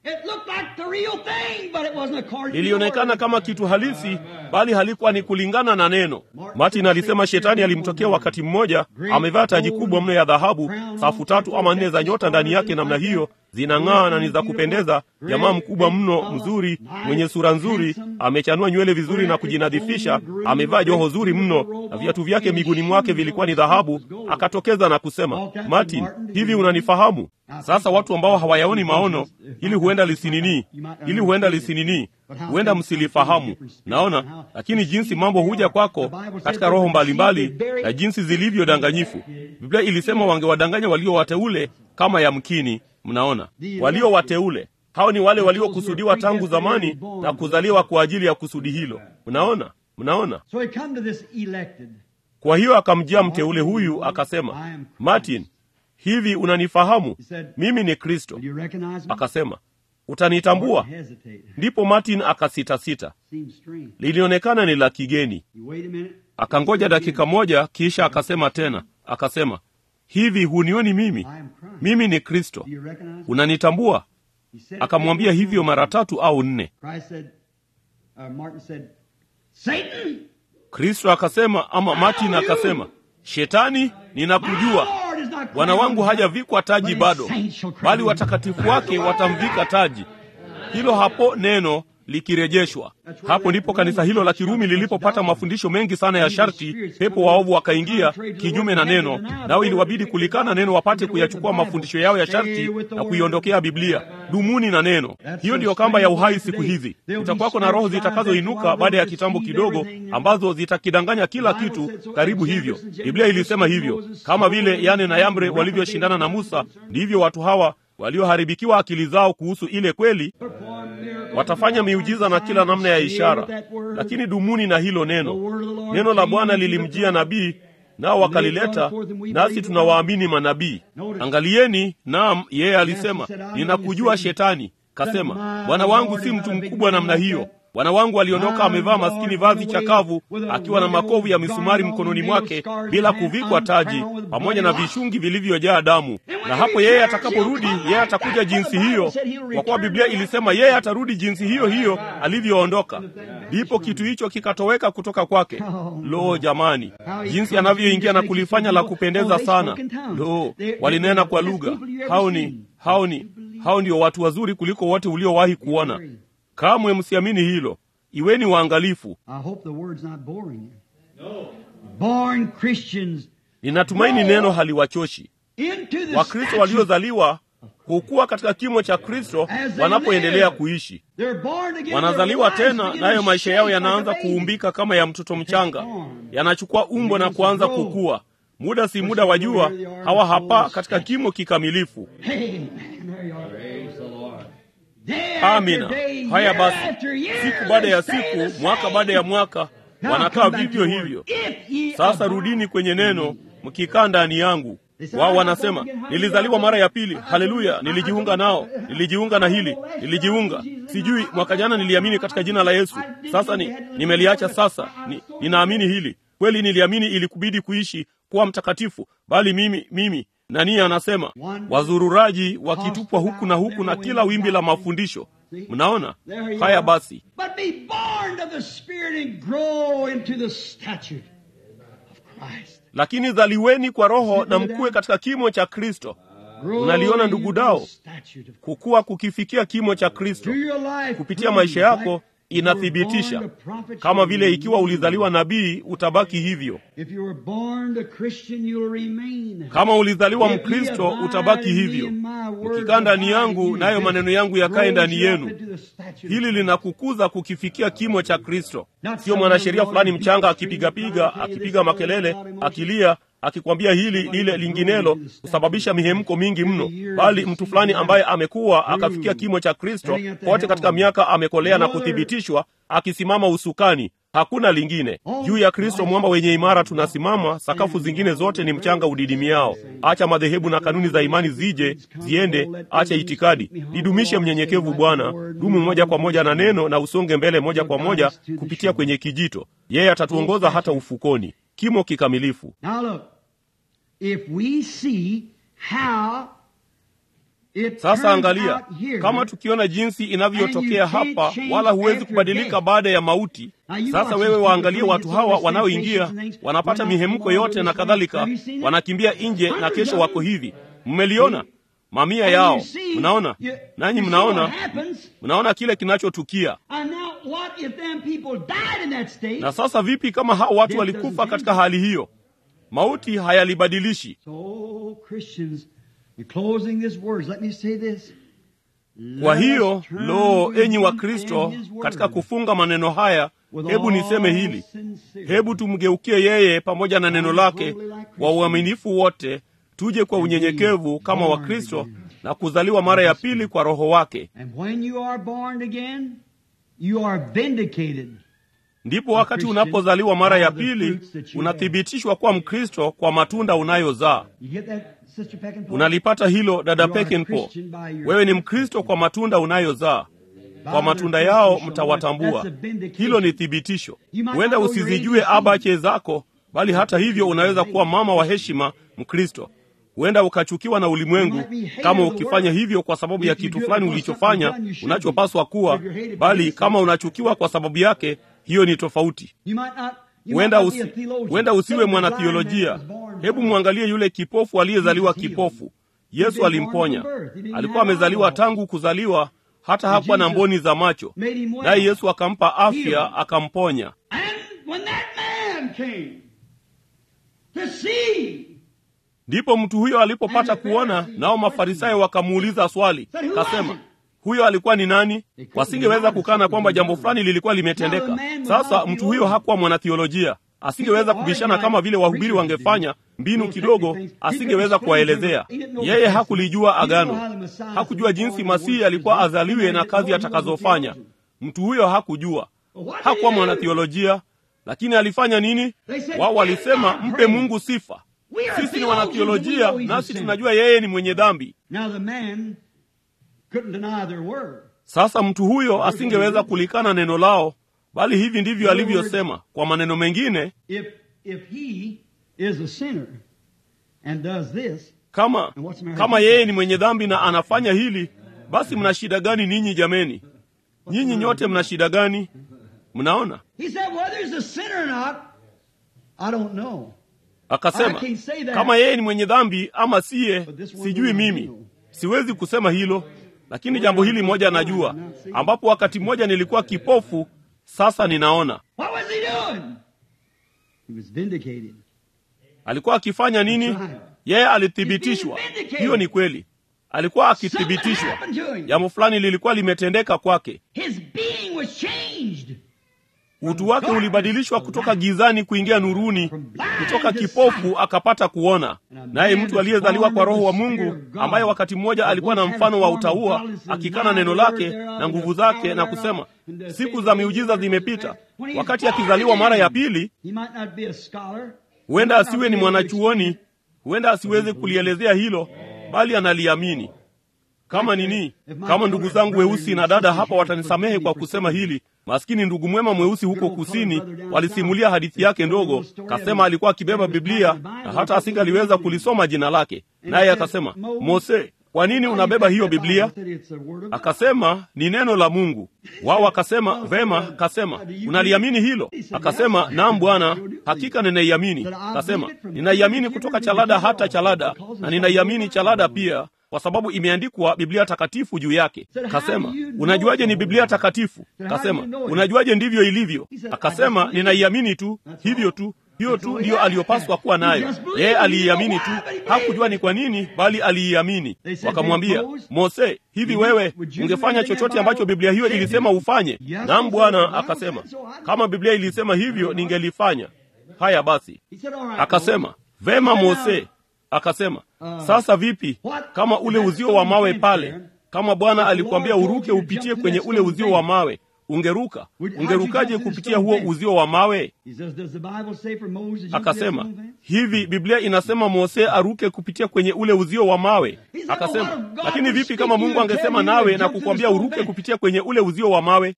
[SPEAKER 1] lilionekana kama kitu halisi, bali halikuwa ni kulingana na neno. Martin alisema shetani alimtokea wakati mmoja, amevaa taji kubwa mno ya dhahabu, safu tatu ama nne za nyota ndani yake namna hiyo, zinang'aa na ni za kupendeza. Jamaa mkubwa mno, mzuri, mwenye sura nzuri, amechanua nywele vizuri na kujinadhifisha, amevaa joho zuri mno, na viatu vyake miguuni mwake vilikuwa ni dhahabu. Akatokeza na kusema, Martin, hivi unanifahamu? Sasa watu ambao hawayaoni maono, ili huenda lisinini, ili huenda lisinini, huenda msilifahamu. Naona, lakini jinsi mambo huja kwako katika roho mbalimbali na jinsi zilivyo danganyifu. Biblia ilisema wangewadanganya walio wateule kama yamkini. Mnaona, walio wateule hao ni wale waliokusudiwa tangu zamani na kuzaliwa kwa ajili ya kusudi hilo. Mnaona, mnaona. Kwa hiyo akamjia mteule huyu akasema, Martin, hivi unanifahamu? Mimi ni Kristo. Akasema, utanitambua? Ndipo Martin akasitasita, lilionekana ni la kigeni. Akangoja dakika moja, kisha akasema tena, akasema, hivi hunioni mimi? Mimi ni Kristo, unanitambua? Akamwambia hivyo mara tatu au nne. Kristo akasema, ama Martin akasema, Shetani, ninakujua Bwana wangu hajavikwa taji bado, bali watakatifu wake watamvika taji. Hilo hapo neno likirejeshwa. Hapo ndipo kanisa hilo la Kirumi lilipopata mafundisho mengi sana ya sharti. Pepo waovu wakaingia kinyume na neno, nao iliwabidi kulikana neno wapate kuyachukua mafundisho yao ya sharti na kuiondokea Biblia. Dumuni na neno. Hiyo ndiyo kamba ya uhai siku hizi. Kutakuwako na roho zitakazoinuka baada ya kitambo kidogo, ambazo zitakidanganya kila kitu karibu hivyo. Biblia ilisema hivyo, kama vile Yane na Yambre walivyoshindana na Musa, ndivyo watu hawa walioharibikiwa akili zao kuhusu ile kweli watafanya miujiza na kila namna ya ishara, lakini dumuni na hilo neno. Neno la Bwana lilimjia nabii, nao wakalileta, nasi tunawaamini manabii. Angalieni, naam, yeye alisema, ninakujua Shetani. Kasema, bwana wangu si mtu mkubwa namna hiyo. Bwana wangu aliondoka amevaa maskini vazi chakavu, akiwa na makovu ya misumari mkononi mwake, bila kuvikwa taji, pamoja na vishungi vilivyojaa damu. Na hapo yeye atakaporudi, yeye atakuja jinsi hiyo, kwa kuwa Biblia ilisema yeye atarudi jinsi hiyo hiyo alivyoondoka. Ndipo kitu hicho kikatoweka kutoka kwake. Lo, jamani, jinsi anavyoingia na kulifanya la kupendeza sana! Lo, walinena kwa lugha. Hao ni hao ni hao ndio watu wazuri kuliko wote uliowahi kuona. Kamwe msiamini hilo. Iweni waangalifu. Ninatumaini neno haliwachoshi. Wakristo waliozaliwa hukua katika kimo cha Kristo wanapoendelea kuishi. Wanazaliwa tena, nayo maisha yao yanaanza kuumbika kama ya mtoto mchanga, yanachukua umbo na kuanza kukua. muda si muda wa jua hawa hapa katika kimo kikamilifu
[SPEAKER 3] Amen. There you are.
[SPEAKER 2] Praise the Lord.
[SPEAKER 3] Day after
[SPEAKER 1] amina
[SPEAKER 3] day,
[SPEAKER 1] haya
[SPEAKER 3] year
[SPEAKER 1] basi
[SPEAKER 3] after year,
[SPEAKER 1] siku baada ya
[SPEAKER 3] they stay the
[SPEAKER 1] siku mwaka
[SPEAKER 3] same.
[SPEAKER 1] baada ya mwaka
[SPEAKER 3] Now
[SPEAKER 1] wanakaa
[SPEAKER 3] come back
[SPEAKER 1] vivyo
[SPEAKER 3] to the
[SPEAKER 1] hivyo
[SPEAKER 3] word. If ye
[SPEAKER 1] sasa
[SPEAKER 3] abide
[SPEAKER 1] rudini kwenye
[SPEAKER 3] in
[SPEAKER 1] neno
[SPEAKER 3] me.
[SPEAKER 1] mkikaa ndani yangu wao wanasema nilizaliwa mara ya pili haleluya nilijiunga nao nilijiunga na hili nilijiunga sijui mwaka jana niliamini katika jina la yesu sasa ni, nimeliacha sasa ni, ninaamini hili kweli niliamini ilikubidi kuishi kuwa mtakatifu bali mimi mimi nani anasema wazururaji wakitupwa huku na huku na kila wimbi la mafundisho mnaona
[SPEAKER 3] There you
[SPEAKER 1] haya
[SPEAKER 3] are.
[SPEAKER 1] basi
[SPEAKER 3] But be born of the Spirit and grow into the stature of Christ.
[SPEAKER 1] lakini zaliweni kwa roho na mkuwe katika kimo cha kristo
[SPEAKER 3] Grow
[SPEAKER 1] Unaliona ndugu
[SPEAKER 3] into
[SPEAKER 1] dao?
[SPEAKER 3] the stature of Christ.
[SPEAKER 1] kukuwa kukifikia kimo cha kristo
[SPEAKER 3] Through your life,
[SPEAKER 1] kupitia maisha
[SPEAKER 3] prove
[SPEAKER 1] yako
[SPEAKER 3] like you were
[SPEAKER 1] inathibitisha
[SPEAKER 3] born a prophet,
[SPEAKER 1] kama
[SPEAKER 3] you'll
[SPEAKER 1] vile ikiwa
[SPEAKER 3] remain.
[SPEAKER 1] ulizaliwa nabii utabaki hivyo
[SPEAKER 3] If you were born a Christian, you'll remain.
[SPEAKER 1] kama ulizaliwa
[SPEAKER 3] If ye
[SPEAKER 1] mkristo
[SPEAKER 3] abide
[SPEAKER 1] utabaki
[SPEAKER 3] in me
[SPEAKER 1] hivyo
[SPEAKER 3] and my words
[SPEAKER 1] mkikaa ndani
[SPEAKER 3] abide in
[SPEAKER 1] yangu
[SPEAKER 3] you,
[SPEAKER 1] nayo
[SPEAKER 3] this
[SPEAKER 1] maneno yangu yakae ndani
[SPEAKER 3] grows you up
[SPEAKER 1] yenu
[SPEAKER 3] into the stature of
[SPEAKER 1] hili
[SPEAKER 3] Christ.
[SPEAKER 1] linakukuza kukifikia kimo cha kristo sio mwanasheria fulani mchanga akipigapiga akipiga makelele akilia akikwambia hili lile linginelo kusababisha mihemko mingi mno bali mtu fulani ambaye amekuwa akafikia kimo cha kristo kote katika miaka amekolea na kuthibitishwa akisimama usukani hakuna lingine juu ya kristo mwamba wenye imara tunasimama sakafu zingine zote ni mchanga udidimiao acha madhehebu na kanuni za imani zije ziende acha itikadi lidumishe mnyenyekevu bwana dumu moja kwa moja na neno na usonge mbele moja kwa moja kupitia kwenye kijito yeye atatuongoza hata ufukoni kimo kikamilifu
[SPEAKER 3] Now look, if we see how it
[SPEAKER 1] sasa
[SPEAKER 3] turns
[SPEAKER 1] angalia
[SPEAKER 3] out here,
[SPEAKER 1] kama tukiona jinsi inavyotokea hapa wala huwezi kubadilika baada ya mauti sasa wewe waangalie watu hawa wanaoingia wanapata mihemko yote na kadhalika wanakimbia nje na kesho wako hivi mmeliona mamia
[SPEAKER 3] and
[SPEAKER 1] yao
[SPEAKER 3] you see-
[SPEAKER 1] mnaona
[SPEAKER 3] you-
[SPEAKER 1] nanyi
[SPEAKER 3] you see what
[SPEAKER 1] mnaona
[SPEAKER 3] happens,
[SPEAKER 1] mnaona kile kinachotukia
[SPEAKER 3] and now what if them people died in that state?
[SPEAKER 1] na sasa vipi kama hao watu walikufa katika hali hiyo mauti hayalibadilishi
[SPEAKER 3] So, Christians, in closing these words, let me say this.
[SPEAKER 1] kwa
[SPEAKER 3] Let
[SPEAKER 1] hiyo
[SPEAKER 3] us turn
[SPEAKER 1] lo
[SPEAKER 3] to
[SPEAKER 1] enyi
[SPEAKER 3] Him
[SPEAKER 1] wa
[SPEAKER 3] and
[SPEAKER 1] kristo
[SPEAKER 3] His word
[SPEAKER 1] katika kufunga maneno haya
[SPEAKER 3] with
[SPEAKER 1] hebu
[SPEAKER 3] all
[SPEAKER 1] niseme hili
[SPEAKER 3] sincerity.
[SPEAKER 1] hebu tumgeukie yeye pamoja na neno lake kwa uaminifu wote tuje kwa unyenyekevu kama wakristo na kuzaliwa mara ya pili kwa roho wake
[SPEAKER 3] And when you are born again, you are vindicated.
[SPEAKER 1] ndipo wakati unapozaliwa mara ya pili unathibitishwa kuwa mkristo kwa matunda unayozaa
[SPEAKER 3] You get that, Sister Peckinpah?
[SPEAKER 1] unalipata hilo dada
[SPEAKER 3] You are a
[SPEAKER 1] pekenpo
[SPEAKER 3] Christian by your
[SPEAKER 1] wewe ni
[SPEAKER 3] fruit.
[SPEAKER 1] mkristo kwa matunda unayozaa kwa matunda yao mtawatambua hilo ni thibitisho huenda usizijue abache zako bali hata hivyo unaweza kuwa mama wa heshima mkristo huenda ukachukiwa na ulimwengu kama ukifanya hivyo kwa sababu ya kitu fulani ulichofanya unachopaswa kuwa bali kama unachukiwa kwa sababu yake hiyo ni tofauti
[SPEAKER 3] You might not, you
[SPEAKER 1] huenda
[SPEAKER 3] might not be
[SPEAKER 1] usi,
[SPEAKER 3] a theologian.
[SPEAKER 1] huenda usiwe
[SPEAKER 3] Say the blind man
[SPEAKER 1] mwanathiolojia
[SPEAKER 3] was born
[SPEAKER 1] hebu
[SPEAKER 3] blind.
[SPEAKER 1] mwangalie yule kipofu aliyezaliwa kipofu yesu alimponya alikuwa amezaliwa tangu kuzaliwa hata hakuwa na mboni za macho naye yesu akampa afya akamponya
[SPEAKER 3] And when that man came to see,
[SPEAKER 1] ndipo mtu huyo alipopata kuona nao mafarisayo wakamuuliza swali kasema huyo alikuwa ni nani wasingeweza kukana kwamba jambo fulani lilikuwa limetendeka sasa mtu huyo hakuwa mwanathiolojia asingeweza kubishana kama vile wahubiri wangefanya mbinu kidogo asingeweza kuwaelezea yeye hakulijua agano hakujua jinsi masihi alikuwa azaliwe na kazi atakazofanya mtu huyo hakujua hakuwa mwanathiolojia lakini alifanya nini wao walisema mpe mungu sifa sisi ni wanathiolojia nasi tunajua yeye ni mwenye dhambi
[SPEAKER 3] now the man couldn't deny their word.
[SPEAKER 1] sasa mtu huyo asingeweza kulikana neno lao bali hivi ndivyo alivyosema kwa maneno mengine
[SPEAKER 3] If, if he is a sinner and does this,
[SPEAKER 1] kama kama yeye ni mwenye dhambi na anafanya hili basi mna shida gani ninyi jameni nyinyi nyote mna shida gani mnaona
[SPEAKER 3] he said, whether he's a sinner or not, I don't know.
[SPEAKER 1] akasema kama yeye ni mwenye dhambi ama siye sijui mimi siwezi kusema hilo lakini jambo hili moja najua ambapo wakati mmoja nilikuwa kipofu sasa ninaona
[SPEAKER 3] What was he doing? He was vindicated.
[SPEAKER 1] alikuwa akifanya nini yeye alithibitishwa hiyo ni kweli alikuwa akithibitishwa
[SPEAKER 3] happened to him.
[SPEAKER 1] jambo fulani lilikuwa limetendeka kwake
[SPEAKER 3] His being was changed.
[SPEAKER 1] utu wake ulibadilishwa kutoka gizani kuingia nuruni, kutoka kipofu akapata kuona. Naye mtu aliyezaliwa kwa Roho wa Mungu, ambaye wakati mmoja alikuwa na mfano wa utaua, akikana neno lake na nguvu zake na kusema siku za miujiza zimepita, wakati akizaliwa mara ya pili, huenda asiwe ni mwanachuoni, huenda asiweze kulielezea hilo, bali analiamini kama nini. Kama ndugu zangu weusi na dada hapa watanisamehe kwa kusema hili, maskini ndugu mwema mweusi huko kusini walisimulia hadithi yake ndogo. Kasema alikuwa akibeba Biblia na hata asingaliweza kulisoma jina lake, naye akasema, Mose, kwa nini unabeba hiyo Biblia? Akasema ni neno la Mungu. Wao akasema vema. Kasema unaliamini hilo? Akasema naam Bwana, hakika ninaiamini. Kasema ninaiamini kutoka chalada hata chalada, na ninaiamini chalada pia kwa sababu imeandikwa Biblia takatifu juu yake. Kasema unajuaje ni Biblia takatifu? Kasema unajuaje ndivyo ilivyo? Akasema ninaiamini tu, hivyo tu hiyo tu ndiyo aliyopaswa kuwa nayo. Yeye aliiamini tu, hakujua ni kwa nini, bali aliiamini. Wakamwambia Mose, hivi wewe ungefanya chochote ambacho Biblia hiyo ilisema ufanye? Naam Bwana. Akasema kama Biblia ilisema hivyo ningelifanya. Haya basi. Akasema vema Mose. Akasema sasa vipi kama ule uzio wa mawe pale, kama Bwana alikwambia uruke upitie kwenye ule uzio wa mawe ungeruka? Ungerukaje kupitia huo uzio wa mawe? Akasema hivi, Biblia inasema Mose aruke kupitia kwenye ule uzio wa mawe. Akasema lakini vipi kama Mungu angesema nawe na kukwambia uruke kupitia kwenye ule uzio wa mawe?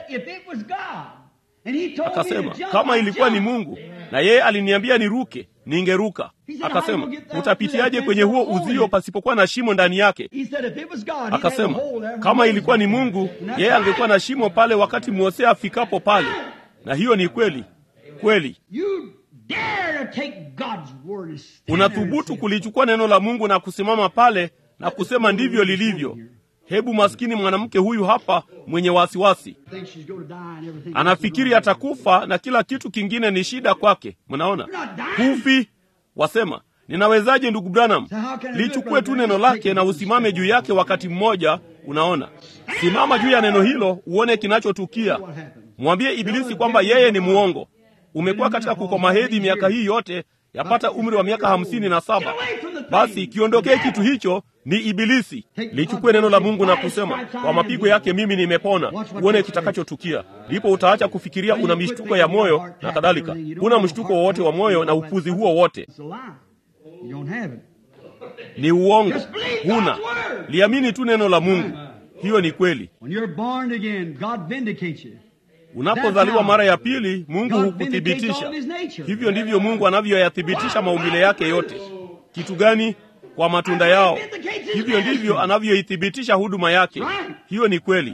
[SPEAKER 1] Akasema kama ilikuwa ni Mungu na yeye aliniambia niruke, ningeruka. Akasema utapitiaje kwenye huo uzio pasipokuwa na shimo ndani yake? Akasema kama ilikuwa ni Mungu, yeye angekuwa na shimo pale wakati Mose afikapo pale. Na hiyo ni kweli kweli. Unathubutu kulichukua neno la Mungu na kusimama pale na kusema ndivyo lilivyo. Hebu maskini mwanamke huyu hapa mwenye wasiwasi, anafikiri atakufa na kila kitu kingine ni shida kwake. Mnaona, hufi. Wasema, ninawezaje ndugu Branham? Lichukue tu neno lake na usimame juu yake wakati mmoja. Unaona, simama juu ya neno hilo uone kinachotukia. Mwambie Ibilisi kwamba yeye ni muongo. Umekuwa katika kukoma hedhi miaka hii yote, yapata umri wa miaka hamsini na saba. Basi kiondokee kitu hicho ni Ibilisi. Lichukue neno la Mungu na kusema, kwa mapigo yake mimi nimepona. Uone kitakachotukia. Ndipo utaacha kufikiria una mishtuko ya moyo na kadhalika. Huna mshtuko wowote wa moyo na upuzi huo wote ni uongo, huna. Liamini tu neno la Mungu, hiyo ni kweli. Unapozaliwa mara ya pili, Mungu hukuthibitisha. Hivyo ndivyo Mungu anavyoyathibitisha maumbile yake yote. Kitu gani? Kwa matunda yao. Hivyo ndivyo anavyoithibitisha huduma yake. Hiyo ni kweli.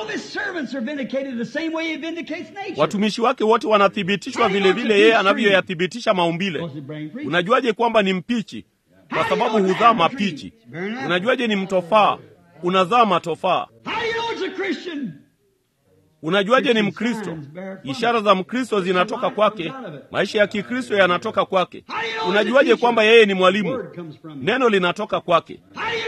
[SPEAKER 1] Watumishi wake wote wanathibitishwa vile vile yeye anavyoyathibitisha maumbile. Unajuaje kwamba ni mpichi? Kwa sababu huzaa mapichi. Unajuaje ni mtofaa? Unazaa matofaa. Unajuaje ni Mkristo? Ishara za Mkristo zinatoka kwake, maisha ya Kikristo yanatoka kwake. Unajuaje kwamba yeye ni mwalimu? Neno linatoka kwake.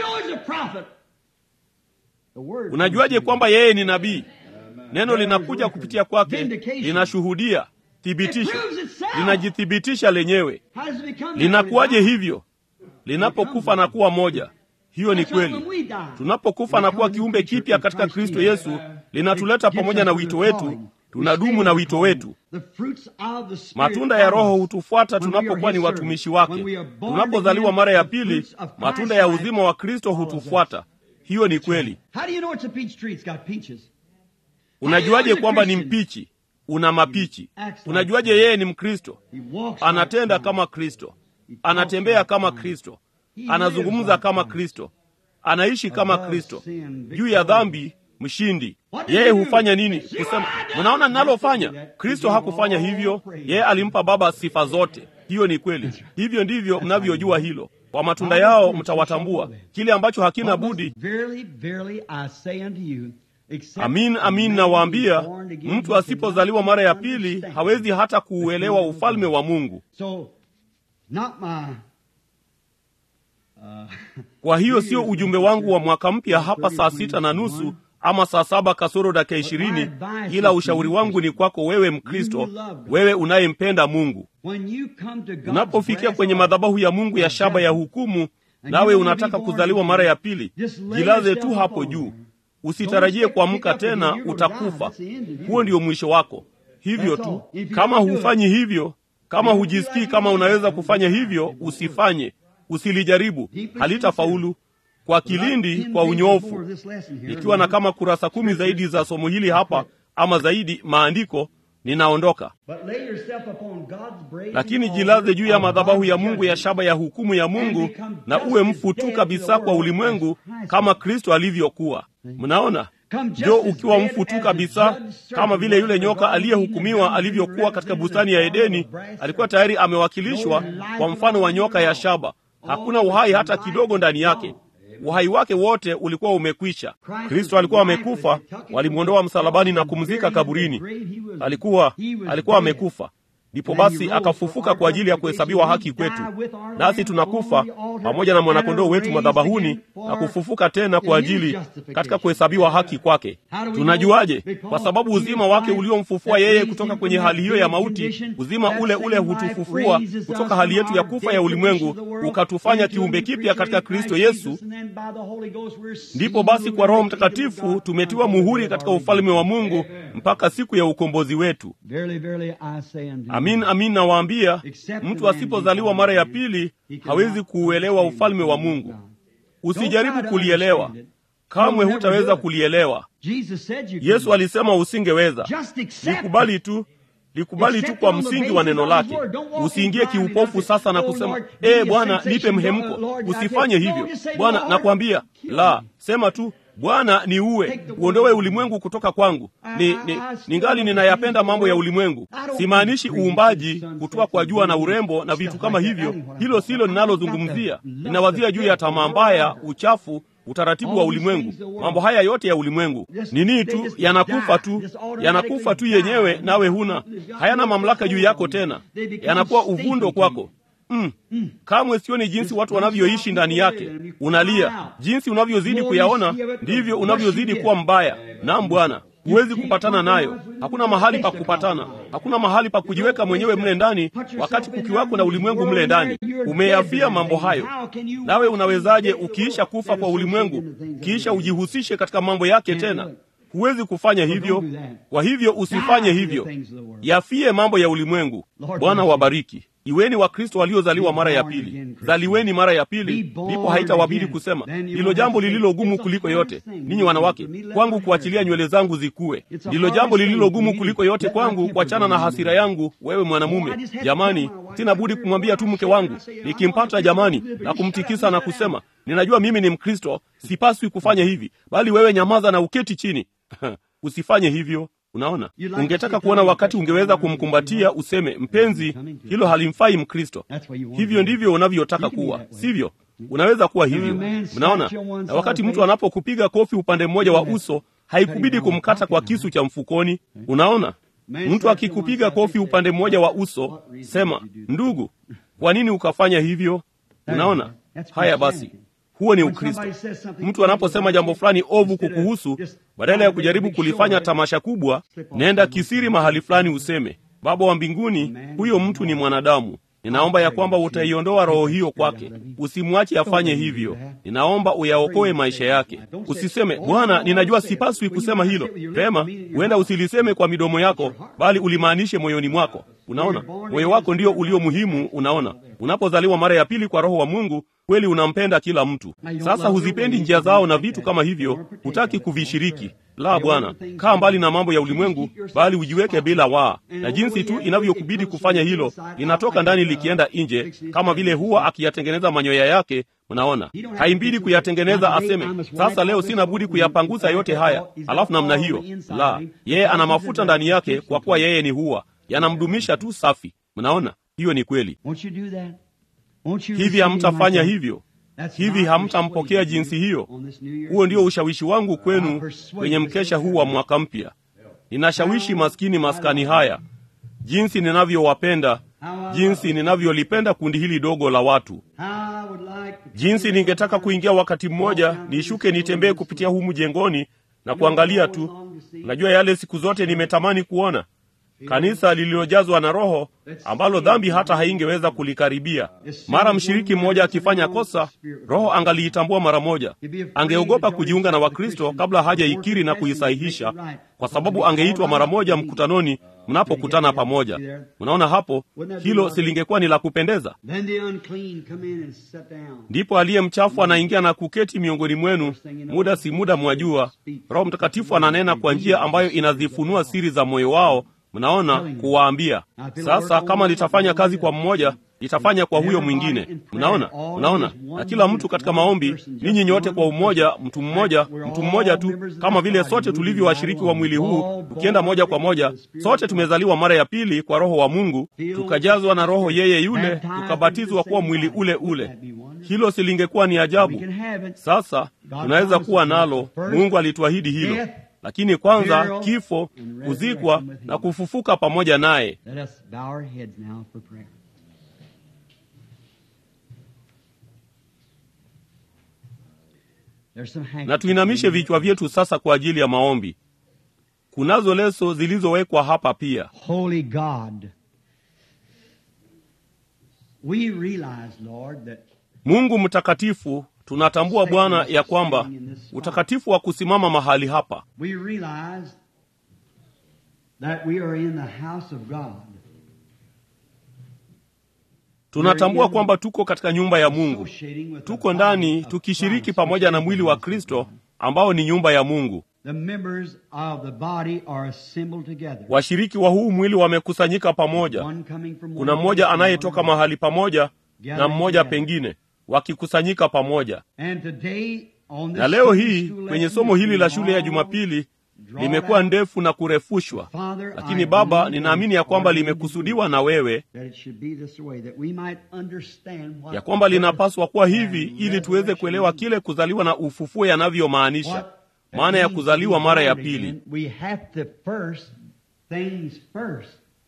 [SPEAKER 1] Unajuaje kwamba yeye ni nabii? Neno linakuja kupitia kwake, linashuhudia, thibitisho, linajithibitisha lenyewe. Linakuwaje hivyo? Linapokufa na kuwa moja. Hiyo ni kweli. Tunapokufa na kuwa kiumbe kipya katika Kristo Yesu, linatuleta pamoja na wito wetu, tunadumu na wito wetu. Matunda ya Roho hutufuata tunapokuwa ni watumishi wake. Tunapozaliwa mara ya pili, matunda ya uzima wa Kristo hutufuata. Hiyo ni kweli. Unajuaje kwamba ni mpichi? Una mapichi. Unajuaje yeye ni Mkristo? Anatenda kama Kristo, anatembea kama Kristo, anazungumza kama Kristo, anaishi kama Kristo. Juu ya dhambi mshindi. Yeye hufanya nini? Kusema, mnaona ninalofanya? Kristo hakufanya hivyo. Yeye alimpa Baba sifa zote. Hiyo ni kweli. Hivyo ndivyo mnavyojua hilo. Kwa matunda yao mtawatambua. Kile ambacho hakina budi Amin, amin nawaambia, mtu asipozaliwa mara ya pili hawezi hata kuuelewa ufalme wa Mungu. Kwa hiyo sio ujumbe wangu wa mwaka mpya hapa saa sita na nusu ama saa saba kasoro dakika ishirini ila ushauri wangu ni kwako wewe mkristo wewe unayempenda mungu unapofikia kwenye madhabahu ya mungu ya shaba ya hukumu nawe unataka kuzaliwa mara ya pili jilaze tu hapo juu usitarajie kuamka tena utakufa huo ndio mwisho wako hivyo tu kama hufanyi hivyo kama hujisikii kama unaweza kufanya hivyo usifanye usilijaribu halitafaulu kwa kilindi kwa unyofu ikiwa na kama kurasa kumi zaidi za somo hili hapa ama zaidi maandiko ninaondoka lakini jilaze juu ya madhabahu ya mungu ya shaba ya hukumu ya mungu na uwe mfu tu kabisa kwa ulimwengu kama kristo alivyokuwa mnaona njo ukiwa mfu tu kabisa kama vile yule nyoka aliyehukumiwa alivyokuwa katika bustani ya edeni alikuwa tayari amewakilishwa kwa mfano wa nyoka ya shaba hakuna uhai hata kidogo ndani yake uhai wake wote ulikuwa umekwisha kristo alikuwa amekufa walimwondoa msalabani na kumzika kaburini alikuwa alikuwa amekufa ndipo basi akafufuka kwa ajili ya kuhesabiwa haki kwetu nasi tunakufa pamoja na mwanakondoo wetu madhabahuni na kufufuka tena kwa ajili katika kuhesabiwa haki kwake tunajuaje kwa sababu uzima wake uliomfufua yeye kutoka kwenye hali hiyo ya mauti uzima ule ule hutufufua kutoka hali yetu ya kufa ya ulimwengu ukatufanya kiumbe kipya katika kristo yesu ndipo basi kwa roho mtakatifu tumetiwa muhuri katika ufalme wa mungu mpaka siku ya ukombozi wetu amin amin nawaambia mtu asipozaliwa mara ya pili hawezi kuuelewa ufalme wa mungu usijaribu kulielewa kamwe hutaweza kulielewa yesu alisema usingeweza likubali tu likubali tu kwa msingi wa neno lake usiingie kiupofu sasa na kusema ee bwana nipe mhemko usifanye hivyo bwana nakwambia la sema tu bwana ni uwe uondowe ulimwengu kutoka kwangu ni, ni, ningali ninayapenda mambo ya ulimwengu simaanishi uumbaji kutoa kwa jua na urembo na vitu kama hivyo hilo silo ninalozungumzia ninawazia juu ya tamaa mbaya uchafu utaratibu wa ulimwengu mambo haya yote ya ulimwengu nini tu yanakufa tu yanakufa tu yenyewe nawe huna hayana mamlaka juu yako tena yanakuwa uvundo kwako mm. kamwe sioni jinsi watu wanavyoishi ndani yake unalia jinsi unavyozidi kuyaona ndivyo unavyozidi kuwa mbaya nam bwana huwezi kupatana nayo hakuna mahali pa kupatana hakuna mahali pa kujiweka mwenyewe mle ndani wakati kukiwako na ulimwengu mle ndani umeyafia mambo hayo nawe unawezaje ukiisha kufa kwa ulimwengu kiisha ujihusishe katika mambo yake tena huwezi kufanya hivyo kwa hivyo usifanye hivyo yafie mambo ya ulimwengu bwana wabariki iweni wakristo waliozaliwa mara ya pili zaliweni mara ya pili ndipo haitawabidi kusema ndilo jambo lililogumu kuliko yote ninyi wanawake kwangu kuachilia nywele zangu zikuwe ndilo jambo lililogumu kuliko yote kwangu kuachana na hasira yangu wewe mwanamume jamani sina budi kumwambia tu mke wangu nikimpata jamani na kumtikisa na kusema ninajua mimi ni mkristo sipaswi kufanya hivi bali wewe nyamaza na uketi chini usifanye hivyo unaona ungetaka kuona wakati ungeweza kumkumbatia useme mpenzi hilo halimfai mkristo hivyo ndivyo unavyotaka kuwa sivyo unaweza kuwa hivyo mnaona na wakati mtu anapokupiga kofi upande mmoja wa uso haikubidi kumkata kwa kisu cha mfukoni unaona mtu akikupiga kofi upande mmoja wa uso sema ndugu kwa nini ukafanya hivyo unaona haya basi huo ni ukristo mtu anaposema jambo fulani ovu kukuhusu badala ya kujaribu kulifanya tamasha kubwa nenda kisiri mahali fulani useme baba wa mbinguni huyo mtu ni mwanadamu ninaomba ya kwamba utaiondoa roho hiyo kwake usimwache afanye hivyo ninaomba uyaokoe maisha yake usiseme bwana ninajua sipaswi kusema hilo pema huenda usiliseme kwa midomo yako bali ulimaanishe moyoni mwako unaona moyo wako ndio ulio muhimu unaona unapozaliwa mara ya pili kwa roho wa mungu kweli unampenda kila mtu sasa huzipendi njia zao na vitu kama hivyo hutaki kuvishiriki la bwana kaa mbali na mambo ya ulimwengu bali ujiweke bila waa na jinsi tu inavyokubidi kufanya hilo linatoka ndani likienda nje kama vile huwa akiyatengeneza manyoya yake mnaona haimbidi kuyatengeneza aseme sasa leo sina budi kuyapanguza yote haya alafu namna hiyo la yeye ana mafuta ndani yake kwa kuwa yeye ni huwa yanamdumisha tu safi mnaona hiyo ni kweli hivi hamtafanya hivyo hivi hamtampokea jinsi hiyo huo ndio ushawishi wangu kwenu kwenye mkesha huu wa mwaka mpya ninashawishi maskini maskani haya jinsi ninavyowapenda jinsi ninavyolipenda kundi hili dogo la watu jinsi ningetaka kuingia wakati mmoja nishuke nitembee kupitia humu jengoni na kuangalia tu. Unajua yale siku zote nimetamani kuona kanisa lililojazwa na Roho ambalo dhambi hata haingeweza kulikaribia. Mara mshiriki mmoja akifanya kosa, Roho angaliitambua mara moja. Angeogopa kujiunga na Wakristo kabla hajaikiri na kuisahihisha, kwa sababu angeitwa mara moja mkutanoni mnapokutana pamoja. Unaona hapo, hilo silingekuwa ni la kupendeza. Ndipo aliye mchafu anaingia na kuketi miongoni mwenu, muda si muda, mwajua, Roho Mtakatifu ananena kwa njia ambayo inazifunua siri za moyo wao Mnaona, kuwaambia sasa, kama litafanya kazi kwa mmoja, litafanya kwa huyo mwingine. Mnaona, mnaona. Na kila mtu katika maombi, ninyi nyote kwa umoja, mtu mmoja, mtu mmoja tu, kama vile sote tulivyo washiriki wa mwili huu, tukienda moja kwa moja, sote tumezaliwa mara ya pili kwa Roho wa Mungu, tukajazwa na Roho yeye yule, tukabatizwa kuwa mwili ule ule. Hilo silingekuwa ni ajabu? Sasa tunaweza kuwa nalo. Mungu alituahidi hilo lakini kwanza kifo, kuzikwa na kufufuka pamoja naye. Na tuinamishe vichwa vyetu sasa kwa ajili ya maombi. Kunazo leso zilizowekwa hapa pia.
[SPEAKER 3] Holy God, we realize, Lord, that
[SPEAKER 1] Mungu mtakatifu, tunatambua Bwana ya kwamba utakatifu wa kusimama mahali hapa
[SPEAKER 3] we realize that we are in the house of God.
[SPEAKER 1] tunatambua kwamba tuko katika nyumba ya Mungu,
[SPEAKER 3] Associating with
[SPEAKER 1] tuko
[SPEAKER 3] the
[SPEAKER 1] ndani
[SPEAKER 3] body of
[SPEAKER 1] tukishiriki
[SPEAKER 3] Christ,
[SPEAKER 1] pamoja na
[SPEAKER 3] which is
[SPEAKER 1] mwili
[SPEAKER 3] the
[SPEAKER 1] wa
[SPEAKER 3] house of
[SPEAKER 1] Kristo
[SPEAKER 3] God.
[SPEAKER 1] ambao ni nyumba ya Mungu.
[SPEAKER 3] The members of the body are assembled together.
[SPEAKER 1] Washiriki wa huu mwili wamekusanyika pamoja.
[SPEAKER 3] One coming from
[SPEAKER 1] Kuna
[SPEAKER 3] one
[SPEAKER 1] mmoja
[SPEAKER 3] place and
[SPEAKER 1] anayetoka
[SPEAKER 3] one
[SPEAKER 1] mahali pamoja
[SPEAKER 3] Gathering
[SPEAKER 1] na mmoja
[SPEAKER 3] together.
[SPEAKER 1] pengine, wakikusanyika pamoja.
[SPEAKER 3] And today, on this
[SPEAKER 1] Na leo
[SPEAKER 3] Sunday
[SPEAKER 1] hii
[SPEAKER 3] school
[SPEAKER 1] kwenye
[SPEAKER 3] lesson,
[SPEAKER 1] somo hili la
[SPEAKER 3] it's
[SPEAKER 1] shule ya
[SPEAKER 3] long,
[SPEAKER 1] Jumapili
[SPEAKER 3] drawn
[SPEAKER 1] limekuwa
[SPEAKER 3] out.
[SPEAKER 1] ndefu na kurefushwa,
[SPEAKER 3] Father,
[SPEAKER 1] lakini
[SPEAKER 3] I
[SPEAKER 1] Baba,
[SPEAKER 3] believe
[SPEAKER 1] ninaamini ya
[SPEAKER 3] it's
[SPEAKER 1] kwamba
[SPEAKER 3] ordained
[SPEAKER 1] limekusudiwa na wewe,
[SPEAKER 3] that it should be this way, that we might understand what
[SPEAKER 1] ya kwamba
[SPEAKER 3] birth
[SPEAKER 1] linapaswa kuwa hivi
[SPEAKER 3] and
[SPEAKER 1] ili tuweze
[SPEAKER 3] resurrection
[SPEAKER 1] kuelewa
[SPEAKER 3] means.
[SPEAKER 1] kile kuzaliwa na ufufuo yanavyomaanisha.
[SPEAKER 3] What that
[SPEAKER 1] Maana ya
[SPEAKER 3] means
[SPEAKER 1] kuzaliwa
[SPEAKER 3] to be
[SPEAKER 1] mara ya
[SPEAKER 3] born
[SPEAKER 1] pili.
[SPEAKER 3] again, We have to first things first.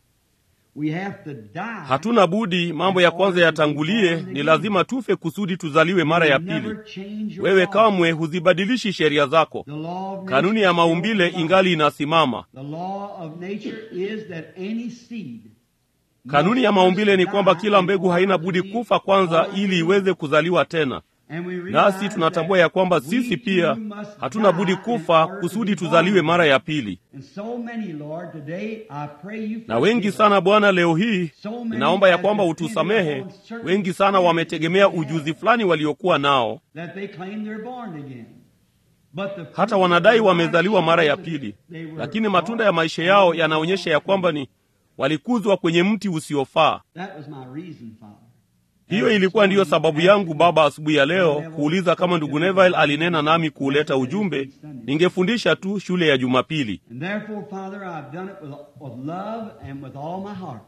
[SPEAKER 3] We have to die.
[SPEAKER 1] Hatuna budi, mambo ya kwanza yatangulie. Ni lazima tufe kusudi tuzaliwe mara ya pili.
[SPEAKER 3] Never change your
[SPEAKER 1] Wewe
[SPEAKER 3] law.
[SPEAKER 1] kamwe huzibadilishi sheria zako.
[SPEAKER 3] The law of
[SPEAKER 1] Kanuni ya
[SPEAKER 3] nature
[SPEAKER 1] maumbile
[SPEAKER 3] is
[SPEAKER 1] ingali inasimama.
[SPEAKER 3] The law of nature is that any seed
[SPEAKER 1] Kanuni ya
[SPEAKER 3] must
[SPEAKER 1] maumbile ni
[SPEAKER 3] first
[SPEAKER 1] kwamba
[SPEAKER 3] die
[SPEAKER 1] kila
[SPEAKER 3] in
[SPEAKER 1] mbegu
[SPEAKER 3] order
[SPEAKER 1] haina
[SPEAKER 3] to
[SPEAKER 1] budi
[SPEAKER 3] be
[SPEAKER 1] kufa kwanza
[SPEAKER 3] born
[SPEAKER 1] ili
[SPEAKER 3] again.
[SPEAKER 1] iweze kuzaliwa tena.
[SPEAKER 3] And we
[SPEAKER 1] Nasi
[SPEAKER 3] realize
[SPEAKER 1] tunatambua
[SPEAKER 3] that
[SPEAKER 1] ya kwamba
[SPEAKER 3] we
[SPEAKER 1] sisi pia
[SPEAKER 3] too must
[SPEAKER 1] hatuna
[SPEAKER 3] die
[SPEAKER 1] budi
[SPEAKER 3] in
[SPEAKER 1] kufa
[SPEAKER 3] order to
[SPEAKER 1] kusudi
[SPEAKER 3] be
[SPEAKER 1] tuzaliwe
[SPEAKER 3] born
[SPEAKER 1] mara
[SPEAKER 3] again.
[SPEAKER 1] ya pili.
[SPEAKER 3] And so many, Lord, today I pray you
[SPEAKER 1] Na wengi
[SPEAKER 3] forgive
[SPEAKER 1] sana
[SPEAKER 3] us.
[SPEAKER 1] Bwana, leo hii
[SPEAKER 3] So many
[SPEAKER 1] ninaomba ya
[SPEAKER 3] have
[SPEAKER 1] kwamba
[SPEAKER 3] depended
[SPEAKER 1] utusamehe.
[SPEAKER 3] upon certain
[SPEAKER 1] Wengi sana wametegemea
[SPEAKER 3] experiences they
[SPEAKER 1] ujuzi
[SPEAKER 3] had,
[SPEAKER 1] fulani waliokuwa nao,
[SPEAKER 3] that they claim they're born again. But the
[SPEAKER 1] hata
[SPEAKER 3] fruit
[SPEAKER 1] wanadai
[SPEAKER 3] of their
[SPEAKER 1] wamezaliwa
[SPEAKER 3] lives
[SPEAKER 1] mara ya
[SPEAKER 3] shows that
[SPEAKER 1] pili,
[SPEAKER 3] they were
[SPEAKER 1] lakini matunda ya
[SPEAKER 3] born
[SPEAKER 1] maisha yao
[SPEAKER 3] on the
[SPEAKER 1] yanaonyesha ya
[SPEAKER 3] wrong
[SPEAKER 1] kwamba
[SPEAKER 3] tree.
[SPEAKER 1] ni walikuzwa kwenye mti usiofaa.
[SPEAKER 3] That was my reason, Father.
[SPEAKER 1] Hiyo ilikuwa ndiyo sababu yangu Baba, asubuhi ya leo kuuliza kama ndugu Neville alinena nami kuuleta ujumbe. Ningefundisha tu shule ya Jumapili,
[SPEAKER 3] And therefore, Father, I've done it with, with love and with all my heart.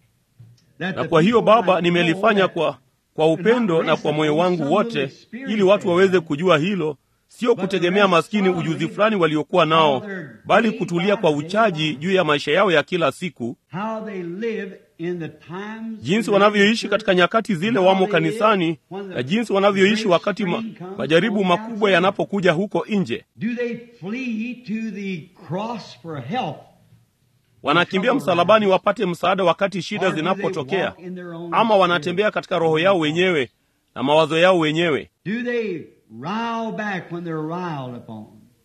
[SPEAKER 3] That
[SPEAKER 1] na
[SPEAKER 3] the
[SPEAKER 1] kwa hiyo
[SPEAKER 3] people
[SPEAKER 1] Baba
[SPEAKER 3] might
[SPEAKER 1] nimelifanya
[SPEAKER 3] know that
[SPEAKER 1] kwa kwa upendo na kwa moyo wangu wote, ili watu waweze kujua hilo, sio kutegemea maskini ujuzi fulani waliokuwa nao, bali kutulia kwa uchaji juu ya maisha yao ya kila siku,
[SPEAKER 3] how they live in the times
[SPEAKER 1] jinsi wanavyoishi katika nyakati zile wamo kanisani, na jinsi wanavyoishi wakati ma, majaribu makubwa yanapokuja huko nje.
[SPEAKER 3] Do they flee to the cross for help?
[SPEAKER 1] Wanakimbia msalabani wapate msaada wakati shida
[SPEAKER 3] Or do they
[SPEAKER 1] zinapotokea,
[SPEAKER 3] walk in their own
[SPEAKER 1] ama
[SPEAKER 3] spirit?
[SPEAKER 1] wanatembea katika roho yao wenyewe na mawazo yao wenyewe.
[SPEAKER 3] Do they rile back when they're riled upon?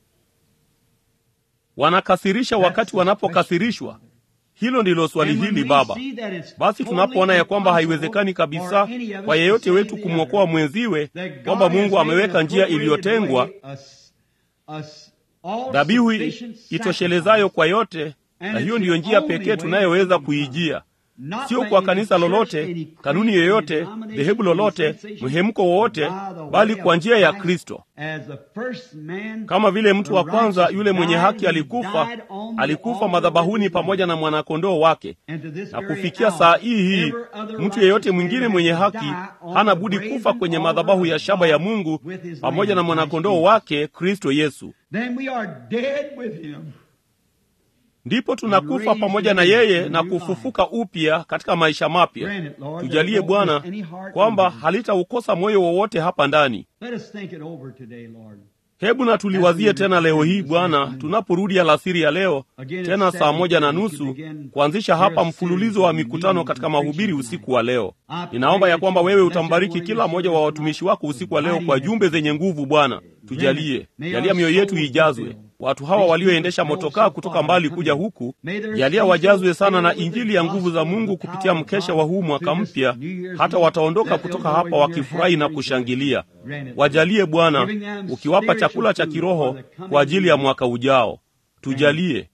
[SPEAKER 1] Wanakasirisha wakati
[SPEAKER 3] That's the
[SPEAKER 1] wanapokasirishwa. Hilo ndilo swali
[SPEAKER 3] And when
[SPEAKER 1] hili
[SPEAKER 3] we
[SPEAKER 1] Baba.
[SPEAKER 3] see that it's
[SPEAKER 1] Basi tunapoona ya kwamba
[SPEAKER 3] totally
[SPEAKER 1] haiwezekani
[SPEAKER 3] impossible
[SPEAKER 1] kabisa
[SPEAKER 3] for any of us
[SPEAKER 1] kwa
[SPEAKER 3] to
[SPEAKER 1] yeyote
[SPEAKER 3] save
[SPEAKER 1] wetu
[SPEAKER 3] the
[SPEAKER 1] kumwokoa
[SPEAKER 3] other,
[SPEAKER 1] mwenziwe,
[SPEAKER 3] that God
[SPEAKER 1] kwamba
[SPEAKER 3] has
[SPEAKER 1] Mungu
[SPEAKER 3] made
[SPEAKER 1] ameweka
[SPEAKER 3] an
[SPEAKER 1] njia
[SPEAKER 3] appropriated
[SPEAKER 1] iliyotengwa,
[SPEAKER 3] way, a s- a s- all
[SPEAKER 1] dhabihu
[SPEAKER 3] sufficient
[SPEAKER 1] itoshelezayo
[SPEAKER 3] sacrifice,
[SPEAKER 1] kwa yote,
[SPEAKER 3] And
[SPEAKER 1] na
[SPEAKER 3] it's
[SPEAKER 1] hiyo
[SPEAKER 3] the
[SPEAKER 1] ndiyo njia
[SPEAKER 3] only
[SPEAKER 1] pekee
[SPEAKER 3] way
[SPEAKER 1] tunayoweza
[SPEAKER 3] we can
[SPEAKER 1] kuijia,
[SPEAKER 3] not
[SPEAKER 1] sio
[SPEAKER 3] by
[SPEAKER 1] kwa
[SPEAKER 3] any
[SPEAKER 1] kanisa
[SPEAKER 3] church,
[SPEAKER 1] lolote,
[SPEAKER 3] any
[SPEAKER 1] kanuni
[SPEAKER 3] creed,
[SPEAKER 1] yoyote,
[SPEAKER 3] any denomination,
[SPEAKER 1] dhehebu
[SPEAKER 3] any
[SPEAKER 1] lolote,
[SPEAKER 3] sensation,
[SPEAKER 1] mhemko wowote,
[SPEAKER 3] by the
[SPEAKER 1] bali
[SPEAKER 3] way
[SPEAKER 1] kwa
[SPEAKER 3] of
[SPEAKER 1] njia ya
[SPEAKER 3] Christ,
[SPEAKER 1] Kristo.
[SPEAKER 3] as the first man,
[SPEAKER 1] Kama vile mtu wa
[SPEAKER 3] the
[SPEAKER 1] kwanza
[SPEAKER 3] righteous
[SPEAKER 1] yule mwenye
[SPEAKER 3] died,
[SPEAKER 1] haki
[SPEAKER 3] he
[SPEAKER 1] alikufa,
[SPEAKER 3] died on the
[SPEAKER 1] alikufa
[SPEAKER 3] altar
[SPEAKER 1] madhabahuni
[SPEAKER 3] with his
[SPEAKER 1] pamoja na
[SPEAKER 3] life.
[SPEAKER 1] mwanakondoo wake.
[SPEAKER 3] And to this
[SPEAKER 1] Na
[SPEAKER 3] very
[SPEAKER 1] kufikia
[SPEAKER 3] hour,
[SPEAKER 1] saa hii hii,
[SPEAKER 3] every other
[SPEAKER 1] mtu yeyote
[SPEAKER 3] righteous
[SPEAKER 1] mwingine
[SPEAKER 3] man
[SPEAKER 1] mwenye
[SPEAKER 3] has
[SPEAKER 1] haki
[SPEAKER 3] died on
[SPEAKER 1] hana
[SPEAKER 3] the
[SPEAKER 1] budi
[SPEAKER 3] brazen
[SPEAKER 1] kufa kwenye
[SPEAKER 3] altar
[SPEAKER 1] madhabahu
[SPEAKER 3] of
[SPEAKER 1] ya shaba ya
[SPEAKER 3] God
[SPEAKER 1] Mungu
[SPEAKER 3] with his
[SPEAKER 1] pamoja
[SPEAKER 3] Lamb,
[SPEAKER 1] na mwanakondoo
[SPEAKER 3] Christ
[SPEAKER 1] wake Kristo Yesu.
[SPEAKER 3] Then we are dead with him.
[SPEAKER 1] Ndipo tunakufa pamoja na yeye na kufufuka upya katika maisha mapya.
[SPEAKER 3] Grant it, Lord, that
[SPEAKER 1] Tujalie
[SPEAKER 3] it won't
[SPEAKER 1] Bwana
[SPEAKER 3] miss any heart
[SPEAKER 1] kwamba
[SPEAKER 3] in us.
[SPEAKER 1] halitaukosa moyo wowote hapa ndani.
[SPEAKER 3] Let us think it over today, Lord.
[SPEAKER 1] hebu na tuliwazie tena leo hii bwana tunaporudi alasiri ya leo tena saa moja na nusu kuanzisha hapa mfululizo wa mikutano katika mahubiri usiku wa leo ninaomba ya kwamba wewe utambariki kila mmoja wa watumishi wako usiku wa leo kwa jumbe zenye nguvu bwana tujalie jalia mioyo yetu ijazwe watu hawa walioendesha motokaa kutoka mbali kuja huku jalia wajazwe sana na injili ya nguvu za mungu kupitia mkesha wa huu mwaka mpya hata wataondoka kutoka hapa wakifurahi na kushangilia wajalie bwana ukiwapa chakula cha kiroho kwa ajili ya mwaka ujao tujalie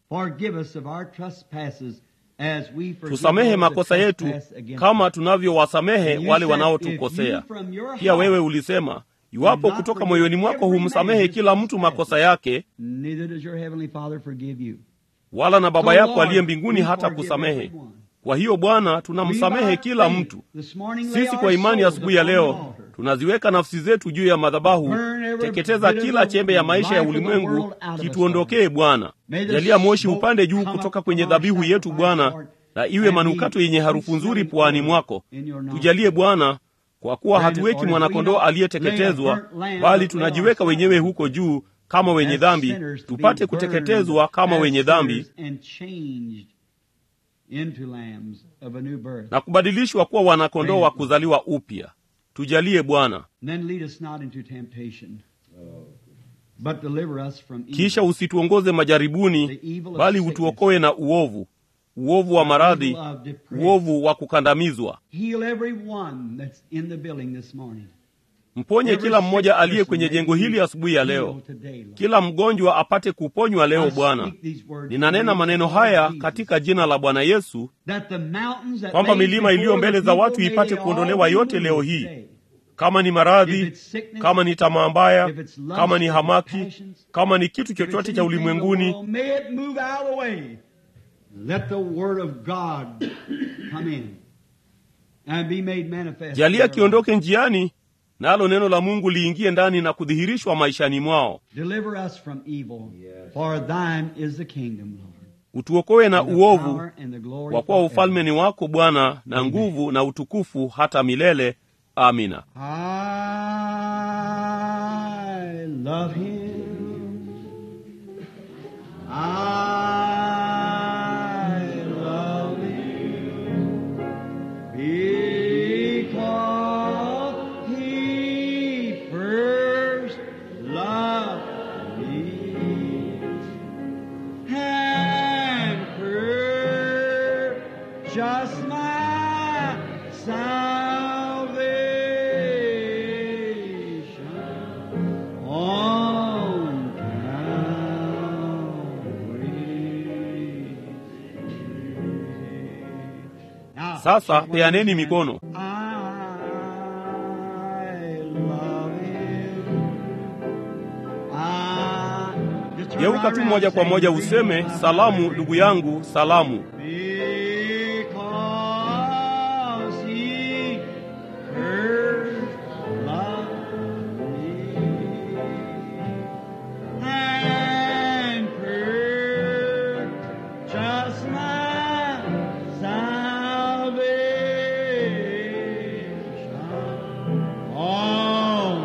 [SPEAKER 1] tusamehe makosa yetu kama tunavyowasamehe wale wanaotukosea pia wewe ulisema iwapo kutoka moyoni mwako humsamehe kila mtu makosa yake wala na baba yako aliye mbinguni hata kusamehe kwa hiyo bwana tunamsamehe kila mtu sisi kwa imani asubuhi ya leo tunaziweka nafsi zetu juu ya madhabahu teketeza kila chembe ya maisha ya ulimwengu kituondokee bwana jalia moshi upande juu kutoka kwenye dhabihu yetu bwana na iwe manukato yenye harufu nzuri puani mwako tujalie bwana kwa kuwa hatuweki mwanakondoo aliyeteketezwa bali tunajiweka wenyewe huko juu kama wenye dhambi tupate kuteketezwa kama wenye dhambi na kubadilishwa kuwa wanakondoo wa kuzaliwa upya tujalie bwana kisha usituongoze majaribuni bali utuokoe na uovu uovu wa maradhi uovu wa kukandamizwa mponye kila mmoja aliye kwenye jengo hili asubuhi ya leo kila mgonjwa apate kuponywa leo bwana ninanena maneno haya katika jina la bwana yesu kwamba milima iliyo mbele za watu ipate kuondolewa yote leo hii kama ni maradhi kama ni tamaa mbaya kama ni hamaki kama ni kitu chochote cha ulimwenguni
[SPEAKER 3] Let the word of God come in and be made manifest.
[SPEAKER 1] jalia kiondoke njiani nalo neno la mungu liingie ndani na kudhihirishwa maishani mwao
[SPEAKER 3] Deliver us from evil, for thine is the kingdom, Lord.
[SPEAKER 1] utuokoe na
[SPEAKER 3] and the
[SPEAKER 1] uovu
[SPEAKER 3] power and the glory
[SPEAKER 1] kwa kuwa
[SPEAKER 3] forever.
[SPEAKER 1] ufalme ni wako bwana na nguvu na utukufu hata milele amina
[SPEAKER 3] I love him. I love him because he first loved me and purchased my salvation on Calvary. Now,
[SPEAKER 1] sasa peaneni mikono
[SPEAKER 3] I love him. I- Just turn
[SPEAKER 1] geuka
[SPEAKER 3] right
[SPEAKER 1] tu
[SPEAKER 3] around
[SPEAKER 1] moja
[SPEAKER 3] and
[SPEAKER 1] kwa
[SPEAKER 3] say,
[SPEAKER 1] moja useme salamu ndugu yangu salamu
[SPEAKER 3] Because he first loved me and purchased my salvation on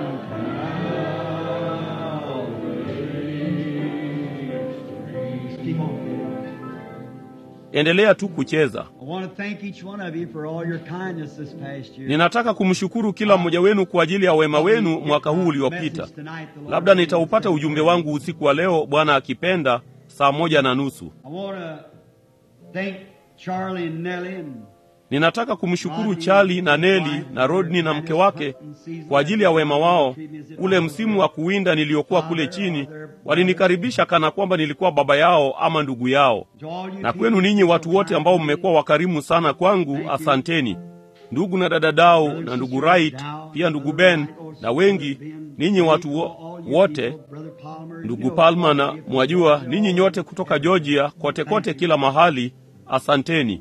[SPEAKER 3] Calvary. Keep on.
[SPEAKER 1] endelea tu kucheza
[SPEAKER 3] I want to thank each one of you for all your kindness this past year.
[SPEAKER 1] ninataka kumshukuru kila mmoja wenu kwa ajili ya wema wenu mwaka huu uliopita labda nitaupata ujumbe wangu usiku wa leo bwana akipenda saa moja na nusu
[SPEAKER 3] I want to thank Charlie and Nellie and
[SPEAKER 1] ninataka kumshukuru chali na neli na rodni na mke wake kwa ajili ya wema wao ule msimu wa kuwinda niliokuwa kule chini walinikaribisha kana kwamba nilikuwa baba yao ama ndugu yao
[SPEAKER 3] to all you
[SPEAKER 1] na
[SPEAKER 3] people
[SPEAKER 1] kwenu ninyi watu wote ambao mmekuwa wakarimu sana kwangu asanteni ndugu na dada dao na ndugu Wright pia ndugu Ben na wengi ninyi watu wo, wote ndugu Palma na mwajua ninyi nyote kutoka Georgia kote kote kila mahali asanteni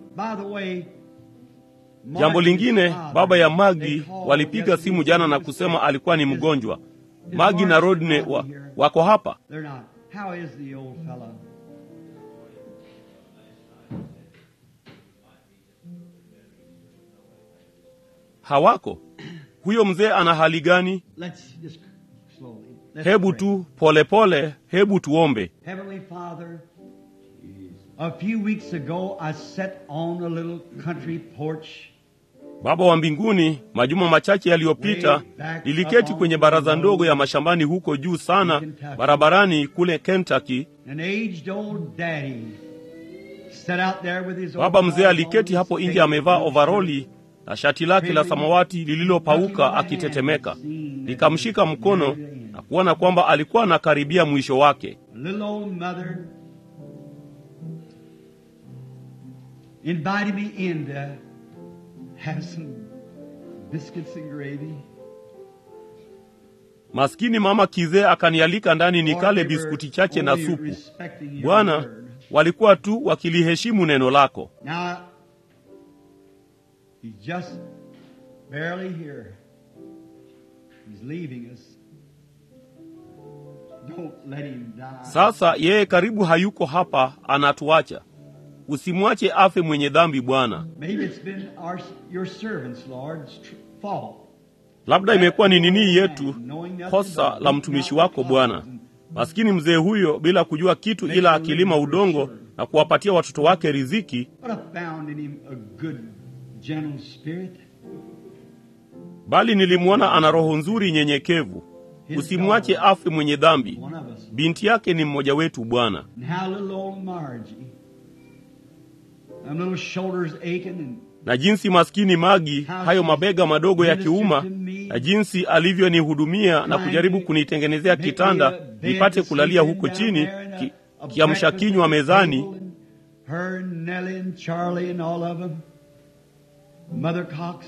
[SPEAKER 1] jambo lingine baba ya Magi walipiga simu jana na kusema alikuwa ni mgonjwa Magi na Rodney wa, wako hapa
[SPEAKER 3] They're not. How is the old fellow?
[SPEAKER 1] hawako huyo mzee ana hali gani
[SPEAKER 3] Let's just slowly.
[SPEAKER 1] hebu tu polepole pole, hebu tuombe
[SPEAKER 3] Heavenly Father, a few weeks ago I sat on a little country porch
[SPEAKER 1] baba wa mbinguni majuma machache yaliyopita niliketi kwenye baraza ndogo ya mashambani huko juu sana barabarani kule kentucky
[SPEAKER 3] An aged old daddy sat out there with his
[SPEAKER 1] baba mzee
[SPEAKER 3] overalls
[SPEAKER 1] aliketi
[SPEAKER 3] on,
[SPEAKER 1] hapo
[SPEAKER 3] his
[SPEAKER 1] nje
[SPEAKER 3] face
[SPEAKER 1] amevaa
[SPEAKER 3] in the
[SPEAKER 1] ovaroli na shati lake la samawati lililopauka akitetemeka nikamshika mkono na kuona kwamba alikuwa anakaribia mwisho wake
[SPEAKER 3] A little old mother invited me in to have some biscuits and gravy.
[SPEAKER 1] maskini mama kizee akanialika ndani nikale
[SPEAKER 3] Lord, they were
[SPEAKER 1] biskuti chache na
[SPEAKER 3] only
[SPEAKER 1] supu
[SPEAKER 3] respecting your
[SPEAKER 1] bwana
[SPEAKER 3] word.
[SPEAKER 1] walikuwa tu wakiliheshimu neno lako
[SPEAKER 3] Now, he's just barely here. He's leaving us. Don't let him die.
[SPEAKER 1] sasa yeye karibu hayuko hapa anatuacha usimwache afe mwenye dhambi bwana
[SPEAKER 3] Maybe it's been our, your servants, Lord's tr- fault.
[SPEAKER 1] labda imekuwa ni nini yetu kosa la mtumishi wako bwana maskini mzee huyo bila kujua kitu ila akilima udongo na kuwapatia watoto wake riziki
[SPEAKER 3] But I found in him a good, gentle spirit.
[SPEAKER 1] bali nilimwona ana roho nzuri nyenyekevu usimwache afe mwenye dhambi
[SPEAKER 3] One of us.
[SPEAKER 1] binti yake ni mmoja wetu bwana
[SPEAKER 3] And how little old Margie. Them little shoulders aching and
[SPEAKER 1] na jinsi maskini magi hayo mabega madogo ya kiuma na jinsi alivyonihudumia na kujaribu kunitengenezea kitanda nipate kulalia huko chini ki, kiamsha kinywa mezani
[SPEAKER 3] Her and Nellie and Charlie and all of them. Mother Cox.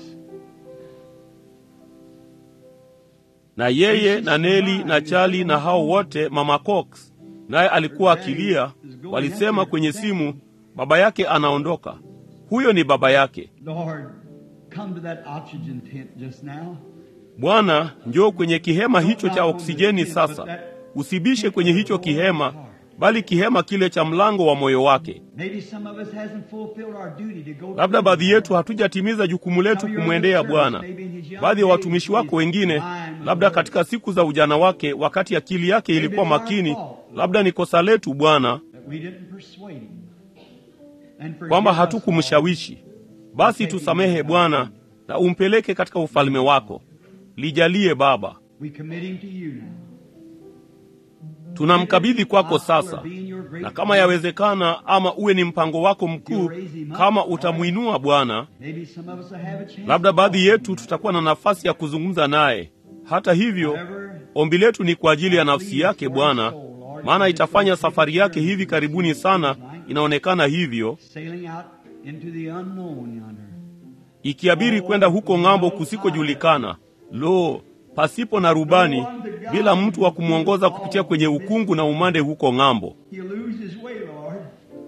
[SPEAKER 1] na yeye na Neli na Chali na hao wote, mama Cox naye alikuwa akilia. Walisema kwenye simu, baba yake anaondoka. Huyo ni baba yake.
[SPEAKER 3] Lord, come to that oxygen tent just now.
[SPEAKER 1] Bwana, njoo kwenye kihema hicho cha oksijeni sasa. Usibishe kwenye hicho kihema, bali kihema kile cha mlango wa moyo wake.
[SPEAKER 3] Maybe some of us hasn't fulfilled our duty to go
[SPEAKER 1] Labda baadhi yetu hatujatimiza jukumu letu kumwendea Bwana. Baadhi ya watumishi wako wengine, labda katika siku za ujana wake, wakati akili yake ilikuwa makini, labda ni kosa letu Bwana
[SPEAKER 3] that we didn't persuade him. And forgive
[SPEAKER 1] kwamba
[SPEAKER 3] us,
[SPEAKER 1] hatukumshawishi. Basi tusamehe Bwana na umpeleke katika ufalme wako. Lijalie Baba,
[SPEAKER 3] We commit him to you now.
[SPEAKER 1] tunamkabidhi kwako sasa, na kama yawezekana, ama uwe ni mpango wako mkuu, kama utamwinua Bwana,
[SPEAKER 3] Maybe some of us will have a chance.
[SPEAKER 1] labda baadhi yetu tutakuwa na nafasi ya kuzungumza naye. Hata hivyo, ombi letu ni kwa ajili ya nafsi yake Bwana, maana itafanya safari yake hivi karibuni sana, inaonekana hivyo,
[SPEAKER 3] Sailing out into the unknown yonder.
[SPEAKER 1] ikiabiri kwenda huko ng'ambo kusikojulikana. Lo, pasipo na rubani, bila mtu wa kumwongoza kupitia kwenye ukungu na umande huko ng'ambo.
[SPEAKER 3] He'll lose his way, Lord.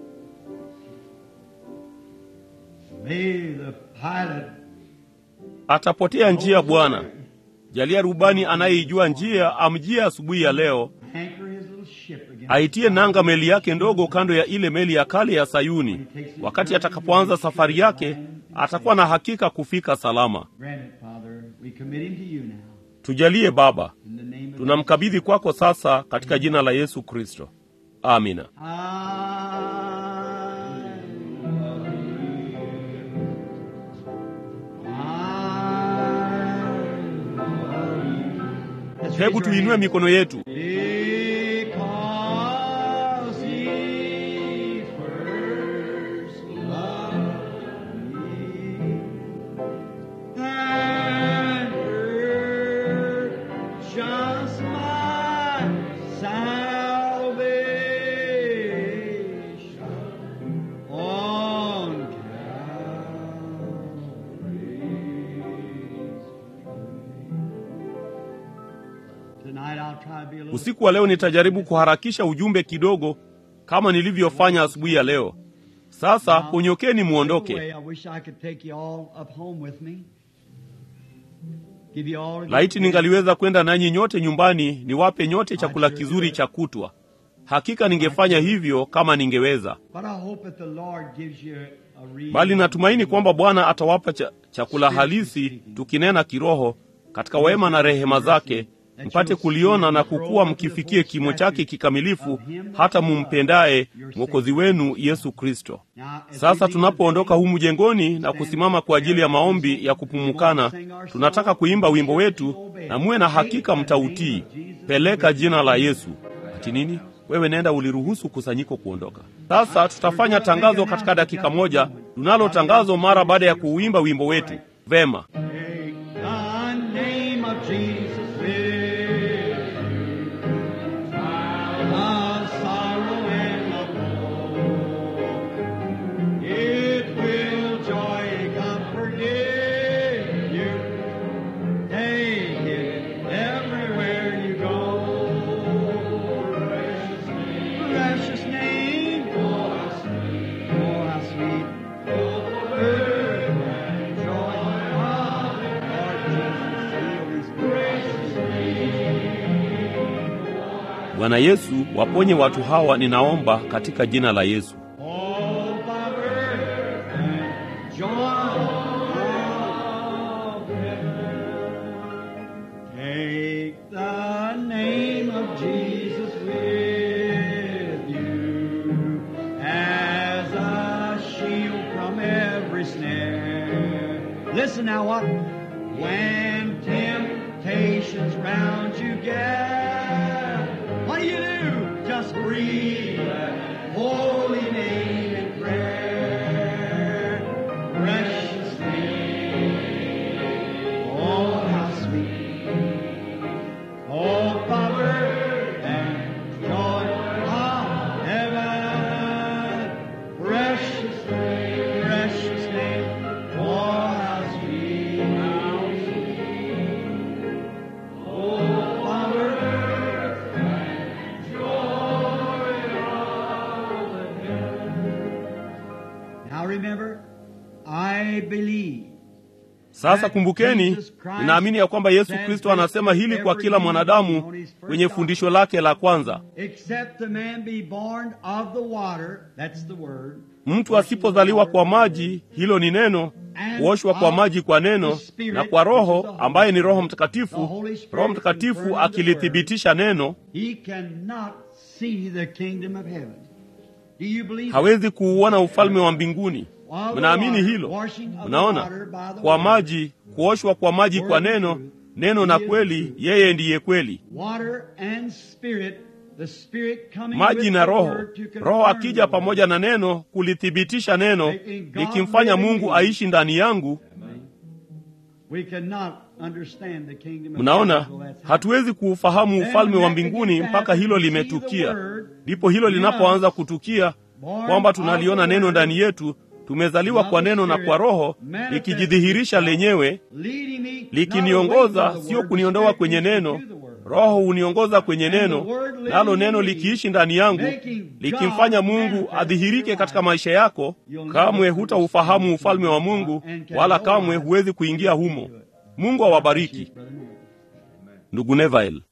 [SPEAKER 3] May the pilot
[SPEAKER 1] Atapotea njia Bwana. Jalia rubani anayeijua njia amjie asubuhi ya leo,
[SPEAKER 3] anchor his little ship again.
[SPEAKER 1] aitie nanga meli yake ndogo kando ya ile meli ya kale ya Sayuni. Wakati atakapoanza safari yake, atakuwa na hakika kufika salama.
[SPEAKER 3] Grant it, Father. We commit him to you now.
[SPEAKER 1] Tujalie Baba,
[SPEAKER 3] In the name of
[SPEAKER 1] tunamkabidhi kwako sasa katika jina la Yesu Kristo, amina. Hebu tuinue mikono yetu.
[SPEAKER 3] Because he first loved me and purchased my salvation on Calvary's Tonight I'll try to be a little
[SPEAKER 1] Usiku wa leo nitajaribu kuharakisha ujumbe kidogo kama nilivyofanya asubuhi ya leo. Sasa ponyokeni muondoke.
[SPEAKER 3] I wish I could take you all up home with me. Give you all
[SPEAKER 1] Laiti ningaliweza kwenda nanyi nyote nyumbani, niwape nyote chakula kizuri cha kutwa. Hakika ningefanya hivyo kama ningeweza,
[SPEAKER 3] But I hope that the Lord gives you a reason.
[SPEAKER 1] bali natumaini kwamba Bwana atawapa cha, chakula halisi, tukinena kiroho, katika wema na rehema zake, mpate kuliona na kukuwa mkifikie kimo chake kikamilifu, hata mumpendaye mwokozi wenu Yesu Kristo. Sasa tunapoondoka humu jengoni na kusimama kwa ajili ya maombi ya kupumukana, tunataka kuimba wimbo wetu, na muwe na hakika mtautii. Peleka jina la Yesu. Ati nini? Wewe nenda uliruhusu kusanyiko kuondoka. Sasa tutafanya tangazo katika dakika moja, tunalo tangazo mara baada ya kuuimba wimbo wetu. Vema. Bwana Yesu, waponye watu hawa, ninaomba katika jina la Yesu.
[SPEAKER 3] Listen now, what? When temptations round you gather, what do you do? Just breathe that holy name in prayer. Precious name. Oh, how sweet. Oh, power and joy of heaven. Precious name, precious name. Oh, how sweet. How sweet. Oh, power Now remember, I believe.
[SPEAKER 1] Sasa kumbukeni, ninaamini ya kwamba Yesu Kristo anasema hili kwa kila mwanadamu kwenye fundisho lake la kwanza.
[SPEAKER 3] Except a man be born of the water, that's the word.
[SPEAKER 1] Mtu asipozaliwa kwa maji, hilo ni neno, kuoshwa kwa maji kwa neno, na kwa Roho ambaye ni Roho Mtakatifu, Roho Mtakatifu akilithibitisha neno,
[SPEAKER 3] He cannot see the kingdom of heaven. Do you believe
[SPEAKER 1] hawezi kuuona ufalme wa mbinguni. Mnaamini hilo? Mnaona, kwa maji, kuoshwa kwa maji kwa neno, neno na kweli, yeye ndiye kweli.
[SPEAKER 3] Water and spirit, the spirit coming
[SPEAKER 1] Maji
[SPEAKER 3] with
[SPEAKER 1] na
[SPEAKER 3] the
[SPEAKER 1] Roho,
[SPEAKER 3] word to confirm
[SPEAKER 1] Roho akija
[SPEAKER 3] the
[SPEAKER 1] pamoja
[SPEAKER 3] word.
[SPEAKER 1] na neno kulithibitisha neno, likimfanya Mungu aishi ndani yangu.
[SPEAKER 3] We cannot understand the kingdom of
[SPEAKER 1] Mnaona,
[SPEAKER 3] heaven until that's
[SPEAKER 1] hatuwezi kuufahamu ufalme wa mbinguni mpaka hilo limetukia. Ndipo hilo linapoanza kutukia, kwamba tunaliona neno ndani yetu, tumezaliwa kwa neno na kwa Roho, likijidhihirisha lenyewe,
[SPEAKER 3] leading me not
[SPEAKER 1] likiniongoza,
[SPEAKER 3] away from the
[SPEAKER 1] sio
[SPEAKER 3] word,
[SPEAKER 1] kuniondoa
[SPEAKER 3] but
[SPEAKER 1] kwenye
[SPEAKER 3] taking me
[SPEAKER 1] neno.
[SPEAKER 3] to the word.
[SPEAKER 1] Roho huniongoza kwenye neno, nalo neno likiishi ndani yangu, likimfanya Mungu adhihirike katika maisha yako. Kamwe hutaufahamu ufalme wa Mungu, wala kamwe huwezi kuingia humo. Mungu awabariki. Ndugu Neville.